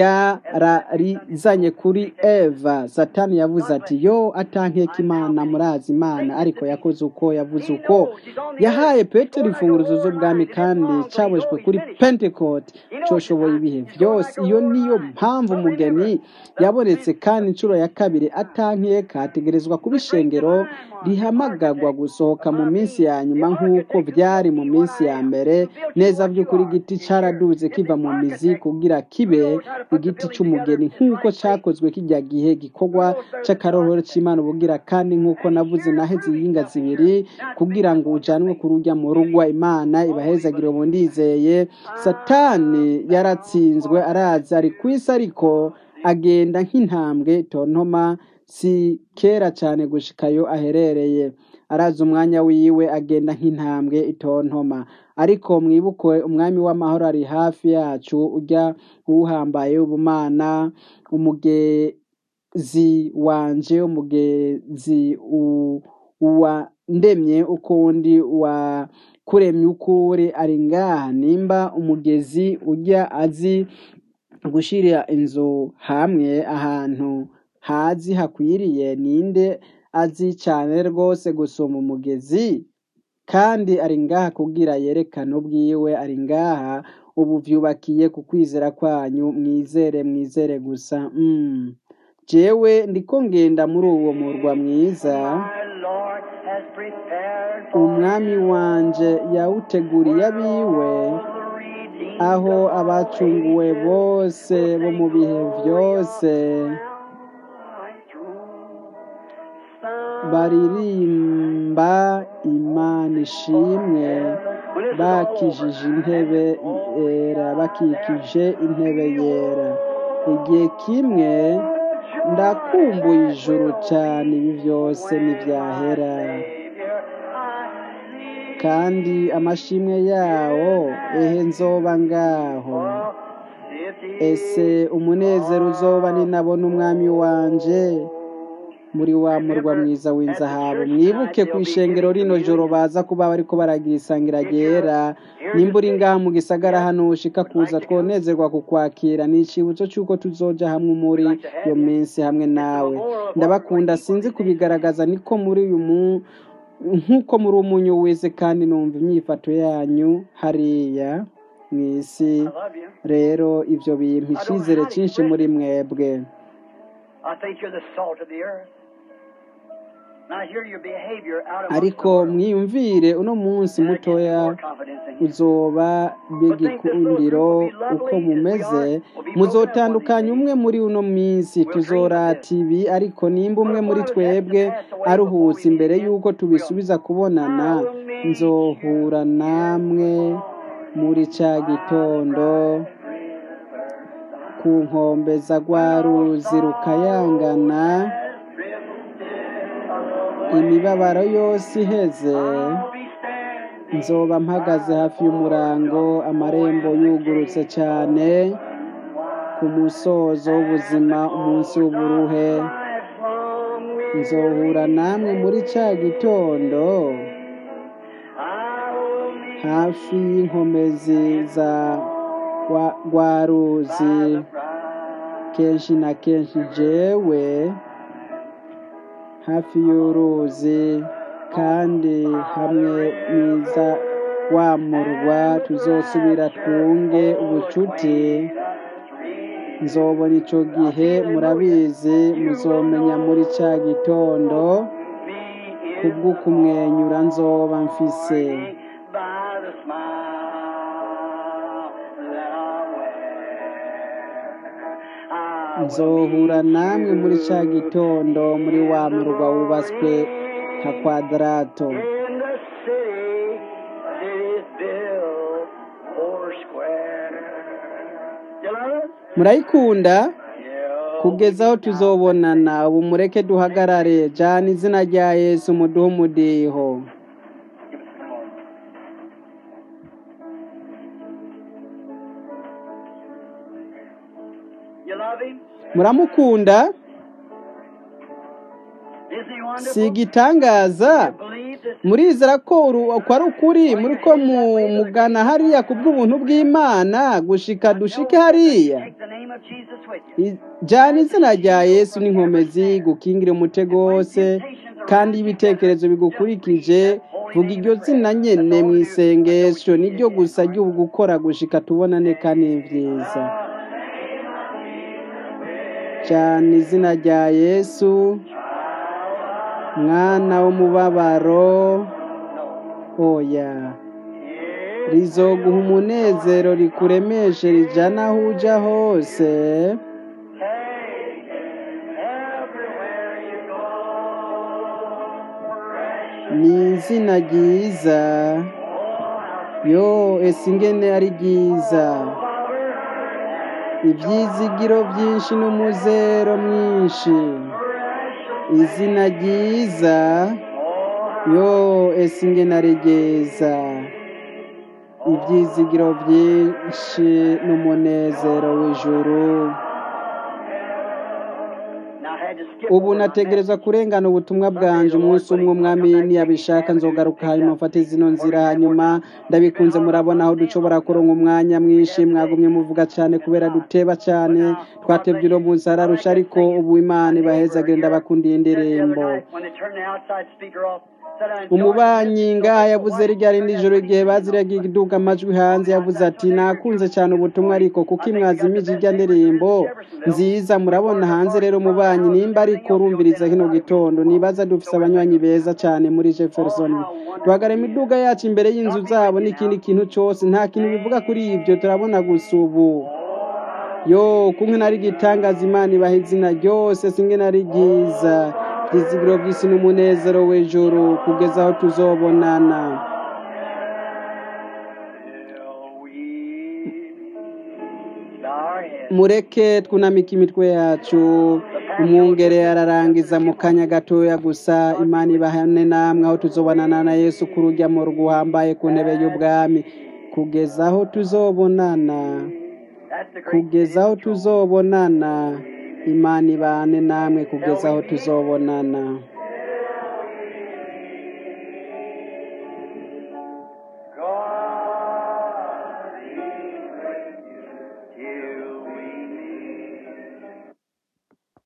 S1: ryararizanye kuri eva satani yavuze ati yo atankeka imana murazi imana ariko yakoze uko yavuze uko yahaye petero imfunguzo z'ubwami kandi cyabujwe kuri pentecote cyoshoboye ibihe byose iyo niyo mpamvu umugeni yabonetse kandi inshuro ya kabiri atankeka hategerezwa kuba ishengero rihamagagwa gusohoka mu minsi ya nyuma nk'uko byari mu minsi ya mbere neza by'ukuri igiti cyaraduze kiva mu mizi kugira kibe igiti cy'umugeni nk'uko cyakozwe kijya gihe gikorwa cy'akarohoro cy'imana ubugira kandi nk'uko navuze naheze iyinga zibiri kugira ngo ujyanwe ku rujya mu rugwa imana ibahezagire ubu ndizeye satani yaratsinzwe araza ari ku isi ariko agenda nk'intambwe tontoma si kera cyane gushikayo aherereye araza umwanya wiwe agenda nk'intambwe itontoma ariko mwibuke umwami w'amahoro ari hafi yacu ujya uwuhambaye ubumana umugezi wanje umugezi uwandemye ukundi wa kuremye ukuri ari ngaha nimba umugezi ujya azi gushyira inzu hamwe ahantu hazi hakwiriye ninde azi cyane rwose gusoma umugezi kandi ari ngaha kubwira yerekana ubwiwe ari ngaha ubu byubakiye ku kwizera kwanyu mwizere mwizere gusa jewe ndiko ngenda muri uwo murwa mwiza umwami wanje yawuteguriye abiwe aho abacunguwe bose bo mu bihe byose baririmba imana ishimwe bakijije intebe yera bakikije intebe yera igihe kimwe ndakumbuye ijuru cyane ibi byose ntibyahera kandi amashimwe yawo ehe nzoba ngaho ese umunezero uzoba ninabona umwami wanje muri wa murwa mwiza w'inzahabu mwibuke ku ishengero rino joro baza kuba bariko baragira isangira ryera nimba uri ngaha mu gisagara hano ushika kuza twonezerwa kukwakira ni icibutso cy'uko tuzoja hamwe muri iyo minsi hamwe nawe ndabakunda sinzi kubigaragaza niko muri uyu mu nk'uko muri umunyu wese kandi numva imyifato yanyu hariya mu isi rero ibyo bintu icyizere cyinshi muri mwebwe ariko mwiyumvire uno munsi mutoya uzoba b'igikundiro uko mumeze muzotandukanya umwe muri uno minsi tuzorata ibi ariko nimba umwe muri twebwe aruhutse imbere y'uko tubisubiza kubonana nzohura namwe muri cya gitondo ku nkombe za rwa ruzi rukayangana imibabaro yose iheze nzoba mpagaze hafi y'umurango amarembo yugurutse cyane ku musozo w'ubuzima umunsi w'uburuhe nzohura namwe muri cya gitondo hafi y'inkomezi za rwa ruzi kenshi na kenshi jewe hafi y'uruzi kandi hamwe n'iza wa murwa tuzosubira twunge ubucuti nzobona ico gihe murabizi muzomenya muri ca gitondo kubw'ukumwenyura nzoba mfise
S2: by the smile that I wear. I will
S1: nzohura namwe muri ca gitondo muri wa murwa wubatswe nka kwadarato
S2: in the city that is built four square. You love it?
S1: murayikunda
S2: Yeah.
S1: kugeza aho tuzobonana ubu mureke duhagarare jana izina rya yesu muduhe umudiho
S2: Give us the card. You love him?
S1: muramukunda
S2: Isn't he
S1: si
S2: wonderful?
S1: igitangaza
S2: Believe this
S1: murizera ko uru- ko ari ukuri muri ko mu- mugana hariya ku bw'ubuntu bw'imana gushika dushike hariya
S2: Take the name of Jesus with you.
S1: I- jana izina rya yesu n'inkomezi gukingira umutego wose kandi iyo ibitekerezo bigukurikije vuga iryo zina nyene mu isengesho niryo gusa ry'ubu gukora gushika tubonane kandi ni vyiza jana izina rya yesu mwana w'umubabaro oya rizoguha umunezero rikuremeshe rijana aho uja hose ni izina ryiza yo ese ingene ari ryiza ibyizigiro byinshi n'umuzero mwinshi izina ryiza yo ese ingene ari ryiza ibyizigiro byinshi n'umunezero w'ijuru
S2: Now I had to skip
S1: ubu
S2: over my
S1: nategereza
S2: message.
S1: kurengana ubutumwa bwanje umunsi umwe umwami niyabishaka nzogaruka hanyuma mfate zino nzira hanyuma ndabikunze murabona aho dushobora kuronka umwanya mwinshi mwagumye muvuga cyane kubera duteba cyane twatebye uno munsi ararusha ariko ubu imana ibahezagire ndabakundiye
S2: Just the other
S1: indirimbo
S2: night, when they turned the outside speaker off, said I enjoyed
S1: umubanyi
S2: this.
S1: ngaha yavuze rya rindi joro igihe baziraga iduka amajwi hanze yavuze ati nakunze cyane ubutumwa ariko kuko imwazimije ijya ndirimbo nziza murabona hanze rero umubanyi nimba ariko urumviriza kino gitondo nibaza dufise abanywanyi beza cyane muri jefferson duhagara imiduga yacu imbere y'inzu zabo n'ikindi kintu cyose nta kintu bivuga kuri ibyo turabona gusa ubu yo kumwe nari gitangaza imana ibaha izina ryose singe nari ryiza byizigiro by'isi n'umunezero w'ijuru kugeza aho tuzobonana
S2: Till we bow our heads.
S1: mureke twunamike imitwe yacu umwungere ararangiza mu kanya gatoya gusa imana ibahane namwe aho tuzobonana na yesu ku rujya mu ruhambaye ku ntebe y'ubwami kugeza aho tuzobonana
S2: That's the great
S1: kugeza aho tuzobonana imana ibane namwe kugeza aho tuzobonana